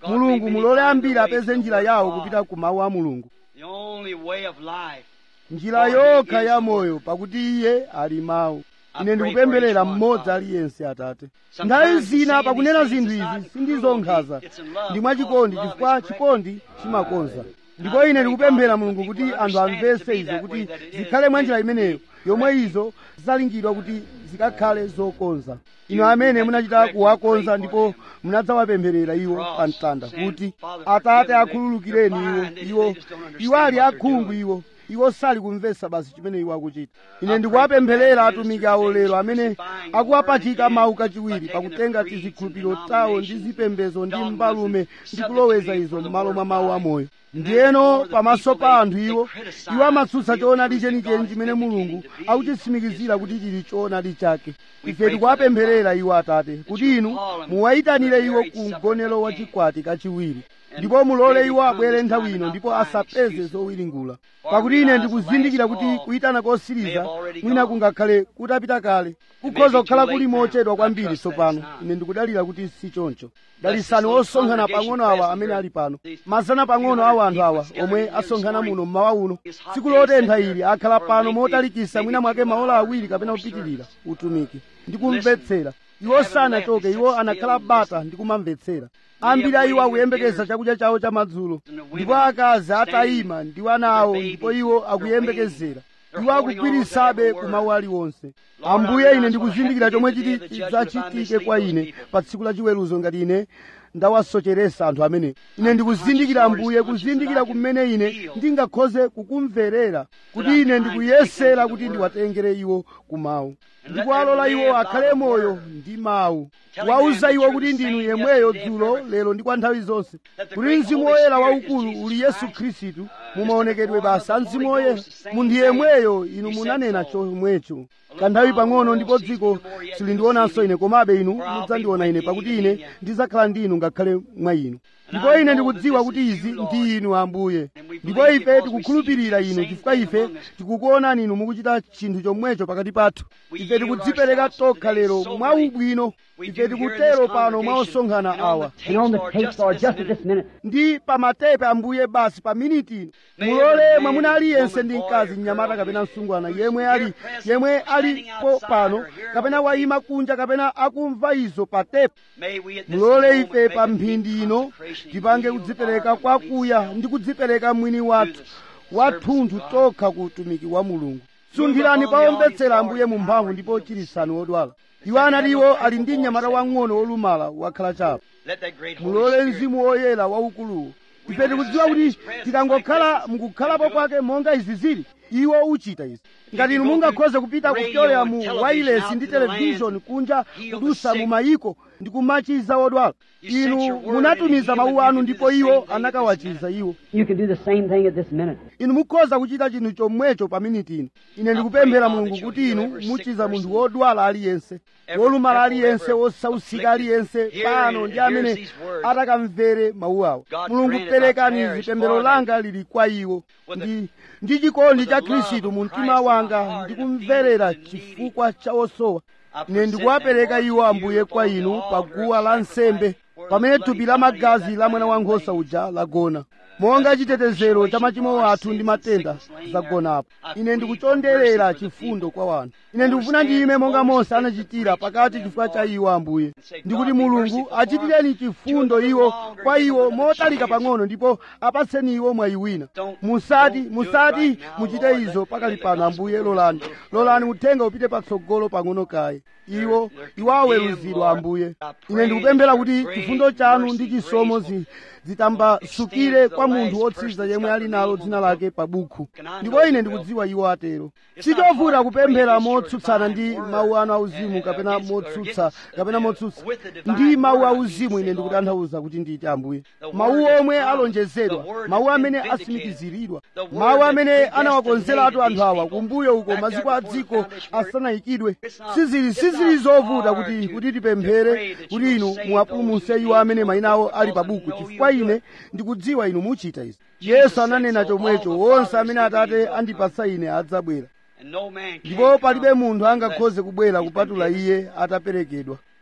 mulungu mulole ambiri apeze njira yawo kupita ku mawu a mulungu The only way of life. njira yokha ya moyo pakuti iye ali mawu ine ndikupempherera mmodzi aliyense atate nthawi zina pakunena zinthu izi sindizonkhaza ndi mwachikondi chifukwa chikondi chimakonza ndipo ine ndikupemphera mulungu kuti anthu amvese izo kuti zikhale mwa njira imeneyo yomwe izo zalingidwa kuti zikakhale zokonza inu amene munachita kuwakonza ndipo munadzawapempherera iwo pa mtanda kuti atate akhululukireni iwo iwo iwo ali akhungu iwo iwo sali kumvesa basi chimene iwo akuchita ine ndikuwapempherera atumiki awo lero amene akuwapachika mawu kachiwiri pakutenga tizikhulupiriro tawo ndi zipembedzo ndi mbalume ndi kuloweza izo m'malo mwa mawu amoyo ndiyeno pamaso pa anthu iwo iwo amatsutsa choonadi chenicheni chimene mulungu akuchitsimikizira kuti chili choonadi chake ife tikuwapempherera iwo atate kuti inu muwayitanire iwo ku mgonero wa chikwati kachiwiri ndipo mulole iwo abwere nthawi ino ndipo asapeze zowiringula pakuti ine ndikuzindikira kuti kuyitana kosiriza mwina kungakhale kutapita kale kukhoza kukhala kuli mochedwa kwambiri tsopano ine ndikudalira kuti si choncho dalisani osonkhana pang'ono awa amene ali pano mazana pang'ono awa anthu awa omwe asonkhana muno mmawa uno tsiku lotentha ili akhala pano motalikisa mwina mwake maola awiri kapena kupitirira utumiki ndikumvetsera iwo sanachoke iwo anakhala bata ndi kumamvetsera ambiri a iwo akuyembekeza chakudya chawo chamadzulo ndipo akazi atayima ndi ana awo ndipo iwo akuyembekezera iwo akugwirisabe ku mawu aliwonse ambuye ine ndikuzindikira chomwe chiti chidzachitike kwa ine pa tsiku la chiweruzo ngati ine ndawasocheresa anthu amene ine ndikuzindikira ambuye kuzindikira kumene ine ndingakhoze kukumverera kuti ine ndikuyesera kuti ndiwatengere iwo ku mawu ndikuwalola iwo akhale moyo ndi mawu wauza iwo kuti ndinu yemweyo dzulo lero ndi kwa nthawi zonse kuti mzimu woyera waukulu uli yesu khristu mumaonekedwe basa mzimu woyera munthu yemweyo inu munanena chomwecho kanthawi pang'ono ndipo dziko silindionanso ine komabe inu mudzandiona ine pakuti ine ndidzakhala ndi inu ngakhale mwa inu ndipo ine ndikudziwa kuti izi ndi inu ambuye ndipo ife tikukhulupirira inu chifukwa ife tikukuonani inu mukuchita chinthu chomwecho pakati pathu ife tikudzipereka tokha lero mwa ubwino ife tikutero pano mwa osonkhana awa And on the tape, Lord, just at this minute, ndi pamatepe ambuye basi pa miniti ino mulole mwamuna aliyense ndi mkazi mnyamata kapena msungwana yemwe ali yemwe alipo pano kapena wayima kunja kapena akumva izo pa tepe May we at this mulole moment ife make pa a mphindi ino consecration tipange yield kudzipereka our kwakuya complete ndi kudzipereka mwini wathu wathunthu tokha ku utumiki wa mulungu sunthirani paomvetsera ambuye mu mphamvu ndipo chirisani wodwala iwo anati iwo ali ndi mnyamata wang'ono wolumala wakhala chapo Let that great Holy mulole Spirit mzimu woyera waukuluwo ife tikudziwa kuti tikangokhala mukukhalapo kwake monga izi zili iwo uchita izi ngati inu mungakhoze kupita kupyolera mu wailesi ndi televishoni kunja kudusa mu mayiko ndi kumachiza wodwala inu munatumiza mawu anu ndipo iwo anakawachiza iwo you can do the same thing at this minute. inu mukhoza kuchita chinthu chomwecho pa miniti ino ine ndikupemphera mulungu kuti inu muchiza munthu wodwala aliyense wolumala aliyense wosausika aliyense pano ndi amene atakamvere mawu awo mulungu perekani zipemphero langa lili kwa iwo ndi ndi chikondi cha khristu mu mtima wanga ndikumverera chifukwa cha osowa ine ndikuwapereka iwo ambuye kwa inu pa guwa la nsembe pamene thupi la magazi la mwana wankhosa uja lagona monga chitetezero cha machimo athu ndi matenda zagonapo ine ndikuchonderera chifundo kwa wanthu ine ndikufuna ndiyime monga mose anachitira pakati chifukwa cha iwo ambuye ndikuti mulungu achitireni chifundo iwo kwa iwo motalika pang'ono ndipo apatseni iwo mwayi wina musati musati muchite izo pakali pano ambuye lolani lolani uthenga upite patsogolo pang'ono kaye iwo iwo aweruzidwa ambuye ine ndikupemphera kuti chifundo chanu ndi chisomo zi zitambasukire kwa munthu wotsiriza yemwe ali nalo dzina lake pa bukhu ndipo ine ndikudziwa iwo atero sichovuta kupemphera motsutsana ndi mawu anu auzimu kapena motsutsa kapena motsutsa ndi mawu auzimu ine ndikutanthauza kuti nditi ambuye mawu omwe alonjezedwa mawu amene asimikiziridwa mawu amene anawakonzeratu anthu awa kumbuyo uko maziko a dziko asanayikidwe sizili sizili zovuta kuti kuti tipemphere kuti inu muwapulumutse iwo amene mayina awo ali pa buku chifukwa ine ndikudziwa inu muchita izi yesu ananena chomwecho wonse amene atate andipatsa ine adzabwera and no man can ndipo palibe come munthu angakhoze kubwera kupatula iye ataperekedwa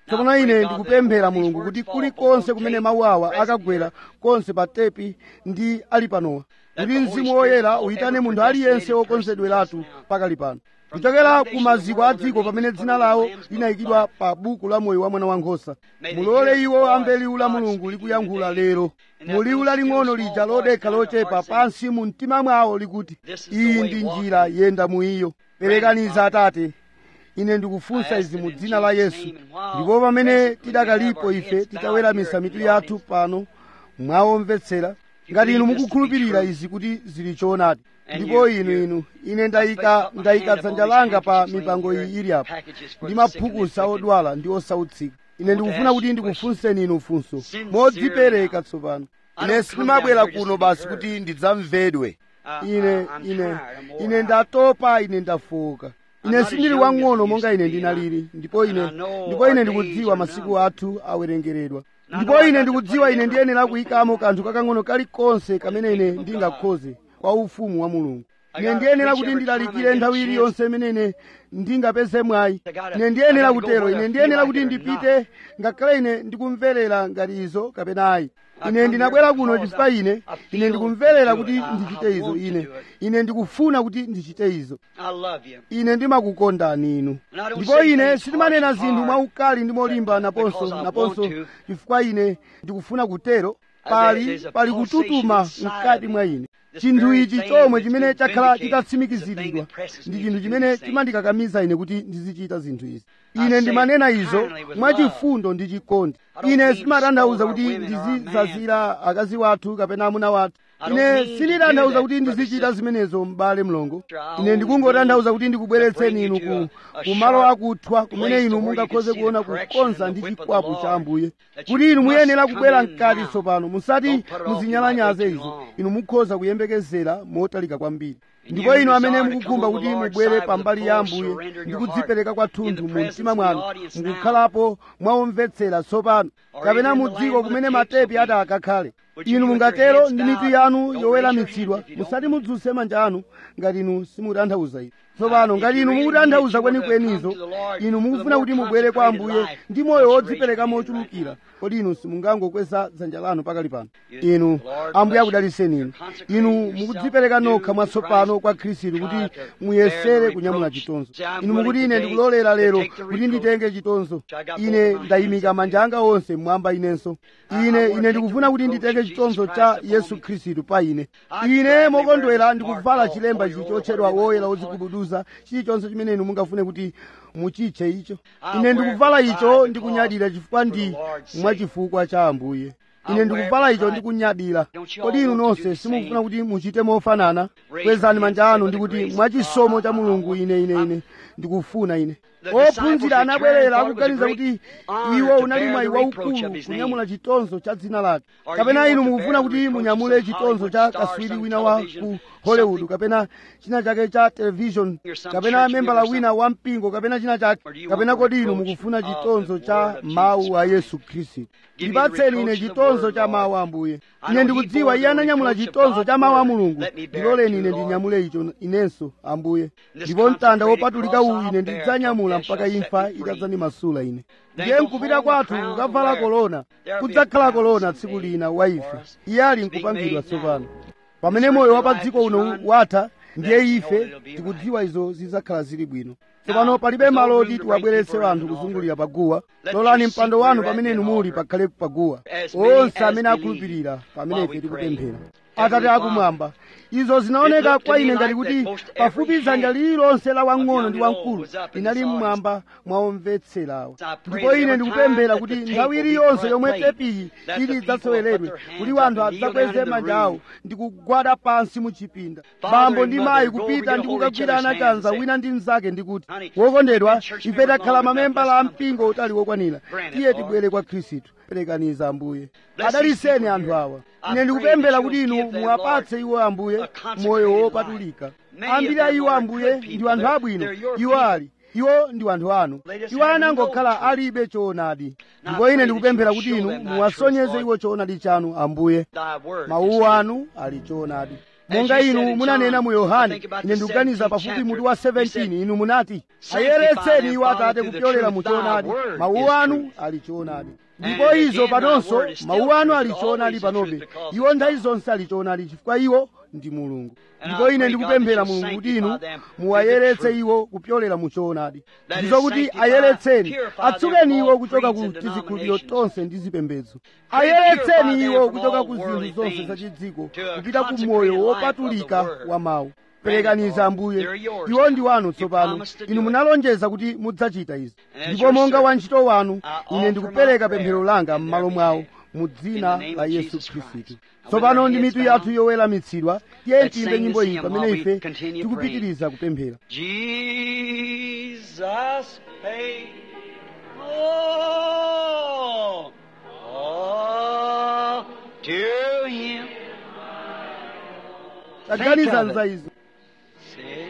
tsopano ine ndikupemphera mulungu kuti kulikonse kumene mawu awa akagwera konse pa tepi ndi ali panowa kuti mzimu woyera uyitane munthu aliyense wokonzedweratu pakali pano kuchokera ku maziko a dziko pamene dzina lawo linayikidwa pa buku la moyo wa mwana wankhosa mulole iwo amve liwu la mulungu likuyankhula lero mu liwu laling'ono lija lodekha lochepa pansi mu mtima mwawo likuti iyi ndi njira yenda mu iyo perekaniza atate ine ndikufunsa izi mu dzina la yesu ndipo pamene tidakalipo ife titaweramitsa mitu yathu pano mwawomvetsera ngati inu mukukhulupirira izi kuti zili choonadi ndipo inu inu ine ndayika ndayika dzanja langa pa mipango iyi ili apo ndi maphukusa odwala ndi osautsika ine ndikufuna kuti ndikufunseni inu funso modzipereka tsopano ine sindimabwera kuno basi kuti ndidzamvedwe ine ine ine ndatopa ine ndafoka ine sindili wang'ono monga ine ndinalili ndipo ine ndipo ine ndikudziwa masiku athu awerengeredwa ndipo ine ndikudziwa ine ndiyenera kuyikamo kanthu kakang'ono kalikonse kamene ine ndingakhoze kwa ufumu wa mulungu ine ndiyenera kuti ndilalikire nthawi iliyonse imene ine ndingapeze mwayi ine ndiyenera kutero ine ndiyenera kuti ndipite ngakhale ine ndikumverera ngati izo kapena ayi ine ndinabwera kuno chifukwa ine ine ndikumverera kuti ndichite izo ine ine ndikufuna kuti ndichite izo ine ndimakukondani inu ndipo ine sindimanena zinthu mwaukali ndi molimba naponso naponso chifukwa ine ndikufuna kutero pali pali kututuma mkati mwa ine chinthu ichi chomwe chimene chakhala chitatsimikiziridwa ndi chinthu chimene chimandikakamiza ine kuti ndizichita zinthu izi ine ndimanena izo mwachifundo ndi chikondi ine sindimatanthauza kuti ndizizazira akazi wathu kapena amuna wathu ine sinditanthauza kuti ndizichita zimenezo m'bale mlongo ine ndikungotanthauza kuti ndikubweretseni inu ku kumalo akuthwa kumene inu mungakhoze kuona kukonza ndi chikwapu cha ambuye kuti inu muyenera kubwera mkati tsopano musati muzinyalanyaze izo inu mukhoza kuyembekezera motalika kwambiri ndipo inu amene mukukhumba kuti mubwere pambali ya ambuye ndi kudzipereka kwathunthu mu mtima mwanu mukukhalapo mwawomvetsera tsopano kapena mu dziko kumene matepi ati akakhale inu mungatero ndi mitu yanu yoweramitsidwa musati mudzuse manja anu ngati inu simutanthauza izi tsopano ngati inu mukutanthauza kwenikwenizo inu mukufuna kuti mubwere kwa ambuye ndi moyo wodzipereka mochulukira kodi inu simungangokweza dzanja lanu pakali pano inu ambuye akudaliseni inu inu mukudzipereka nokha mwatsopano kwa khristu kuti muyesere kunyamula chitonzo inu mukuti ine ndikulolera lero kuti nditenge chitonzo ine ndayimika manja anga onse mmwamba inenso ine ine ndikufuna kuti nditenge chitonzo cha yesu khristu pa ine ine mokondwera ndikuvala chilemba ichi chotchedwa woyera wodzigubuduza chilichonse chimene inu mungafune kuti muchitche icho ine ndikuvala icho ndikunyadira chifukwa ndi mwachifukwa cha ambuye ine ndikuvala icho ndikunyadira kodi inu nonse simukufuna kuti muchite mofanana kwezani manja anu ndikuti mwachisomo cha mulungu ine ine ine ndikufuna ine ophunzira anabwerera akuganiza kuti iwo unali mwayi waukulu kunyamula chitonzo cha dzina lake kapena inu mukufuna kuti munyamule chitonzo cha kaswiri wina wa ku hollywood kapena china chake cha television kapena membala wina wa mpingo kapena china chake kapena kodi inu mukufuna chitonzo cha mawu a yesu khristu ndipatseni ine chitonzo cha mawu a ambuye ine ndikudziwa iye ananyamula chitonzo cha mawu a mulungu ndiloleni ine ndinyamule icho inenso ambuye ndipo mtanda wopatulika uwu ine ndidzanyamula mpaka imfa itadzandimasula ine ndiye nkupita kwathu kukavala kolona kudzakhala kolona tsiku lina wa ife iye ali nkupangidwa tsopano pamene moyo wa pa dziko uno watha ndiye ife tikudziwa izo zidzakhala zili bwino tsopano palibe malo oti tiwabweretse anthu kuzungulira paguwa lolani mpando wanu pamene inu muli pakhale paguwa onse amene akhulupirira pamene ife tikupemphera atate akumwamba izo zinaoneka kwa ine ngati kuti pafupi dzanja lililonse la wang'ono ndi wamkulu linali mmwamba mwaomvetserawo ndipo ine ndikupemphera kuti nthawi iliyonse yomwe tepiyi ili idzaseweredwe kuti wanthu adzakweze manja awo ndi kugwada pansi mu chipinda bambo ndi mayi kupita ndi kukagwirana chanza wina ndi mnzake ndikuti wokondedwa ife takhala mamembala a mpingo utali wokwanira tiye tibwere kwa khristu perekaniza ambuye adaliseni anthu awa ine ndikupemphera kuti inu muwapatse iwo ambuye moyo wopatulika ambiri a iwo ambuye ndi anthu abwino iwo ali iwo ndi anthu anu iwo anangokhala alibe choonadi ndipo ine ndikupemphera kuti inu muwasonyeze iwo choonadi chanu ambuye mawu anu ali choonadi monga you said inu in munanena John, mu I yohane think about ine the ndikuganiza 17th pafupi mutu chapter, wa you said, 17 inu munati Sanctify ayeretseni them, iwo Father, atate through the kupyolera truth. mu Thy choonadi word mawu is anu truth. ali choonadi And ndipo again, izo thy panonso word is still mawu anu truth, ali choonadi always the panobe truth because iwo of nthawi God. zonse ali choonadi chifukwa iwo ndi mulungu And ndipo I ine pray, ndikupemphera God, that mulungu kuti you'll inu sanctify them through the muwayeretse truth. iwo kupyolera mu choonadi That ndizo is, kuti sanctify, ayeretseni purify them atsukeni from iwo all kuchoka ku creeds and tizikhulupiriro denominations. tonse ndi zipembedzo Purify ayeretseni them iwo from kuchoka all ku zinthu worldly zonse things zachidziko to a kupita ku consecrated moyo life of wopatulika the word. wa mawu Grant it, perekaniza Lord. ambuye They're yours iwo ndi now. wanu You tsopano promised to do inu it. munalonjeza kuti mudzachita izi And as ndipo your monga servant, wantchito wanu I ine offer ndikupereka my pemphero prayer langa in m'malo their mwawo behalf. mu dzina In the name la of yesu Jesus khristu Christ. And with tsopano our ndi heads mitu yathu bowed, yoweramitsidwa tiye let's tiyimbe sing nyimbo this iyi hymn pamene while we ife continue tikupitiriza kupemphera Jesus paid. Oh, oh, to him. taganiza of it. nza izo See?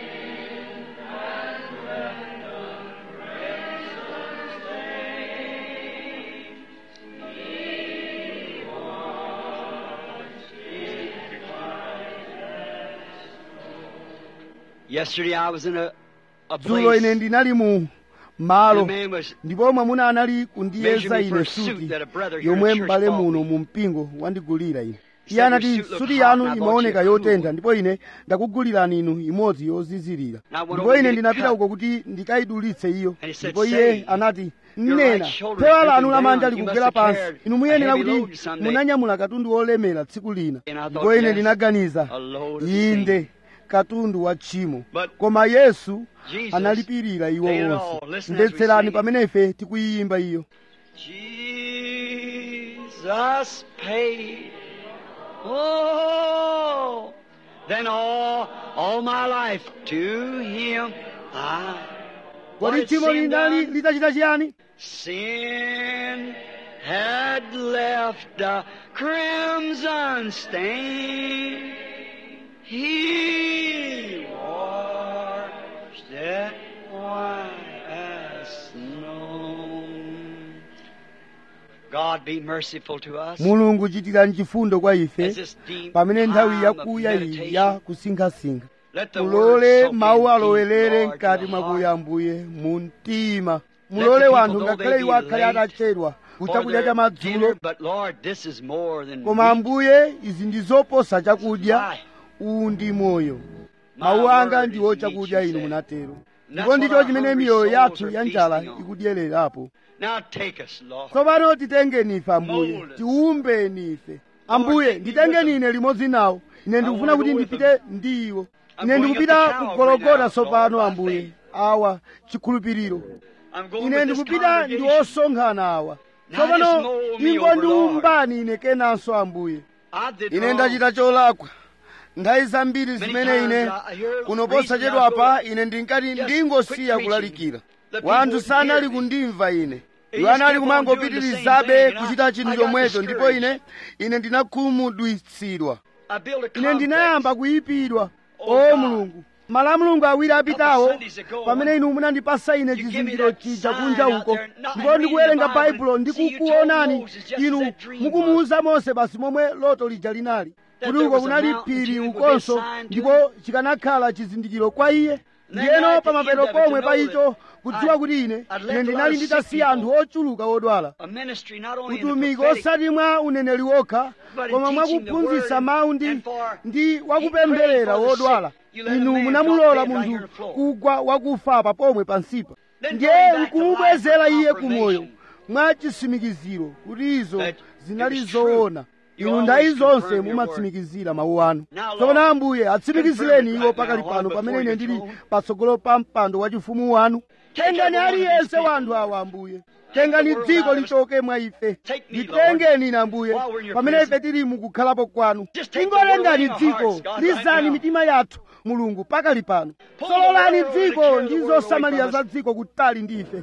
Yesterday I was in a, a dzulo ine place. ndinali mu and malo a man was ndipo mwamuna anali kundiyeza Measure me for ine a suit suti that a brother here yomwe in church m'bale bought muno me. mu mpingo wandigulira ine He iye said, anati "Your suit looked suti hot, yanu and I bought imaoneka you a cool yotentha one." ndipo ine ndakugulirani inu imodzi yozizirira Now I went ndipo over ine to get it ndinapita cut. uko kuti ndikayidulitse iyo And he said, ndipo iye "Say, anati your mnena right shoulder phewa is lanu drooping lamanja down. You likugwera must have pansi carried inu a muyenera heavy load kuti someday." munanyamula katundu wolemera tsiku lina And I thought, ndipo ine yes, ndinaganiza a load of inde katundu wa tchimo But koma yesu Jesus analipirira iwo paid it onse all. Listen as we mvetserani sing it. pamene ife tikuyimba iyo Jesus paid. Oh, then all, all my life to Him I. What kodi had tchimo sin linali done? litachita chiyani Sin had left a crimson stain. He washed it white as snow. God be merciful to us. mulungu chitirani chifundo kwa ife As this deep pamene nthawi time yakuya of iyi meditation, ya kusinkhasinkha let the word mulole soak in mawu deep, alowelere Lord, mkati to the mwakuya heart. ambuye mu mtima Let mulole the people, wanthu though ngakhale they iwo be akhale late atachedwa for kuchakudya their cha madzulo dinner, but Lord, this is more than koma meat. ambuye izi ndi zoposa chakudya Life. uwu ndi moyo My mawu anga word ndiwo is chakudya meat, you inu said. munatero And ndipo that's what ndicho our chimene hungry miyoyo souls yathu are ya njala feasting on. ikudyererapo Now take us, Lord. tsopano titengeni ife ambuye Mold us. tiumbeni ife ambuye take me nditengeni with ine limodzi nawo ine ndikufuna wanna kuti go with ndipite ndi iwo I'm ine going ndikupita up to Calvary kugologota now, tsopano Lord, by ambuye faith. awa chikhulupiriro I'm going ine with this ndikupita ndi congregation. osonkhana awa Now tsopano just mold me ingo over, ndiumbani ine kenanso ambuye I did ine wrong. ndachita cholakwa nthawi zambiri Many zimene ine times I hear kuno reason posachedwapa I go, ine ndinkati just ndingosiya quit kulalikira The people wanthu wouldn't sanali hear me. kundimva ine They iwo just anali kept on doing the kumangopitirizabe same thing, and kuchita I- chinthu I got chomwecho ndipo discouraged. ine ine ndinakhumudwitsidwa I built a ine complex. ndinayamba kuyipidwa Oh, o God. mulungu malamulungu awiri apitawo Sundays ago, pamene inu munandipasa ine you give me chizindikiro that chija sign kunja out uko there, not ndipo reading ndikuwerenga the Bible, baibulo and see, you ndikukuonani told Moses just as inu that dream mukumuwuza mose basi momwe loto lija linali That kuti there uko was a kunali mountain phiri too with ukonso this sign to ndipo chikanakhala chizindikiro kwa iye then ndiyeno at the pamapeto end of it, pomwe to pa know icho that kudziwa I'd- kuti ine I'd left ine a lot ndinali of sick nditasiya anthu people. ochuluka odwala A ministry not only in the utumiki prophetic, osati mwa uneneri wokha But in koma mwa teaching the kuphunzitsa word mawu ndi and for ndi wakupempherera praying for the wodwala sick, you let a inu man munamulola drop dead right munthu here on the floor. kugwa wakufa pa pomwe pansipa Then ndiye going back to nkumubwezera life for iye kumoyo confirmation. mwa chitsimikiziro kuti izo That zinali it was true. zoona You inu always ndayi zonse confirm your mumatsimikizira mawu anu Now, Lord, tsopano ambuye atsimikizireni confirm it iwo right pakali now, pano Lord, pamene before ine your ndili throne. patsogolo pa mpando wa chifumu wanu Take tengani every one of these aliyense people. wa anthu awa ambuye the tengani world dziko out of us. lichoke mwa ife Take me, nditengeni ine ambuye while we're in your pamene presence. ife tili mukukhalapo kwanu Just take the world tingolengani in our dziko hearts, God, right lizani now. mitima yathu mulungu pakali pano Pull the sololani world and dziko carry the ndi world away zosamalira from za us. dziko kutali ndi ife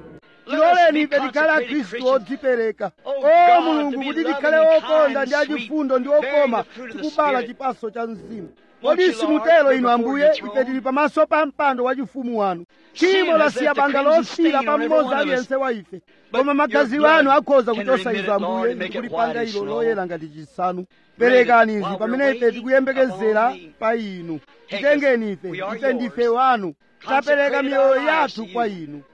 tiloleni ife tikhale akhristu odzipereka o mulungu kuti tikhale okonda ndi achifundo ndi okoma tikubala chipaso cha mzimu kodi simutero inu ambuye ife tili pamaso pa mpando wachifumu wanu tchimo lasiya banga losira pa mmodzi aliyense wa ife koma magazi anu akhoza kuchosa izo ambuye ndi kulipanga ilo loyera ngati chisanu perekani izi pamene ife tikuyembekezera pa inu titengeni ife ife ndife wanu tapereka miyoyo yathu kwa inu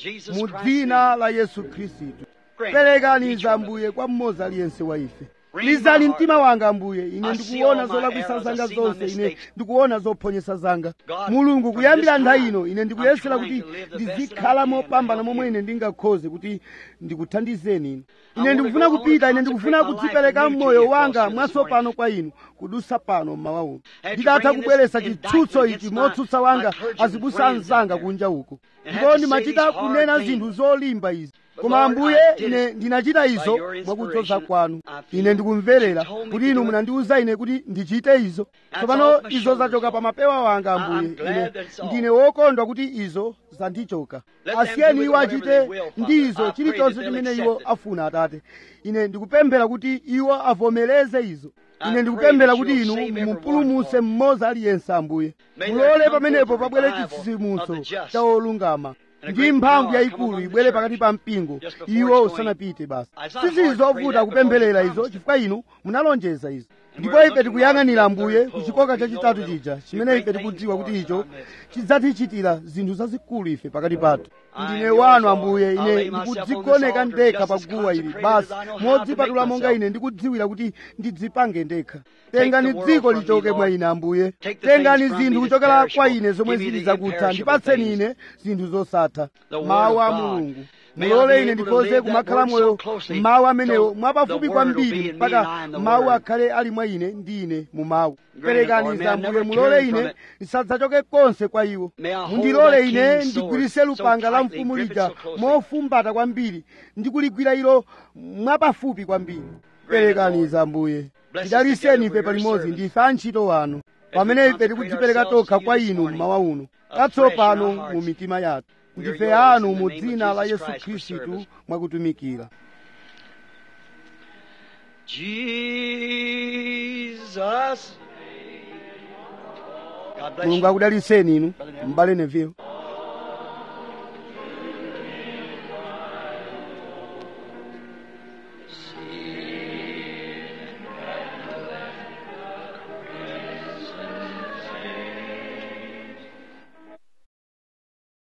mu dzina la yesu khristu perekani izi ambuye kwa mmodzi aliyense wa ife lizani mtima wanga ambuye ine ndikuona zolakwisa zanga zonse ine ndikuona zophonyesa zanga mulungu kuyambira nthawi ino ine ndikuyesera kuti ndizikhala mopambana momwe ine ndingakhoze kuti ndikuthandizeni inu ine ndikufuna kupita ine ndikufuna kudzipereka mmoyo wanga mwatsopano kwa inu kudusa pano mmawa uno nditatha kubweretsa chitsutso ichi motsutsa wanga azibusa anzanga kunja uko ndipo ndimachita kunena zinthu zolimba izi koma ambuye ine ndinachita izo mwakudzoza kwanu ine ndikumverera kuti inu munandiwuza ine kuti ndichite izo tsopano izo zachoka pa mapewa wanga ambuye ine ndine wokondwa kuti izo zandichoka asiyeni iwo achite ndi izo chilichonse chimene iwo afuna atate ine ndikupemphera kuti iwo avomereze izo ine ndikupemphera kuti inu mupulumutse mmodzi aliyense ambuye mulole pamenepo pabwere chitsitsimutso cha olungama ndi mphamvu yayikulu ibwere pakati pa mpingo iwo usanapite basi sizizovuta kupempherera izo chifukwa inu munalonjeza izo ndipo ife tikuyang'anira ambuye ku chikoka chachitatu chija chimene ife tikudziwa kuti icho chidzatichitira zinthu zazikulu ife pakati pathu ndine wanu ambuye ine ndikudzigoneka ndekha pa guwa ili basi modzipatula monga ine ndikudziwira kuti ndidzipange ndekha tengani dziko lichoke mwa ine ambuye tengani zinthu kuchokera kwa ine zomwe zili zakutha ndipatseni ine zinthu zosatha mawu a mulungu mulole ine ndikhoze kumakhala moyo mawu amenewo mwapafupi kwambiri mpaka mawu akhale ali mwa ine ndi ine mu mawu perekani zambuye mulole ine ndisadzachoke konse kwa iwo mundilole ine ndigwirise lupanga la mfumu lija mofumbata kwambiri ndikuligwira ilo mwapafupi kwambiri perekani zambuye tidaliseni ife palimodzi ndife antchito wanu pamene ife tikudzipereka tokha kwa inu mmawa uno katsopano mu mitima yathu ndife anu mu dzina la yesu khristu mwakutumikira Jesus. God bless mulungu you. akudaliseni inu m'bale neville